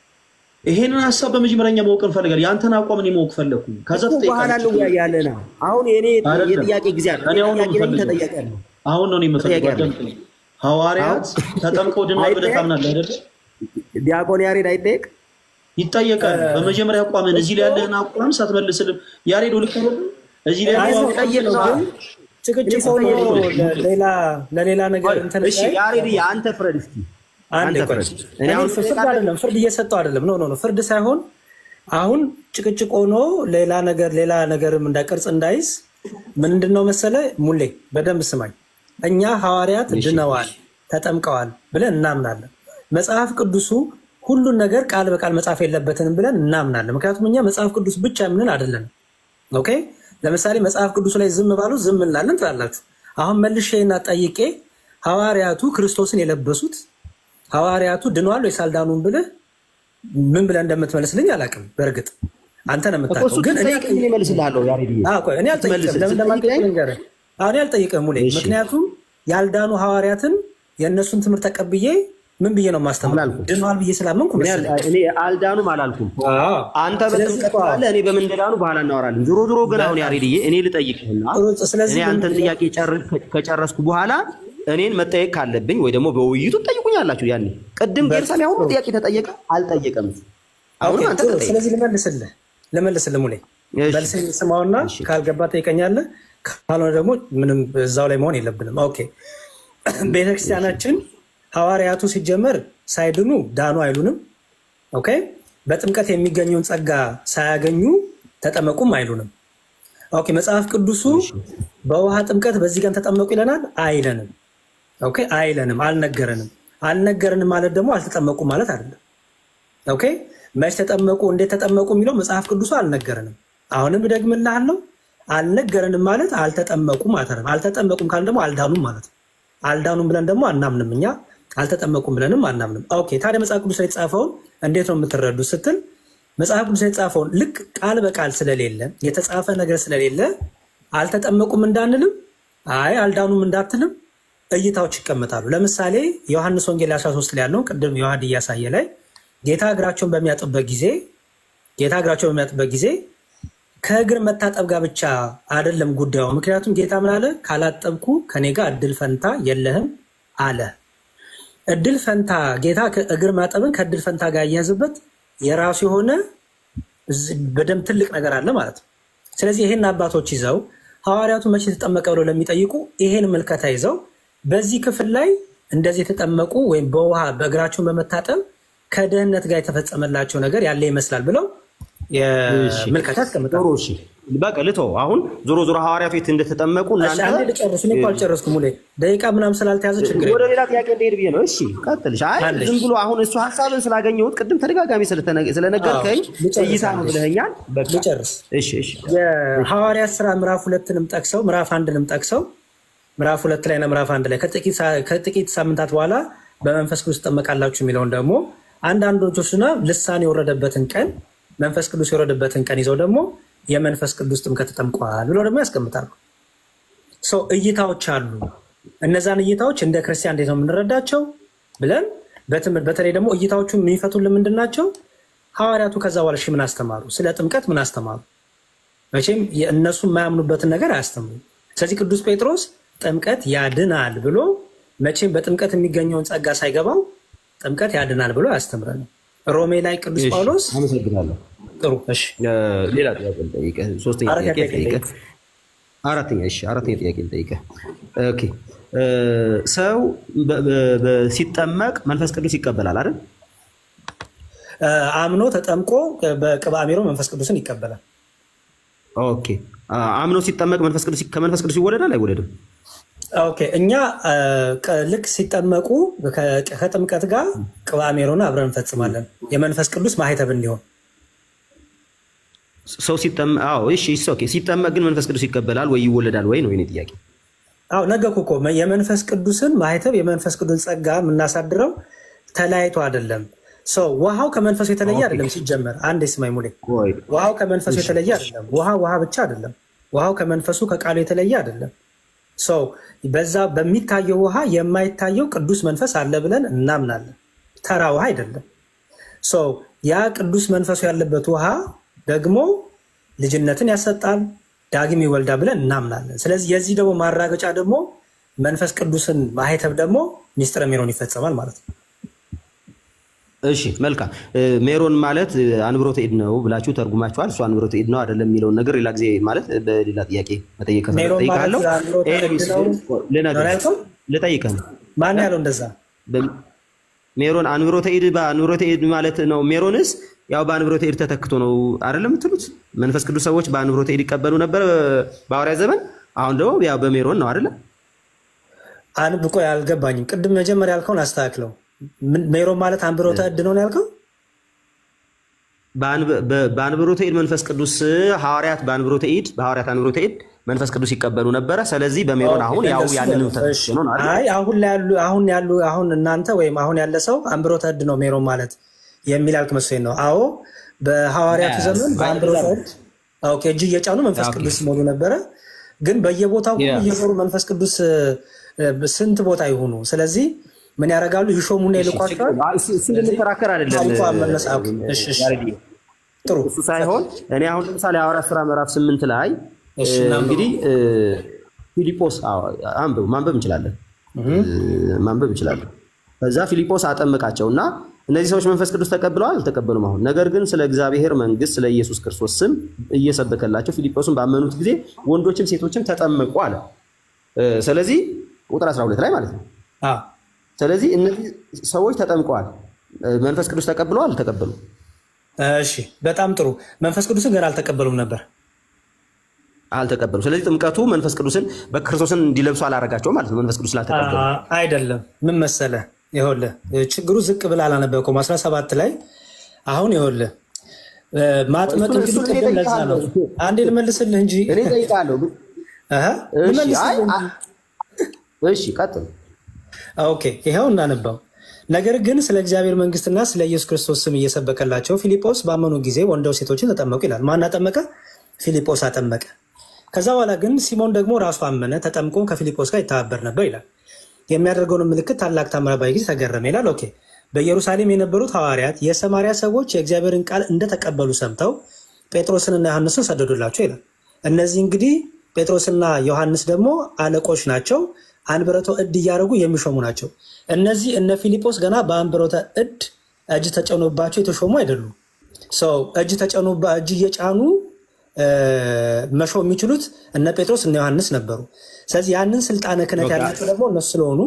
ይሄንን ሀሳብ በመጀመሪያ ማወቅ እንፈልጋለን። የአንተን አቋም እኔ ማወቅ ፈለግኩ። ከዛ እኮ በኋላ ትጠይቃለህ። እንወያያለን። አሁን የኔ አይደለም። የጥያቄ ጊዜ አለ። እኔ አሁን ነው ጥያቄ ነኝ፣ የምፈልገው። ተጠያቂ አለ። አሁን ነው እኔ የምፈልገው። ተጠያቂ አለ። አዳምጠኝ። ሐዋርያት ተጠምቀው ድነዋል ብለህ ታምናለህ አይደለ? ዲያቆን ያሬድ አይጠየቅ ይጠየቃል። በመጀመሪያ አቋምን እዚህ ላይ ያለህን አቋም ሳትመልስልም ያሬድ ልክ አይደለም? እዚህ ላይ አይ ያለው ነው አቋም ጠይቅ ነው ግን ጭቅጭቅ ሆኖ ለሌላ ለሌላ ነገር እንትን እሺ ላይ ያሬድ አንተ ፍረድ እስኪ አንድ አንተ ቆይ ፍረድ። እኔ እኔ አሁን ፍርድ አይደለም ፍርድ እየሰጠው አይደለም ኖ ኖ ኖ ፍርድ ሳይሆን አሁን ጭቅጭቅ ሆኖ ሌላ ነገር ሌላ ነገርም እንዳይቀርጽ እንዳይዝ ምንድን ነው መሰለ ሙሌ በደንብ ስማኝ እኛ ሐዋርያት ድነዋል ተጠምቀዋል ብለን እናምናለን መጽሐፍ ቅዱሱ ሁሉን ነገር ቃል በቃል መጻፍ የለበትንም ብለን እናምናለን ምክንያቱም እኛ መጽሐፍ ቅዱስ ብቻ የምንል አይደለንም ኦኬ ለምሳሌ መጽሐፍ ቅዱሱ ላይ ዝም ባሉ ዝም እንላለን ትላላችሁ አሁን መልሼና ጠይቄ ሐዋርያቱ ክርስቶስን የለበሱት ሐዋርያቱ ድነዋል ወይስ አልዳኑም ብልህ ምን ብለህ እንደምትመልስልኝ አላውቅም። በእርግጥ አንተ ነው እኮ የምታውቀው። እሱ ግን እኔ ትጠይቀኝ እኔ እመልስልሃለሁ ያሬድ አዎ፣ ቆይ እኔ አልጠይቅም። ለምን እንደማልጠይቅ ልንገርህ። አሁን እኔ አልጠይቅም ሙሌ፣ እሺ። ምክንያቱም ያልዳኑ ሐዋርያትን የእነሱን ትምህርት ተቀብዬ ምን ብዬ ነው ማስተማር? ድነዋል ብዬ ስላመንኩ እኔ መሰለኝ። አል- እኔ አልዳኑም አላልኩም። አንተ ስለዚህ በጥምቀት ካለ እኔ በምን እንደዳኑ በኋላ እናወራለን። ዞሮ ዞሮ ግን አሁን ያሬድዬ እኔ ልጠይቅህና ስለዚህ እኔ አንተን ምንድን ነው- ጥያቄ ጨር- ከጨረስኩ በኋላ እኔን መጠየቅ ካለብኝ ወይ ደግሞ በውይይቱ ትጠይቁኛላችሁ። ያኔ ቅድም ጌርሳሚ አሁን ጥያቄ ተጠየቀ አልጠየቀም። አሁንም ኦኬ፣ አንተ ጥሩ። ተጠይቅ። ስለዚህ ልመልስልህ ልመልስልህ ሙሌ መልስኝ ስማውና ካልገባ ጠይቀኛለህ፣ ካልሆነ ደግሞ ምንም እዛው ላይ መሆን የለብንም። ኦኬ ቤተክርስቲያናችን ሐዋርያቱ ሲጀመር ሳይድኑ ዳኑ አይሉንም። ኦኬ በጥምቀት የሚገኘውን ጸጋ ሳያገኙ ተጠመቁም አይሉንም። ኦኬ መጽሐፍ ቅዱሱ በውሃ ጥምቀት በዚህ ቀን ተጠመቁ ይለናል አይለንም። ኦኬ አይለንም፣ አልነገረንም። አልነገረንም ማለት ደግሞ አልተጠመቁ ማለት አይደለም። ኦኬ መች ተጠመቁ እንዴት ተጠመቁ የሚለው መጽሐፍ ቅዱሱ አልነገረንም። አሁንም እደግምልሃለሁ አልነገረንም ማለት አልተጠመቁም ማለት አይደለም። አልተጠመቁም ካልን ደግሞ አልዳኑም ማለት ነው። አልዳኑም ብለን ደግሞ አናምንም እኛ አልተጠመቁም ብለንም አናምንም። ኦኬ ታዲያ መጽሐፍ ቅዱስ ላይ የተጻፈውን እንዴት ነው የምትረዱ ስትል መጽሐፍ ቅዱስ ላይ የተጻፈውን ልክ ቃል በቃል ስለሌለ የተጻፈ ነገር ስለሌለ አልተጠመቁም እንዳንልም አይ አልዳኑም እንዳትልም እይታዎች ይቀመጣሉ። ለምሳሌ ዮሐንስ ወንጌል 13 ላይ ያለውን ቅድም ዮሐድ እያሳየ ላይ ጌታ እግራቸውን በሚያጥብበት ጊዜ ጌታ እግራቸውን በሚያጥብበት ጊዜ ከእግር መታጠብ ጋር ብቻ አይደለም ጉዳዩ። ምክንያቱም ጌታ ምን አለ? ካላጠብኩ ከኔ ጋር እድል ፈንታ የለህም አለ። እድል ፈንታ ጌታ እግር ማጠብን ከእድል ፈንታ ጋር እያያዝበት የራሱ የሆነ በደንብ ትልቅ ነገር አለ ማለት ነው። ስለዚህ ይሄን አባቶች ይዘው ሐዋርያቱ መቼ ተጠመቀ ብለው ለሚጠይቁ ይሄን ምልከታ ይዘው በዚህ ክፍል ላይ እንደዚህ የተጠመቁ ወይም በውሃ በእግራቸውን በመታጠብ ከድህነት ጋር የተፈጸመላቸው ነገር ያለ ይመስላል ብለው ምልከታ ያስቀምጣሉ። እሺ በቃ ልተው። አሁን ዞሮ ዞሮ ሐዋርያቱ የት እንደተጠመቁ እሺ፣ አንዴ ልጨርስ። እኔ እኮ አልጨረስኩም። ሙሌ ደቂቃ ምናምን ስላልተያዘ ችግር ወደ የለም። ሌላ ጥያቄ እንደሄድ ብዬ ነው። እሺ ቀጥልሽ። አይ አለሽ። ዝም ብሎ አሁን እሱ ሀሳብን ስላገኘሁት ቅድም ተደጋጋሚ ስለተነ- ስለነገርከኝ አዎ፣ ልጨርስ እይታ ነው አንዴ። ብለኸኛል። በቃ ልጨርስ። እሺ እሺ የሐዋርያት ስራ ምዕራፍ ሁለትንም ጠቅሰው ምዕራፍ አንድንም ጠቅሰው ምዕራፍ ሁለት ላይ እና ምዕራፍ አንድ ላይ ከጥቂት ሳ- ከጥቂት ሳምንታት በኋላ በመንፈስ ቅዱስ ትጠመቃላችሁ የሚለውን ደግሞ አንዳንዶቹና ልሳን የወረደበትን ቀን መንፈስ ቅዱስ የወረደበትን ቀን ይዘው ደግሞ የመንፈስ ቅዱስ ጥምቀት ተጠምቋል ብለው ደግሞ ያስቀምጣሉ። ሰው እይታዎች አሉ። እነዛን እይታዎች እንደ ክርስቲያን እንዴት ነው የምንረዳቸው ብለን በትምህርት በተለይ ደግሞ እይታዎቹ የሚፈቱልን ምንድን ናቸው? ሐዋርያቱ ከዛ በኋላ እሺ ምን አስተማሩ? ስለ ጥምቀት ምን አስተማሩ? መቼም የእነሱ የማያምኑበትን ነገር አያስተምሩም። ስለዚህ ቅዱስ ጴጥሮስ ጥምቀት ያድናል ብሎ መቼም በጥምቀት የሚገኘውን ጸጋ ሳይገባው ጥምቀት ያድናል ብሎ አያስተምረንም። ሮሜ ላይ ቅዱስ እሺ፣ ጳውሎስ አመሰግናለሁ። ጥሩ እሺ፣ ሌላ ጥያቄ ልጠይቅህ። ሶስተኛ አራተኛ ጥያቄ ጥያቄ ልጠይቅህ። አራተኛ እሺ፣ አራተኛ ጥያቄ ልጠይቅህ። ኦኬ እ፣ ሰው በ- በ- በ- ሲጠመቅ መንፈስ ቅዱስ ይቀበላል አይደል? እ፣ አምኖ ተጠምቆ በቅብአ ሜሮ መንፈስ ቅዱስን ይቀበላል። ኦኬ አ- አምኖ ሲጠመቅ መንፈስ ቅዱስ ከመንፈስ ቅዱስ ይወለዳል አይወለድም? ኦኬ እኛ አ፣ ቀ- ልክ ሲጠመቁ ከ- ከጥምቀት ጋር ቅብአ ሜሮን አብረን እንፈጽማለን የመንፈስ ቅዱስ ማህተብ እንዲሆን ሰው ሲጠመቅ አዎ፣ እሺ እሺ፣ ኦኬ። ሲጠመቅ ግን መንፈስ ቅዱስ ይቀበላል ወይ ይወለዳል ወይ ነው የኔ ጥያቄ። አዎ ነገርኩ እኮ የመንፈስ ቅዱስን ማህተብ የመንፈስ ቅዱስ ጸጋ የምናሳድረው ተለያይቶ አይደለም። ሰው ውሃው ከመንፈሱ የተለየ አይደለም። ሲጀመር አንድ ስማኝ ሙሌ፣ ቆይ ውሃው ከመንፈሱ እሺ። የተለየ አይደለም። ውሃ ውሃ ብቻ አይደለም። ውሃው ከመንፈሱ ከቃሉ የተለየ አይደለም። ሰው በዛ በሚታየው ውሃ የማይታየው ቅዱስ መንፈስ አለ ብለን እናምናለን። ተራ ውሃ አይደለም። ሰው ያ ቅዱስ መንፈሱ ያለበት ውሃ ደግሞ ልጅነትን ያሰጣል፣ ዳግም ይወልዳ ብለን እናምናለን። ስለዚህ የዚህ ደግሞ ማራገጫ ደግሞ መንፈስ ቅዱስን ማህተብ ደግሞ ሚስጥረ ሜሮን ይፈጸማል ማለት ነው። እሺ መልካም እ፣ ሜሮን ማለት እ፣ አንብሮተ እድ ነው ብላችሁ ተርጉማችኋል። እሱ አንብሮተ እድ ነው አይደለም የሚለውን ነገር ሌላ ጊዜ ማለት በሌላ ጥያቄ መጠየቅ ከፈለግ ሜሮን ማለት ጠይቃለሁ። አንብሮተ እድ ኤኒዌይስ ነው ልነግርህ ነው ያልከው? ልጠይቅህ ነው። ማን ያለው እንደዛ? በ- ሜሮን አንብሮተ እድ በአንብሮተ እድ ማለት ነው። ሜሮንስ ያው በአንብሮተ እድ ተተክቶ ነው አይደለም የምትሉት? መንፈስ ቅዱስ ሰዎች በአንብሮተ እድ ይቀበሉ ነበር በሐዋርያ ዘመን። አሁን ደግሞ ያው በሜሮን ነው አይደለም? አንብ ቆይ አልገባኝም። ቅድም መጀመሪያ ያልከውን አስተካክለው። ምን- ሜሮን ማለት አንብሮተ እድ ነው ነው ያልከው? በአንብ- በ- በአንብሮተ እድ መንፈስ ቅዱስ ሐዋርያት በአንብሮተ እድ በሐዋርያት አንብሮተ እድ መንፈስ ቅዱስ ይቀበሉ ነበረ። ስለዚህ በሜሮን አሁን ያው እንደሱ ያንንም ነው። እሺ። ተተክቶ ነው አይደል? አይ አሁን ላይ ያሉ አሁን ያሉ አሁን እናንተ ወይም አሁን ያለ ሰው አንብሮተ እድ ነው ሜሮን ማለት የሚል ያልክ መስሎኝ ነው። አዎ በሐዋርያቱ Yes. ዘመን በአንብሮተ አይ፣ እድ ኦኬ፣ እጅ እየጫኑ መንፈስ ኦኬ። ቅዱስ ሲሞሉ ነበረ። ግን በየቦታው ሁሉ Yes. እየዞሩ መንፈስ ቅዱስ እ፣ ስንት ቦታ ይሆኑ። ስለዚህ ምን ያደርጋሉ? ይሾሙና ይልቋቸዋል። እሱ እንድንከራከር አይደለም ታሪኳ መነሳቱ። እሺ፣ እሺ። ያሬድ። ጥሩ እሱ ሳይሆን እኔ አሁን ለምሳሌ ሐዋርያት ሥራ ምዕራፍ ስምንት ላይ እሺ፣ እ፣ እናንብበው። እንግዲህ እ፣ ፊሊጶስ አዎ፣ አንብብ ማንበብ እንችላለን እ፣ ማንበብ እንችላለን። ከዛ ፊሊጶስ አጠመቃቸው እና እነዚህ ሰዎች መንፈስ ቅዱስ ተቀብለዋል አልተቀበሉም? አሁን ነገር ግን ስለ እግዚአብሔር መንግሥት ስለ ኢየሱስ ክርስቶስ ስም እየሰበከላቸው ፊልጶስን ባመኑት ጊዜ ወንዶችም ሴቶችም ተጠመቁ አለ። እ፣ ስለዚህ ቁጥር 12 ላይ ማለት ነው። ስለዚህ እነዚህ ሰዎች ተጠምቀዋል። እ፣ መንፈስ ቅዱስ ተቀብለዋል አልተቀበሉም? እሺ፣ በጣም ጥሩ። መንፈስ ቅዱስን ገና አልተቀበሉም ነበር። አልተቀበሉም። ስለዚህ ጥምቀቱ መንፈስ ቅዱስን በክርስቶስን እንዲለብሱ አላረጋቸውም ማለት ነው። መንፈስ ቅዱስ ስላልተቀበሉ አ- አይደለም። ምን መሰለህ፣ ይኸውልህ ችግሩ ዝቅ ብለህ አላነበብከውም። 17 ላይ አሁን ይኸውልህ እ፣ ማጥመቅ እሱን- እንግዲህ እሱን እኔ ቅድም ለዛ ነው። እጠይቅሃለሁ። አንዴ ልመልስልህ እንጂ እኔ እጠይቅሃለሁ። አሀ፣ እሺ፣ ልመልስልህ አይ፣ እንጂ። አ- እሺ፣ ቀጥል። ኦኬ ይኸው እናነባው። ነገር ግን ስለ እግዚአብሔር መንግስትና ስለ ኢየሱስ ክርስቶስ ስም እየሰበከላቸው ፊልጶስ ባመኑ ጊዜ ወንደው ሴቶችን ተጠመቁ ይላል። ማን አጠመቀ? ፊልጶስ አጠመቀ። ከዛ በኋላ ግን ሲሞን ደግሞ ራሱ አመነ፣ ተጠምቆ ከፊልጶስ ጋር ይተባበር ነበር ይላል። የሚያደርገውን ምልክት ታላቅ ታምራት ባየ ጊዜ ተገረመ ይላል። ኦኬ በኢየሩሳሌም የነበሩት ሐዋርያት የሰማርያ ሰዎች የእግዚአብሔርን ቃል እንደተቀበሉ ሰምተው ጴጥሮስንና ዮሐንስን ሰደዱላቸው ይላል። እነዚህ እንግዲህ ጴጥሮስና ዮሐንስ ደግሞ አለቆች ናቸው። አንብረቶ እድ እያደረጉ የሚሾሙ ናቸው። እነዚህ እነ ፊልጶስ ገና በአንብሮተ እድ እጅ ተጨኖባቸው የተሾሙ አይደሉም። ሰው እጅ ተጨኖባ እጅ እየጫኑ እ፣ መሾም የሚችሉት እነ ጴጥሮስ እነ ዮሐንስ ነበሩ። ስለዚህ ያንን ስልጣነ ክህነት ኦኬ። ያላቸው ደግሞ እነሱ ስለሆኑ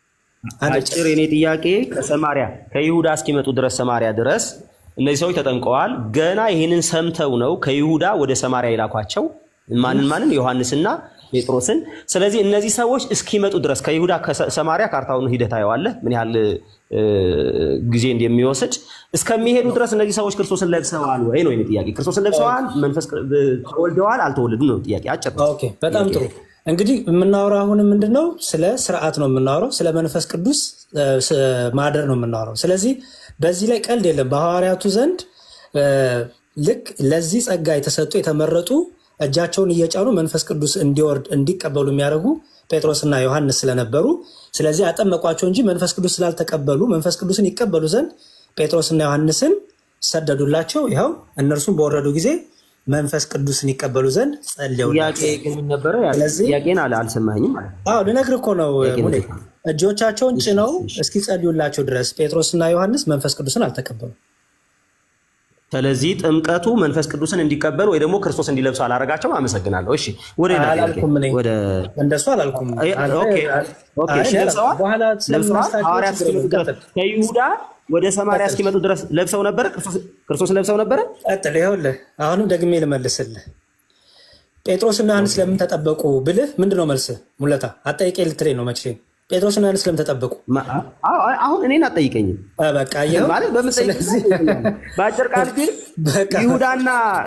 አጭር የኔ ጥያቄ ከሰማሪያ ከይሁዳ እስኪመጡ ድረስ ሰማሪያ ድረስ እነዚህ ሰዎች ተጠምቀዋል። ገና ይህንን ሰምተው ነው ከይሁዳ ወደ ሰማሪያ የላኳቸው። ማንን ማንን? ዮሐንስና ጴጥሮስን። ስለዚህ እነዚህ ሰዎች እስኪመጡ ድረስ ከይሁዳ ከሰማሪያ ካርታውን ሂደት አየዋለህ ምን ያህል እ፣ ጊዜ እንደሚወስድ እስከሚሄዱ ድረስ እነዚህ ሰዎች ክርስቶስን ለብሰዋል ወይ ነው የኔ ጥያቄ። ክርስቶስን ለብሰዋል፣ መንፈስ ተወልደዋል፣ አልተወለዱም ነው ጥያቄ። አጭር ነው። ኦኬ፣ በጣም ጥሩ። እንግዲህ የምናወራው አሁን ምንድን ነው? ስለ ስርዓት ነው የምናወራው። ስለ መንፈስ ቅዱስ እ፣ ስ- ማደር ነው የምናወራው። ስለዚህ በዚህ ላይ ቀልድ የለም። በሐዋርያቱ ዘንድ እ፣ ልክ ለዚህ ጸጋ የተሰጡ የተመረጡ እጃቸውን እየጫኑ መንፈስ ቅዱስ እንዲወርድ እንዲቀበሉ የሚያደርጉ ጴጥሮስና ዮሐንስ ስለነበሩ ስለዚህ አጠመቋቸው እንጂ መንፈስ ቅዱስ ስላልተቀበሉ መንፈስ ቅዱስን ይቀበሉ ዘንድ ጴጥሮስና ዮሐንስን ሰደዱላቸው። ይኸው እነርሱም በወረዱ ጊዜ መንፈስ ቅዱስን ይቀበሉ ዘንድ ጥያቄ ጸልየውላቸው ግን ምን ነበረ? ስለዚህ ጥያቄን አለ አልሰማኝም ማለት ነው። አዎ ልነግርህ እኮ ነው ጥያቄ ሙሌ። ነው። እጆቻቸውን ጭነው እስኪጸልዩላቸው ድረስ ጴጥሮስና ዮሐንስ መንፈስ ቅዱስን አልተቀበሉ። ስለዚህ ጥምቀቱ መንፈስ ቅዱስን እንዲቀበሉ ወይ ደግሞ ክርስቶስ እንዲለብሱ አላረጋቸውም። አመሰግናለሁ። እሺ ወደ ሌላ ጥያቄ አላልኩም እኔ ወደ እንደሱ አላልኩም። አይ፣ አንተ- ኦኬ ኦኬ፣ አይ፣ እሺ፣ እኔ ለብሰዋል አላልኩም። በኋላ ለብሰዋል። ስለምናስታቸው ሐዋርያት ችግር እስኪመጡ የለም። ድረስ ከይሁዳ ወደ ሰማርያ እስኪመጡ ድረስ ለብሰው ነበረ። ክርስቶስ- ክርስቶስን ለብሰው ነበረ። ቀጥል። ይኸውልህ አሁንም ደግሜ ልመልስልህ። ጴጥሮስና ዮሐንስ ለምን ተጠበቁ ብልህ ምንድን ነው መልስህ? ሙለታ አጠይቄ ልትለኝ ነው መቼ ጴጥሮስና ዮሐንስ ለምን ተጠበቁ? አሁን እኔን አጠይቀኝም በቃ ይኸው። ማለት በምጠይቅ በአጭር ቃል ግን ይሁዳና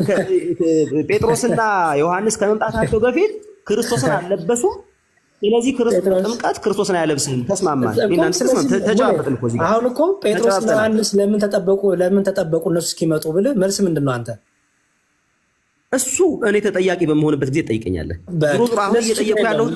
ጴጥሮስና ዮሐንስ ከመምጣታቸው በፊት ክርስቶስን አልለበሱም። ስለዚህ ጥምቀት ክርስቶስን አያለብስም። ተስማማን። እናንተ ተስማም ተጨባበጥን እኮ እዚህ ጋር አሁን እኮ ጴጥሮስና ዮሐንስ ለምን ተጠበቁ ለምን ተጠበቁ እነሱ እስኪመጡ ብልህ መልስ ምንድን ነው አንተ? እሱ እኔ ተጠያቂ በመሆንበት ጊዜ ትጠይቀኛለህ። ዞሮ ዞሮ አሁን እየጠየቁ ያለው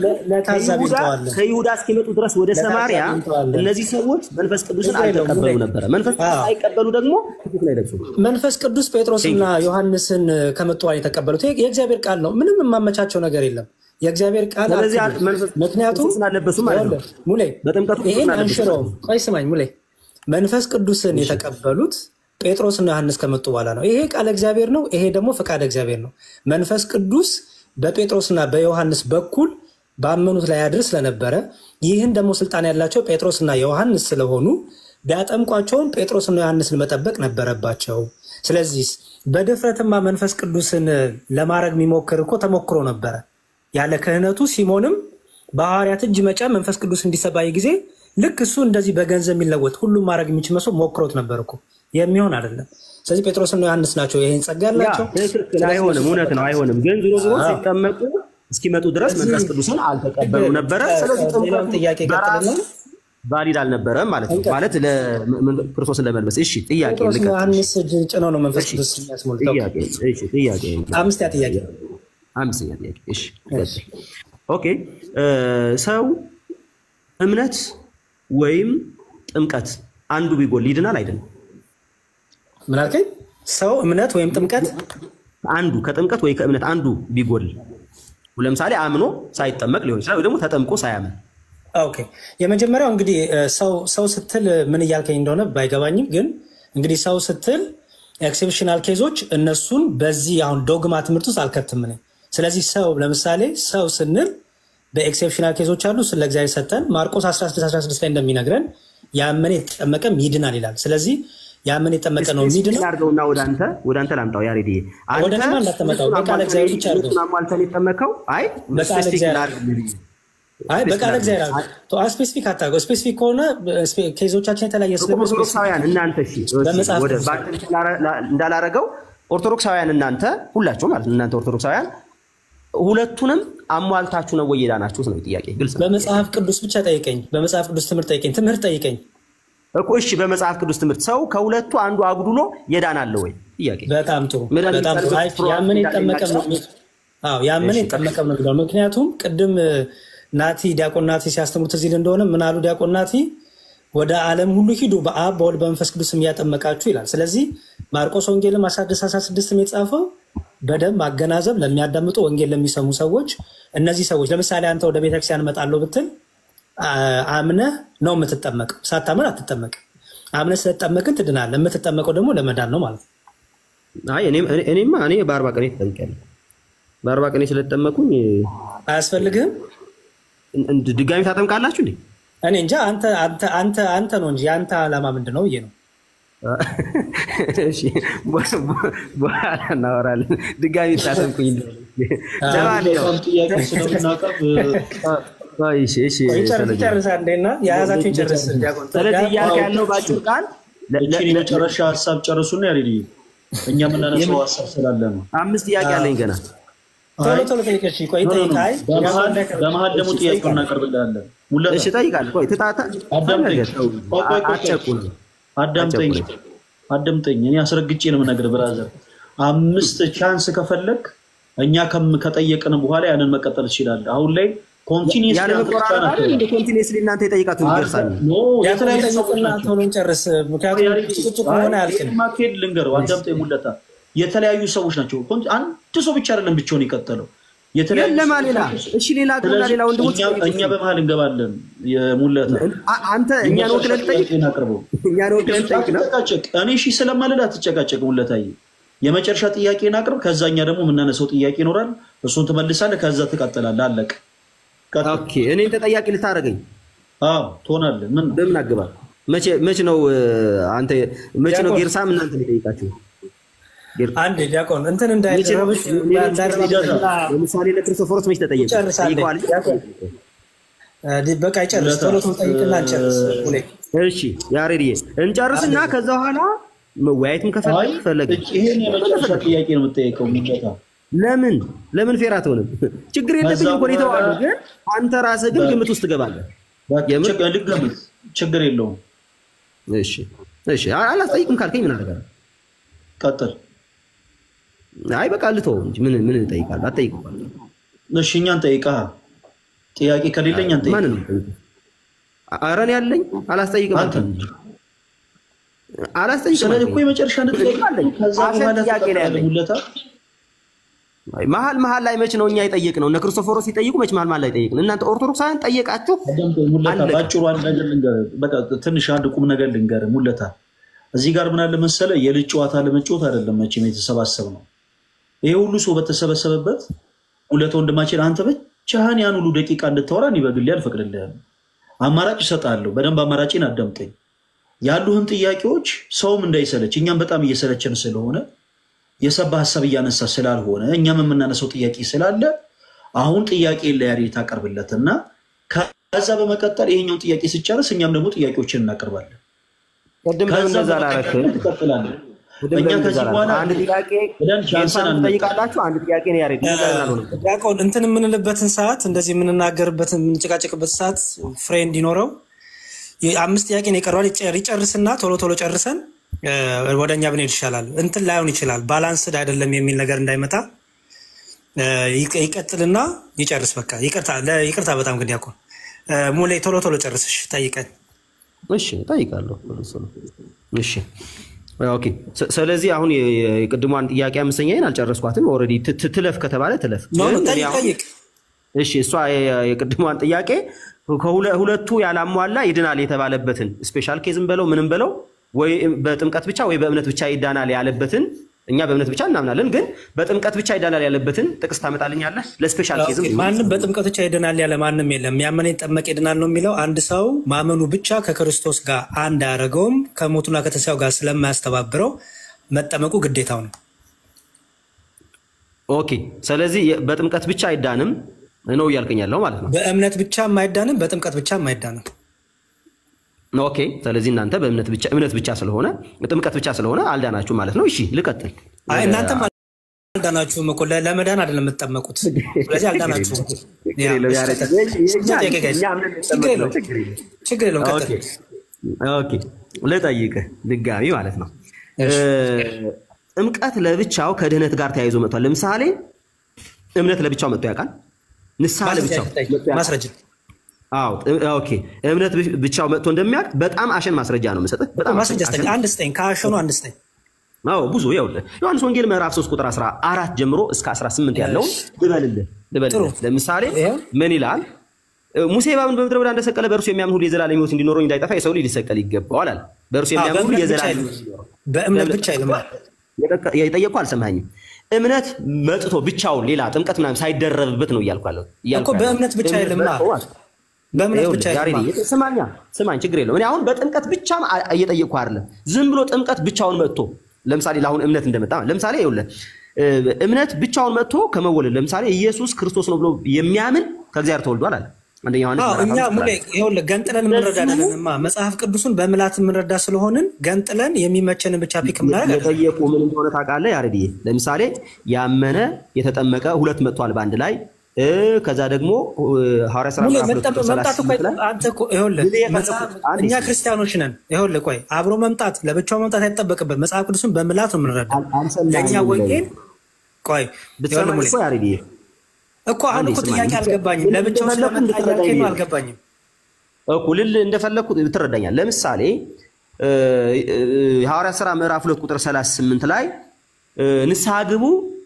ከይሁዳ እስኪመጡ ድረስ ወደ ሰማሪያ እነዚህ ሰዎች መንፈስ ቅዱስን አልተቀበሉ ነበረ። መንፈስ ቅዱስ አይቀበሉ ደግሞ ክርስቶስን አይለብሱም። መንፈስ ቅዱስ ጴጥሮስና ዮሐንስን ከመጡ በኋላ የተቀበሉት የእግዚአብሔር ቃል ነው። ምንም የማመቻቸው ነገር የለም። የእግዚአብሔር ቃል ስለዚህ አትበል። መንፈስ ምክንያቱም ክርስቶስን አልለበሱም ማለት ነው። ሙሌ በጥምቀቱ ይሄን ክርስቶስን አልለበሱም አንሽረውም። ቆይ ስማኝ ሙሌ፣ መንፈስ ቅዱስን የተቀበሉት ጴጥሮስና ዮሐንስ ከመጡ በኋላ ነው። ይሄ ቃል እግዚአብሔር ነው። ይሄ ደግሞ ፈቃድ እግዚአብሔር ነው። መንፈስ ቅዱስ በጴጥሮስና በዮሐንስ በኩል ባመኑት ላይ ያድር ስለነበረ ይህን ደግሞ ስልጣን ያላቸው ጴጥሮስና ዮሐንስ ስለሆኑ ቢያጠምቋቸውም ጴጥሮስና ዮሐንስን መጠበቅ ነበረባቸው። ስለዚህ በድፍረትማ መንፈስ ቅዱስን ለማድረግ የሚሞክር እኮ ተሞክሮ ነበረ። ያለ ክህነቱ ሲሞንም በሐዋርያት እጅ መጫ መንፈስ ቅዱስ እንዲሰባይ ጊዜ ልክ እሱ እንደዚህ በገንዘብ የሚለወጥ ሁሉም ማድረግ የሚችል መስሎ ሞክሮት ነበር እኮ የሚሆን አይደለም። ስለዚህ ጴጥሮስና ዮሐንስ ናቸው ይህን ጸጋ ያ ያላቸው። ትክክል አይሆንም፣ እውነት ነው፣ አይሆንም። ግን ዞሮ ዞሮ አዎ። ሲጠመቁ እስኪመጡ ድረስ መንፈስ ቅዱስን አልተቀበሉ ነበረ። ስለዚህ ሌላውን ጥያቄ ጥምቀቱ በራሱ ቀጥልና ቫሊድ አልነበረም ማለት ነው። ማለት ለ- ክርስቶስን ለመልበስ። እሺ ጥያቄ ጴጥሮስና ልቀጥል። ዮሐንስ እጅ ጭነው ነው መንፈስ ቅዱስ የሚያስሞልተው። ጥያቄ እሺ ጥያቄ አምስተኛ ጥያቄ አምስተኛ ጥያቄ እሺ ቀጥል። ኦኬ እ፣ ሰው እምነት ወይም ጥምቀት አንዱ ቢጎል ይድናል አይድንም? ምን አልከኝ? ሰው እምነት ወይም ጥምቀት አንዱ ከጥምቀት ወይ ከእምነት አንዱ ቢጎል ለምሳሌ አምኖ ሳይጠመቅ ሊሆን ይችላል፣ ወይ ደግሞ ተጠምቆ ሳያምን ኦኬ የመጀመሪያው እንግዲህ እ፣ ሰው ሰው ስትል ምን እያልከኝ እንደሆነ ባይገባኝም ግን እንግዲህ ሰው ስትል ኤክሴፕሽናል ኬዞች እነሱን በዚህ አሁን ዶግማ ትምህርት ውስጥ አልከትም እኔ። ስለዚህ ሰው ለምሳሌ ሰው ስንል በኤክሴፕሽናል ኬዞች አሉ ስለ እግዚአብሔር ሰጠን ማርቆስ 16 16 ላይ እንደሚነግረን ያመነ የተጠመቀም ይድናል ይላል። ስለዚህ ያመነ የተጠመቀ ነው የሚድነው። አድርገውና ወደ አንተ ወደ አንተ ላምጣው ያሬድ ወደ እኔማ እንዳትመጣው፣ በቃለ እግዚአብሔር ብቻ አድርገው። አሟልተን የተጠመቀው አይ በቃለ ስፔሲፊክ እግዚአብሔር ላድርግ አይ በቃለ እግዚአብሔር አድርገው። ስፔሲፊክ አታርገው። ስፔሲፊክ ከሆነ ስፔ- ኬዞቻችን የተለያየ ስለሆነ ኦርቶዶክሳውያን እናንተ እሺ እሺ፣ በመጽሐፍ ወደ ቅዱስ በአንተ ብቻ ላረ- ላ- እንዳላረገው ኦርቶዶክሳውያን እናንተ ሁላችሁ ማለት ነው እናንተ ኦርቶዶክሳውያን ሁለቱንም አሟልታችሁ ነው ወይ የዳናችሁት ነው ጥያቄ ግልጽ ነው በመጽሐፍ ቅዱስ ብቻ ጠይቀኝ። በመጽሐፍ ቅዱስ ትምህርት ጠይቀኝ። ትምህርት ጠይቀኝ። እኮ እሺ በመጽሐፍ ቅዱስ ትምህርት ሰው ከሁለቱ አንዱ አጉድሎ የዳናለ ወይ ጥያቄ በጣም ጥሩ መድኃኒት በጣም ጥሩ። አይ ፕሮ- ያመነ ይጠመቀም ነው የሚለው። አዎ ያመነ እሺ፣ ይጠመቀም ነው የሚለው። ምክንያቱም ቅድም እ፣ ናቲ ዲያቆን ናቲ ሲያስተምሩት እዚህ እንደሆነ ምን አሉ ዲያቆን ናቲ? ወደ ዓለም ሁሉ ሂዱ በአብ በወልድ በመንፈስ ቅዱስ እያጠመቃችሁ ይላል። ስለዚህ ማርቆስ ወንጌልም 1616 የተጻፈው በደንብ ማገናዘብ ለሚያዳምጡ ወንጌል ለሚሰሙ ሰዎች እነዚህ ሰዎች ለምሳሌ አንተ ወደ ቤተክርስቲያን እመጣለሁ ብትል አ- አምነህ ነው የምትጠመቀው። ሳታምን አትጠመቅም። አምነህ ስለተጠመቅን ትድናለህ። የምትጠመቀው ደግሞ ለመዳን ነው ማለት ነው። አይ እኔም እኔ- እኔማ እኔ በአርባ ቀኔ ተጠምቄያለሁ በአርባ ቀኔ ስለተጠመኩኝ አያስፈልግህም። እንድ- ድጋሚ ታጠምቃላችሁ እንዴ እኔ እንጃ አንተ አንተ አንተ አንተ ነው እንጂ የአንተ ዓላማ ምንድን ነው ብዬ ነው። እሺ፣ በ- በ- በኋላ እናወራለን ድጋሚ ታጠምቁኝ እንደሆነ። ለማንኛውም ጥያቄ ስለምናቀርብ ቆይ፣ እሺ፣ እሺ፣ ቆይ ጨርስ ሰለሞን። ጨርስ አንዴና የያዛችሁን ጨርስ። ዲያቆን ስለዚህ እያልክ ያለው በአጭር ቃል ለ- ለ- እቺን የመጨረሻ ሀሳብ ጨርሱና ያሬድ እኛ የምናነሳው ሀሳብ ስላለ ነው። አምስት ጥያቄ አለኝ ገና ቶሎ ቶሎ ጠይቀሽ ቆይ ኖ፣ ኖ፣ ኖ። ጠይቅ። አይ በመሀል ዲያቆን በመሀል ደግሞ እሺ፣ ጥያቄ ጠይቃለሁ። እናቀርብልሃለን። ሙለታ እሺ እጠይቃለሁ። ቆይ ትታታ አዳምጠኝ። ተው፣ ቆይ፣ ቆይ፣ ቆይ፣ አትጨቁን። አዳምጠኝ አዳምጠኝ። እኔ አስረግጬ ነው የምነግርህ ብራዘር። አምስት ቻንስ ከፈለግ እኛ ከም- ከጠየቅን በኋላ ያንን መቀጠል ትችላለህ። አሁን ላይ ኮንቲኒስ ያለ መቆራረጥ አይደል እንደ ኮንቲኒስሊ እናንተ የጠይቃችሁ ይደርሳል። ዲያቆን ጠይቅና ቶሎ ጨርስ። ምክንያቱም ጭቅጭቅ ከሆነ አያልቅም። ማካሄድ ልንገረው። አዳምጠኝ ሙለታ። የተለያዩ ሰዎች ናቸው። ኮን- አንድ ሰው ብቻ አይደለም ብቻውን የቀጠለው የተለያዩ የለማ ሰዎች ሌላ ናቸው። እሺ፣ ሌላ ግሩና ስለዚህ ሌላ ወንድሞች እኛ- እኛ በመሀል እንገባለን። የሙለታ አ- አንተ እኛን ወክለህ ልጠይቅ አቅርበው እኛን ወክለህ ልጠይቅ ነው። አትጨቃጨቅ። እኔ እሺ ስለማልል አትጨቃጨቅ። ሙለታዬ የመጨረሻ ጥያቄን አቅርብ። ከዛ እኛ ደግሞ የምናነሳው ጥያቄ ይኖራል። እሱን ትመልሳለህ። ከዛ ትቀጥላለህ። አለቅ ኦኬ፣ እኔን ተጠያቂ ልታደርገኝ አዎ ትሆናለህ። ምን በምን አግባብ? መቼ መቼ ነው እ፣ አንተ መቼ ነው ዲያቆን። ጌርሳም እናንተ የሚጠይቃችሁ? አንድ ዲያቆን እንትን እንዳይረብሽ ለምሳሌ ለክርስቶፎሮስ መች ተጠየቀ? ጨርሳለህ ጠይቀዋል። ዲያቆን እ፣ በቃ ይጨርስ ቶሎ ቶሎ ጠይቅና እንጨርስ ሁሌ እሺ ያሬድዬ እንጨርስና ከዛ በኋላ መወያየትም ከፈለግ ፈለግ ይሄን የመጨረሻ ጥያቄ ነው የምጠየቀው። ሚገታ ለምን ለምን ፌር አትሆንም? ችግር የለብኝም እኮ እኔ እተዋለሁ፣ ግን አንተ ራስህ ግን ግምት ውስጥ ትገባለህ። ልገምት፣ ችግር የለውም። እሺ እሺ፣ አ- አላስጠይቅም ካልከኝ ምን አደርጋለሁ? ቀጥል። አይ በቃ ልተወው እንጂ ምን ምን እጠይቃለሁ? አትጠይቅም። እሺ እኛን ጠይቃ ጥያቄ ከሌለኝ አንተ ማንን ነው የምጠይቀው? ኧረ እኔ ያለኝ አላስጠይቅም አልከኝ እንጂ። አላስጠይቅም ስለዚህ አልከኝ። እኮ የመጨረሻ እንድትጠይቅ አለኝ። ከዛ አሸን በኋላ ጥያቄ ነው ያለኝ። ሁለታ አይ መሀል መሀል ላይ መች ነው እኛ የጠየቅነው? እነ ክርስቶፎሮስ ሲጠይቁ መች መሀል መሀል ላይ ጠየቅን? እናንተ ኦርቶዶክሳውያን ጠየቃችሁ? ሙለታ አለቀ። በአጭሩ አንድ ነገር ልንገርህ። በቃ ትንሽ አንድ ቁም ነገር ልንገርህ ሙለታ። እዚህ ጋር ምን አለ መሰለህ፣ የልጅ ጨዋታ ለመጫወት አይደለም መቼም የተሰባሰብ ነው። ይሄ ሁሉ ሰው በተሰበሰበበት ሙለታ ወንድማችን፣ አንተ ብቻህን ያን ሁሉ ደቂቃ እንድታወራ እኔ በግሌ አልፈቅድልህም። አማራጭ እሰጥሃለሁ። በደንብ አማራጭን አዳምጠኝ። ያሉህን ጥያቄዎች ሰውም እንዳይሰለች እኛም በጣም እየሰለቸን ስለሆነ የሰባ ሀሳብ እያነሳ ስላልሆነ እኛም የምናነሳው ጥያቄ ስላለ አሁን ጥያቄ ለያሬድ ታቀርብለት እና ከዛ በመቀጠል ይሄኛውን ጥያቄ ስጨርስ እኛም ደግሞ ጥያቄዎችን እናቀርባለን። ቅድም ለምን ከዛ እንደዛ በመቀጠል አላረክም? ትቀጥላለህ። ቅድም እኛ ለምን እንደዛ ከዚህ አላረክም? በኋላ አንድ ጥያቄ ብለን ቻንስን ጌታን አንመጣም። ትጠይቃላችሁ፣ አንድ ጥያቄ ነው ያሬድ። እንደዛ አልሆነም። ዲያቆን እንትን የምንልበትን ሰዓት እንደዚህ የምንናገርበትን የምንጨቃጨቅበት ሰዓት ፍሬ እንዲኖረው አምስት ጥያቄ ነው የቀረዋል። ይጨር- ይጨርስና ቶሎ ቶሎ ጨርሰን እ፣ ወደ እኛ ብንሄድ ይሻላል። እንትን ላይሆን ይችላል፣ ባላንስድ አይደለም የሚል ነገር እንዳይመጣ እ፣ ይቀ- ይቀጥልና ይጨርስ። በቃ ይቅርታ ለ- ይቅርታ በጣም ግን ዲያቆን እ፣ ሙሌ ቶሎ ቶሎ ጨርስሽ ጠይቀን። እሺ እጠይቃለሁ። እሱ ነው። እሺ ኦኬ። ስ- ስለዚህ አሁን የ- የ- የቅድሟን ጥያቄ አምስተኛዬን አልጨረስኳትም። ኦልሬዲ ት- ት- ትለፍ ከተባለ ትለፍ። ኖ ኖ፣ ግን እኔ ጠይቅ አሁን- ጠይቅ። እሺ እሷ የ- የቅድሟን ጥያቄ ከሁለ- ሁለቱ ያላሟላ ይድናል የተባለበትን ስፔሻል ኬዝም በለው ምንም በለው ወይ በጥምቀት ብቻ ወይ በእምነት ብቻ ይዳናል ያለበትን እኛ በእምነት ብቻ እናምናለን፣ ግን በጥምቀት ብቻ ይዳናል ያለበትን ጥቅስ ታመጣልኛለህ? ለስፔሻል ኬዝም ኦኬ፣ ማንም በጥምቀት ብቻ ይድናል ያለ ማንም የለም። ያመነ ይጠመቅ ይድናል ነው የሚለው። አንድ ሰው ማመኑ ብቻ ከክርስቶስ ጋር አንድ አያደርገውም። ከሞቱና ከተንሳኤው ጋር ስለማያስተባብረው መጠመቁ ግዴታው ነው። ኦኬ። ስለዚህ የ- በጥምቀት ብቻ አይዳንም ነው እያልከኝ ያለው ማለት ነው። በእምነት ብቻ የማይዳንም በጥምቀት ብቻ የማይዳንም። ኦኬ። ስለዚህ እናንተ በእምነት ብቻ እምነት ብቻ ስለሆነ ጥምቀት ብቻ ስለሆነ አልዳናችሁ ማለት ነው። እሺ ልቀጥል። አይ እናንተም አልዳናችሁም እኮ ለ- ለመዳን አይደለም የምትጠመቁት። ስለዚህ አልዳናችሁም። ያ፣ የለም ያሬድ፣ ቀጥል። የኛ- ጥያቄ ጋይስ፣ እኛ እምነት ችግር እንጠመቅ ነው፣ የለውም ችግር የለም። ችግር የለውም። ቀጥል። ኦኬ ኦኬ፣ ልጠይቅህ ድጋሚ ማለት ነው። ጥምቀት ለብቻው ከድህነት ጋር ተያይዞ መጥቷል። ለምሳሌ እምነት ለብቻው መጥቶ ያውቃል። ንስሐ ለብቻው መጥቶ ያውቃል? ማስረጃ አዎ ጥ- ኦኬ። እምነት ብቻ- ብቻው መጥቶ እንደሚያውቅ በጣም አሸን ማስረጃ ነው የምሰጥህ። በጣም ማስረጃ ስጠኝ፣ አሸን- አንድ ስጠኝ፣ ከአሸኑ አንድ ስጠኝ። አዎ ብዙ ይኸውልህ ዮሐንስ ወንጌል ምዕራፍ 3 ቁጥር 14 ጀምሮ እስከ 18 ያለውን ልበልልህ ልበልልህ። ለምሳሌ ምን ይላል? ሙሴ እባብን በምድረ በዳ እንደሰቀለ በእርሱ የሚያምን ሁሉ የዘላለም ሕይወት እንዲኖረው እንዳይጠፋ የሰው ልጅ ሊሰቀል ይገባዋል አለ። በእርሱ አዎ፣ የሚያምን ሁሉ በእምነት ብቻ የዘላለም አይልም። ሕይወት እንዲኖረው በእምነት ብቻ አይልም። የጠቀ- የጠየቅኩ አልሰማኝም። እምነት መጥቶ ብቻውን ሌላ ጥምቀት ምናምን ሳይደረብበት ነው እያልኩ ያለው እኮ በእምነት ብቻ አይልማ። በእምነት ብቻ አይልማ። ስማኛ ስማኝ፣ ችግር የለውም። እኔ አሁን በጥምቀት ብቻም አ- እየጠየቅኩ አይደለም። ዝም ብሎ ጥምቀት ብቻውን መጥቶ ለምሳሌ ለአሁን እምነት እንደመጣ ለምሳሌ ይኸውልህ እ፣ እምነት ብቻውን መጥቶ ከመወለድ ለምሳሌ ኢየሱስ ክርስቶስ ነው ብሎ የሚያምን ከእግዚአብሔር ተወልዷል አለ አንደኛ ዮሐንስ አዎ ምዕራፍ እኛ አምስት ሙሌ ላይ። ይኸውልህ ገንጥለን የምንረዳ አይደለንማ። መጽሐፍ ቅዱስን በምላት የምንረዳ ስለሆንን ገንጥለን የሚመቸንን ብቻ ፒክ የምናደርግ አይደለም። የጠየቁ ምን እንደሆነ ታውቃለህ ያሬድዬ? ለምሳሌ ያመነ የተጠመቀ ሁለት መጥቷል በአንድ ላይ እ፣ ከዛ ደግሞ እ፣ ሐዋርያ ሥራ ሙሌ ምዕራፍ ሁለት መጠ- ቁጥር መምጣት እኮ 38 ላይ አንተ እኮ ይኸውልህ ጊዜ የፈለኩት መጽሐፍ- አንድ እኛ ጊዜ። ክርስቲያኖች ነን። ይኸውልህ ቆይ አብሮ መምጣት ለብቻው መምጣት አይጠበቅበት። መጽሐፍ ቅዱስን በምላት ነው የምንረዳው። ለእኛ ወንጌል ቆይ ይኸውልህ ብትሰማኝ ሙሌ እኮ ያሬድዬ እኮ አሁን አንዴ እኮ ስማኝ። ጥያቄ አልገባኝም። ለብቻው እንደፈለኩ ስለመጣ እንድትረዳኝ እያልከኝ ነው ነው። አልገባኝም። እኮ ልል እንደፈለግኩ ትረዳኛል። ለምሳሌ እ፣ እ፣ ሐዋርያ ሥራ ምዕራፍ ሁለት ቁጥር 38 ላይ እ፣ ንስሐ ግቡ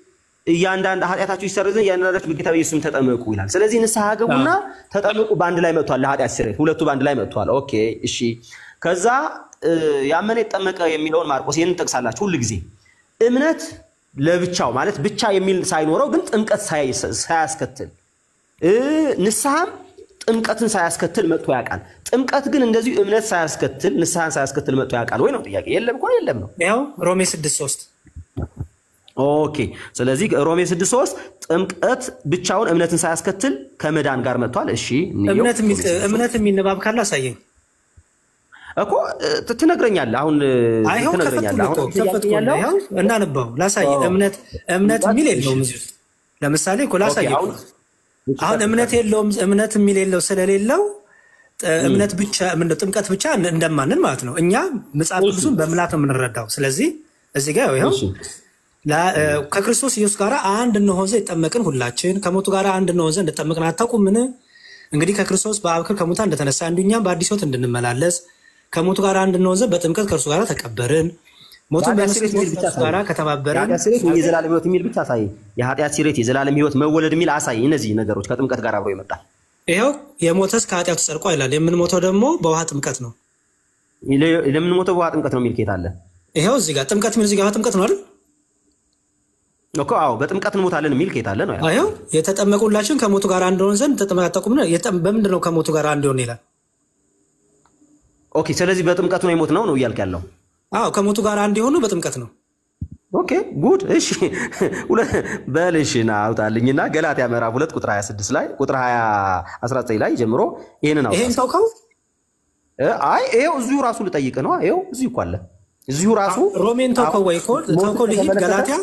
እያንዳንድ ኃጢአታችሁ ይሰረዝ ዘንድ እያንዳንዳችሁ በጌታ በኢየሱስ ስም ተጠመቁ ይላል። ስለዚህ ንስሐ ግቡና ተጠመቁ በአንድ ላይ መጥቷል። ለኃጢአት ስርየት ሁለቱ በአንድ ላይ መጥቷል። ኦኬ እሺ። ከዛ እ፣ ያመነ የተጠመቀ የሚለውን ማርቆስ ይህንን ጠቅሳላችሁ ሁል ጊዜ እምነት ለብቻው ማለት ብቻ የሚል ሳይኖረው ግን ጥምቀት ሳይ- ሳያስከትል እ፣ ንስሐም ጥምቀትን ሳያስከትል መጥቶ ያውቃል። ጥምቀት ግን እንደዚሁ እምነት ሳያስከትል ንስሐን ሳያስከትል መጥቶ ያውቃል ወይ ነው ጥያቄ። የለም እኮ የለም ነው። ያው ሮሜ ስድስት ሶስት ኦኬ። ስለዚህ ሮሜ 6፥3 ጥምቀት ብቻውን እምነትን ሳያስከትል ከመዳን ጋር መጥቷል። እሺ እንየው። እምነት የሚል እምነት የሚል ንባብ ካለ አሳየኝ። እኮ ት- ትነግረኛለህ። አሁን አይ ይኸው ትነግረኛለህ። ከፈትኩልህ አሁን እኮ ከፈትኩልህ። ያለው ይኸው እናንባው ላሳይ። እምነት እምነት የሚል የለውም እዚህ ውስጥ ለምሳሌ እኮ ላሳይ እኮ። አሁን እምነት የለውም እምነት የሚል የለው ስለሌለው ጥ- እምነት ብቻ ምንድነው ጥምቀት ብቻ እንደ- እንደማንን ማለት ነው። እኛ መጽሐፍ ቅዱስን በምላት ነው የምንረዳው። ስለዚህ እዚህ ጋር ይኸው ላ- እ፣ ከክርስቶስ ኢየሱስ ጋር አንድ እንሆን ዘንድ የጠመቅን ሁላችን ከሞቱ ጋር አንድ እንሆን ዘንድ እንደጠመቅን አታውቁምን? እንግዲህ ከክርስቶስ በአብ ክብር ከሙታን እንደተነሳ እንዲሁ እኛም በአዲስ ሕይወት እንድንመላለስ ከሞቱ ጋር አንድ እንሆን ዘንድ በጥምቀት ከእርሱ ጋር ተቀበርን። ሞቱን የኃጢአት በመስቀል ስርየት የሚል ብቻ ከእርሱ ጋር አሳየኝ። ከተባበርን የኃጢአት ስርየት ወይ የዘላለም ህይወት የሚል ብቻ አሳየኝ። የኃጢአት ስርየት፣ የዘላለም ህይወት፣ መወለድ የሚል አሳይ። እነዚህ ነገሮች ከጥምቀት ጋር አብሮ ይመጣል። ይኸው የሞተስ ከኃጢአቱ ጸድቋ ይላል። የምንሞተው ደግሞ በውሃ ጥምቀት ነው። ለምንሞተው በውሃ ጥምቀት ነው የሚል ኬት አለ ይኸው እዚህ ጋር ጥምቀት የሚል እዚህ ጋር ጥምቀት ነው አይደል? እኮ። አዎ በጥምቀት እንሞታለን የሚል ኬት አለ ነው ያለው። ይኸው የተጠመቁ ሁላችን ከሞቱ ጋር አንድ ሆን ዘንድ ተጠመቁ አታውቁምን? የጠ- በምንድን ነው ከሞቱ ጋር አንድ ሆን ይላል? ኦኬ። ስለዚህ በጥምቀቱ ነው የሞት ነው ነው እያልክ ያለው። አዎ ከሞቱ ጋር አንድ የሆኑ በጥምቀት ነው። ኦኬ ጉድ። እሺ ሁለ- በል እሺ ና አውጣልኝና ገላትያ ምዕራፍ ሁለት ቁጥር 26 ላይ ቁጥር 20 19 ላይ ጀምሮ ይሄንን አውጣ። ይሄን ታውቀው እ፣ አይ ይሄው እዚሁ ራሱ ልጠይቅ ነው። ይሄው እዚሁ እኮ አለ። እዚሁ ራሱ ሮሜን ተውከው ወይ ኮድ ሞት ተውከው ልሂድ ከተመለከተ ገላትያ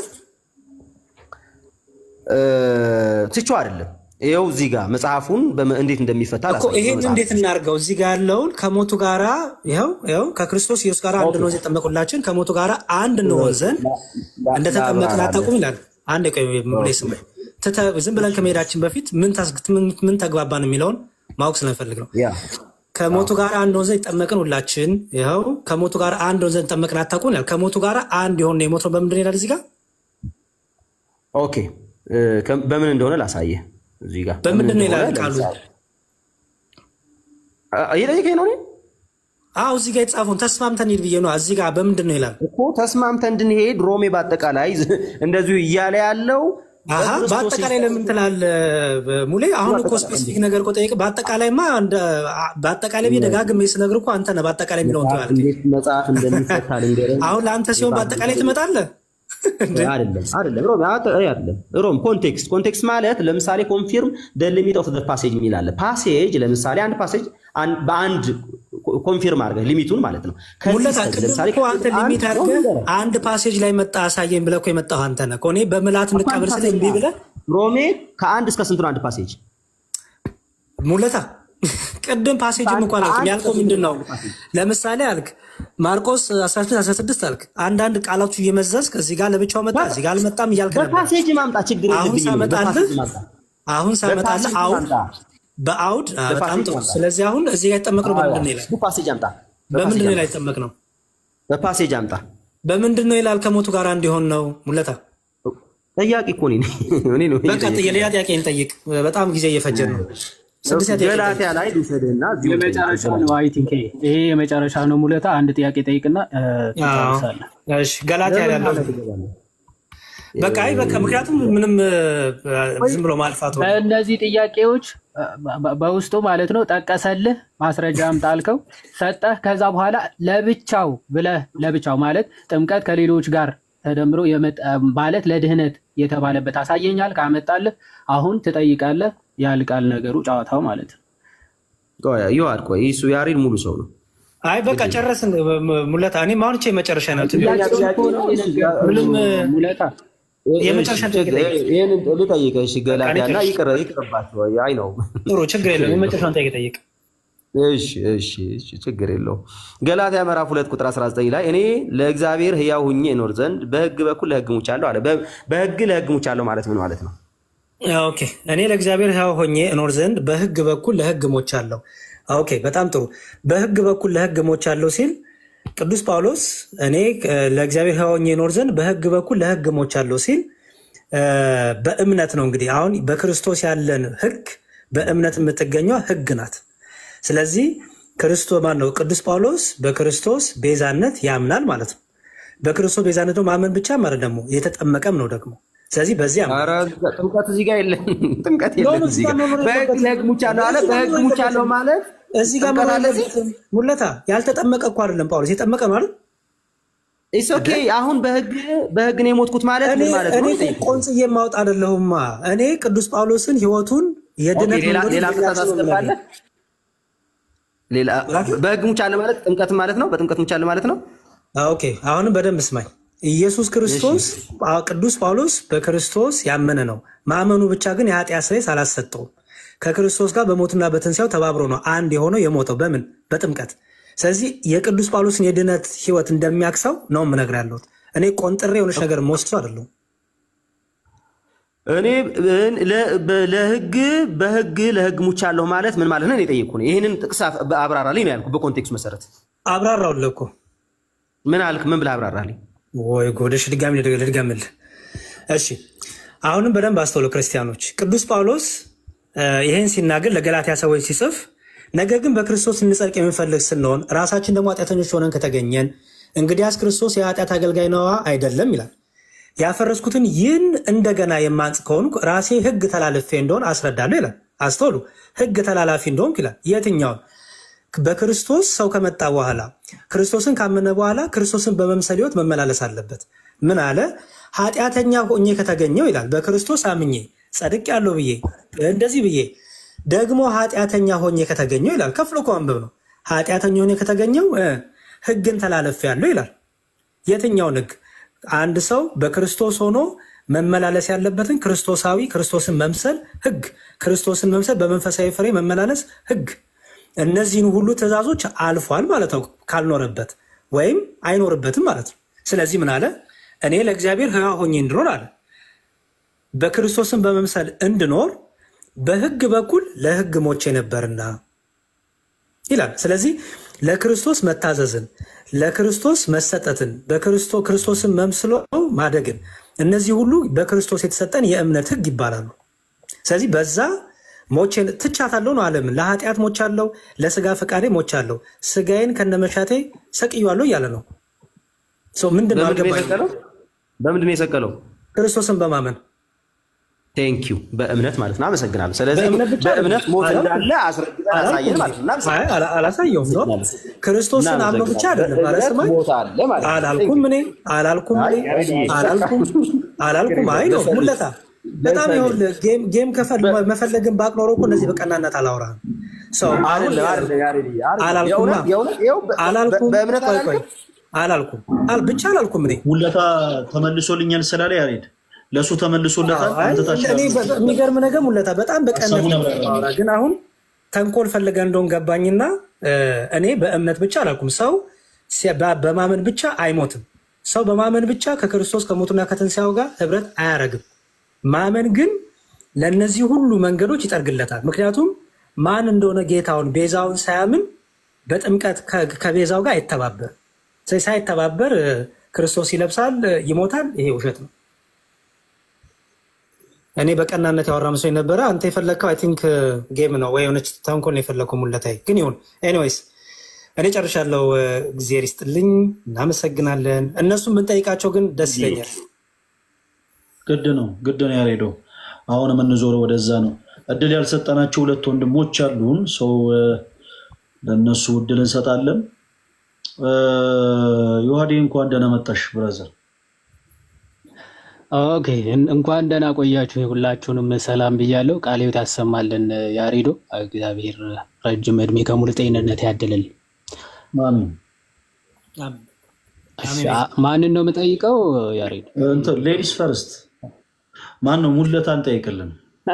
እ፣ ትቼው አይደለም። ይኸው እዚህ ጋር መጽሐፉን በመ- እንዴት እንደሚፈታ እኮ ላሳየው ይሄን መጽሐፍ። እንዴት እናድርገው? እዚህ ጋር ያለውን ከሞቱ ጋራ ይኸው ይኸው ከክርስቶስ ኢየሱስ ጋር አንድ እንሆን ዘንድ የጠመቁላችን ከሞቱ ጋር አንድ እንሆን ዘንድ እንደተጠመቅን አታውቁም ይላል። አንድ ቆይ ሙሌ ስማኝ። ትተ- ዝም ብለን ከመሄዳችን በፊት ምን ታስ- ምን- ምን ተግባባን የሚለውን ማወቅ ስለፈልግ ነው። ያ ከሞቱ ጋር አንድ ሆን ዘንድ ጠመቅን ሁላችን። ይኸው ከሞቱ ጋር አንድ ሆን ዘንድ ጠመቅን አታውቁም ይላል። ከሞቱ ጋር አንድ የሆነ የሞት ነው በምንድን ይላል እዚህ ጋር ኦኬ እ፣ ከ- በምን እንደሆነ ላሳየህ እዚህ ጋር በምንድን ነው እንደሆነ ይላል ቃሉ? ለምሳሌ- አ- እየጠየቀኝ ነው እኔ አዎ እዚህ ጋር የተጻፈውን ተስማምተን ሂድ ብዬ ነው። እዚህ ጋር በምንድን ነው ይላል? እኮ ተስማምተን እንድንሄድ ሮሜ በአጠቃላይ እንደዚሁ እያለ ያለው አሀ በክርስቶስ በአጠቃላይ ለምን ትላለህ ሙሌ? አሁን እኮ ስፔሲፊክ ነገር እኮ ጠየቅ። በአጠቃላይማ እንደ- በአጠቃላይ ብዬ ደጋግሜ ስነግርህ እኮ አንተ ነህ በአጠቃላይ የሚለውን መጽሐፍ ትላለህ። እንዴት መጽሐፍ እንደሚፈታ ልንገርህ። አሁን ለአንተ ሲሆን በአጠቃላይ ትመጣለህ። አይደለም አይደለም ሮም አት- አይ አይደለም ሮም ኮንቴክስት ኮንቴክስት ማለት ለምሳሌ ኮንፊርም ደ ሊሚት ኦፍ ፓሴጅ የሚል አለ። ፓሴጅ ለምሳሌ አንድ ፓሴጅ አን- በአንድ ኮንፊርም አድርገህ ሊሚቱን ማለት ነው። ከዚህ ሙለታ እስከዚህ ቅድም ለምሳሌ እኮ አንተ ሊሚት አንድ- አድርገህ አንድ ፓሴጅ ላይ መጣ አሳየኝ ብለህ እኮ የመጣኸው አንተ ነህ እኮ። እኔ በምልአት እንቀበል ስለ እምቢ ብለህ ሮሜ ከአንድ እስከ ስንት ነው አንድ ፓሴጅ? ሙለታ ቅድም ፓሴጅም እንኳን አልክ። ያልከው ምንድን ነው? ለምሳሌ አልክ ማርቆስ 16 16 አልክ። አንዳንድ ቃላቱ እየመዘዝክ እዚህ ጋር ለብቻው መጣ እዚህ ጋር አልመጣም እያልክ ነበር። በፓሴጅ ማምጣ ችግር አሁን የለብኝም። ሳመጣልህ በፓሴጅ ማምጣ አሁን ሳመጣልህ በፓሴጅ አውድ ማምጣ። በአውድ አ፣ በጣም በፓሴጅ ጥሩ። ማምጣ። ስለዚህ አሁን እዚህ ጋር የተጠመቅነው በምንድን ነው ይላል? በፓሴጅ አምጣ። በምንድን ነው በፓሴጅ ይላል አምጣ። የተጠመቅነው? በፓሴጅ አምጣ። በምንድን ነው ይላል? ከሞቱ ጋር እንዲሆን ነው ሙለታ። ጠያቂ እኮ እኔ ነኝ። እኔ ነው በቃ የሌላ ጥያቄ እንጠይቅ። በጣም ጊዜ እየፈጀን ነው። ስድስት ጥያቄ ገላትያ ላይ ልውሰድህና እዚሁ የመጨረሻ ነው። አይ ቲንክ ይሄ የመጨረሻ ነው። ሙለታ አንድ ጥያቄ ጠይቅና እ፣ አዎ። ትጨርሳለህ። እሺ ገላትያ ያለው በቃ አይ በቃ ምክንያቱም ምንም እ፣ ዝም ብሎ ማልፋት ነው። በእነዚህ ጥያቄዎች እ፣ በ- በውስጡ ማለት ነው ጠቀሰልህ፣ ማስረጃ አምጣ አልከው፣ ሰጠህ። ከዛ በኋላ ለብቻው ብለህ ለብቻው ማለት ጥምቀት ከሌሎች ጋር ተደምሮ የመጣ ማለት ለድህነት የተባለበት አሳየኛል። ካመጣልህ አሁን ትጠይቃለህ። ያልቃል ነገሩ ጨዋታው ማለት ነው። ይዋድ ቆይ እሱ ያሬድ ሙሉ ሰው ነው። አይ በቃ ጨረስን። ሙለታ እኔም አሁን ቼ መጨረሻ ነው ምንም እ፣ ሙለታ የመጨረሻ ጥያቄ ጠይቅ። ይህን ልጠይቅህ እሺ፣ ገላትያ እና ይቅር ይቅርባቸው። አይ ነው ጥሩ ችግር የለም። የመጨረሻውን ጥያቄ ጠይቅ። እሺ እሺ እሺ፣ ችግር የለውም። ገላትያ ምዕራፍ ሁለት ቁጥር 19 ላይ እኔ ለእግዚአብሔር ሕያው ሁኜ እኖር ዘንድ በሕግ በኩል ለሕግ ሙቻለሁ አለ። በ- በሕግ ለሕግ ሙቻለሁ ማለት ምን ማለት ነው? ኦኬ እኔ ለእግዚአብሔር ሕያው ሆኜ እኖር ዘንድ በሕግ በኩል ለሕግ ሞቻለሁ። ኦኬ በጣም ጥሩ። በሕግ በኩል ለሕግ ሞቻለሁ ሲል ቅዱስ ጳውሎስ እኔ እ፣ ለእግዚአብሔር ሕያው ሆኜ እኖር ዘንድ በሕግ በኩል ለሕግ ሞቻለሁ ሲል እ፣ በእምነት ነው እንግዲህ አሁን በክርስቶስ ያለን ሕግ በእምነት የምትገኘው ሕግ ናት። ስለዚህ ክርስቶስ ማን ነው? ቅዱስ ጳውሎስ በክርስቶስ ቤዛነት ያምናል ማለት ነው። በክርስቶስ ቤዛነት ደግሞ ማመን ብቻ ማለት ደግሞ የተጠመቀም ነው ደግሞ ስለዚህ በዚህ ኧረ ጥምቀት እዚህ ጋር የለም። ጥምቀት የለም እዚህ ጋር በሕግ ለሕግ ሙቻለሁ አለ። በሕግ ሙቻለሁ ማለት እዚህ ጋር ጥምቀት አለ እዚህ? ሙለታ ያልተጠመቀ እኮ አይደለም ጳውሎስ የጠመቀ ማለት ኢትስ ኦኬ። አሁን በህግ በህግ ነው የሞትኩት ማለት እኔ ምን ማለት እኔ ነው? እኮ ቆንጽዬ የማውጥ አይደለሁማ። እኔ ቅዱስ ጳውሎስን ህይወቱን የድነት ኦኬ፣ ሌላ መንገዱን ሌላ ቅጣት የሚያስብ ነው አስገባለህ? ሌላ በህግ ሙቻለ ማለት ጥምቀት ማለት ነው። በጥምቀት ሙቻለ ማለት ነው። ኦኬ አሁንም በደንብ ስማኝ። ኢየሱስ ክርስቶስ ጳ- ቅዱስ ጳውሎስ በክርስቶስ ያመነ ነው። ማመኑ ብቻ ግን የኃጢአት ስርየት አላሰጠውም። ከክርስቶስ ጋር በሞትና በትንሣኤው ተባብሮ ነው አንድ የሆነው የሞተው በምን በጥምቀት። ስለዚህ የቅዱስ ጳውሎስን የድነት ህይወት እንደሚያክሰው ነው የምነግርህ ያለሁት። እኔ ቆንጥሬ የሆነች ነገር መወስዱ አይደለሁም። እኔ ለ- በ- ለህግ በህግ ለህግ ሙቻለሁ ማለት ምን ማለት ነው? እኔ ጠየቅኩህ ነው። ይህንን ጥቅስ አፍ- አብራራልኝ ነው ያልኩህ። በኮንቴክስት መሰረት አብራራውልህ እኮ ምን አልክ? ምን ብለህ አብራራልኝ? ወይ ጎደሽ ድጋሚ ልድገ- ልድገምልህ። እሺ አሁንም በደንብ አስተውሉ ክርስቲያኖች። ቅዱስ ጳውሎስ እ፣ ይህን ሲናገር ለገላትያ ሰዎች ሲጽፍ ነገር ግን በክርስቶስ እንጸድቅ የምንፈልግ ስንሆን ራሳችን ደግሞ ኃጢአተኞች ሆነን ከተገኘን እንግዲያስ ክርስቶስ የኃጢአት አገልጋይ ነዋ አይደለም ይላል። ያፈረስኩትን ይህን እንደገና የማንጽ ከሆንኩ ራሴ ህግ ተላልፌ እንደሆን አስረዳለሁ ይላል። አስተውሉ፣ ህግ ተላላፊ እንደሆንኩ ይላል። የትኛውን? በክርስቶስ ሰው ከመጣ በኋላ ክርስቶስን ካመነ በኋላ ክርስቶስን በመምሰል ህይወት መመላለስ አለበት። ምን አለ? ኃጢአተኛ ሆኜ ከተገኘው ይላል በክርስቶስ አምኜ ጸድቅ ያለው ብዬ እንደዚህ ብዬ ደግሞ ኃጢአተኛ ሆኜ ከተገኘው ይላል። ከፍሎ እኮ ማንበብ ነው። ኃጢአተኛ ሆኜ ከተገኘው እ፣ ህግን ተላለፍ ያለው ይላል። የትኛውን ህግ? አንድ ሰው በክርስቶስ ሆኖ መመላለስ ያለበትን ክርስቶሳዊ ክርስቶስን መምሰል ህግ፣ ክርስቶስን መምሰል በመንፈሳዊ ፍሬ መመላለስ ህግ። እነዚህን ሁሉ ትእዛዞች አልፏል ማለት ነው። ካልኖረበት ወይም አይኖርበትም ማለት ነው። ስለዚህ ምን አለ? እኔ ለእግዚአብሔር ሕያው ሆኜ እንድኖር አለ በክርስቶስን በመምሰል እንድኖር በህግ በኩል ለህግ ሞቼ ነበርና ይላል። ስለዚህ ለክርስቶስ መታዘዝን፣ ለክርስቶስ መሰጠትን፣ በክርስቶ- ክርስቶስን መስሎ ማደግን እነዚህ ሁሉ በክርስቶስ የተሰጠን የእምነት ህግ ይባላሉ። ስለዚህ በዛ ሞቼ ትቻታለሁ ነው ዓለምን ለኃጢአት ሞቻለሁ፣ ለስጋ ፈቃዴ ሞቻለሁ፣ ስጋዬን ከነመሻቴ ሰቅያለሁ እያለ ነው። ሰው ምንድን ነው በምንድን ነው አልገባኝም። የሰቀለው? በምንድን ነው የሰቀለው? ክርስቶስን በማመን ቴንኪዩ በእምነት ማለት ነው። አመሰግናለሁ። ስለዚህ በእምነት ብቻ በእምነት ሞት አይደለም። እንዳለ አስረግጠን አሳየን ማለት ነው። አይ፣ አላ- አላሳየውም ነው ክርስቶስን አምኖ ብቻ አይደለም አለስማኝ ሞት አለ ማለት ነው። አላልኩም እኔ አላልኩም እኔ አላልኩም አላልኩም። አይ ነው ሙለታ በጣም ይኸውልህ ጌም ጌም ከፈል መፈለግን ባቅ ኖሮ እኮ እነዚህ በቀናነት አላወራህም። ሰው አሁን አይደለም፣ አይደለም፣ ያሬድዬ፣ አይደለም። አላልኩማ የእውነት- የእውነት ይኸው በ- አላልኩም። በእምነት ቆይ ቆይ አላልክም? አላልኩም አል ብቻ አላልኩም እኔ ሙለታ ተመልሶልኛል ስላለ ያሬድ ለእሱ ተመልሶለታል። አይ፣ አንተ ታች እኔ በ- የሚገርም ነገር ሙለታ በጣም በቀነት ሀሳቡን ነው አብራራ። የማወራህ። ግን አሁን ተንኮል ፈልገ እንደሆን ገባኝና እ፣ እኔ በእምነት ብቻ አላልኩም። ሰው ሲ- በ- በማመን ብቻ አይሞትም። ሰው በማመን ብቻ ከክርስቶስ ከሞቱና ከትንሣኤው ጋር ህብረት አያረግም። ማመን ግን ለእነዚህ ሁሉ መንገዶች ይጠርግለታል። ምክንያቱም ማን እንደሆነ ጌታውን ቤዛውን ሳያምን በጥምቀት ከ- ከቤዛው ጋር አይተባበር። ስለዚህ ሳይተባበር እ፣ ክርስቶስ ይለብሳል፣ እ፣ ይሞታል። ይሄ ውሸት ነው። እኔ በቀናነት ያወራ መስሎኝ ነበረ። አንተ የፈለግከው አይ ቲንክ ጌም ነው ወይ የሆነች ተንኮል ነው የፈለግከው ሙለታይ። ግን ይሁን ኤኒዌይስ እኔ ጨርሻለሁ። እ፣ እግዜር ይስጥልኝ፣ እናመሰግናለን። እነሱም ብንጠይቃቸው ግን ደስ ይለኛል። ግድ ነው ግድ ነው ያሬደው። አሁን የምንዞረው ወደዛ ነው። እድል ያልሰጠናቸው ሁለት ወንድሞች አሉን። ሰው እ፣ ለእነሱ እድል እንሰጣለን። እ፣ ዮሐዴ እንኳን ደህና መጣሽ ብራዘር። ኦኬ እን- እንኳን ደህና ቆያችሁ። ሁላችሁንም ሰላም ብያለሁ። ቃለ ሕይወት ያሰማልን ያሬዶ። እግዚአብሔር ረጅም እድሜ ከሙሉ ጤንነት ያድልል። አሜን። እሺ፣ አ- ማንን ነው የምጠይቀው? ያሬዶ እንትን ሌዲስ ፈርስት ማን ነው? ሙለታን ጠይቅልን።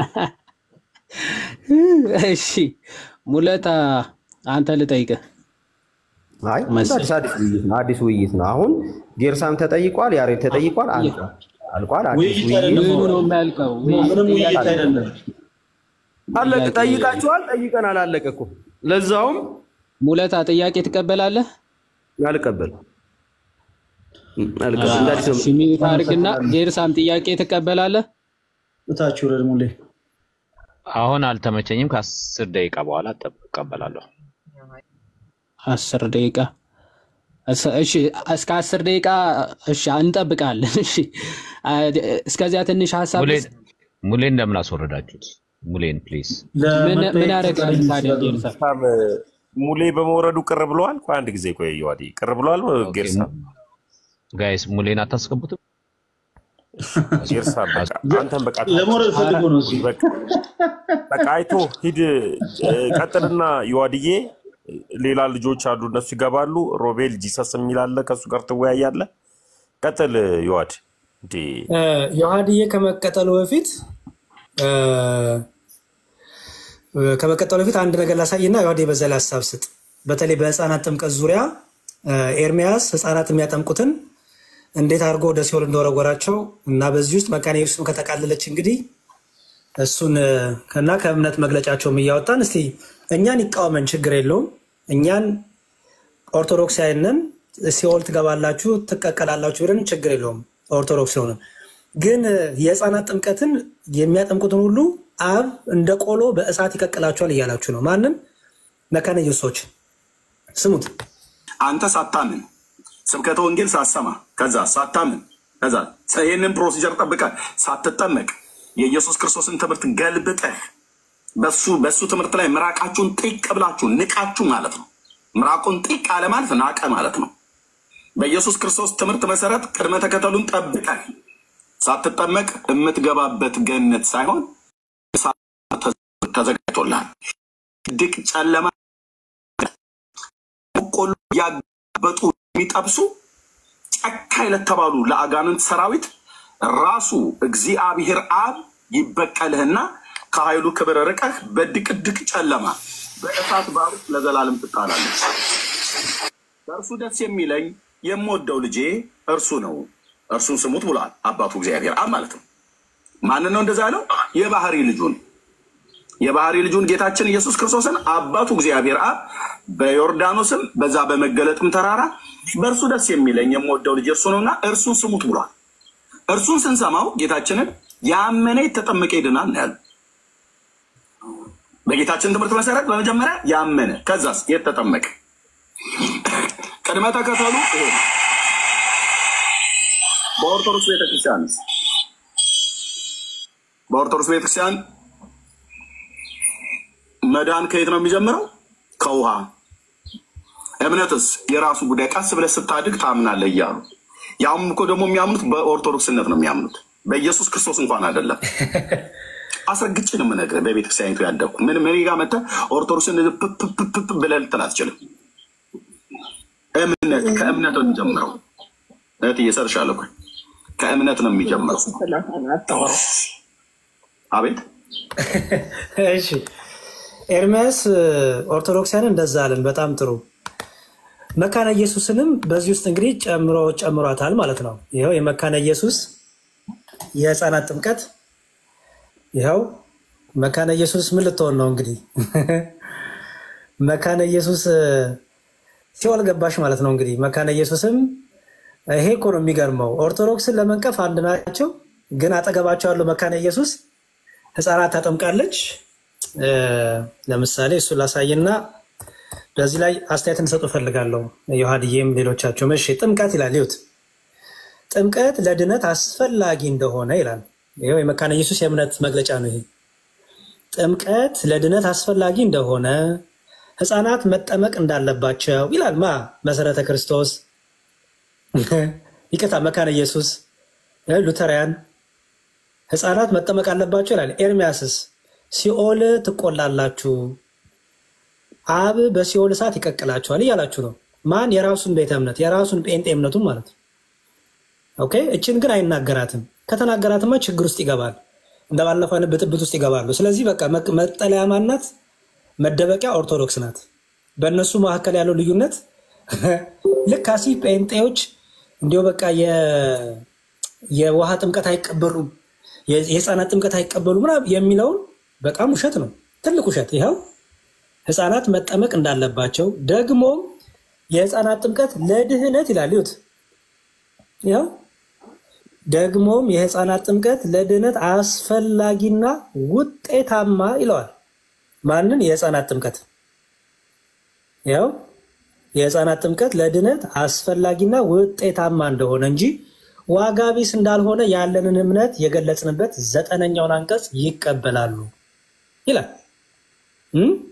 እሺ፣ ሙለታ አንተ ልጠይቅህ። አይ መስ- አዲስ አዲስ ውይይት ነው። አዲስ ውይይት ነው። አሁን ጌርሳም ተጠይቋል፣ ያሬድ ተጠይቋል፣ አልቋል አልቋል። አዲስ ውይይት ውይይት አይደለም ምኑ ነው የሚያልቀው? ምንም ውይይት አይደለም። አለቀ። ጠይቃችኋል፣ ጠይቀናል፣ አለቀ እኮ። ለዛውም ሙለታ ጥያቄ ትቀበላለህ? አልቀበልም አልቀበልም። እንደ አዲስ ነው እሺ፣ ሚዩት አድርግና ጌርሳም ጥያቄ ትቀበላለህ? እታች ውረድ ሙሌ። አሁን አልተመቸኝም። ከአስር ደቂቃ በኋላ እጠብ- እቀበላለሁ። አስር ደቂቃ እስ- እሺ፣ እስከ አስር ደቂቃ እሺ፣ እንጠብቃለን። እሺ፣ አ- እስከዚያ ትንሽ ሀሳብ ሙሌን ሙሌን እንደምን አስወረዳችሁት? ሙሌን ፕሊዝ። ምን ምን ያደርጋል ታዲያ ጌርሳ? በጣም ሙሌ በመውረዱ ቅር ብለዋል። ቆይ አንድ ጊዜ ቆይ ዮሐዴ ቅር ብለዋል ጌርሳ ጋይስ ሙሌን አታስገቡትም? ይርሳል። በቃ አንተን በቃ ለመውረድ ፈልጎ ነው እዚህ። በቃ በቃ አይቶ ሂድ። እ፣ ቀጥልና ዮሐድዬ ሌላ ልጆች አሉ፣ እነሱ ይገባሉ። ሮቤል ጂሰስ የሚል አለ፣ ከእሱ ጋር ትወያያለህ። ቀጥል ዮሐድ። እንዴ እ፣ ዮሐድዬ ከመቀጠሉ በፊት እ፣ ከመቀጠሉ በፊት አንድ ነገር ላሳይና ዮሐድዬ በዛ ላይ ሀሳብ ስጥ። በተለይ በህፃናት ጥምቀት ዙሪያ እ፣ ኤርሚያስ ህፃናት የሚያጠምቁትን እንዴት አድርጎ ወደ ሲኦል እንደወረወራቸው እና በዚህ ውስጥ መካነ ኢየሱስም ከተቃለለች እንግዲህ እሱን እ፣ እና ከእምነት መግለጫቸውም እያወጣን እስቲ እኛን ይቃወመን ችግር የለውም። እኛን ኦርቶዶክሳዊንን ሲኦል ትገባላችሁ ትቀቀላላችሁ ብለን ችግር የለውም። ኦርቶዶክስ የሆነ ግን እ፣ የህፃናት ጥምቀትን የሚያጠምቁትን ሁሉ አብ እንደ ቆሎ በእሳት ይቀቅላቸዋል እያላችሁ ነው። ማንም መካነ ኢየሱሶች ስሙት። አንተ ሳታምን ስብከተ ወንጌል ሳሰማ ከዛ ሳታምን ከዛ ይህንን ፕሮሲጀር ጠብቀ ሳትጠመቅ የኢየሱስ ክርስቶስን ትምህርት ገልብጠህ በሱ በሱ ትምህርት ላይ ምራቃችሁን ጢቅ ብላችሁ ንቃችሁ ማለት ነው። ምራቁን ጢቅ አለ ማለት ናቀ ማለት ነው። በኢየሱስ ክርስቶስ ትምህርት መሰረት ቅድመ ተከተሉን ጠብቀህ ሳትጠመቅ የምትገባበት ገነት ሳይሆን እሳት ተዘጋጅቶልሃል። ድቅ ጨለማ በቆሎ ያበጡ የሚጠብሱ ጨካኝ ለተባሉ ለአጋንንት ሰራዊት ራሱ እግዚአብሔር አብ ይበቀልህና ከኃይሉ ክብር ርቀህ በድቅድቅ ጨለማ በእሳት ባህር ውስጥ ለዘላለም ትጣላለች። በእርሱ ደስ የሚለኝ የምወደው ልጄ እርሱ ነው፣ እርሱን ስሙት ብሏል አባቱ እግዚአብሔር አብ ማለት ነው። ማንን ነው እንደዛ ያለው? የባህሪ ልጁን የባህሪ ልጁን ጌታችን ኢየሱስ ክርስቶስን አባቱ እግዚአብሔር አብ በዮርዳኖስም በዛ በመገለጥም ተራራ በእርሱ ደስ የሚለኝ የምወደው ልጅ እርሱ ነውና እርሱን ስሙት ብሏል። እርሱን ስንሰማው ጌታችንን ያመነ የተጠመቀ ይድናል ነው ያለው። በጌታችን ትምህርት መሰረት በመጀመሪያ ያመነ ከዛስ የተጠመቀ ቅድመ ተከተሉ ይሄ ነው። በኦርቶዶክስ ቤተክርስቲያን በኦርቶዶክስ ቤተክርስቲያን መዳን ከየት ነው የሚጀምረው? ከውሃ። እምነትስ የራሱ ጉዳይ፣ ቀስ ብለህ ስታድግ ታምናለህ እያሉ ያም እኮ ደግሞ የሚያምኑት በኦርቶዶክስነት ነው የሚያምኑት፣ በኢየሱስ ክርስቶስ እንኳን አይደለም። አስረግጬ ነው የምነግርህ። በቤተክርስቲያኒቱ ያደግኩ ምን ምን ጋር መተህ ኦርቶዶክስን ፕፕፕፕ ብለህ ልትል አትችልም። እምነት ከእምነት ነው የሚጀምረው። እህት እየሰርሻለሁ ከእምነት ነው የሚጀምረው። አቤት እሺ ኤርሚያስ ኦርቶዶክሳውያን እንደዛ አለን። በጣም ጥሩ። መካነ ኢየሱስንም በዚህ ውስጥ እንግዲህ ጨምሮ ጨምሯታል ማለት ነው። ይኸው የመካነ ኢየሱስ የህፃናት ጥምቀት ይኸው መካነ ኢየሱስ ምን ልትሆን ነው እንግዲህ መካነ ኢየሱስ ሲኦል ገባሽ ማለት ነው እንግዲህ መካነ ኢየሱስም ይሄ እኮ ነው የሚገርመው። ኦርቶዶክስን ለመንቀፍ አንድ ናቸው፣ ግን አጠገባቸው ያለው መካነ ኢየሱስ ህፃናት ታጠምቃለች። ለምሳሌ እሱን ላሳይና በዚህ ላይ አስተያየት እንሰጡ እፈልጋለሁ። ዮሐድዬም ሌሎቻቸውም። እሺ ጥምቀት ይላል ይሁት ጥምቀት ለድነት አስፈላጊ እንደሆነ ይላል። ይኸው የመካነ ኢየሱስ የእምነት መግለጫ ነው። ይሄ ጥምቀት ለድነት አስፈላጊ እንደሆነ ህፃናት መጠመቅ እንዳለባቸው ይላል። ማ መሰረተ ክርስቶስ ይቅርታ፣ መካነ ኢየሱስ ሉተራያን ህፃናት መጠመቅ አለባቸው ይላል። ኤርሚያስስ ሲኦል ትቆላላችሁ፣ አብ በሲኦል እሳት ይቀቅላችኋል እያላችሁ ነው። ማን? የራሱን ቤተ እምነት የራሱን ጴንጤ እምነቱን ማለት ነው። ኦኬ። እችን ግን አይናገራትም። ከተናገራትማ ችግር ውስጥ ይገባል። እንደባለፈው አይነት ብጥብጥ ውስጥ ይገባሉ። ስለዚህ በቃ መጠለያ ማናት? መደበቂያ ኦርቶዶክስ ናት። በእነሱ መካከል ያለው ልዩነት ልክ አሲ ጴንጤዎች እንዲሁ በቃ የውሃ ጥምቀት አይቀበሉም፣ የህፃናት ጥምቀት አይቀበሉ ምናምን የሚለውን በጣም ውሸት ነው፣ ትልቅ ውሸት። ይኸው ህፃናት መጠመቅ እንዳለባቸው ደግሞ የህፃናት ጥምቀት ለድህነት ይላል። ይሁት ይኸው ደግሞም የህፃናት ጥምቀት ለድህነት አስፈላጊና ውጤታማ ይለዋል። ማንን? የህፃናት ጥምቀት ያው የህፃናት ጥምቀት ለድነት አስፈላጊና ውጤታማ እንደሆነ እንጂ ዋጋ ቢስ እንዳልሆነ ያለንን እምነት የገለጽንበት ዘጠነኛውን አንቀጽ ይቀበላሉ ይላል።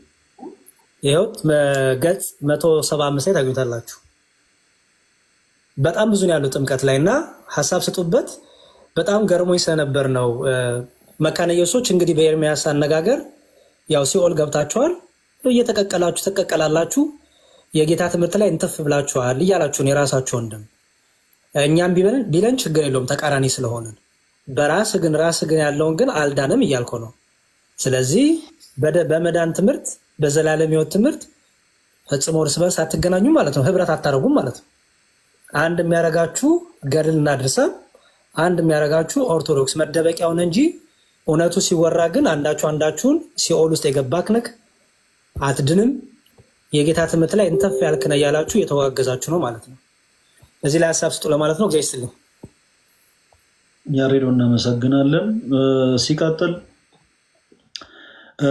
ይኸው ገጽ መቶ ሰባ አምስት ላይ ታገኙታላችሁ። በጣም ብዙ ነው ያለው ጥምቀት ላይ እና ሀሳብ ስጡበት። በጣም ገርሞኝ ስለነበር ነው። መካነ ኢየሱሶች እንግዲህ በኤርሚያስ አነጋገር ያው ሲኦል ገብታችኋል፣ እየተቀቀላችሁ ትቀቀላላችሁ፣ የጌታ ትምህርት ላይ እንትፍ ብላችኋል እያላችሁን የራሳችሁ ወንድም እኛም ቢበለን ቢለን ችግር የለውም ተቃራኒ ስለሆንን፣ በራስ ግን ራስ ግን ያለውን ግን አልዳንም እያልኩ ነው። ስለዚህ በደ- በመዳን ትምህርት በዘላለም ሕይወት ትምህርት ፈጽሞ እርስ በርስ አትገናኙም ማለት ነው። ህብረት አታደርጉም ማለት ነው። አንድ የሚያደርጋችሁ ገድልና ድርሳን፣ አንድ የሚያደርጋችሁ ኦርቶዶክስ መደበቂያውን እንጂ እውነቱ ሲወራ ግን አንዳችሁ አንዳችሁን ሲኦል ውስጥ የገባክ ነህ አትድንም፣ የጌታ ትምህርት ላይ እንተፍ ያልክ ነህ እያላችሁ እየተወጋገዛችሁ ነው ማለት ነው። እዚህ ላይ ሀሳብ ስጡ ለማለት ነው። እግዚአብሔር ይስጥልኝ። ያሬዶ እናመሰግናለን። እ፣ ሲቀጥል እ፣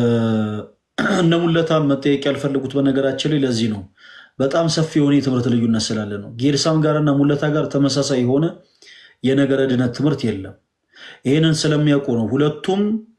እነ ሙለታም መጠየቅ ያልፈለጉት በነገራችን ላይ ለዚህ ነው። በጣም ሰፊ የሆነ የትምህርት ልዩነት ስላለ ነው። ጌርሳም ጋር እና ሙለታ ጋር ተመሳሳይ የሆነ የነገረ ድነት ትምህርት የለም። ይህንን ስለሚያውቁ ነው ሁለቱም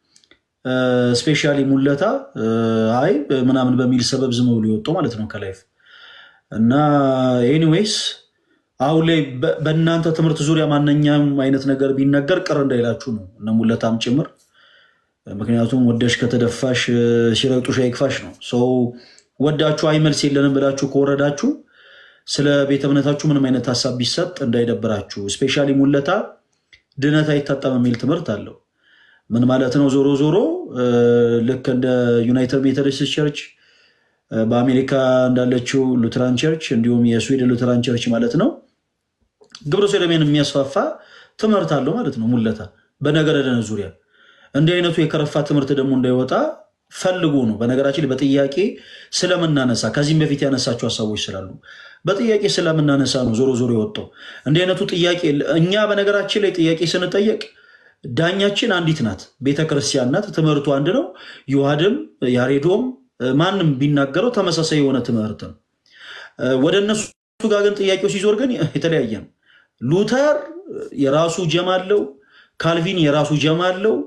ስፔሻሊ ሙለታ እ፣ አይ ምናምን በሚል ሰበብ ዝም ብሎ የወጡ ማለት ነው ከላይፍ እና ኤኒዌይስ አሁን ላይ በ- በእናንተ ትምህርት ዙሪያ ማንኛውም አይነት ነገር ቢነገር ቅር እንዳይላችሁ ነው እነ ሙለታም ጭምር። ምክንያቱም ወደሽ ከተደፋሽ እ፣ ሲረግጡሽ አይክፋሽ ነው። ሰው ወዳችሁ አይ መልስ የለንም ብላችሁ ከወረዳችሁ ስለ ቤተ እምነታችሁ ምንም አይነት ሀሳብ ቢሰጥ እንዳይደብራችሁ። ስፔሻሊ ሙለታ ድነት አይታጣም የሚል ትምህርት አለው። ምን ማለት ነው? ዞሮ ዞሮ እ፣ ልክ እንደ ዩናይትድ ሜቶዲስት ቸርች እ፣ በአሜሪካ እንዳለችው ሉትራን ቸርች እንዲሁም የስዊድን ሉትራን ቸርች ማለት ነው ግብረ ሰዶምን የሚያስፋፋ ትምህርት አለው ማለት ነው። ሙለታ በነገረ ድነት ዙሪያ እንዲህ አይነቱ የከረፋ ትምህርት ደግሞ እንዳይወጣ ፈልጉ ነው። በነገራችን ላይ በጥያቄ ስለምናነሳ ከዚህም በፊት ያነሳቸው ሀሳቦች ስላሉ በጥያቄ ስለምናነሳ ነው ዞሮ ዞሮ የወጣው እንዲህ አይነቱ ጥያቄ። እኛ በነገራችን ላይ ጥያቄ ስንጠየቅ ዳኛችን አንዲት ናት፣ ቤተክርስቲያን ናት። ትምህርቱ አንድ ነው። ዮሐድም ያሬዶም ማንም ቢናገረው ተመሳሳይ የሆነ ትምህርት ነው። ወደ እነሱ ጋር ግን ጥያቄው ሲዞር ግን የተለያየ ነው። ሉተር የራሱ ጀማ አለው፣ ካልቪን የራሱ ጀማ አለው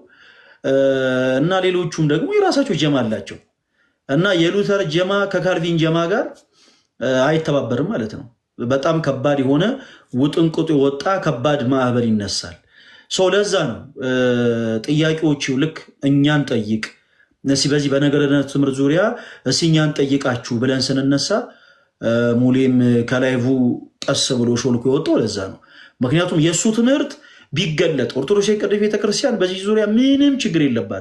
እና ሌሎቹም ደግሞ የራሳቸው ጀማ አላቸው እና የሉተር ጀማ ከካልቪን ጀማ ጋር አይተባበርም ማለት ነው። በጣም ከባድ የሆነ ውጥንቅጡ የወጣ ከባድ ማዕበል ይነሳል። ሰው ለዛ ነው ጥያቄዎቹ ልክ እኛን ጠይቅ እነዚህ በዚህ በነገረ ድነት ትምህርት ዙሪያ እስኪ እኛን ጠይቃችሁ ብለን ስንነሳ ሙሌም ከላይቡ ቀስ ብሎ ሾልኮ የወጣው ለዛ ነው። ምክንያቱም የእሱ ትምህርት ቢገለጥ ኦርቶዶክስ ቅዱስ ቤተክርስቲያን በዚህ ዙሪያ ምንም ችግር የለባት።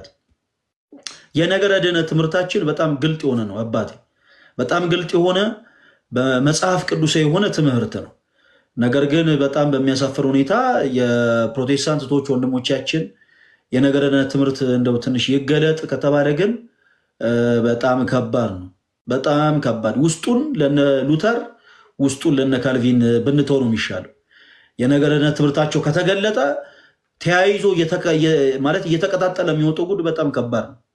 የነገረ ድነት ትምህርታችን በጣም ግልጥ የሆነ ነው አባቴ፣ በጣም ግልጥ የሆነ በመጽሐፍ ቅዱሳዊ የሆነ ትምህርት ነው። ነገር ግን በጣም በሚያሳፍር ሁኔታ የፕሮቴስታንት እህቶች ወንድሞቻችን የነገረ ድነት ትምህርት እንደው ትንሽ ይገለጥ ከተባለ ግን በጣም ከባድ ነው። በጣም ከባድ ውስጡን ለነ ሉተር ውስጡን ለነ ካልቪን ብንተው ነው የሚሻለው። የነገረ ድነት ትምህርታቸው ከተገለጠ ተያይዞ ማለት እየተቀጣጠለ የሚወጣው ጉድ በጣም ከባድ ነው።